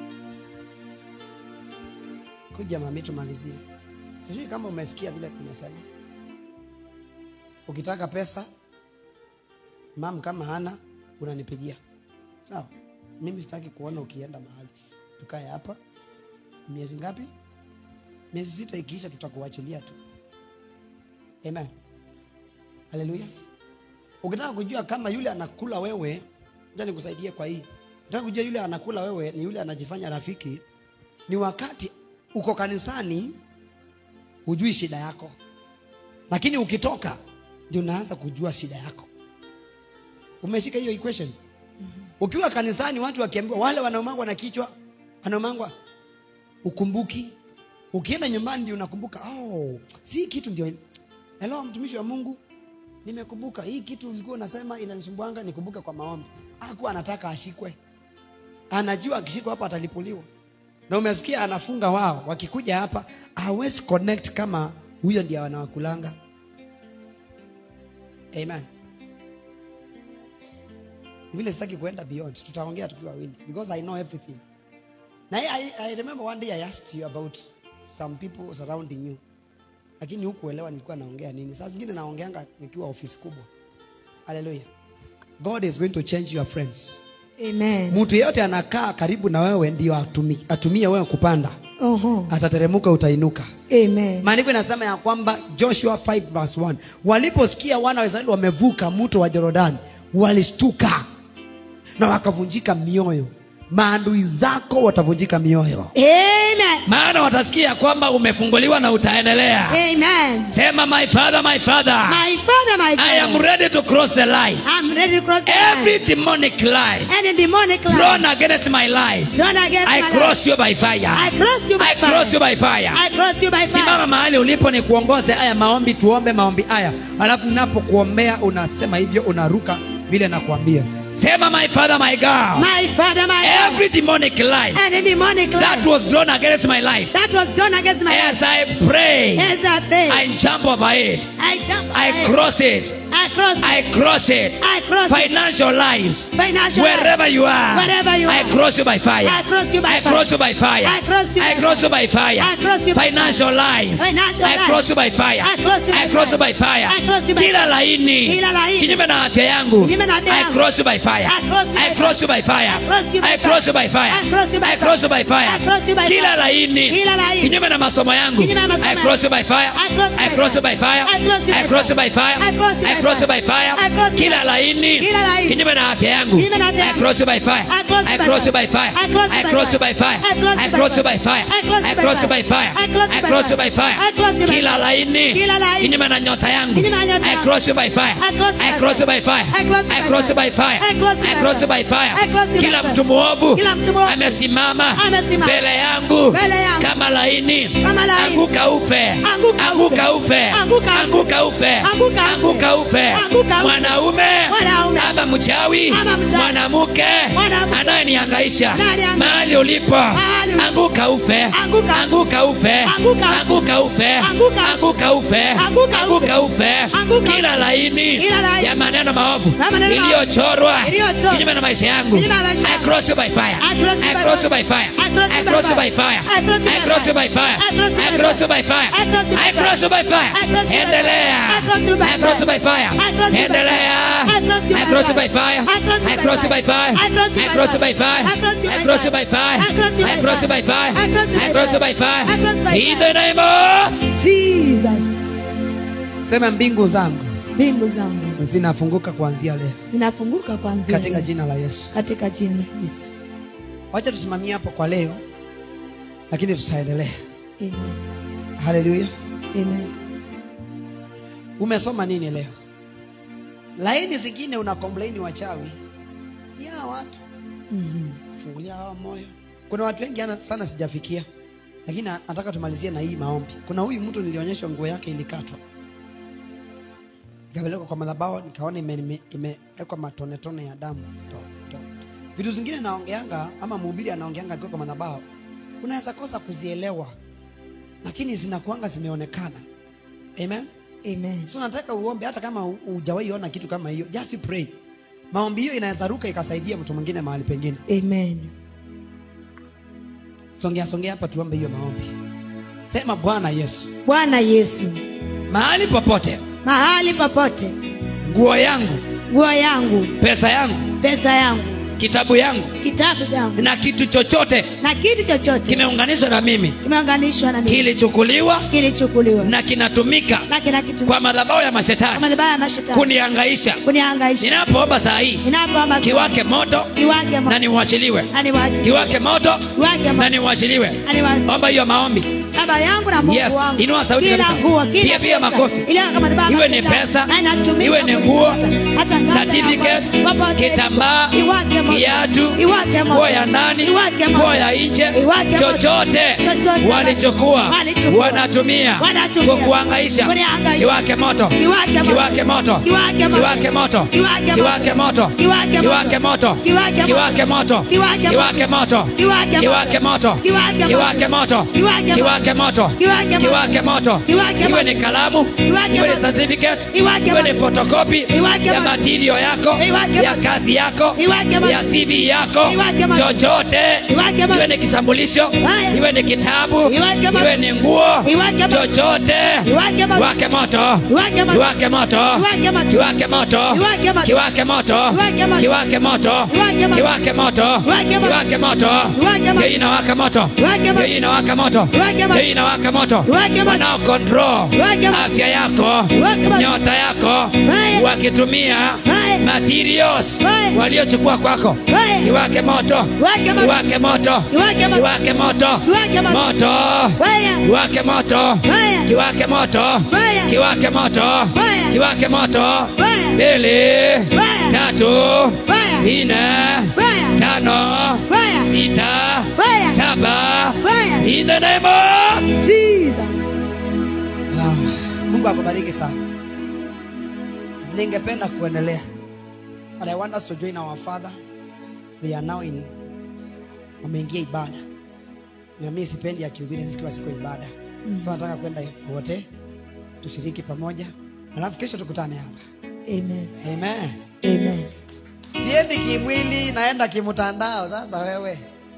Kuja mami, tumalizie. Sijui kama umesikia vile tumesema. Ukitaka pesa, mam kama hana unanipigia. Sawa? Mimi sitaki kuona ukienda mahali. Tukae hapa. Miezi ngapi? Miezi sita ikiisha tutakuachilia tu. Amen. Haleluya. Ukitaka kujua kama yule anakula wewe, ngoja nikusaidie kwa hii. Ukitaka kujua yule anakula wewe ni yule anajifanya rafiki, ni wakati uko kanisani hujui shida yako, lakini ukitoka ndio unaanza kujua shida yako. Umeshika hiyo equation? Ukiwa kanisani watu wakiambiwa, wale wanaomangwa na kichwa, wanaomangwa ukumbuki. Ukienda nyumbani ndio unakumbuka, oh, si kitu ndio. Hello, mtumishi wa Mungu, nimekumbuka hii kitu ulikuwa unasema inanisumbuanga, nikumbuke kwa maombi. Hakuwa anataka ashikwe, anajua akishikwa hapa atalipuliwa. Na umesikia anafunga wao, wakikuja hapa hawezi connect kama huyo ndiye anawakulanga. Amen. Vile sitaki kuenda beyond, tutaongea tukiwa wawili because I know everything. Na I, I remember one day I asked you about some people surrounding you lakini hukuelewa nilikuwa naongea nini. Saa zingine naongeanga nikiwa ofisi kubwa. Haleluya. God is going to change your friends. Amen. Mtu yeyote anakaa karibu na wewe ndio atumi, atumie wewe kupanda, Oho. atateremuka, utainuka. Amen. Maandiko inasema ya kwamba Joshua 5 verse 1, waliposikia wana wa Israeli wamevuka mto wa Yordani, walishtuka na wakavunjika mioyo. Maadui zako watavunjika mioyo, Amen. maana watasikia kwamba umefunguliwa na utaendelea. Amen. Sema, my father, my father, My father, my I am father. ready to cross the line. I'm ready to cross the Every line. demonic line Any demonic thrown line. against my life, Turn against I my cross you by fire. I cross you by I cross fire. you by fire. I cross you by fire. Simama mahali ulipo, ni kuongoze haya maombi, tuombe maombi haya, alafu ninapokuombea unasema hivyo, unaruka vile nakuambia. Sema, my father, my God, My father, my God. every demonic line Any demonic that line was drawn against my life, that was done against my life. as I pray, As I pray, I jump over it, I jump. I cross it, I cross. I cross it. I cross. Financial lines, Financial. wherever you are, Wherever you I are. cross you by fire. I cross you by I fire. cross you by fire. I cross you I by cross you by fire. I cross you by Financial lines. Financial I lines. cross you by fire. I cross you by I cross you fire. by fire. I cross you by Kila fire. laini. Kila laini. Kinyume na afya yangu. Kinyume na afya I yangu. cross you by fire. I cross you I by cross you by fire. I cross you by I cross you by fire. I cross you by I cross you by fire. I cross you by Kila fire. laini. Kila laini. Kinyume na masomo yangu. Kinyume na masomo I cross you by fire. I cross you I by cross you fire. by fire. I cross you I by cross you fire. by fire. I cross you I by cross you fire. by fire. I cross you Kila by- laini. Kila laini. Kinyume na afya yangu. Kinyume na afya I yangu. cross you by fire. I cross you I by cross you fire. by fire. I cross you I by cross you fire. by fire. I cross you I by cross you fire. by fire. I cross you I by cross you fire. by fire. I cross you I by cross you fire. by fire. I cross you by Kila fire. laini. Kila laini. Kinyume na nyota yangu. Kinyume na nyota I yangu. cross you by fire. I cross you I by cross you fire. by fire. I cross you I by cross you fire. by fire. I cross you I by cross you fire. by fire. I cross you by Kila fire. mtu mwovu Kila mtu mwovu. amesimama Amesimama. mbele yangu Mbele yangu. kama laini. Kama laini. Anguka ufe. Anguka Anguka ufe. ufe. Anguka ufe. Anguka ufe. Anguka ufe. Anguka ufe. Anguka ufe. Mwanaume Mwanaume. ama mchawi Ama mchawi. mwanamke Mwanamke. anayenihangaisha Anayenihangaisha. mahali ulipo Mahali ulipo. anguka ufe Anguka. anguka ufe Anguka. anguka ufe Anguka. anguka ufe Anguka. anguka ufe Anguka. kila laini Kila laini. ya maneno maovu Ya maneno maovu. iliyochorwa Iliyochorwa. kinyume na maisha yangu Kinyume na maisha I yangu. cross you by fire I cross you I by cross you fire. by fire I cross you I by cross you fire. by fire I cross you I by cross you fire. by fire I cross you I by cross you fire. by fire I cross you by I cross you by fire I cross you by fire. endelea I cross you by I cross you by fire. fire I cross you by endelea fire. I cross you I by cross you fire. by fire I cross you I by cross you fire. by fire I cross you I by cross you by fire. fire I cross you I by cross you by fire. fire I cross you I by cross you by fire. fire I cross you I by cross you fire. by fire I cross by in fire. the name of Jesus. sema mbingu zangu Mbingu zangu zinafunguka kuanzia leo zinafunguka kuanzia katika leo. jina la Yesu katika jina la Yesu. wacha tusimamie hapo kwa leo lakini tutaendelea Amen. haleluya Amen. umesoma nini leo laini zingine una komplaini wachawi ni hawa watu fungulia hawa moyo kuna watu wengi ana- sana sijafikia lakini na- nataka tumalizie na hii maombi kuna huyu mtu nilionyeshwa nguo yake ilikatwa ikapelekwa kwa madhabahu nikaona imewekwa ime, imewekwa matonetone ya damu to, to. vitu zingine naongeanga ama mhubiri anaongeanga akiwa kwa madhabahu unaweza kosa kuzielewa lakini zinakuanga zimeonekana amen Amen. so nataka uombe hata kama hu- hujawahi ona kitu kama hiyo just pray maombi hiyo inaweza ruka ikasaidia mtu mwingine mahali pengine Amen. songea songea hapa tuombe hiyo maombi sema bwana yesu Bwana Yesu, mahali popote mahali popote nguo yangu nguo yangu, pesa yangu pesa yangu, kitabu yangu kitabu yangu na kitu chochote na kitu chochote kimeunganishwa na mimi kimeunganishwa na mimi kilichukuliwa kilichukuliwa na kinatumika na kina kitu kwa madhabahu ya kwa mashetani madhabahu ya mashetani kuniangaisha kunihangaisha ninapoomba saa hii ninapoomba kiwake moto kiwake na niuachiliwe na niwache kiwake moto kiwake na niuachiliwe na niwache omba hiyo maombi baba yangu na Mungu Yes, wangu inua sauti kila kabisa. nguo kila Pia- pia pesa, makofi. ile kama madhabahu ya Iwe ni mashetani, pesa, na inatumika iwe ni kwa nguo, kunipata. Hata ngazi ya certificate, moto, popote, kitambaa, iwake moto, kiatu, iwake moto, nguo ya ndani, iwake moto, nguo ya nje, iwake moto, chochote chochote walichukua walichukua, wanatumia wanatumia, kukuhangaisha kunihangaisha, kiwake moto kiwake moto, kiwake moto kiwake moto, kiwake moto kiwake moto, kiwake moto kiwake moto, kiwake moto kiwake moto, kiwake moto kiwake kiwake moto kiwake kiwake moto kiwake kiwake moto kiwake kiwake moto kiwake kiwake moto kiwake iwe ni kalamu Kiwake iwe ni moto. certificate Iwake iwe ni moto. photocopy Iwake ya moto. material yako Iwake ya moto. kazi yako Iwake moto. ya CV yako Iwake moto. chochote Iwake moto. iwe ni kitambulisho Haya. iwe ni kitabu Iwake moto. iwe ni nguo Iwake moto. chochote Iwake moto. iwake moto Iwake moto. iwake moto Iwake moto. kiwake moto Iwake moto. kiwake moto Iwake moto. kiwake moto Iwake moto. kiwake moto Iwake moto. kiwake moto Iwake moto. hiyo inawaka moto Iwake moto. hiyo inawaka moto Iwake moto. hiyo inawaka moto Iwake moto. wanao control Iwake moto. afya yako Iwake moto. nyota yako Haya. wakitumia Haya. materials Haya. waliochukua kwako Haya. kiwake moto Iwake moto. kiwake moto Kiwake moto. kiwake moto Kiwake moto. moto Haya. kiwake moto Haya. kiwake moto Haya. kiwake moto Haya. kiwake moto Haya. mbili Haya. tatu Haya. nne Haya. tano Haya. sita Haya. saba Haya. in the name of Jesus. Ah, mungu akubariki sana ningependa kuendelea but i want us to join our father they are now in wameingia ibada na mimi sipendi akihubiri zikiwa siku ya ibada so nataka kwenda wote tushiriki pamoja alafu kesho tukutane hapa Amen. amen Amen. siendi kimwili naenda kimtandao sasa wewe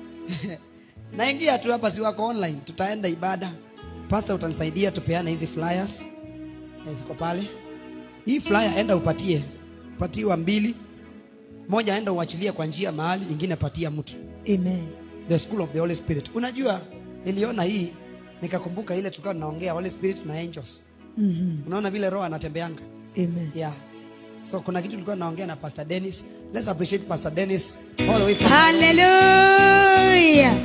naingia tu hapa si wako online tutaenda ibada pasta utanisaidia tupeane hizi flyers Eh, ziko pale hii flyer enda upatie patiwa mbili moja enda uachilie kwa njia mahali ingine patia mtu Amen. the school of the holy spirit unajua niliona hii nikakumbuka ile tulikuwa tunaongea holy spirit na angels Mhm. unaona vile roho anatembeanga Amen. yeah so kuna kitu tulikuwa naongea na pastor dennis let's appreciate pastor dennis all the way from Hallelujah.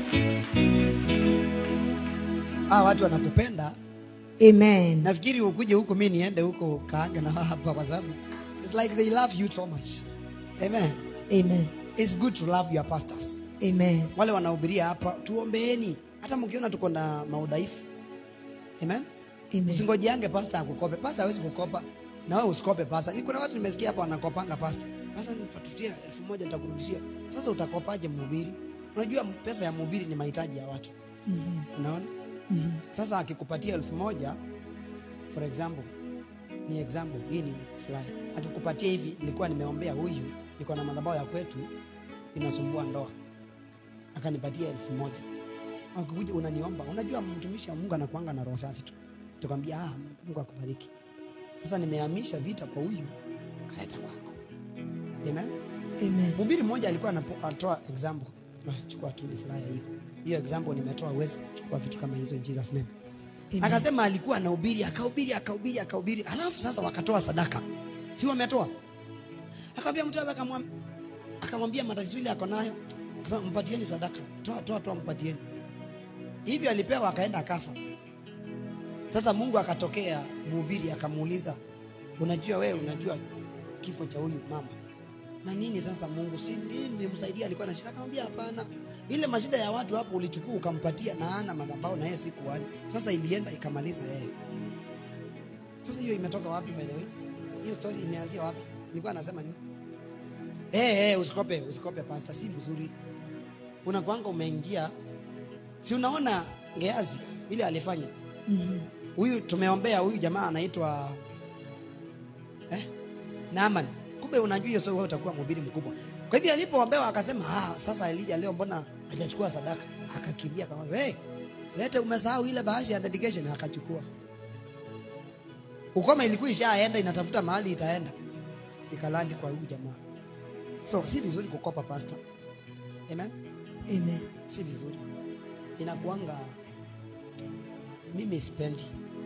ah, watu wanakupenda Amen. nafikiri ukuje huku mi niende huko kaaga na wao hapa kwa sababu it's like they love you so much amen Amen. it's good to love your pastors Amen. wale wanahubiria hapa tuombeeni hata mkiona tuko na maudhaifu amen Amen. usingojeange pasta akukope pasta hawezi kukopa na wewe usikope pasta ni kuna watu nimesikia hapa wanakopanga pasta pasta nitatutia elfu moja nitakurudishia sasa utakopaje mhubiri unajua pesa ya mhubiri ni mahitaji ya watu Mhm. unaona Mhm. sasa akikupatia elfu moja for example ni example hii ni fulani akikupatia hivi nilikuwa nimeombea huyu niko na madhabahu ya kwetu inasumbua ndoa akanipatia elfu moja akikuja unaniomba unajua mtumishi wa mungu anakuanga na roho safi tu tukamwambia ah, mungu akubariki sasa nimehamisha vita kwa huyu kaleta kwako amen Amen. mhubiri mmoja alikuwa anapo- anatoa example Ah, chukua tu ni flyer hiyo hiyo example nimetoa uwezo kuchukua vitu kama hizo in jesus name Amen. akasema alikuwa anahubiri akahubiri akahubiri akahubiri alafu sasa wakatoa sadaka si wametoa akamwambia mtu awe akamwam- akamwambia matatizo ile ako nayo akasema mpatieni sadaka toa toa toa mpatieni hivyo alipewa akaenda akafa sasa mungu akatokea mhubiri akamuuliza unajua wewe unajua kifo cha huyu mama na nini sasa mungu si nini nilimsaidia alikuwa na shida akamwambia hapana ile mashida ya watu hapo ulichukua ukampatia na ana madhabahu na yeye sikuwani sasa ilienda ikamaliza yeye sasa hiyo imetoka wapi by the way hiyo story imeanzia wapi nilikuwa nasema nini eh eh usikope usikope pasta si vizuri unakwanga umeingia si unaona ngeazi ile alifanya Mhm. huyu tumeombea huyu jamaa anaitwa Naaman. Kumbe unajua hiyo sio wewe utakuwa mhubiri mkubwa. Kwa hivyo alipoombewa akasema, ah, sasa Elijah leo mbona hajachukua sadaka? Akakimbia kama, "Hey, lete umesahau ile bahasha ya dedication." Akachukua. Ukoma ilikuwa ishaenda inatafuta mahali itaenda. Ikalandi kwa huyu jamaa. So si vizuri kukopa pastor. Amen. Amen. Si vizuri. Inakuanga mimi sipendi.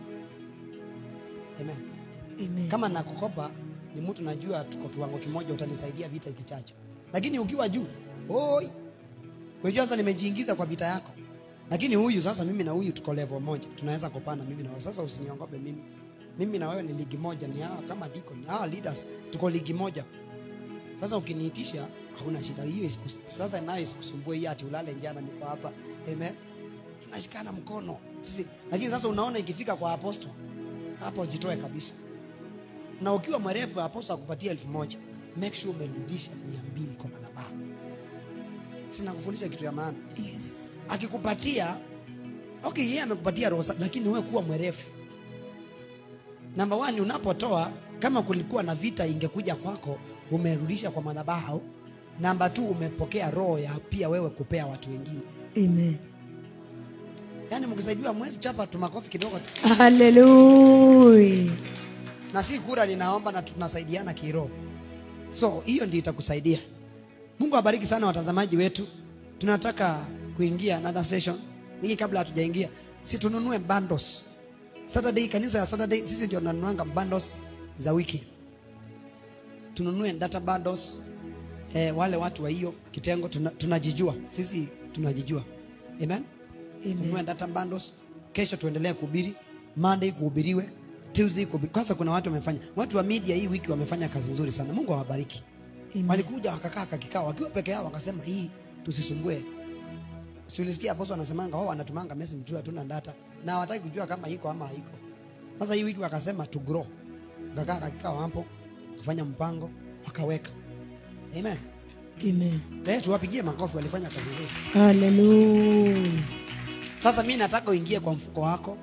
Amen. Amen. Kama nakukopa ni mtu najua tuko kiwango kimoja, utanisaidia vita ikichacha. Lakini ukiwa juu, oi, unajua sasa nimejiingiza kwa vita yako. Lakini huyu sasa, mimi na huyu tuko level moja, tunaweza kupana mimi na wewe. Sasa usiniongope mimi, mimi na wewe ni ligi moja, ni hawa kama deacon, hawa leaders tuko ligi moja. Sasa ukiniitisha hauna shida hiyo, isikus- sasa nayo isikusumbue hii ati ulale njana, niko hapa. Amen, tunashikana mkono sisi. Lakini sasa unaona ikifika kwa apostle hapo, jitoe kabisa na ukiwa mwerefu aposto akupatia elfu moja make sure umerudisha mia mbili kwa madhabahu sina kufundisha kitu ya maana Yes. akikupatia okay yeye amekupatia roho safi, lakini wewe kuwa mwerefu namba one unapotoa kama kulikuwa na vita ingekuja kwako umerudisha kwa madhabahu namba tu umepokea roho ya pia wewe kupea watu wengine Amen. yaani mkisaidiwa mwezi chapa tu makofi kidogo tu Hallelujah. na si kura ninaomba na tunasaidiana kiroho so hiyo ndio itakusaidia mungu awabariki sana watazamaji wetu tunataka kuingia another session hii kabla hatujaingia si tununue bundles saturday kanisa ya saturday sisi ndio tunanunuanga bundles za wiki tununue data bundles eh, wale watu wa hiyo kitengo tuna, tunajijua sisi tunajijua amen tununue data bundles kesho tuendelee kuhubiri monday kuhubiriwe tuesday kuhubiri. kwanza kuna watu wamefanya watu wa media hii wiki wamefanya kazi nzuri sana mungu awabariki Amen. walikuja wakakaa kakikao wakiwa peke yao wakasema hii tusisumbue si ulisikia aposto anasemanga wao wanatumanga message tu hatuna data na hawataki kujua kama iko ama haiko sasa hii wiki wakasema to grow wakakaa kakikao hapo kufanya mpango wakaweka amen Amen. eh tuwapigie makofi walifanya kazi nzuri Hallelujah. Sasa mi nataka uingie kwa mfuko wako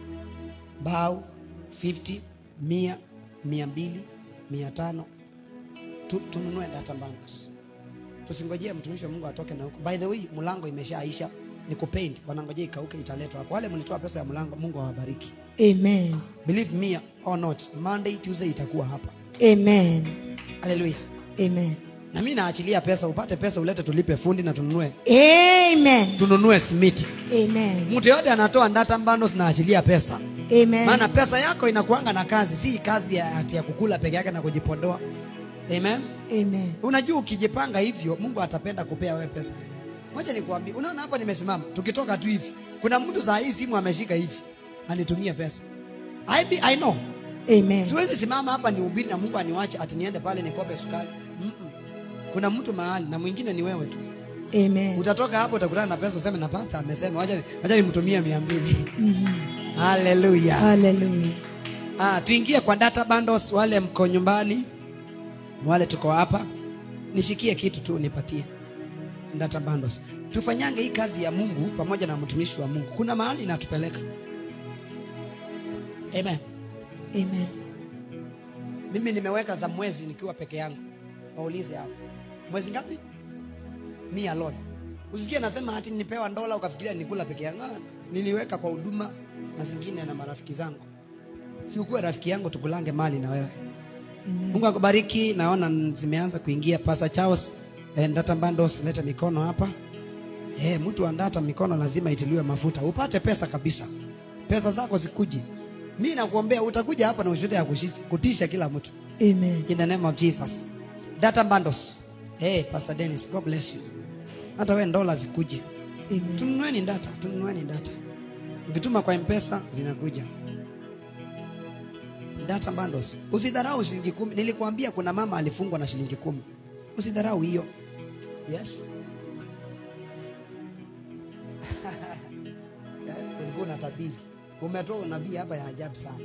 bau 50 mia mia mbili mia tano tu, tununue data bundles. Tusingojee mtumishi wa Mungu atoke na huko. By the way, mlango imeshaisha ni kupaint, wanangojea ikauke, italetwa hapo. Wale mlitoa pesa ya mlango, Mungu awabariki. Amen. Believe me or not, Monday Tuesday itakuwa hapa. Amen. Haleluya. Amen. Na mimi naachilia pesa, upate pesa ulete, tulipe fundi na tununue Amen. tununue simiti. Amen. Mtu yote anatoa data bundles, naachilia pesa Amen. maana pesa yako inakuanga na kazi si kazi ya, ati ya kukula peke yake na kujipodoa amen Amen. unajua ukijipanga hivyo mungu atapenda kupea wewe pesa moja nikuambie unaona hapa nimesimama tukitoka tu hivi kuna mtu saa hii simu ameshika hivi anitumie pesa I, be, I know Amen. siwezi simama hapa nihubiri na mungu aniwache ati niende pale nikope sukari Mm-mm. kuna mtu mahali na mwingine ni wewe tu Amen. utatoka hapo utakutana na pesa useme na pasta amesema wacha wacha nimtumie mia mbili Mhm. haleluya Hallelujah. Ah, tuingie kwa data bundles. Wale mko nyumbani, wale tuko hapa, nishikie kitu tu nipatie data bundles. Tufanyange hii kazi ya Mungu pamoja na mtumishi wa Mungu. Kuna mahali inatupeleka. Amen. Amen. Mimi nimeweka za mwezi nikiwa peke yangu. Waulize hapo. Mwezi ngapi? Me alone. Usikie nasema ati nipewa dola ukafikiria nikula peke yangu. Ah, niliweka kwa huduma na zingine na marafiki zangu. Si ukuwe rafiki yangu tukulange mali na wewe. Amen. Mungu akubariki. Naona n- zimeanza kuingia Pastor Charles eh, data bundles, leta mikono hapa. Eh, mtu wa data mikono lazima itiliwe mafuta. Upate pesa kabisa. Pesa zako zikuje. Mimi nakuombea utakuja hapa na ushuhuda ya kushi- kutisha kila mtu. Amen. In the name of Jesus. Data bundles. Hey, Pastor Dennis, God bless you. Hata wewe dola zikuje. Amen. Tununueni data, tununueni data. Ukituma kwa M-Pesa zinakuja. Data bundles. Usidharau shilingi kumi. Nilikuambia kuna mama alifungwa na shilingi kumi. Usidharau hiyo. Yes. Eh, Ulikuwa unatabiri. Umetoa unabii hapa ya ajabu sana.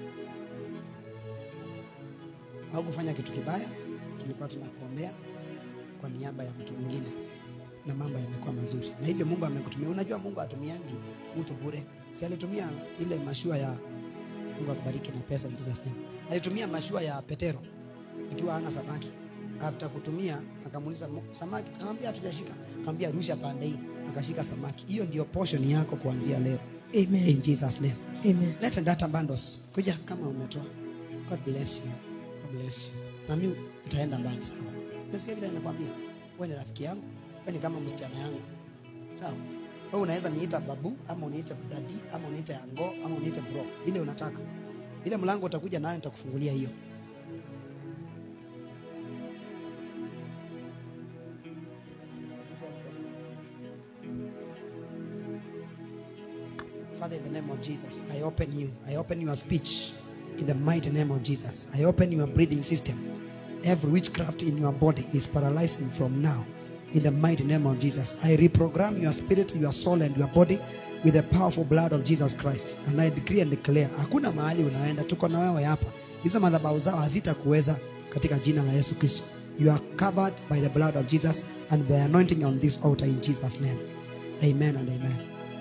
Au kufanya kitu kibaya, tulikuwa tunakuombea kwa niaba ya mtu mwingine na mambo yamekuwa mazuri, na hivyo Mungu amekutumia. Unajua Mungu atumiangi mtu bure, si alitumia ile mashua ya Mungu akubariki na pesa in Jesus name. Alitumia mashua ya Petero ikiwa hana samaki after kutumia akamuuliza "Mo- samaki akamwambia hatujashika akamwambia rusha pande hii akashika samaki hiyo ndio portion yako kuanzia leo Amen. in jesus name Amen. leta data bundles kuja kama umetoa god bless you god bless you na mimi utaenda mbali sana nasikia vile nimekwambia wewe ni rafiki yangu wewe ni kama msichana yangu sawa wewe unaweza niita babu ama uniite dadi ama uniite ango ama uniite bro ile unataka ile mlango utakuja nayo nitakufungulia hiyo Father, in the name of Jesus, I open you. I open your speech in the mighty name of Jesus. I open your breathing system. Every witchcraft in your body is paralyzing from now. In the mighty name of Jesus, I reprogram your spirit, your soul, and your body with the powerful blood of Jesus Christ. And I decree and declare, hakuna mahali unaenda, tuko na wewe hapa. Hizo madhabahu zao hazitakuweza katika jina la Yesu Kristo. You are covered by the blood of Jesus and the anointing on this altar in Jesus' name. Amen and amen.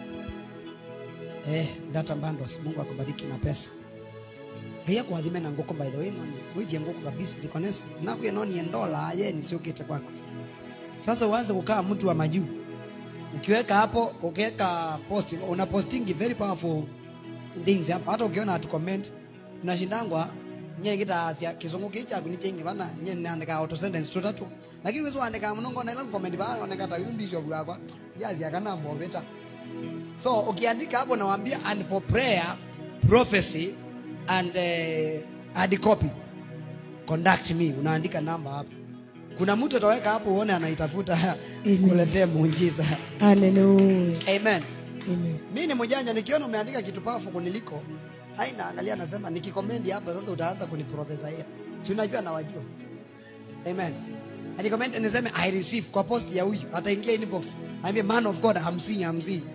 Eh, data bundles. Mungu akubariki na pesa. Ngai akuathime na ngoko by the way noni. Withie ngoko kabisa dikones. Na kuye noni endola ye ni sio kete kwako. Sasa uanze kukaa mtu wa majuu. Ukiweka hapo, ukiweka post, una posting very powerful things hapo. Hata ukiona atu comment unashindangwa nye kita asia kizungu kicha kunichengi bana nye naandika auto sentence tutatu. Lakini wewe uandika mnongo na ile comment bana unaandika ta bishop yakwa. Jazi akana mbobeta so ukiandika hapo nawaambia and for prayer prophecy and uh, hard copy conduct me unaandika namba hapo kuna mtu ataweka hapo uone anaitafuta Amen. kuletea muujiza Hallelujah. amen Amen. mi ni mjanja nikiona umeandika kitu pafu kuniliko ai naangalia nasema nikikomendi hapa sasa utaanza kuniprofesaia si unajua nawajua amen nikomend niseme i receive kwa post ya huyu ataingia inbox aambie man of god I'm seeing, I'm seeing.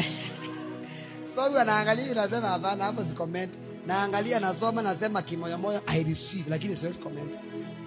so huyu anaangalia hivi nasema hapana hapo si comment naangalia nasoma nasema kimoyomoyo i receive lakini siwezi comment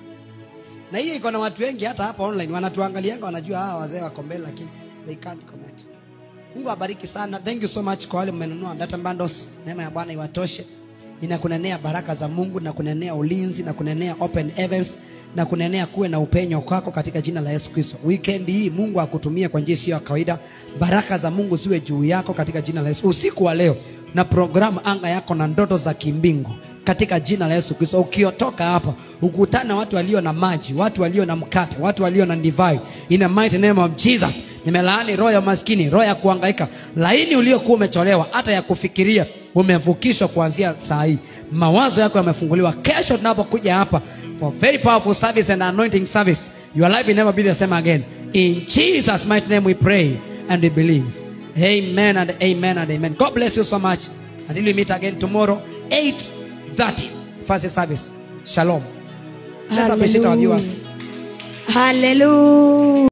na hiyo iko na watu wengi hata hapa online wanatuangalianga wanajua hawa wazee wako mbele lakini they can't comment mungu awabariki sana thank you so much kwa wale mmenunua data bundles neema ya bwana iwatoshe ninakunenea baraka za mungu na kunenea ulinzi na kunenea open heavens na kunenea kuwe na upenyo kwako katika jina la yesu kristo weekend hii mungu akutumie kwa njia isiyo ya kawaida baraka za mungu ziwe juu yako katika jina la yesu usiku wa leo na programu anga yako na ndoto za kimbingu katika jina la Yesu Kristo. Ukiotoka hapa ukutana watu walio na maji, watu walio na mkate, watu walio na divai. In the mighty name of Jesus, nimelaani roho ya maskini, roho ya kuhangaika, laini uliokuwa umecholewa, hata ya kufikiria umevukishwa kuanzia saa hii. Mawazo yako yamefunguliwa. Kesho tunapokuja hapa for very powerful service and anointing service, your life will never be the same again. In Jesus mighty name we pray and we believe. Amen and amen and amen. God bless you so much. Until we meet again tomorrow, 8.30, first service. Shalom. Let's appreciate our viewers. Hallelujah.